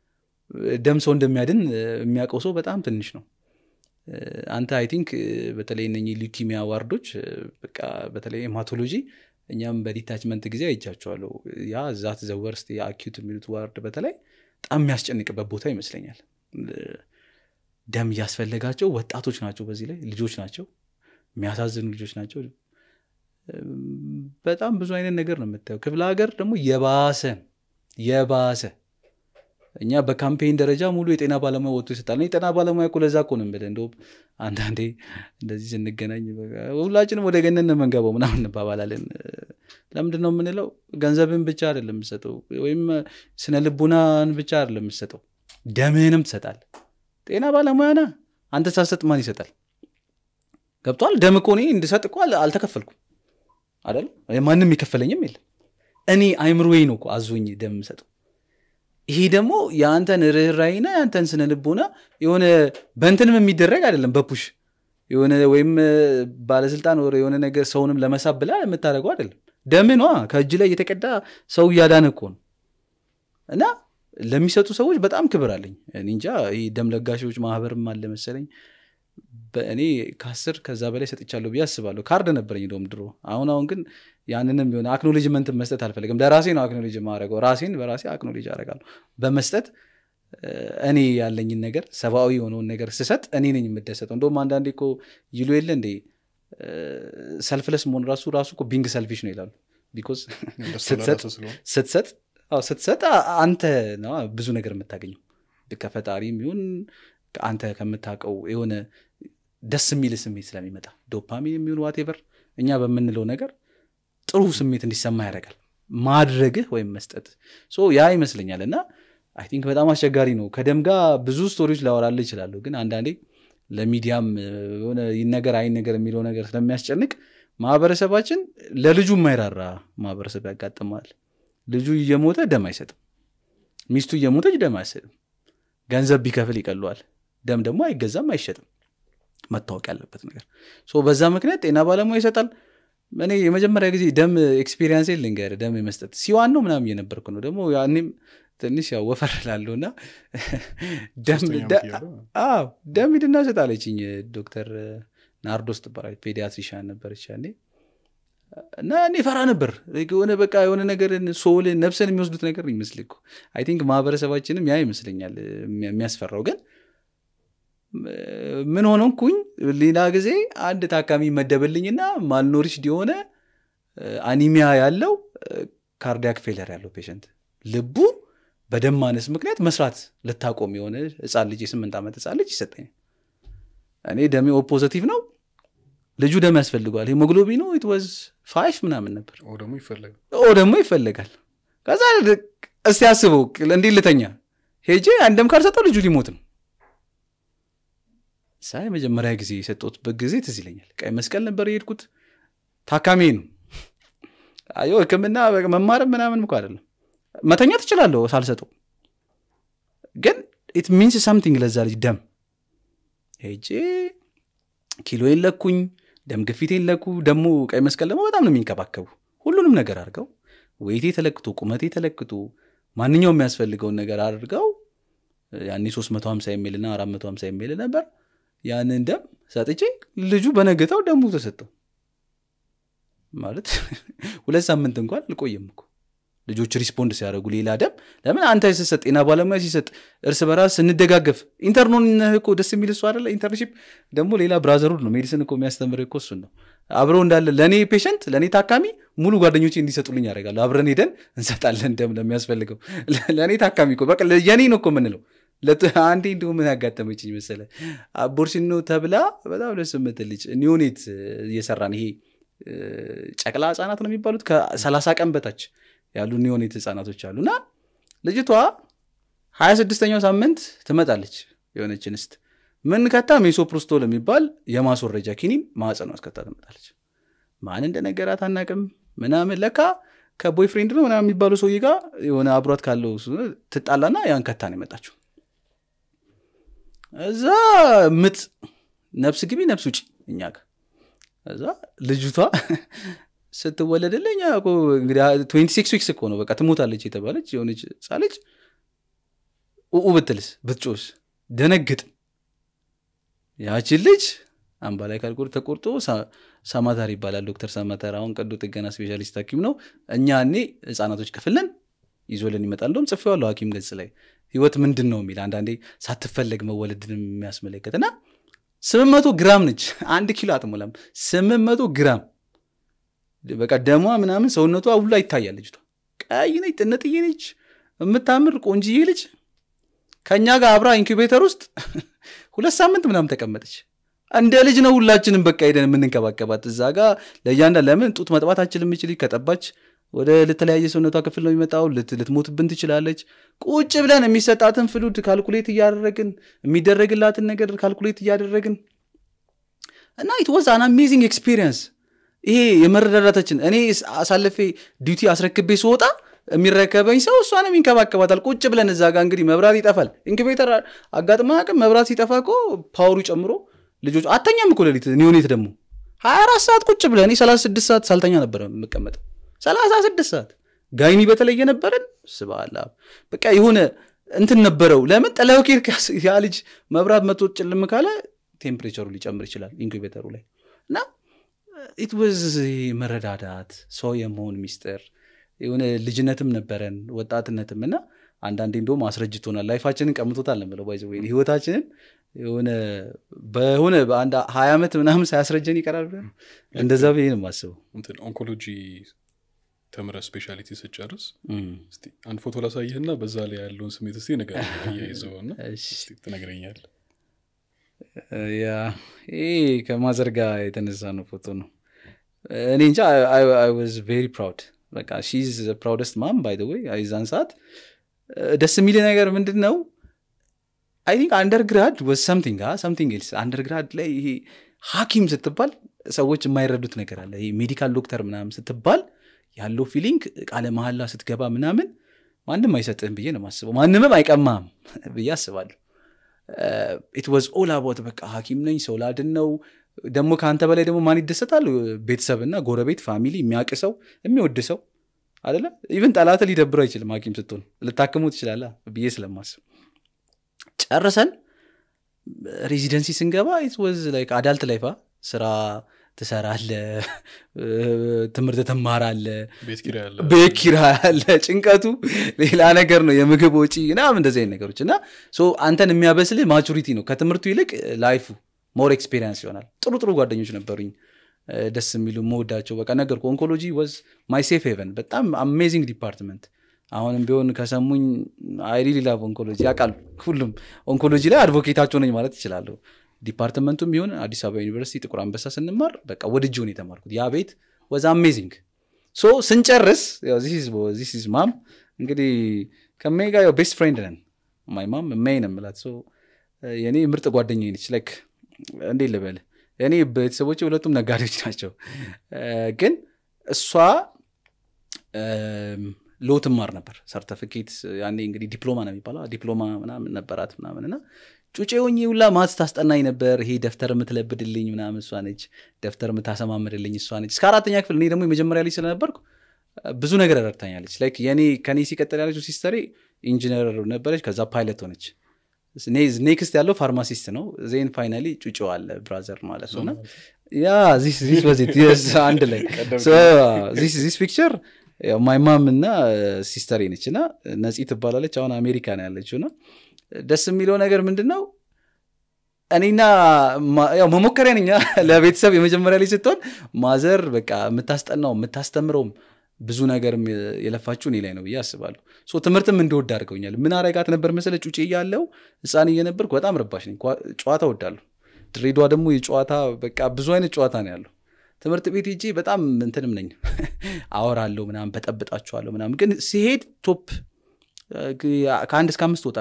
ደም ሰው እንደሚያድን እ፣ የሚያውቀው ሰው በጣም ትንሽ ነው እ፣ አንተ አይ ቲንክ በተለይ እነኚህ ሊኪሚያ ዋርዶች እ፣ በቃ በተለይ ሄማቶሎጂ እኛም በዲታችመንት ጊዜ አይቻቸዋለሁ ያ ዛት ዘወርስት የአኪዩት የሚሉት ዋርድ በተለይ በጣም የሚያስጨንቅበት ቦታ ይመስለኛል እ፣ ደም እያስፈለጋቸው ወጣቶች ናቸው በዚህ ላይ ልጆች ናቸው የሚያሳዝኑ ልጆች ናቸው እም፣ በጣም ብዙ አይነት ነገር ነው የምታየው ክፍለ ሀገር ደግሞ የባሰ የባሰ እኛ በካምፔን ደረጃ ሙሉ የጤና ባለሙያ ወጥቶ ይሰጣል እኔ የጤና ባለሙያ እኮ ለዛ እኮ ነው የምልህ እንደውም አንዳንዴ እንደዚህ ስንገናኝ በቃ ሁላችንም ወደ ገነት ነው የምንገባው ምናምን እንባባላለን ለምንድን ነው የምንለው ገንዘብን ብቻ አይደለም የምሰጠው ወይም ስነ ልቡናን ብቻ አይደለም የምሰጠው ደምህንም ትሰጣል ጤና ባለሙያ ና አንተ ሳሰጥ ማን ይሰጣል ገብቷል ደም እኮ እኔ እንድሰጥ እኮ አል- አልተከፈልኩም አይደል ማንም የከፈለኝም የለም እኔ አይምሮዬ ነው እኮ አዞኝ ደም የምሰጠው ይሄ ደግሞ የአንተን ርኅራይና የአንተን ስነ ልቦና የሆነ በእንትንም የሚደረግ አይደለም በፑሽ የሆነ ወይም እ፣ ባለስልጣን ወር የሆነ ነገር ሰውንም ለመሳብ ብላ የምታደርገው አይደለም ደም ኗ ከእጅ ላይ የተቀዳ ሰው እያዳነ እኮ ነው እና ለሚሰጡ ሰዎች በጣም ክብር አለኝ እኔ እንጃ ይህ ደም ለጋሾች ማህበርም አለ መሰለኝ በእኔ ከአስር ከዛ በላይ ሰጥቻለሁ ብዬ አስባለሁ ካርድ ነበረኝ እንደውም ድሮ አሁን አሁን ግን ያንንም የሆነ አክኖሌጅመንት መስጠት አልፈልግም ለራሴ ነው አክኖሌጅ ማድረገው ራሴን በራሴ አክኖሌጅ አደርጋለሁ በመስጠት እ፣ እኔ ያለኝን ነገር ሰብአዊ የሆነውን ነገር ስሰጥ እኔ ነኝ የምደሰተው እንደውም አንዳንዴ እኮ ይሉ የለ እንዴ ሰልፍለስ መሆን ራሱ ራሱ እኮ ቢንግ ሰልፊሽ ነው ይላሉ ቢኮዝ እንደሱ ስትሰጥ ለራስህ ስለሆነ ስትሰጥ አዎ ስትሰጥ አ- አንተ ነው ብዙ ነገር የምታገኘው ከፈጣሪም ይሁን አንተ ከምታውቀው የሆነ ደስ የሚል ስሜት ስለሚመጣ ዶፓሚን የሚሆን ዋቴቨር እኛ በምንለው ነገር ጥሩ ስሜት እንዲሰማ ያደርጋል ማድረግህ ወይም መስጠት ሶ ያ ይመስለኛል እና አይ ቲንክ በጣም አስቸጋሪ ነው ከደም ጋር ብዙ ስቶሪዎች ላወራልህ ይችላሉ ግን አንዳንዴ ለሚዲያም እ፣ የሆነ ይነገር አይነገር የሚለው ነገር ስለሚያስጨንቅ ማህበረሰባችን ለልጁ የማይራራ ማህበረሰብ ያጋጥማል ልጁ እየሞተ ደም አይሰጥም ሚስቱ እየሞተች ደም አይሰጥም ገንዘብ ቢከፍል ይቀለዋል ደም ደግሞ አይገዛም አይሸጥም መታወቅ ያለበት ነገር ሶ በዛ ምክንያት ጤና ባለሙያ ይሰጣል እኔ የመጀመሪያ ጊዜ ደም ኤክስፔሪንስ ልንገር ደም የመስጠት ሲዋን ነው ምናምን እየነበርኩ ነው ደግሞ ያኔም ትንሽ ያው ወፈር ላለው እና ደም ሶስተኛ ደ- ዓመት እያለሁ አዎ ደም ሂድና ስጥ አለችኝ ዶክተር ናርዶስ ትባላለች ፔዲያትሪሻን ነበረች ያኔ እና እኔ ፈራ ነበር የሆነ በቃ የሆነ ነገርን ሶልን ነፍሰን የሚወስዱት ነገር ይመስል እኮ አይ ቲንክ ማህበረሰባችንም ያ ይመስለኛል የሚያ- የሚያስፈራው ግን እ፣ ምን ሆነንኩኝ ሌላ ጊዜ አንድ ታካሚ መደበልኝና ማልኖሪሽድ የሆነ እ፣ አኒሚያ ያለው ካርዲያክ ፌለር ያለው ፔሸንት ልቡ በደም ማነስ ምክንያት መስራት ልታቆም የሆነ ህፃን ልጅ የስምንት ዓመት ህፃን ልጅ ይሰጠኛል እኔ ደሜ ኦ ፖዘቲቭ ነው ልጁ ደም ያስፈልገዋል ሄሞግሎቢኑ ኢት ወዝ ፋይፍ ምናምን ነበር ኦ ደግሞ ይፈለጋል ኦ ደግሞ ይፈለጋል ከዛ እስቲ አስበው እንዲህ ልተኛ ሄጄ አንድም ካልሰጠው ልጁ ሊሞት ነው ሳ የመጀመሪያ ጊዜ የሰጠሁትበት ጊዜ ትዝ ይለኛል ቀይ መስቀል ነበር የሄድኩት ታካሚ ነው አዮ ህክምና መማርም ምናምን እኮ አይደለም መተኛ ትችላለሁ ሳልሰጠው ግን ኢት ሚንስ ሳምቲንግ ለዛ ልጅ ደም ሄጄ ኪሎ የለኩኝ ደም ግፊት የለኩ ደግሞ ቀይ መስቀል ደግሞ በጣም ነው የሚንከባከቡ ሁሉንም ነገር አድርገው ወይቴ ተለክቶ ቁመቴ ተለክቶ ማንኛውም የሚያስፈልገውን ነገር አድርገው ያኔ 350 የሚል ና 450 የሚል ነበር ያንን ደም ሰጥቼ ልጁ በነገታው ደሙ ተሰጠው ማለት ሁለት ሳምንት እንኳን አልቆየም እኮ ልጆች ሪስፖንድ ሲያደርጉ ሌላ ደም ለምን አንተ ስሰጥ ጤና ባለሙያ ሲሰጥ እርስ በራስ ስንደጋገፍ ኢንተርኖን እኮ ደስ የሚል እሱ አደለ ኢንተርንሺፕ ደግሞ ሌላ ብራዘርሁድ ነው ሜዲሲን እኮ የሚያስተምር እኮ እሱን ነው አብረው እንዳለ ለእኔ ፔሸንት ለእኔ ታካሚ ሙሉ ጓደኞቼ እንዲሰጡልኝ ያደርጋሉ አብረን ሄደን እንሰጣለን ደም ለሚያስፈልገው ለእኔ ታካሚ እኮ በቃ የኔ ነው እኮ የምንለው አንዴ እንዲሁ ምን ያጋጠመችኝ መሰለ አቦርሽን ነው ተብላ በጣም ደስ የምትል ልጅ ኒዮኔት እየሰራን ይሄ ጨቅላ ህጻናት ነው የሚባሉት ከሰላሳ ቀን በታች ያሉ ኒዮኔት ህጻናቶች አሉ እና ልጅቷ ሀያ ስድስተኛው ሳምንት ትመጣለች የሆነች እንስት ምን ከታ ሜሶፕሮስቶል የሚባል የማስወረጃ ኪኒን ማዕፀኗ አስከታ ትመጣለች ማን እንደነገራት አናቅም ምናምን ለካ ከቦይፍሬንድ ነው ምናምን የሚባለው ሰውዬ ጋር የሆነ አብሯት ካለው ስ- ትጣላና ያን ከታ ነው የመጣችው እዛ ምጥ ነፍስ ግቢ ነፍስ ውጭ እኛ ጋር እዛ ልጅቷ ስትወለድልኝ እኛ እኮ እንግዲህ ትዌንቲ ሲክስ ዊክስ እኮ ነው በቃ ትሞታለች የተባለች የሆነች ህፃን ልጅ ኡኡ ብትልስ ብትጮስ ደነግጥ ያችን ልጅ አምባ ላይ ካልቆር ተቆርጦ ሳ- ሳማታር ይባላል ዶክተር ሳማታር አሁን ቀዶ ጥገና ስፔሻሊስት ሀኪም ነው እኛ እኔ ህጻናቶች ክፍል ነን ይዞልን ይመጣል እንደውም ጽፌዋለሁ ሀኪም ገጽ ላይ ህይወት ምንድን ነው የሚል አንዳንዴ ሳትፈለግ መወለድን የሚያስመለከት እና ስምንት መቶ ግራም ነች አንድ ኪሎ አትሞላም ስምንት መቶ ግራም በቃ ደሟ ምናምን ሰውነቷ ሁላ ይታያል ልጅቷ ቀይ ነች ጥንጥዬ ነች የምታምር ቆንጅዬ ልጅ ከእኛ ጋር አብራ ኢንኩቤተር ውስጥ ሁለት ሳምንት ምናምን ተቀመጠች እንደ ልጅ ነው ሁላችንም በቃ ሄደን የምንንከባከባት እዛ ጋ ለእያንዳ ለምን ጡት መጥባት አችል የምችል ከጠባች ወደ ለተለያየ ሰውነቷ ክፍል ነው የሚመጣው ልት- ልትሞትብን ትችላለች ቁጭ ብለን የሚሰጣትን ፍሉድ ካልኩሌት እያደረግን የሚደረግላትን ነገር ካልኩሌት እያደረግን እና ኢት ዋዝ አን አሜዚንግ ኤክስፒሪየንስ ይሄ የመረዳዳታችን እኔ ስ- አሳልፌ ዲዩቲ አስረክቤ ስወጣ የሚረከበኝ ሰው እሷንም ይንከባከባታል ቁጭ ብለን እዛ ጋር እንግዲህ መብራት ይጠፋል ኢንኩቤተር አጋጥማ አቅም መብራት ሲጠፋ እኮ ፓወሩ ጨምሮ ልጆች አተኛም እኮ ሌሊት ኒዮኔት ደግሞ ሀያ አራት ሰዓት ቁጭ ብለን እኔ ሰላሳ ስድስት ሰዓት ሳልተኛ ነበረ የምቀመጥ ሰላሳ ስድስት ሰዓት ጋይኒ በተለየ ነበረን ስባላ በቃ የሆነ እንትን ነበረው ለምን ጥለው ኬር ያ ልጅ መብራት መቶ ጭልም ካለ ቴምፕሬቸሩ ሊጨምር ይችላል ኢንኩቤተሩ ላይ እና ኢት ወዝ መረዳዳት ሰው የመሆን ሚስጥር የሆነ ልጅነትም ነበረን ወጣትነትም እና አንዳንዴ እንደውም አስረጅቶናል ላይፋችንን ቀምቶታል ነው ባይዘ ህይወታችንን የሆነ በሆነ በአንድ ሀያ ዓመት ምናምን ሳያስረጀን ይቀራል ብለህ ነው? እንደዛ ብዬ ነው የማስበው እንትን ኦንኮሎጂ ተምረ ስፔሻሊቲ ስጨርስ እም። እስቲ አንድ ፎቶ ላሳይህና በዛ ላይ ያለውን ስሜት እስቲ ነገር እያይዘው ና እሺ። ትነግረኛል ያ ይሄ ከማዘር ጋር የተነሳ ነው ፎቶ ነው እኔ እንጃ ዋዝ ቬሪ ፕራውድ በቃ ሺዝ ፕራውደስት ማም ባይ ወይ አይዛን ሰዓት ደስ የሚል ነገር ምንድን ነው አይ ቲንክ አንደርግራድ ወዝ ሰምቲንግ ሰምቲንግ ኤልስ አንደርግራድ ላይ ይሄ ሀኪም ስትባል ሰዎች የማይረዱት ነገር አለ ይሄ ሜዲካል ዶክተር ምናምን ስትባል ያለው ፊሊንግ ቃለ መሀላ ስትገባ ምናምን ማንም አይሰጥህም ብዬ ነው ማስበው ማንምም አይቀማም ብዬ አስባለሁ ኢት ዋዝ ኦል አባውት በቃ ሀኪም ነኝ ሰው ላድን ነው ደግሞ ከአንተ በላይ ደግሞ ማን ይደሰታል ቤተሰብና ጎረቤት ፋሚሊ የሚያውቅ ሰው የሚወድ ሰው አደለ ኢቨን ጠላት ሊደብረው አይችልም ሀኪም ስትሆን ልታክሙ ትችላለ ብዬ ስለማስብ ጨርሰን ሬዚደንሲ ስንገባ ኢት ዋዝ ላይክ አዳልት ላይፋ ስራ ትሰራለ ትምህርት ትማራለ ቤት ኪራይ ያለ ቤት ኪራይ አለ ጭንቀቱ ሌላ ነገር ነው የምግብ ወጪ ምናምን እንደዚህ አይነት ነገሮች እና ሶ አንተን የሚያበስልህ ማቹሪቲ ነው ከትምህርቱ ይልቅ ላይፉ ሞር ኤክስፔሪንስ ይሆናል ጥሩ ጥሩ ጓደኞች ነበሩኝ እ፣ ደስ የሚሉ መወዳቸው በቃ ነገርኩ ኦንኮሎጂ ወዝ ማይ ሴፍ ሄቨን በጣም አሜዚንግ ዲፓርትመንት አሁንም ቢሆን ከሰሙኝ አይሪሊ ላቭ ኦንኮሎጂ ያውቃሉ ሁሉም ኦንኮሎጂ ላይ አድቮኬታቸው ነኝ ማለት ይችላለሁ ዲፓርትመንቱም ቢሆን አዲስ አበባ ዩኒቨርሲቲ ጥቁር አንበሳ ስንማር በቃ ወድጄውን የተማርኩት ያ ቤት ወዝ አሜዚንግ ሶ ስንጨርስ ዚስ ኢዝ ማም እንግዲህ ከሜይ ጋር ቤስት ፍሬንድ ነን ማይ ማም ሜይ ነው የምላት ሶ የኔ ምርጥ ጓደኛ ነች ላይክ እንዴት ልበል እኔ ቤተሰቦች ሁለቱም ነጋዴዎች ናቸው እ፣ ግን እሷ ሎ ትማር ነበር ሰርተፊኬት ያኔ እንግዲህ ዲፕሎማ ነው የሚባለው ዲፕሎማ ምናምን ነበራት ምናምን እና ጩጬ ሆኜ ሁላ ማትስ ታስጠናኝ ነበር ይሄ ደፍተር የምትለብድልኝ ምናምን እሷ ነች ደፍተር የምታሰማምድልኝ እሷ ነች እስከ አራተኛ ክፍል እኔ ደግሞ የመጀመሪያ ልጅ ስለነበርኩ ብዙ ነገር ረድታኛለች ላይክ የኔ ከኔ ሲቀጥል ያለችው ሲስተሬ ኢንጂነር ነበረች ከዛ ፓይለት ሆነች ኔክስት ያለው ፋርማሲስት ነው ዜን ፋይናሊ ጩጮ አለ ብራዘር ማለት ነው እና ያ ዚስ ዚስ was it. Yes, አንድ ላይ ዚስ ፒክቸር ማይ ማም እና ሲስተሬ ነች እና ነፂ ትባላለች አሁን አሜሪካ ነው ያለችው እና ደስ የሚለው ነገር ምንድን ነው እኔና ማ- ያው መሞከሪያ ነኝ ለቤተሰብ የመጀመሪያ ልጅ ስትሆን ማዘር በቃ የምታስጠናው የምታስተምረውም ብዙ ነገርም የለፋችሁ እኔ ላይ ነው ብዬ አስባለሁ ሶ ትምህርትም እንደወድ አድርገውኛል ምን አረጋት ነበር መሰለ ጩጬ እያለው ህፃን እየነበርኩ በጣም ረባሽ ነኝ ኳ- ጨዋታ ወዳለሁ ድሬዳዋ ደግሞ የጨዋታ በቃ ብዙ አይነት ጨዋታ ነው ያለው ትምህርት ቤት ሄጄ በጣም እንትንም ነኝ አወራለሁ ምናምን በጠብጣችኋለሁ ምናምን ግን ሲሄድ ቶፕ እ፣ ከአንድ እስከ አምስት ወጣለሁ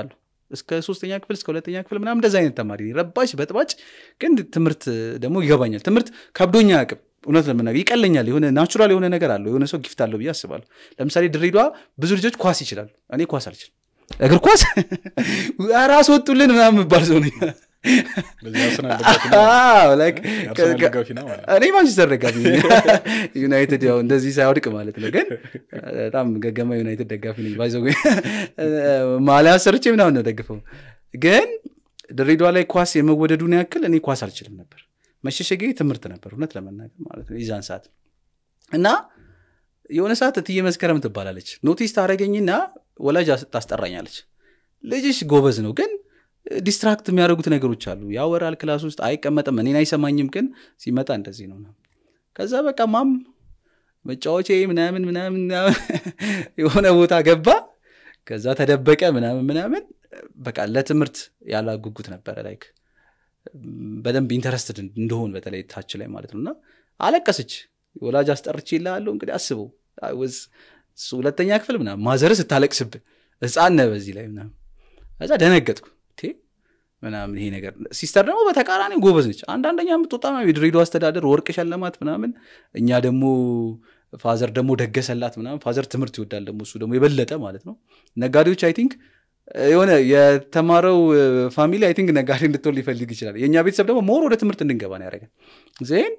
እስከ ሶስተኛ ክፍል እስከ ሁለተኛ ክፍል ምናምን እንደዚ አይነት ተማሪ ነኝ። ረባሽ በጥባጭ ግን ትምህርት ደግሞ ይገባኛል ትምህርት ከብዶኛ አቅም እውነት ለመናገር ይቀለኛል የሆነ ናቹራል የሆነ ነገር አለው የሆነ ሰው ጊፍት አለው ብዬ አስባለሁ ለምሳሌ ድሬዳዋ ብዙ ልጆች ኳስ ይችላሉ እኔ ኳስ አልችልም እግር ኳስ ራስ ወጡልን ምናምን የምባል ሰው ነኝ በዚህ አርሰናል ደጋፊ ነው። አዎ፣ like የአርሰናል ከ- ደጋፊ ነው ማለት ነው። እኔ ማንቸስተር ደጋፊ ነኝ። ዩናይትድ ያው እንደዚህ ሳይወድቅ ማለት ነው ግን በጣም ገገማ ዩናይትድ ደጋፊ ነኝ ባይዘው ማሊያ ሰርቼ ምናምን ነው ደግፈው ግን ድሬዳዋ ላይ ኳስ የመወደዱን ያክል እኔ ኳስ አልችልም ነበር መሸሸጌ ትምህርት ነበር እውነት ለመናገር ማለት ነው የዛን ሰዓት እና የሆነ ሰዓት እትዬ መስከረም ትባላለች ኖቲስ ታደረገኝና ወላጅ አስ- ታስጠራኛለች ልጅሽ ጎበዝ ነው ግን ዲስትራክት የሚያደርጉት ነገሮች አሉ ያወራል ክላስ ውስጥ አይቀመጥም እኔን አይሰማኝም ግን ሲመጣ እንደዚህ ነው ከዛ በቃ ማም መጫወቼ ምናምን ምናምን ምናምን የሆነ ቦታ ገባ ከዛ ተደበቀ ምናምን ምናምን በቃ ለትምህርት ያላ ጉጉት ነበረ ላይክ በደንብ ኢንተረስትድ እንደሆን በተለይ ታች ላይ ማለት ነው እና አለቀሰች ወላጅ አስጠርቼ ይልሃለሁ እንግዲህ አስበው I was እሱ ሁለተኛ ክፍል ምናምን ማዘር ስታለቅስብህ ህፃን ነህ በዚህ ላይ ምናምን ከዛ ደነገጥኩ ቴ ምናምን ይሄ ነገር ሲስተር ደግሞ በተቃራኒ ጎበዝ ነች አንዳንደኛ የምትወጣ ምናምን የድሬዳዋ አስተዳደር ወርቅ ሸለማት ምናምን እኛ ደግሞ ፋዘር ደግሞ ደገሰላት ምናምን ፋዘር ትምህርት ይወዳል ደግሞ እሱ ደግሞ የበለጠ ማለት ነው ነጋዴዎች አይ ቲንክ የሆነ የተማረው ፋሚሊ አይ ቲንክ ነጋዴ እንድትሆን ሊፈልግ ይችላል የእኛ ቤተሰብ ደግሞ ሞር ወደ ትምህርት እንድንገባ ነው ያደረገን ዜን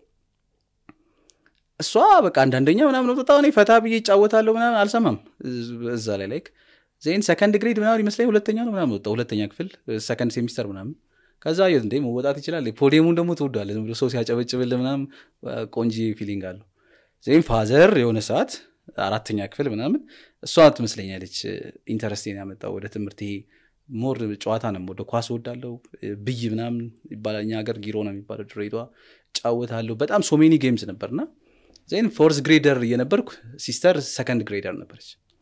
እሷ በቃ አንዳንደኛ ምናምን ወጣ እኔ ፈታ ብዬ ይጫወታለሁ ምናምን አልሰማም እዛ ላይ ላይክ ዜን ሰከንድ ግሬድ ምናምን ይመስለኝ ሁለተኛ ነው ምናምን ወጣ ሁለተኛ ክፍል ሰከንድ ሴሚስተር ምናምን ከዛ የት እንዴ መወጣት ይችላል ፖዲየሙን ደግሞ ትወዷለ ዝም ብሎ ሰው ሲያጨበጭብል ምናምን ቆንጂ ፊሊንግ አለው ዜን ፋዘር የሆነ ሰዓት አራተኛ ክፍል ምናምን እሷ ትመስለኛለች ኢንተረስቴን ያመጣው ወደ ትምህርት ይሄ ሞር ጨዋታ ነው ወደ ኳስ ወዳለው ብይ ምናምን ይባላል እኛ ሀገር ጊሮ ነው የሚባለው ድሬዳዋ ጫወታለሁ በጣም ሶሜኒ ጌምስ ነበርና ዜን ፎርስ ግሬደር እየነበርኩ ሲስተር ሰከንድ ግሬደር ነበረች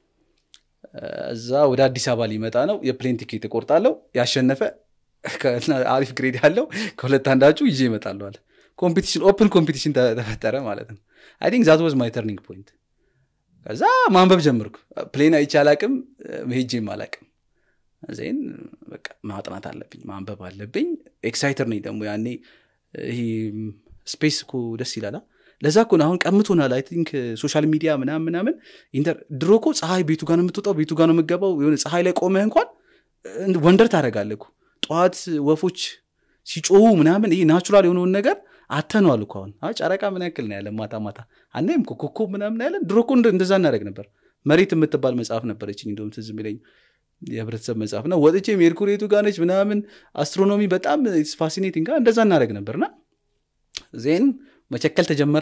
እዛ ወደ አዲስ አበባ ሊመጣ ነው የፕሌን ቲኬት እቆርጣለሁ ያሸነፈ አሪፍ ግሬድ ያለው ከሁለት አንዳችሁ ይዤ ይመጣለሁ አለ ኮምፒቲሽን ኦፕን ኮምፒቲሽን ተፈጠረ ማለት ነው አይ ቲንክ ዛት ዋዝ ማይ ተርኒንግ ፖይንት ከዛ ማንበብ ጀመርኩ ፕሌን አይቼ አላቅም መሄጄም አላቅም ዜን በቃ ማጥናት አለብኝ ማንበብ አለብኝ ኤክሳይተር ነኝ ደግሞ ያኔ ይሄ ስፔስ እኮ ደስ ይላላ ለዛ እኮ ነው አሁን ቀምቶናል አይ ቲንክ ሶሻል ሚዲያ ምናምን ምናምን ድሮ እኮ ፀሐይ ቤቱ ጋር ነው የምትወጣው ቤቱ ጋር ነው የምገባው የሆነ ፀሐይ ላይ ቆመህ እንኳን ወንደር ታደረጋለህ ጨዋት ወፎች ሲጮሁ ምናምን ይሄ ናቹራል የሆነውን ነገር አተነዋል እኮ አሁን ጨረቃ ምን ያክል ነው ያለ ማታ ማታ አናይም ኮከብ ምናምን ያለን ድሮ እኮ እንደዛ እናደረግ ነበር መሬት የምትባል መጽሐፍ ነበረችኝ እንደውም ትዝ የሚለኝ የህብረተሰብ መጽሐፍ እና ወጥቼ ሜርኩሬቱ ጋር ነች ምናምን አስትሮኖሚ በጣም ፋሲኔቲንግ እንደዛ እናደረግ ነበርና ዜን መቸከል ተጀመራ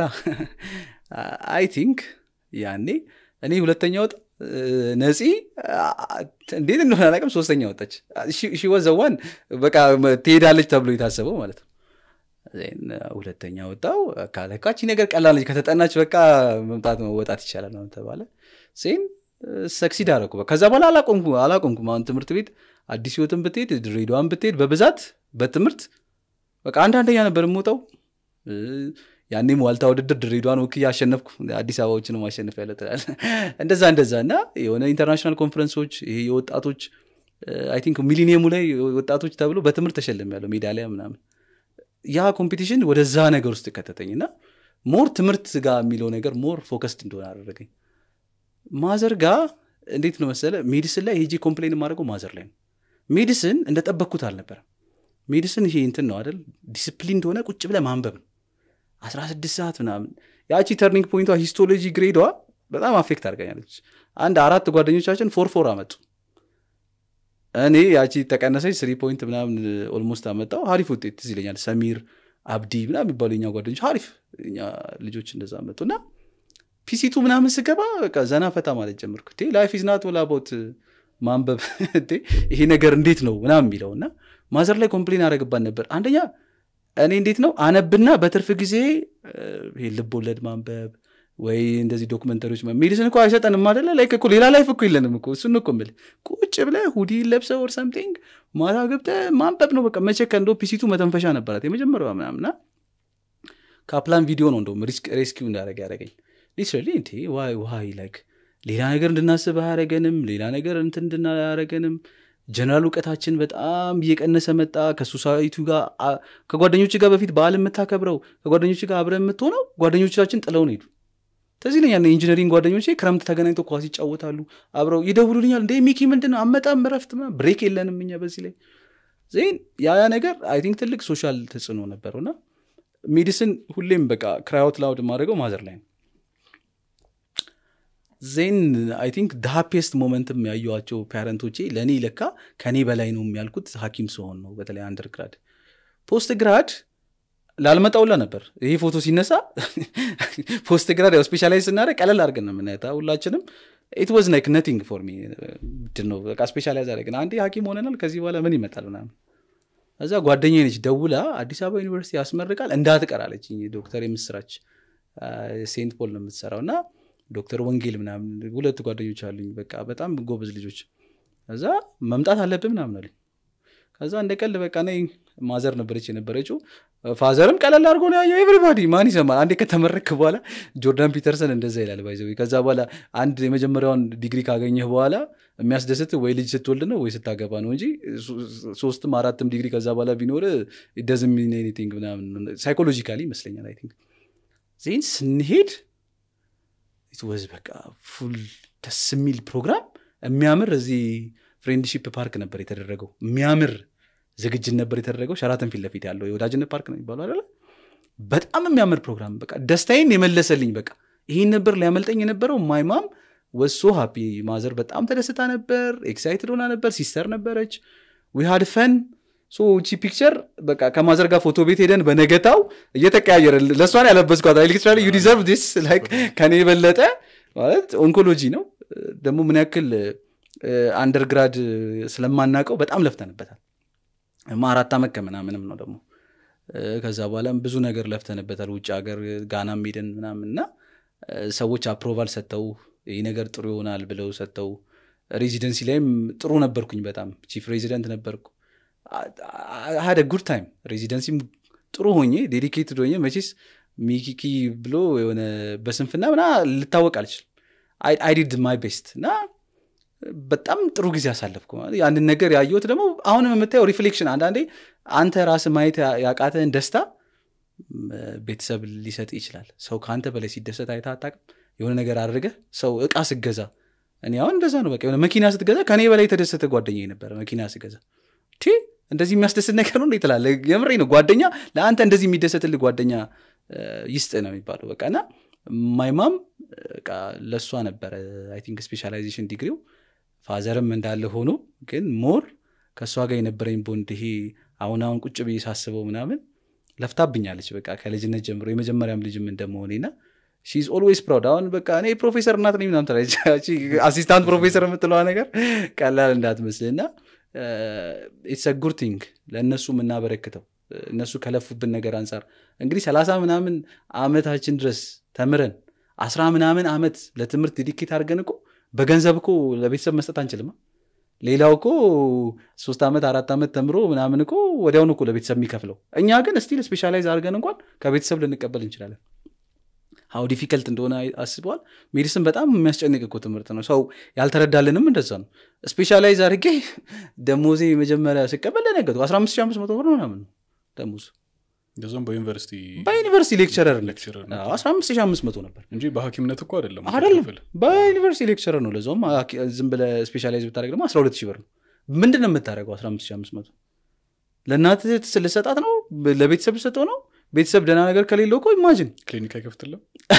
አይ ቲንክ ያኔ እኔ ሁለተኛ ወጣ ነፂ እንዴት እንደሆነ አላውቅም ሶስተኛ ወጣች ሺወዘዋን በቃ ትሄዳለች ተብሎ የታሰበው ማለት ነው ሁለተኛ ወጣው ካለካቺ ነገር ቀላለች ከተጠናች በቃ መምጣት መወጣት ይቻላል ነው ተባለ ሴን ሰክሲድ አረኩ ከዛ በኋላ አላቆምኩ አላቆምኩም አሁን ትምህርት ቤት አዲስ ህይወትን ብትሄድ ድሬዳዋን ብትሄድ በብዛት በትምህርት በቃ አንዳንደኛ ነበር የምወጣው ያኔም ዋልታ ውድድር ድሬዳዋን ወክ አሸነፍኩ አዲስ አበባዎችን ማሸነፍ ያለ ትላል እንደዛ እንደዛ እና የሆነ ኢንተርናሽናል ኮንፈረንሶች ይሄ የወጣቶች አይ ቲንክ ሚሊኒየሙ ላይ ወጣቶች ተብሎ በትምህርት ተሸልም ያለው ሜዳሊያ ምናምን ያ ኮምፒቲሽን ወደዛ ነገር ውስጥ ከተተኝ እና ሞር ትምህርት ጋር የሚለው ነገር ሞር ፎከስድ እንደሆነ አደረገኝ ማዘር ጋር እንዴት ነው መሰለ ሜዲስን ላይ ሄጂ ኮምፕሌን የማደርገው ማዘር ላይ ነው ሜዲስን እንደጠበቅኩት አልነበረም ሜዲስን ይሄ እንትን ነው አይደል ዲስፕሊን እንደሆነ ቁጭ ብለ ማንበብ ነው 16 ሰዓት ምናምን ያቺ ተርኒንግ ፖይንቷ ሂስቶሎጂ ግሬዷ በጣም አፌክት አድርገኛለች አንድ አራት ጓደኞቻችን ፎር ፎር አመጡ እኔ ያቺ ተቀነሰች ስሪ ፖይንት ምናምን ኦልሞስት አመጣው ሀሪፍ ውጤት ትዝ ይለኛል ሰሚር አብዲ ምናምን የሚባሉ የኛ ጓደኞች ሀሪፍ እኛ ልጆች እንደዛ መጡ እና ፒሲቱ ምናምን ስገባ በቃ ዘና ፈታ ማለት ጀምርኩ ላይፍ ኢዝናት ወላቦት ማንበብ ይሄ ነገር እንዴት ነው ምናምን የሚለው እና ማዘር ላይ ኮምፕሌን አደረግባት ነበር አንደኛ እኔ እንዴት ነው አነብና በትርፍ ጊዜ ይሄ ልብ ወለድ ማንበብ ወይ እንደዚህ ዶክመንተሪዎች ሜዲሲን እኮ አይሰጠንም አደለ ላይ እኮ ሌላ ላይፍ እኮ የለንም እኮ እሱን እኮ ምል ቁጭ ብለ ሁዲ ለብሰ ወር ሰምቲንግ ማታ ገብተ ማንበብ ነው በቃ መቼ ከእንደ ፒሲቱ መተንፈሻ ነበራት የመጀመሪያዋ ምናምና ካፕላን ቪዲዮ ነው እንደውም ሬስኪው እንዳደረግ ያደረገኝ ሊትራሊ እንቴ ዋይ ዋይ ላይክ ሌላ ነገር እንድናስብ አያረገንም ሌላ ነገር እንትን እንድናያረገንም ጀነራል እውቀታችን በጣም እየቀነሰ መጣ ከሶሳይቲ ጋር አ- ከጓደኞች ጋር በፊት በዓል የምታከብረው ከጓደኞች ጋር አብረ የምትሆነው ጓደኞቻችን ጥለውን ሄዱ ተዚህ ለኛል የኢንጂነሪንግ ጓደኞቼ ክረምት ተገናኝተው ኳስ ይጫወታሉ አብረው ይደውሉልኛል እንደ ሚኪ ምንድን ነው አመጣም ረፍት ምናምን ብሬክ የለንም እኛ በዚህ ላይ ዜን ያ ያ ነገር አይ ቲንክ ትልቅ ሶሻል ተጽዕኖ ነበረው እና ሜዲሲን ሁሌም በቃ ክራዮት ላውድ ማድረገው ማዘር ላይ ነው ዜን አይ ቲንክ ሃፒስት ሞመንትም ያየዋቸው ፓረንቶቼ ለእኔ ለካ ከእኔ በላይ ነው የሚያልኩት ሀኪም ሲሆን ነው በተለይ አንደር ግራድ ፖስት ግራድ ላልመጣውላ ነበር ይሄ ፎቶ ሲነሳ ፖስት ግራድ ያው ስፔሻላይዝ ስናደረግ ቀለል አድርገን ነው የምናየታ ሁላችንም ኢት ዋዝ ላይክ ነቲንግ ፎር ሚ ምንድን ነው በቃ ስፔሻላይዝ አደረግን አንዴ ሀኪም ሆነናል ከዚህ በኋላ ምን ይመጣል ምናምን እዛ ጓደኛ ነች ደውላ አዲስ አበባ ዩኒቨርሲቲ ያስመርቃል እንዳትቀር አለች ዶክተር የምስራች ሴንት ፖል ነው የምትሰራው እና ዶክተር ወንጌል ምናምን ሁለት ጓደኞች አሉኝ በቃ በጣም ጎበዝ ልጆች እዛ መምጣት አለብህ ምናምን አሉኝ ከዛ እንደ ቀልድ በቃ ነይ ማዘር ነበረች የነበረችው ፋዘርም ቀለል አድርጎ ነው ያየው ኤቭሪባዲ ማን ይሰማል አንዴ ከተመረክ በኋላ ጆርዳን ፒተርሰን እንደዛ ይላል ባይዘ ከዛ በኋላ አንድ የመጀመሪያውን ዲግሪ ካገኘህ በኋላ የሚያስደስት ወይ ልጅ ስትወልድ ነው ወይ ስታገባ ነው እንጂ ሶ- ሶስትም አራትም ዲግሪ ከዛ በኋላ ቢኖር ደዝ ሚን ኤኒቲንግ ምናምን ሳይኮሎጂካሊ ይመስለኛል አይ ቲንክ ዜን ስንሄድ ኢትወዝ በቃ ፉል ደስ የሚል ፕሮግራም የሚያምር እዚህ ፍሬንድሺፕ ፓርክ ነበር የተደረገው የሚያምር ዝግጅት ነበር የተደረገው ሸራተን ፊት ለፊት ያለው የወዳጅነት ፓርክ ነው የሚባለው አይደለ በጣም የሚያምር ፕሮግራም በቃ ደስታዬን የመለሰልኝ በቃ ይህን ነበር ሊያመልጠኝ የነበረው ማይማም ወሶ ሃፒ ማዘር በጣም ተደስታ ነበር ኤክሳይትድ ሆና ነበር ሲስተር ነበረች ዊሃድ ፈን ሶ ቺ ፒክቸር በቃ ከማዘር ጋር ፎቶ ቤት ሄደን በነገታው እየተቀያየረ ለእሷን ያለበስኳት ሊትራሊ ዩ ዲዘርቭ ዲስ ላይክ ከኔ የበለጠ ማለት ኦንኮሎጂ ነው ደግሞ ምን ያክል አንደርግራድ ስለማናውቀው በጣም ለፍተንበታል ማ አራት ዓመት ከምናምንም ነው ደግሞ እ፣ ከዛ በኋላም ብዙ ነገር ለፍተንበታል ውጭ ሀገር ጋናም ሄደን ምናምን እና እ፣ ሰዎች አፕሮቫል ሰጥተው ይህ ነገር ጥሩ ይሆናል ብለው ሰጥተው ሬዚደንሲ ላይም ጥሩ ነበርኩኝ በጣም ቺፍ ሬዚደንት ነበርኩ ሀደ ጉድ ታይም ሬዚደንሲም ጥሩ ሆኜ ዴዲኬትድ ሆኜ መቼስ ሚኪኪ ብሎ የሆነ በስንፍና ምና ልታወቅ አልችልም አይ ዲድ ማይ ቤስት እና በጣም ጥሩ ጊዜ አሳለፍኩ ማለት ያንን ነገር ያየሁት ደግሞ አሁንም የምታየው ሪፍሌክሽን አንዳንዴ አንተ ራስ ማየት ያ- ያቃተህን ደስታ ም፣ ቤተሰብ ሊሰጥ ይችላል ሰው ከአንተ በላይ ሲደሰት አይተህ አታውቅም የሆነ ነገር አድርገህ ሰው እቃ ስገዛ እኔ አሁን እንደዛ ነው በቃ የሆነ መኪና ስትገዛ ከኔ በላይ የተደሰተ ጓደኛ ነበረ መኪና ስገዛ ቲ እንደዚህ የሚያስደስት ነገር ነው እንዴ ትላለህ የምሬ ነው ጓደኛ ለአንተ እንደዚህ የሚደሰትልህ ጓደኛ እ፣ ይስጥ ነው የሚባለው በቃ እና ማይማም በቃ ለእሷ ነበረ አይ ቲንክ ስፔሻላይዜሽን ዲግሪው ፋዘርም እንዳለ ሆኖ ግን ሞር ከእሷ ጋር የነበረኝ ቦንድ ይሄ አሁን አሁን ቁጭ ብዬ ሳስበው ምናምን ለፍታብኛለች በቃ ከልጅነት ጀምሮ የመጀመሪያም ልጅም እንደመሆኔ ና ሺዝ ኦልዌይስ ፕራውድ አሁን በቃ እኔ ፕሮፌሰር እናት ነኝ ምናምን ትላለች ያቺ አሲስታንት ፕሮፌሰር የምትለዋ ነገር ቀላል እንዳትመስል እና ኢትስ ጉድ ቲንግ ለእነሱ የምናበረክተው እነሱ ከለፉብን ነገር አንጻር እንግዲህ ሰላሳ ምናምን አመታችን ድረስ ተምረን አስራ ምናምን አመት ለትምህርት ዲኬት አድርገን እኮ በገንዘብ እኮ ለቤተሰብ መስጠት አንችልም ሌላው እኮ ሶስት ዓመት አራት ዓመት ተምሮ ምናምን እኮ ወዲያውኑ እኮ ለቤተሰብ የሚከፍለው እኛ ግን ስቲል ስፔሻላይዝ አድርገን እንኳን ከቤተሰብ ልንቀበል እንችላለን ሀው ዲፊከልት እንደሆነ አስበዋል ሜዲስን በጣም የሚያስጨንቅ እኮ ትምህርት ነው ሰው ያልተረዳልንም እንደዛ ነው ስፔሻላይዝ አድርጌ ደሞዜ መጀመሪያ ስቀበል ለነገጡ 15500 ብር ነው ምናምን ነው ደሞዝ እንደዚም በዩኒቨርሲቲ በዩኒቨርሲቲ ሌክቸረር ሌክቸረር 15500 ነበር እንጂ በሀኪምነት እኮ አይደለም አይደለም ክፍል። በዩኒቨርሲቲ ሌክቸረር ነው ለዛውም ሀኪ- ዝም ብለህ ስፔሻላይዝ ብታደረግ ደግሞ 12 ሺህ ብር ነው ምንድን ነው የምታደረገው 15500 ለእናት ልሰጣት ነው ለቤተሰብ ልሰጠው ነው ቤተሰብ ደህና ነገር ከሌለው እኮ ኢማጅን ክሊኒክ አይከፍትልም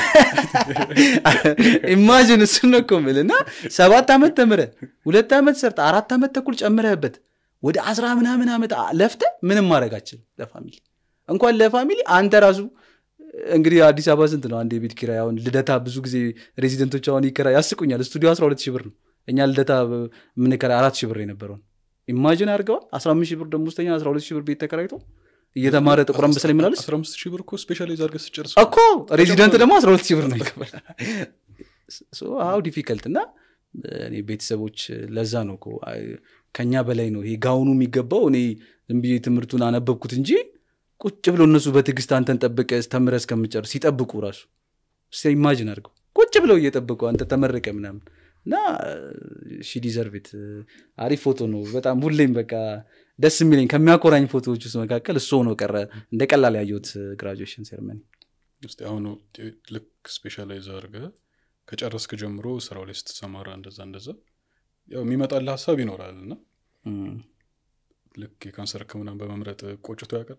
ኢማጅን እሱን ነው እኮ የምልህ እና ሰባት ዓመት ተምረ ሁለት ዓመት ሰርተ አራት ዓመት ተኩል ጨምረህበት ወደ አስራ ምናምን ዓመት ለፍተ ምንም ማድረግ አችልም ለፋሚሊ እንኳን ለፋሚሊ አንተ ራሱ እንግዲህ አዲስ አበባ ስንት ነው አንድ የቤት ኪራይ አሁን ልደታ ብዙ ጊዜ ሬዚደንቶች አሁን ይከራ ያስቁኛል ስቱዲዮ 12 ሺህ ብር ነው እኛ ልደታ የምንከራይ አራት ሺህ ብር የነበረውን ኢማጅን አድርገዋል 15 ሺህ ብር ደሞዝተኛ 12 ሺህ ብር ቤት ተከራይቶ እየተማረ ጥቁር አንበሳ ላይ ይመላለስ 15 ሺህ ብር እኮ ስፔሻላይዝ አድርገህ ስጨርስ እኮ ሬዚደንት ደግሞ 12 ሺህ ብር ነው ይከፈል ሀው ዲፊከልት እና እኔ ቤተሰቦች ለዛ ነው እኮ አይ፣ ከኛ በላይ ነው ይሄ ጋውኑ የሚገባው እኔ ዝም ብዬ ትምህርቱን አነበብኩት እንጂ ቁጭ ብሎ እነሱ በትዕግስት አንተን ጠብቀ ተምረ እስከምጨርስ ሲጠብቁ ራሱ እስኪ ኢማጅን አድርገው ቁጭ ብለው እየጠበቁ አንተ ተመረቀ ምናምን እና ሺ ዲዘርቪት አሪፍ ፎቶ ነው በጣም ሁሌም በቃ ደስ የሚለኝ ከሚያኮራኝ ፎቶዎች ውስጥ መካከል እሱ ሆኖ ቀረ እንደ ቀላል ያየሁት ግራጁዌሽን ሴርመኒ እስቲ አሁን ልክ ስፔሻላይዝ አድርገህ ከጨረስክ ጀምሮ ስራው ላይ ስትሰማራ እንደዛ እንደዛ ያው የሚመጣልህ ሀሳብ ይኖራል እና ልክ የካንሰር ህክምናን በመምረጥ ቆጭቶ ያውቃል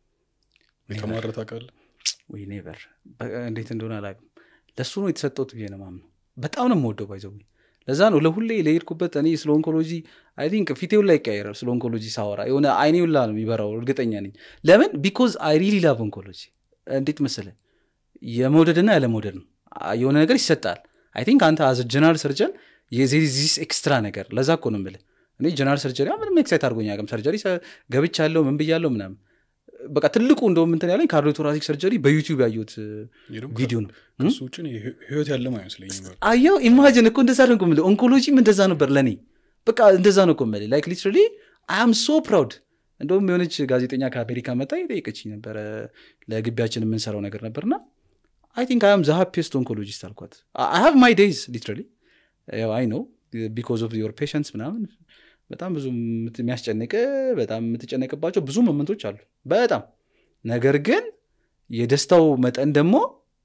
የተማረ ታውቃለህ ወይ ኔቨር እንዴት እንደሆነ አላውቅም ለእሱ ነው የተሰጠውት ብዬ ነው ማምነው በጣም ነው የምወደው ባይዘው ለዛ ነው ለሁሌ ለሄድኩበት እኔ ስለ ኦንኮሎጂ አይ ቲንክ ፊቴውን ላይ ይቀያየራል ስለ ኦንኮሎጂ ሳወራ የሆነ አይኔ ሁላ ነው የሚበራው እርግጠኛ ነኝ ለምን ቢኮዝ አይ ሪሊ ላቭ ኦንኮሎጂ እንዴት መሰለ የመውደድና ያለመውደድ ነው የሆነ ነገር ይሰጣል አይ ቲንክ አንተ አዘ ጀነራል ሰርጀን የዚስ ኤክስትራ ነገር ለዛ እኮ ነው የምልህ እኔ ጀነራል ሰርጀሪ ምንም ኤክሳይት አድርጎኝ አቅም ሰርጀሪ ገብቻለሁ ምን ብያለሁ ምናምን በቃ ትልቁ እንደውም እንትን ያለኝ ካርዲዮቶራሲክ ሰርጀሪ በዩቲዩብ ያየሁት ቪዲዮ ነው ከሱ ውጭ ህይወት ያለም አይመስለኝም አየው ኢማጅን እኮ እንደዛ ነው የምልህ ኦንኮሎጂም እንደዛ ነበር ለእኔ በቃ እንደዛ ነው እኮ የምልህ ላይክ ሊትራሊ አም ሶ ፕራውድ እንደውም የሆነች ጋዜጠኛ ከአሜሪካ መጣ የጠየቀችኝ ነበረ ለግቢያችን የምንሰራው ነገር ነበርና አይ ቲንክ አም ዘ ሃፒስት ኦንኮሎጂስት አልኳት አይ ሃቭ ማይ ዴይዝ ሊትራሊ አይ ነው ቢኮዝ ኦፍ ዮር ፔሽንስ ምናምን በጣም ብዙ የሚያስጨንቅ በጣም የምትጨነቅባቸው ብዙ መመንቶች አሉ በጣም ነገር ግን የደስታው መጠን ደግሞ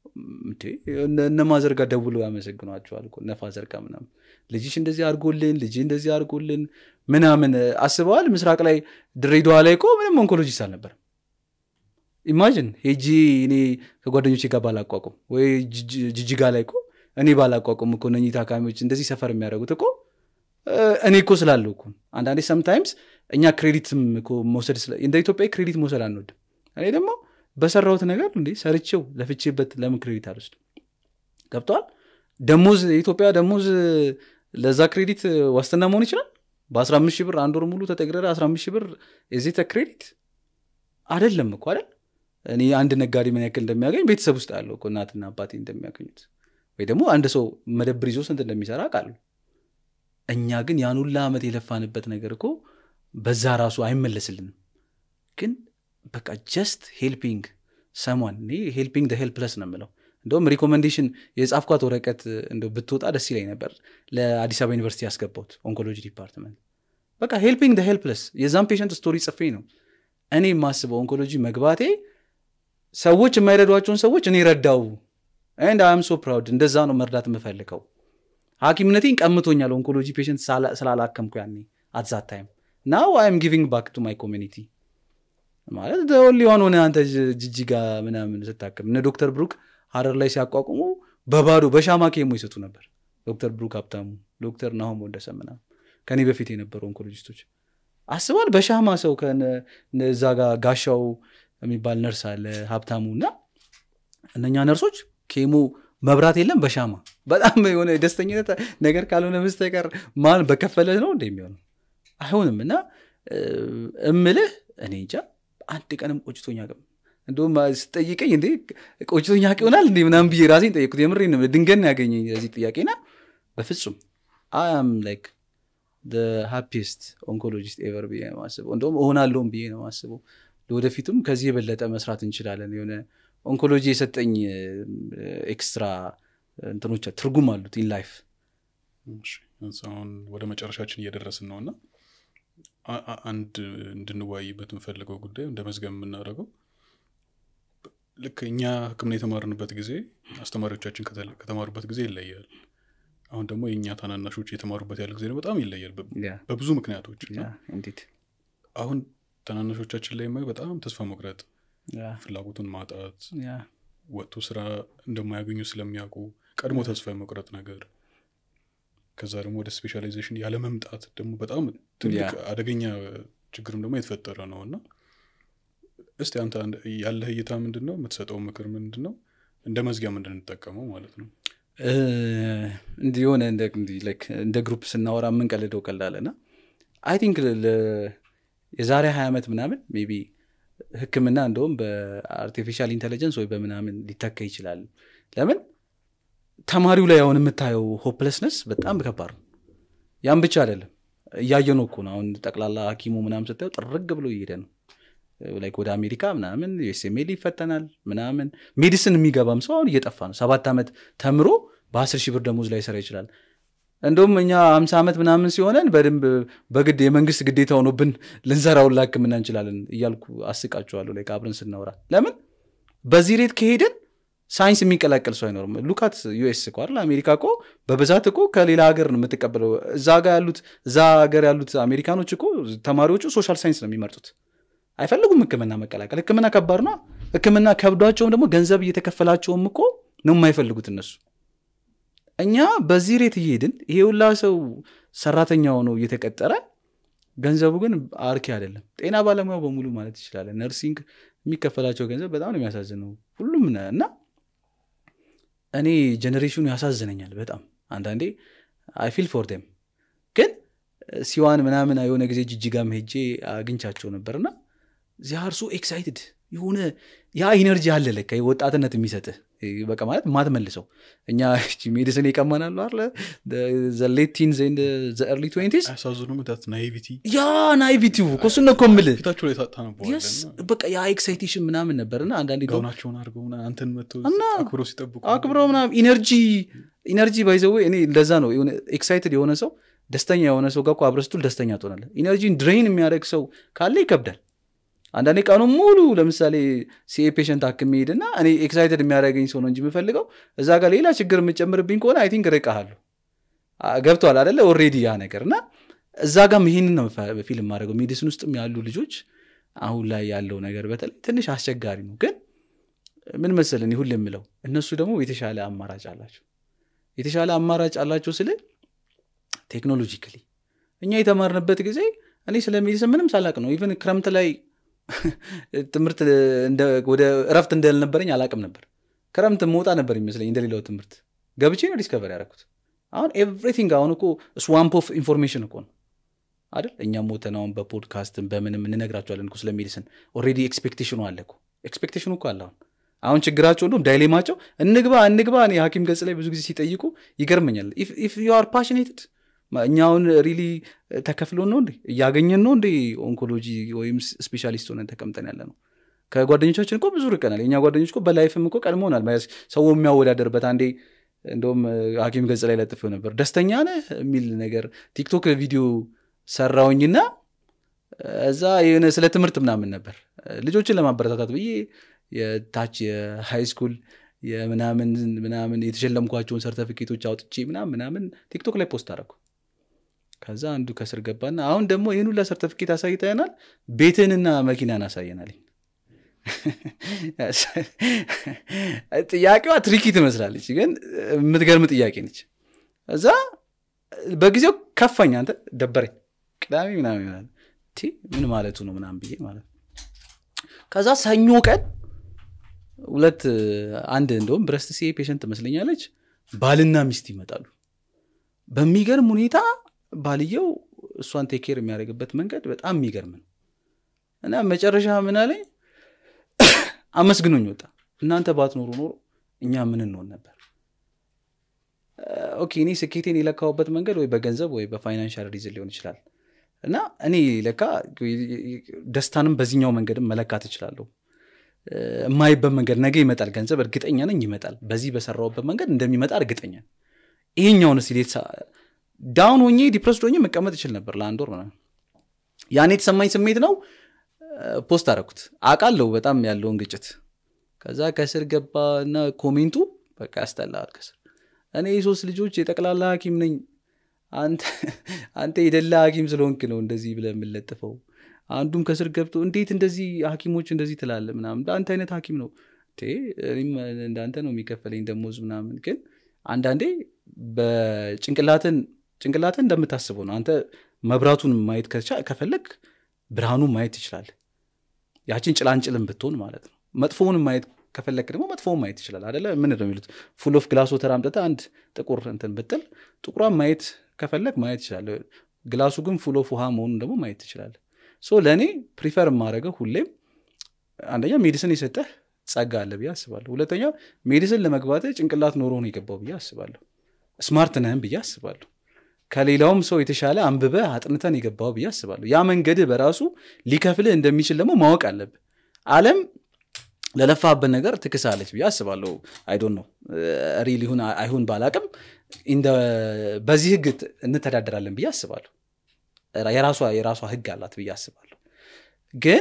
እነ ማዘር ጋር ደውለው ያመሰግኗቸዋል እነ ፋዘር ጋር ምናምን ልጅሽ እንደዚህ አድርጎልን ልጅ እንደዚህ አድርጎልን ምናምን አስበዋል ምስራቅ ላይ ድሬዳዋ ላይ እኮ ምንም ኦንኮሎጂስት አልነበርም ኢማጅን ሄጂ እኔ ከጓደኞቼ ጋር ባላቋቁም ወይ ጅጅጋ ላይ እኮ እኔ ባላቋቁም እኮ እነኚህ ታካሚዎች እንደዚህ ሰፈር የሚያደርጉት እኮ እኔ እኮ ስላለው እኮ አንዳንዴ ሰምታይምስ እኛ ክሬዲትም እኮ መውሰድ እንደ ኢትዮጵያ ክሬዲት መውሰድ አንወድም እኔ ደግሞ በሰራሁት ነገር እንዴ ሰርቼው ለፍቼበት ለምን ክሬዲት አልወስድም ገብተዋል ደሞዝ የኢትዮጵያ ደሞዝ ለዛ ክሬዲት ዋስትና መሆን ይችላል በ15 ሺህ ብር አንድ ወር ሙሉ ተጠግረረ 15 ሺህ ብር የዜተ ክሬዲት አደለም እኮ አይደል እኔ አንድ ነጋዴ ምን ያክል እንደሚያገኝ ቤተሰብ ውስጥ ያለው እኮ እናትና አባቴ እንደሚያገኙት ወይ ደግሞ አንድ ሰው መደብር ይዞ ስንት እንደሚሰራ ቃሉ እኛ ግን ያን ሁላ ዓመት የለፋንበት ነገር እኮ በዛ ራሱ አይመለስልንም ግን በቃ ጀስት ሄልፒንግ ሰሟን እኔ ሄልፒንግ ሄልፕለስ ነው የምለው እንደውም ሪኮመንዴሽን የጻፍኳት ወረቀት እንደ ብትወጣ ደስ ይለኝ ነበር ለአዲስ አበባ ዩኒቨርሲቲ ያስገባሁት ኦንኮሎጂ ዲፓርትመንት በቃ ሄልፒንግ ሄልፕለስ የዛን ፔሽንት ስቶሪ ጽፌ ነው እኔ የማስበው ኦንኮሎጂ መግባቴ ሰዎች የማይረዷቸውን ሰዎች እኔ ረዳው ንድ አም ሶ ፕራውድ እንደዛ ነው መርዳት የምፈልገው ሀኪምነቴን ቀምቶኛል ኦንኮሎጂ ፔሽንት ስላላከምኩ ያኔ አትዛት ታይም ናው አይም ጊቪንግ ባክ ቱ ማይ ኮሚኒቲ ማለት ሊሆን ሆነ አንተ ጅጅጋ ምናምን ስታክም እነ ዶክተር ብሩክ ሀረር ላይ ሲያቋቁሙ በባዶ በሻማ ኬሞ ይሰጡ ነበር ዶክተር ብሩክ ሀብታሙ ዶክተር ናሆም ወደሰ ምናምን ከኔ በፊት የነበሩ ኦንኮሎጂስቶች አስባል በሻማ ሰው እዛ ጋር ጋሻው የሚባል ነርስ አለ ሀብታሙ እና እነኛ ነርሶች ኬሞ መብራት የለም በሻማ በጣም የሆነ ደስተኝነት ነገር ካልሆነ በስተቀር ማን በከፈለ ነው እንደ የሚሆነው አይሆንም እና እምልህ እኔ እንጃ አንድ ቀንም ቆጭቶኛ ቅም እንደውም ስጠይቀኝ እንዴ ቆጭቶኛ ቅ ይሆናል እንዴ ምናምን ብዬ ራሴን ጠየቁት የምሬ ድንገን ያገኘኝ ለዚህ ጥያቄና በፍጹም አም ላይክ ሃፒስት ኦንኮሎጂስት ኤቨር ብዬ ነው ማስበው እንደውም እሆናለሁም ብዬ ነው ማስበው ለወደፊቱም ከዚህ የበለጠ መስራት እንችላለን የሆነ ኦንኮሎጂ የሰጠኝ ኤክስትራ እንትኖች ትርጉም አሉት ኢን ላይፍ አሁን ወደ መጨረሻችን እየደረስን ነው እና አንድ እንድንወያይበት የምፈልገው ጉዳይ እንደ መዝገብ የምናደርገው ልክ እኛ ህክምና የተማርንበት ጊዜ አስተማሪዎቻችን ከተማሩበት ጊዜ ይለያል አሁን ደግሞ የእኛ ታናናሾች የተማሩበት ያለ ጊዜ በጣም ይለያል በብዙ ምክንያቶች አሁን ታናናሾቻችን ላይ የማየው በጣም ተስፋ መቁረጥ ፍላጎቱን ማጣት ወጥቶ ስራ እንደማያገኙ ስለሚያውቁ ቀድሞ ተስፋ የመቁረጥ ነገር ከዛ ደግሞ ወደ ስፔሻላይዜሽን ያለመምጣት ደግሞ በጣም ትልቅ አደገኛ ችግርም ደግሞ የተፈጠረ ነው እና እስቲ አንተ ያለህ እይታ ምንድን ነው የምትሰጠው ምክር ምንድን ነው እንደ መዝጊያ ምንድን እንጠቀመው ማለት ነው እንዲህ የሆነ እንደ ግሩፕ ስናወራ የምንቀልደው ቀላለ አይ ቲንክ የዛሬ ሀያ ዓመት ምናምን ቢ ህክምና እንደውም በአርቲፊሻል ኢንቴሊጀንስ ወይ በምናምን ሊተካ ይችላል ለምን ተማሪው ላይ አሁን የምታየው ሆፕለስነስ በጣም ከባድ ነው ያም ብቻ አይደለም እያየ ነው እኮ ነው አሁን ጠቅላላ ሀኪሙ ምናምን ስታየው ጥርግ ብሎ እየሄደ ነው ላይክ ወደ አሜሪካ ምናምን ዩኤስኤምኤል ይፈተናል ምናምን ሜዲሲን የሚገባም ሰው አሁን እየጠፋ ነው ሰባት ዓመት ተምሮ በአስር ሺህ ብር ደሞዝ ላይ ስራ ይችላል እንደውም እኛ ሀምሳ ዓመት ምናምን ሲሆነን በደንብ በግድ የመንግስት ግዴታ ሆኖብን ልንሰራውን ላክምና እንችላለን እያልኩ አስቃችኋለሁ ላይ አብረን ስናወራ ለምን በዚህ ሬት ከሄድን ሳይንስ የሚቀላቀል ሰው አይኖርም ሉካት ዩኤስ እኮ አይደል አሜሪካ እኮ በብዛት እኮ ከሌላ ሀገር ነው የምትቀበለው እዛ ጋር ያሉት እዛ ሀገር ያሉት አሜሪካኖች እኮ ተማሪዎቹ ሶሻል ሳይንስ ነው የሚመርጡት አይፈልጉም ህክምና መቀላቀል ህክምና ከባድ ነው ህክምና ከብዷቸውም ደግሞ ገንዘብ እየተከፈላቸውም እኮ ነው የማይፈልጉት እነሱ እኛ በዚህ ሬት እየሄድን ይሄ ሁላ ሰው ሰራተኛ ሆኖ እየተቀጠረ ገንዘቡ ግን አርኪ አይደለም ጤና ባለሙያው በሙሉ ማለት ይችላለን ነርሲንግ የሚከፈላቸው ገንዘብ በጣም ነው የሚያሳዝነው ሁሉም ነ- እና እኔ ጀኔሬሽኑ ያሳዝነኛል በጣም አንዳንዴ አይ ፊል ፎር ደም ግን ሲዋን ምናምን የሆነ ጊዜ ጅጅጋም ሄጄ አግኝቻቸው ነበርና ዚያር ሶ ኤክሳይትድ የሆነ ያ ኢነርጂ አለ ለካ ወጣትነት የሚሰጥህ በቃ ማለት ማትመልሰው እኛ ሜዲሲን ይቀማናሉ አለ ዘሌት ቲንዝ ዘርሊ ትዌንቲስ አያሳዝኑም ዳት ናይቪቲ ያ ናይቪቲው እኮ እሱን ነው እኮ የምልህ ፊታቸው ላይ ታጣ Yes፣ በቃ ያ ኤክሳይቴሽን ምናምን ነበርና አንዳንዴ ደግሞ ጋውናቸውን አድርገው ምናምን አንተን መጥቶ እና አክብሮ ሲጠብቁ አክብረው ምናምን ኢነርጂ ኢነርጂ ባይዘዌ እኔ እንደዛ ነው የሆነ ኤክሳይትድ የሆነ ሰው ደስተኛ የሆነ ሰው ጋር እኮ አብረህ ስትውል ደስተኛ ትሆናለህ ኢነርጂን ድሬን የሚያደርግ ሰው ካለ ይከብዳል አንዳንዴ ቀኑ ሙሉ ለምሳሌ ሲኤ ፔሽንት አክም ሄድና እኔ ኤክሳይትድ የሚያደርገኝ ሰው ነው እንጂ የምፈልገው እዛ ጋር ሌላ ችግር የምጨምርብኝ ከሆነ አይ ቲንክ ርቀሃለሁ ገብተዋል አደለ ኦሬዲ ያ ነገር እና እዛ ጋም ይህንን ነው ፊልም ማድረገው ሜዲሲን ውስጥም ያሉ ልጆች አሁን ላይ ያለው ነገር በተለይ ትንሽ አስቸጋሪ ነው ግን ምን መሰለን ሁል የምለው እነሱ ደግሞ የተሻለ አማራጭ አላቸው የተሻለ አማራጭ አላቸው ስል ቴክኖሎጂካሊ እኛ የተማርንበት ጊዜ እኔ ስለ ሜዲሲን ምንም ሳላቅ ነው ኢቨን ክረምት ላይ ትምህርት እንደ- ወደ እረፍት እንዳልነበረኝ አላቅም ነበር ክረምት መውጣ ነበር ይመስለኝ እንደሌላው ትምህርት ገብቼ ነው ዲስከቨር ያደረኩት አሁን ኤቭሪቲንግ አሁን እኮ ስዋምፕ ኦፍ ኢንፎርሜሽን እኮ ነው አይደል እኛም ሞተን አሁን በፖድካስትም በምንም እንነግራቸዋለን እኮ ስለ ሜዲሲን ኦልሬዲ ኤክስፔክቴሽኑ አለ እኮ ኤክስፔክቴሽኑ እኮ አለ አሁን አሁን ችግራቸው እንደውም ዳይሌማቸው እንግባ እንግባ እኔ ሀኪም ገጽ ላይ ብዙ ጊዜ ሲጠይቁ ይገርመኛል ኢፍ ዩ አር ፓሽኔትድ እኛ አሁን ሪሊ ተከፍሎን ነው እንዴ እያገኘን ነው እንዴ ኦንኮሎጂ ወይም ስፔሻሊስት ሆነን ተቀምጠን ያለ ነው ከጓደኞቻችን እኮ ብዙ ርቀናል የኛ ጓደኞች እኮ በላይፍም እኮ ቀድሞናል ማለት ሰው የሚያወዳደርበት አንዴ እንደውም ሀኪም ገጽ ላይ ለጥፌው ነበር ደስተኛ ነህ የሚል ነገር ቲክቶክ ቪዲዮ ሰራውኝና እዛ የሆነ ስለ ትምህርት ምናምን ነበር ልጆችን ለማበረታታት ብዬ የታች የሃይ ስኩል የምናምን ምናምን የተሸለምኳቸውን ሰርተፊኬቶች አውጥቼ ምናምን ምናምን ቲክቶክ ላይ ፖስት አደረኩ ከዛ አንዱ ከስር ገባና አሁን ደግሞ ይህን ሁላ ሰርተፊኬት አሳይተናል ቤትንና መኪናን አሳየናል ጥያቄዋ ትሪኪ ትመስላለች ግን የምትገርም ጥያቄ ነች እዛ በጊዜው ከፋኝ አንተ ደበረኝ ቅዳሜ ምናምን ይሆናል ቲ ምን ማለቱ ነው ምናምን ብዬ ማለት ነው ከዛ ሰኞ ቀን ሁለት አንድ እንደውም ብረስት ሲ ፔሽንት ትመስለኛለች ባልና ሚስት ይመጣሉ በሚገርም ሁኔታ ባልየው እሷን ቴኬር የሚያደርግበት መንገድ በጣም የሚገርም ነው እና መጨረሻ ምን አለኝ አመስግኖኝ ወጣ እናንተ ባትኖሩ ኖሮ እኛ ምን እንሆን ነበር ኦኬ እኔ ስኬቴን የለካውበት መንገድ ወይ በገንዘብ ወይ በፋይናንሻል ሪዝን ሊሆን ይችላል እና እኔ ለካ ደስታንም በዚህኛው መንገድም መለካት እችላለሁ የማይበት መንገድ ነገ ይመጣል ገንዘብ እርግጠኛ ነኝ ይመጣል በዚህ በሰራውበት መንገድ እንደሚመጣ እርግጠኛ ነኝ ይሄኛውን ስ ዳውን ሆኜ ዲፕረስድ ሆኜ መቀመጥ ይችል ነበር ለአንድ ወር ምናምን ያን የተሰማኝ ስሜት ነው ፖስት አረኩት አቃለው በጣም ያለውን ግጭት ከዛ ከስር ገባ እና ኮሜንቱ በቃ ያስጠላል ከስር እኔ የሶስት ልጆች የጠቅላላ ሀኪም ነኝ አንተ የደላ ሀኪም ስለሆንክ ነው እንደዚህ ብለ የምለጥፈው አንዱም ከስር ገብቶ እንዴት እንደዚህ ሀኪሞች እንደዚህ ትላለ ምናምን በአንተ አይነት ሀኪም ነው እኔም እንዳንተ ነው የሚከፈለኝ ደሞዝ ምናምን ግን አንዳንዴ በጭንቅላትን ጭንቅላትን እንደምታስበው ነው አንተ መብራቱን ማየት ከፈለግ ብርሃኑን ማየት ትችላል ያችን ጭላንጭልን ብትሆን ማለት ነው መጥፎውን ማየት ከፈለክ ደግሞ መጥፎውን ማየት ይችላል አደለ ምን ነው የሚሉት ፉል ኦፍ ግላስ ወተር አምጥተ አንድ ጥቁር እንትን ብጥል ጥቁሯን ማየት ከፈለግ ማየት ይችላል ግላሱ ግን ፉል ኦፍ ውሃ መሆኑን ደግሞ ማየት ትችላለ ሶ ለእኔ ፕሪፈር የማደረገው ሁሌም አንደኛ ሜዲሲን የሰጠህ ጸጋ አለ ብዬ አስባለሁ ሁለተኛ ሜዲሲን ለመግባት ጭንቅላት ኖሮ ነው የገባው ብዬ አስባለሁ ስማርት ነህም ብዬ አስባለሁ ከሌላውም ሰው የተሻለ አንብበ አጥንተን የገባው ብዬ አስባለሁ ያ መንገድህ በራሱ ሊከፍልህ እንደሚችል ደግሞ ማወቅ አለብህ አለም ለለፋበት ነገር ትክሳለች ብዬ አስባለሁ አይዶን ነው ሪል ይሁን አይሁን ባላቅም in the- በዚህ ህግ ት- እንተዳደራለን ብዬ አስባለሁ የራሷ የራሷ ህግ አላት ብዬ አስባለሁ ግን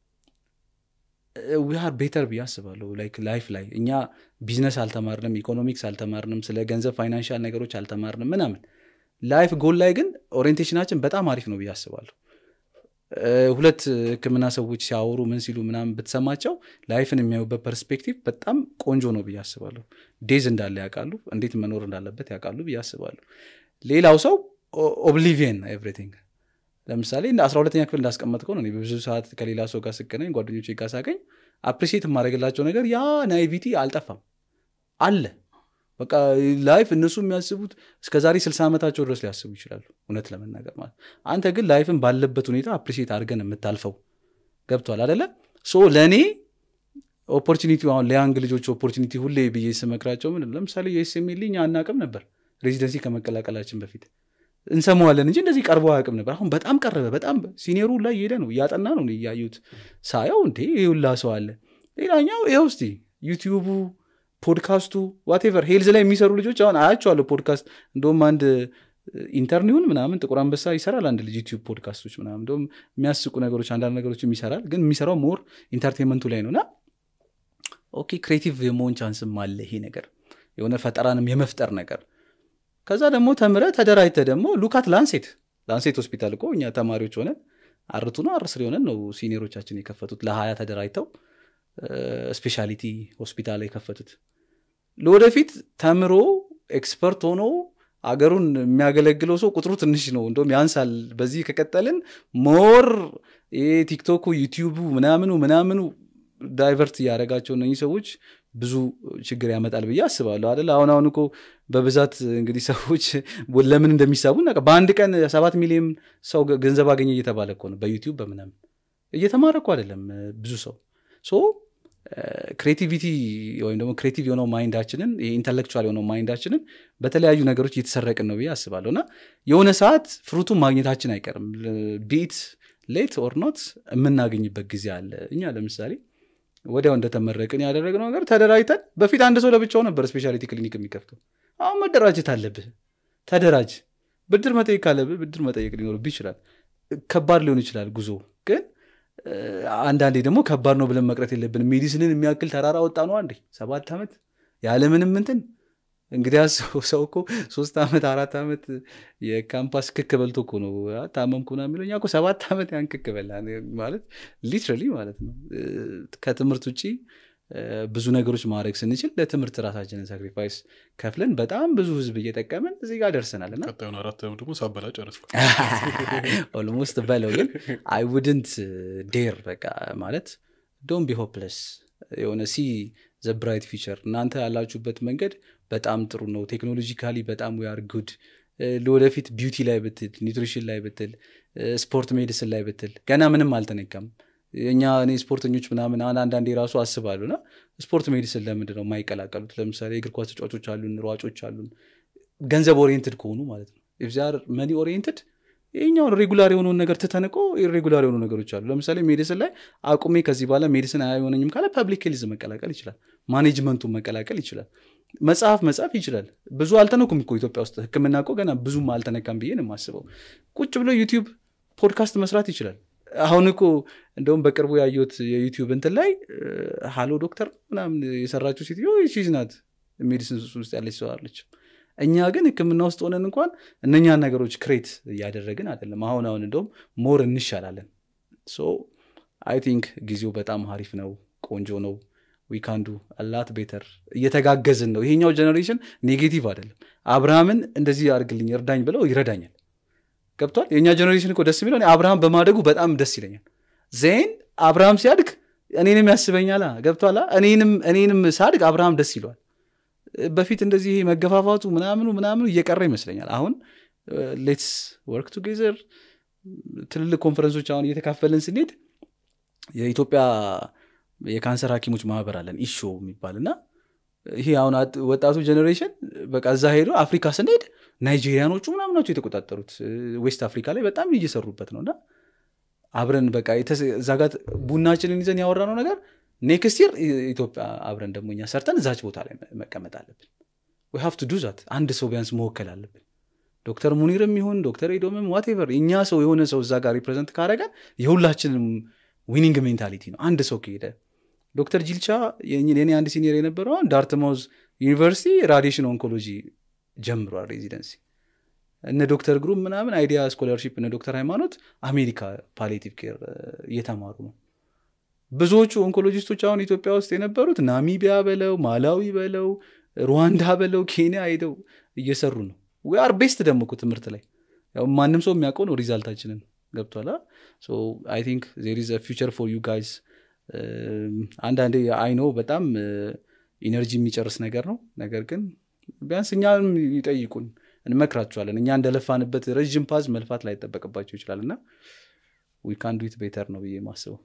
ዊሃር ቤተር ብዬ አስባለሁ ላይክ ላይፍ ላይ እኛ ቢዝነስ አልተማርንም ኢኮኖሚክስ አልተማርንም ስለ ገንዘብ ፋይናንሻል ነገሮች አልተማርንም ምናምን ላይፍ ጎል ላይ ግን ኦሪየንቴሽናችን በጣም አሪፍ ነው ብዬ አስባለሁ እ፣ ሁለት ህክምና ሰዎች ሲያወሩ ምን ሲሉ ምናምን ብትሰማቸው ላይፍን የሚያዩበት ፐርስፔክቲቭ በጣም ቆንጆ ነው ብዬ አስባለሁ ዴዝ እንዳለ ያውቃሉ እንዴት መኖር እንዳለበት ያውቃሉ ብዬ አስባለሁ ሌላው ሰው ኦብሊቪየን ኤቭሪቲንግ ለምሳሌ እንደ አስራ ሁለተኛ ክፍል እንዳስቀመጥከው ነው እኔ በብዙ ሰዓት ከሌላ ሰው ጋር ስገናኝ ጓደኞች ጋር ሳገኝ አፕሪሲየት የማደርግላቸው ነገር ያ ናይቪቲ አልጠፋም አለ በቃ ላይፍ እነሱ የሚያስቡት እስከ ዛሬ ስልሳ ዓመታቸው ድረስ ሊያስቡ ይችላሉ እውነት ለመናገር ማለት አንተ ግን ላይፍን ባለበት ሁኔታ አፕሪሲየት አድርገን የምታልፈው ገብቷል አደለ ሶ ለእኔ ኦፖርቹኒቲ አሁን ለያንግ ልጆች ኦፖርቹኒቲ ሁሌ ብዬ ስመክራቸው ምን ለምሳሌ የኤስኤምኤል እኛ አናቅም ነበር ሬዚደንሲ ከመቀላቀላችን በፊት እንሰማዋለን እንጂ እንደዚህ ቀርቦ አያውቅም ነበር አሁን በጣም ቀረበ በጣም ሲኒየሩ ላይ እየሄደ ነው እያጠና ነው እያዩት ሳየው እንዴ ይህ ሁላ ሰው አለ ሌላኛው ይኸው እስቲ ዩቲዩቡ ፖድካስቱ ዋቴቨር ሄልዝ ላይ የሚሰሩ ልጆች አሁን አያቸዋለሁ ፖድካስት እንደውም አንድ ኢንተርኒውን ምናምን ጥቁር አንበሳ ይሰራል አንድ ልጅ ዩቲዩብ ፖድካስቶች ምናምን እንደውም የሚያስቁ ነገሮች አንዳንድ ነገሮችም ይሰራል ግን የሚሰራው ሞር ኢንተርቴንመንቱ ላይ ነው እና ኦኬ ክሬቲቭ የመሆን ቻንስም አለ ይሄ ነገር የሆነ ፈጠራንም የመፍጠር ነገር ከዛ ደግሞ ተምረ ተደራጅተ ደግሞ ሉካት ላንሴት ላንሴት ሆስፒታል እኮ እኛ ተማሪዎች ሆነን አርቱ ነው አርስር የሆነን ነው ሲኒየሮቻችን የከፈቱት ለሀያ ተደራጅተው ስፔሻሊቲ ሆስፒታል የከፈቱት ለወደፊት ተምሮ ኤክስፐርት ሆኖ አገሩን የሚያገለግለው ሰው ቁጥሩ ትንሽ ነው እንደም ያንሳል በዚህ ከቀጠልን ሞር ይሄ ቲክቶኩ ዩቲዩቡ ምናምኑ ምናምኑ ዳይቨርት እያደረጋቸው እነኚህ ሰዎች ብዙ ችግር ያመጣል ብዬ አስባለሁ አደለ አሁን አሁን እኮ በብዛት እንግዲህ ሰዎች ለምን እንደሚሳቡ እናውቃ- በአንድ ቀን ሰባት ሚሊዮን ሰው ገ- ገንዘብ አገኘ እየተባለ እኮ ነው በዩቲዩብ በምናምን እየተማረ እኮ አይደለም እ፣ ብዙ ሰው ሶ ክሬቲቪቲ ወይም ደግሞ ክሬቲቭ የሆነው ማይንዳችንን ኢንተሌክቹዋል የሆነው ማይንዳችንን በተለያዩ ነገሮች እየተሰረቅን ነው ብዬ አስባለሁ እና የሆነ ሰዓት ፍሩቱን ማግኘታችን አይቀርም ቢት ሌት ኦር ኖት የምናገኝበት ጊዜ አለ እኛ ለምሳሌ ወዲያው እንደተመረቅን ያደረግነው ነገር ተደራጅተን በፊት አንድ ሰው ለብቻው ነበር ስፔሻሊቲ ክሊኒክ የሚከፍተው አሁን መደራጀት አለብህ ተደራጅ ብድር መጠየቅ ካለብህ ብድር መጠየቅ ሊኖርብህ ይችላል ከባድ ሊሆን ይችላል ጉዞ ግን እ፣ አንዳንዴ ደግሞ ከባድ ነው ብለን መቅረት የለብንም ሜዲሲንን የሚያክል ተራራ ወጣ ነው አንዴ ሰባት ዓመት ያለምንም እንትን እንግዲህ ሰው ሰው እኮ ሶስት ዓመት አራት ዓመት የካምፓስ ክክ በልቶ እኮ ነው አ፣ ታመምኩ ምናምን የሚለው እኛ እኮ ሰባት ዓመት ያን ክክ በላ ማለት ሊትራሊ ማለት ነው እ፣ ከትምህርት ውጭ እ፣ ብዙ ነገሮች ማድረግ ስንችል ለትምህርት ራሳችንን ሳክሪፋይስ ከፍለን በጣም ብዙ ህዝብ እየጠቀምን እዚህ ጋር ደርሰናል እና ቀጣዩን አራት ደግሞ ሳበላ ጨረስኩ ኦልሞስት በለው ግን አይ ውድንት ዴር በቃ ማለት ዶን ቢ ሆፕለስ የሆነ ሲ ዘ ብራይት ፊቸር እናንተ ያላችሁበት መንገድ በጣም ጥሩ ነው ቴክኖሎጂካሊ በጣም ዊአር ጉድ ለወደፊት ቢዩቲ ላይ ብትል ኒውትሪሽን ላይ ብትል ስፖርት ሜዲሲን ላይ ብትል ገና ምንም አልተነካም እኛ እኔ ስፖርተኞች ምናምን አሁን አንዳንዴ ራሱ አስባሉ እና ስፖርት ሜዲሲን ለምንድን ነው የማይቀላቀሉት ለምሳሌ የእግር ኳስ ተጫዋቾች አሉን ሯጮች አሉን ገንዘብ ኦሪየንትድ ከሆኑ ማለት ነው ኢፍዛር መኒ ኦሪየንትድ ይህኛውን ሬጉላር የሆነውን ነገር ትተንቆ ኢሬጉላር የሆኑ ነገሮች አሉ ለምሳሌ ሜዲሲን ላይ አቁሜ ከዚህ በኋላ ሜዲሲን አይሆነኝም ካለ ፐብሊክ ሄልዝ መቀላቀል ይችላል ማኔጅመንቱን መቀላቀል ይችላል መጽሐፍ መጻፍ ይችላል ብዙ አልተነኩም እኮ ኢትዮጵያ ውስጥ ህክምና እኮ ገና ብዙም አልተነካም ብዬ ነው የማስበው ቁጭ ብሎ ዩቲዩብ ፖድካስት መስራት ይችላል አሁን እኮ እንደውም በቅርቡ ያየሁት የዩቲዩብ እንትን ላይ ሃሎ ዶክተር ምናምን የሰራችው ሴትዮ ሺዝ ናት ሜዲሲን ውስጥ ያለች ሰው አለች እኛ ግን ህክምና ውስጥ ሆነን እንኳን እነኛን ነገሮች ክሬት እያደረግን አይደለም አሁን አሁን እንደውም ሞር እንሻላለን ሶ አይ ቲንክ ጊዜው በጣም ሀሪፍ ነው ቆንጆ ነው ዊካንዱ አላት ቤተር እየተጋገዝን ነው ይሄኛው ጀኔሬሽን ኔጌቲቭ አይደለም አብርሃምን እንደዚህ አድርግልኝ እርዳኝ ብለው ይረዳኛል ገብቷል የእኛ ጀኔሬሽን እኮ ደስ የሚለው እኔ አብርሃም በማደጉ በጣም ደስ ይለኛል ዜን አብርሃም ሲያድግ እኔንም ያስበኛል ገብቷላ እኔንም እኔንም ሳድግ አብርሃም ደስ ይለዋል በፊት እንደዚህ ይሄ መገፋፋቱ ምናምኑ ምናምኑ እየቀረ ይመስለኛል አሁን ሌትስ ወርክ ቱጌዘር ትልልቅ ኮንፈረንሶች አሁን እየተካፈልን ስንሄድ የኢትዮጵያ የካንሰር ሀኪሞች ማህበር አለን ኢሾ የሚባል እና ይሄ አሁን ወጣቱ ጀኔሬሽን በቃ እዛ ሄዶ አፍሪካ ስንሄድ ናይጄሪያኖቹ ምናምን ናቸው የተቆጣጠሩት ዌስት አፍሪካ ላይ በጣም እየሰሩበት ነው እና አብረን በቃ እዛ ጋር ቡናችንን ይዘን ያወራነው ነገር ኔክስት ይር ኢትዮጵያ አብረን ደግሞ እኛ ሰርተን እዛች ቦታ ላይ መቀመጥ አለብን ሃቭ ቱ ዱ ዛት አንድ ሰው ቢያንስ መወከል አለብን ዶክተር ሙኒርም ይሁን ዶክተር ኤዶምም ዋቴቨር እኛ ሰው የሆነ ሰው እዛ ጋር ሪፕሬዘንት ካደረገ የሁላችንም ዊኒንግ ሜንታሊቲ ነው አንድ ሰው ከሄደ ዶክተር ጂልቻ የኔ አንድ ሲኒየር የነበረው ዳርትማውዝ ዩኒቨርሲቲ ራዲሽን ኦንኮሎጂ ጀምሯል ሬዚደንሲ እነ ዶክተር ግሩም ምናምን አይዲያ ስኮላርሺፕ እነ ዶክተር ሃይማኖት አሜሪካ ፓሊቲቭ ኬር እየተማሩ ነው ብዙዎቹ ኦንኮሎጂስቶች አሁን ኢትዮጵያ ውስጥ የነበሩት ናሚቢያ በለው ማላዊ በለው ሩዋንዳ በለው ኬንያ ሄደው እየሰሩ ነው ዊአር ቤስት ደግሞ እኮ ትምህርት ላይ ያው ማንም ሰው የሚያውቀው ነው ሪዛልታችንን ገብቷላ አይ ቲንክ ዜር ኢዝ ፊቸር ፎር ዩ ጋይዝ አንዳንዴ አይኖ በጣም ኢነርጂ የሚጨርስ ነገር ነው ነገር ግን ቢያንስ እኛም ይጠይቁን እንመክራቸዋለን እኛ እንደለፋንበት ረዥም ፓዝ መልፋት ላይ ይጠበቅባቸው ይችላል እና ዊ ካን ዱት ቤተር ነው ብዬ ማስበው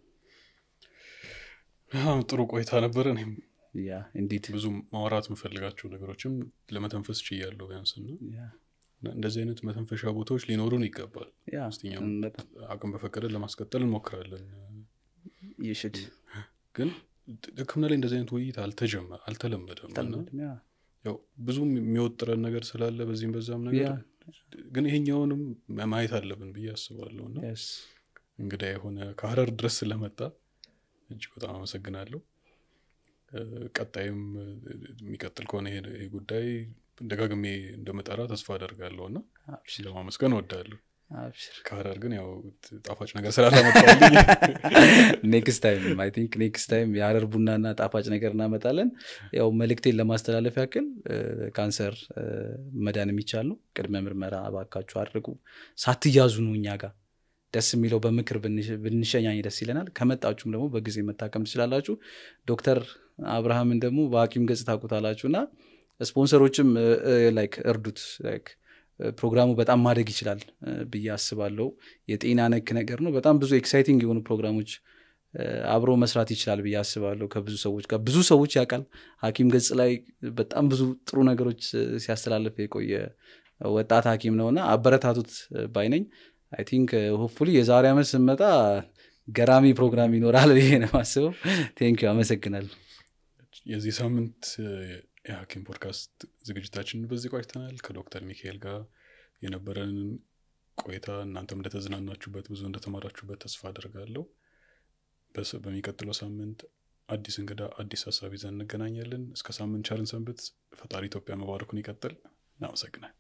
ጥሩ ቆይታ ነበረ እኔም ያ እንዲድ ብዙ ማውራት የምፈልጋቸው ነገሮችም ለመተንፈስ ችያለሁ ቢያንስና እንደዚህ አይነት መተንፈሻ ቦታዎች ሊኖሩን ይገባል ስትኛም አቅም በፈቀደ ለማስቀጠል እንሞክራለን ይሽድ ግን ህክምና ላይ እንደዚህ አይነት ውይይት አልተጀመ አልተለመደም እና ያው ብዙ የሚወጥረን ነገር ስላለ በዚህም በዛም ነገር ግን ይሄኛውንም ማየት አለብን ብዬ አስባለሁ እና እንግዳ የሆነ ከሀረር ድረስ ስለመጣ እጅግ በጣም አመሰግናለሁ ቀጣይም የሚቀጥል ከሆነ ይሄ ጉዳይ ደጋግሜ እንደመጠራ ተስፋ አደርጋለሁ እና ለማመስገን እወዳለሁ ከሀረር ግን ያው ጣፋጭ ነገር ስላላመጣልኝ ኔክስት ታይም አይ ቲንክ ኔክስት ታይም የሀረር ቡናና ጣፋጭ ነገር እናመጣለን ያው መልእክቴን ለማስተላለፍ ያክል ካንሰር መዳን የሚቻል ነው ቅድመ ምርመራ እባካችሁ አድርጉ ሳትያዙ ነው እኛ ጋር ደስ የሚለው በምክር ብንሸኛኝ ደስ ይለናል ከመጣችሁም ደግሞ በጊዜ መታከም ትችላላችሁ ዶክተር አብርሃምን ደግሞ በሀኪም ገጽ ታቁታላችሁ እና ስፖንሰሮችም ላይክ እርዱት ላይክ ፕሮግራሙ በጣም ማደግ ይችላል ብዬ አስባለሁ የጤና ነክ ነገር ነው በጣም ብዙ ኤክሳይቲንግ የሆኑ ፕሮግራሞች አብሮ መስራት ይችላል ብዬ አስባለሁ ከብዙ ሰዎች ጋር ብዙ ሰዎች ያውቃል ሀኪም ገጽ ላይ በጣም ብዙ ጥሩ ነገሮች ሲያስተላልፍ የቆየ ወጣት ሀኪም ነውና አበረታቱት ባይነኝ አይ ቲንክ ሆፕፉሊ የዛሬ ዓመት ስመጣ ገራሚ ፕሮግራም ይኖራል ይሄ ነው ማስበው ቴንክ አመሰግናል የዚህ ሳምንት የሀኪም ፖድካስት ዝግጅታችን በዚህ ቆይተናል ከዶክተር ሚካኤል ጋር የነበረንን ቆይታ እናንተም እንደተዝናናችሁበት ብዙ እንደተማራችሁበት ተስፋ አደርጋለሁ በሚቀጥለው ሳምንት አዲስ እንግዳ አዲስ ሀሳብ ይዘን እንገናኛለን እስከ ሳምንት ቻርን ሰንብት ፈጣሪ ኢትዮጵያ መባረኩን ይቀጥል እናመሰግናል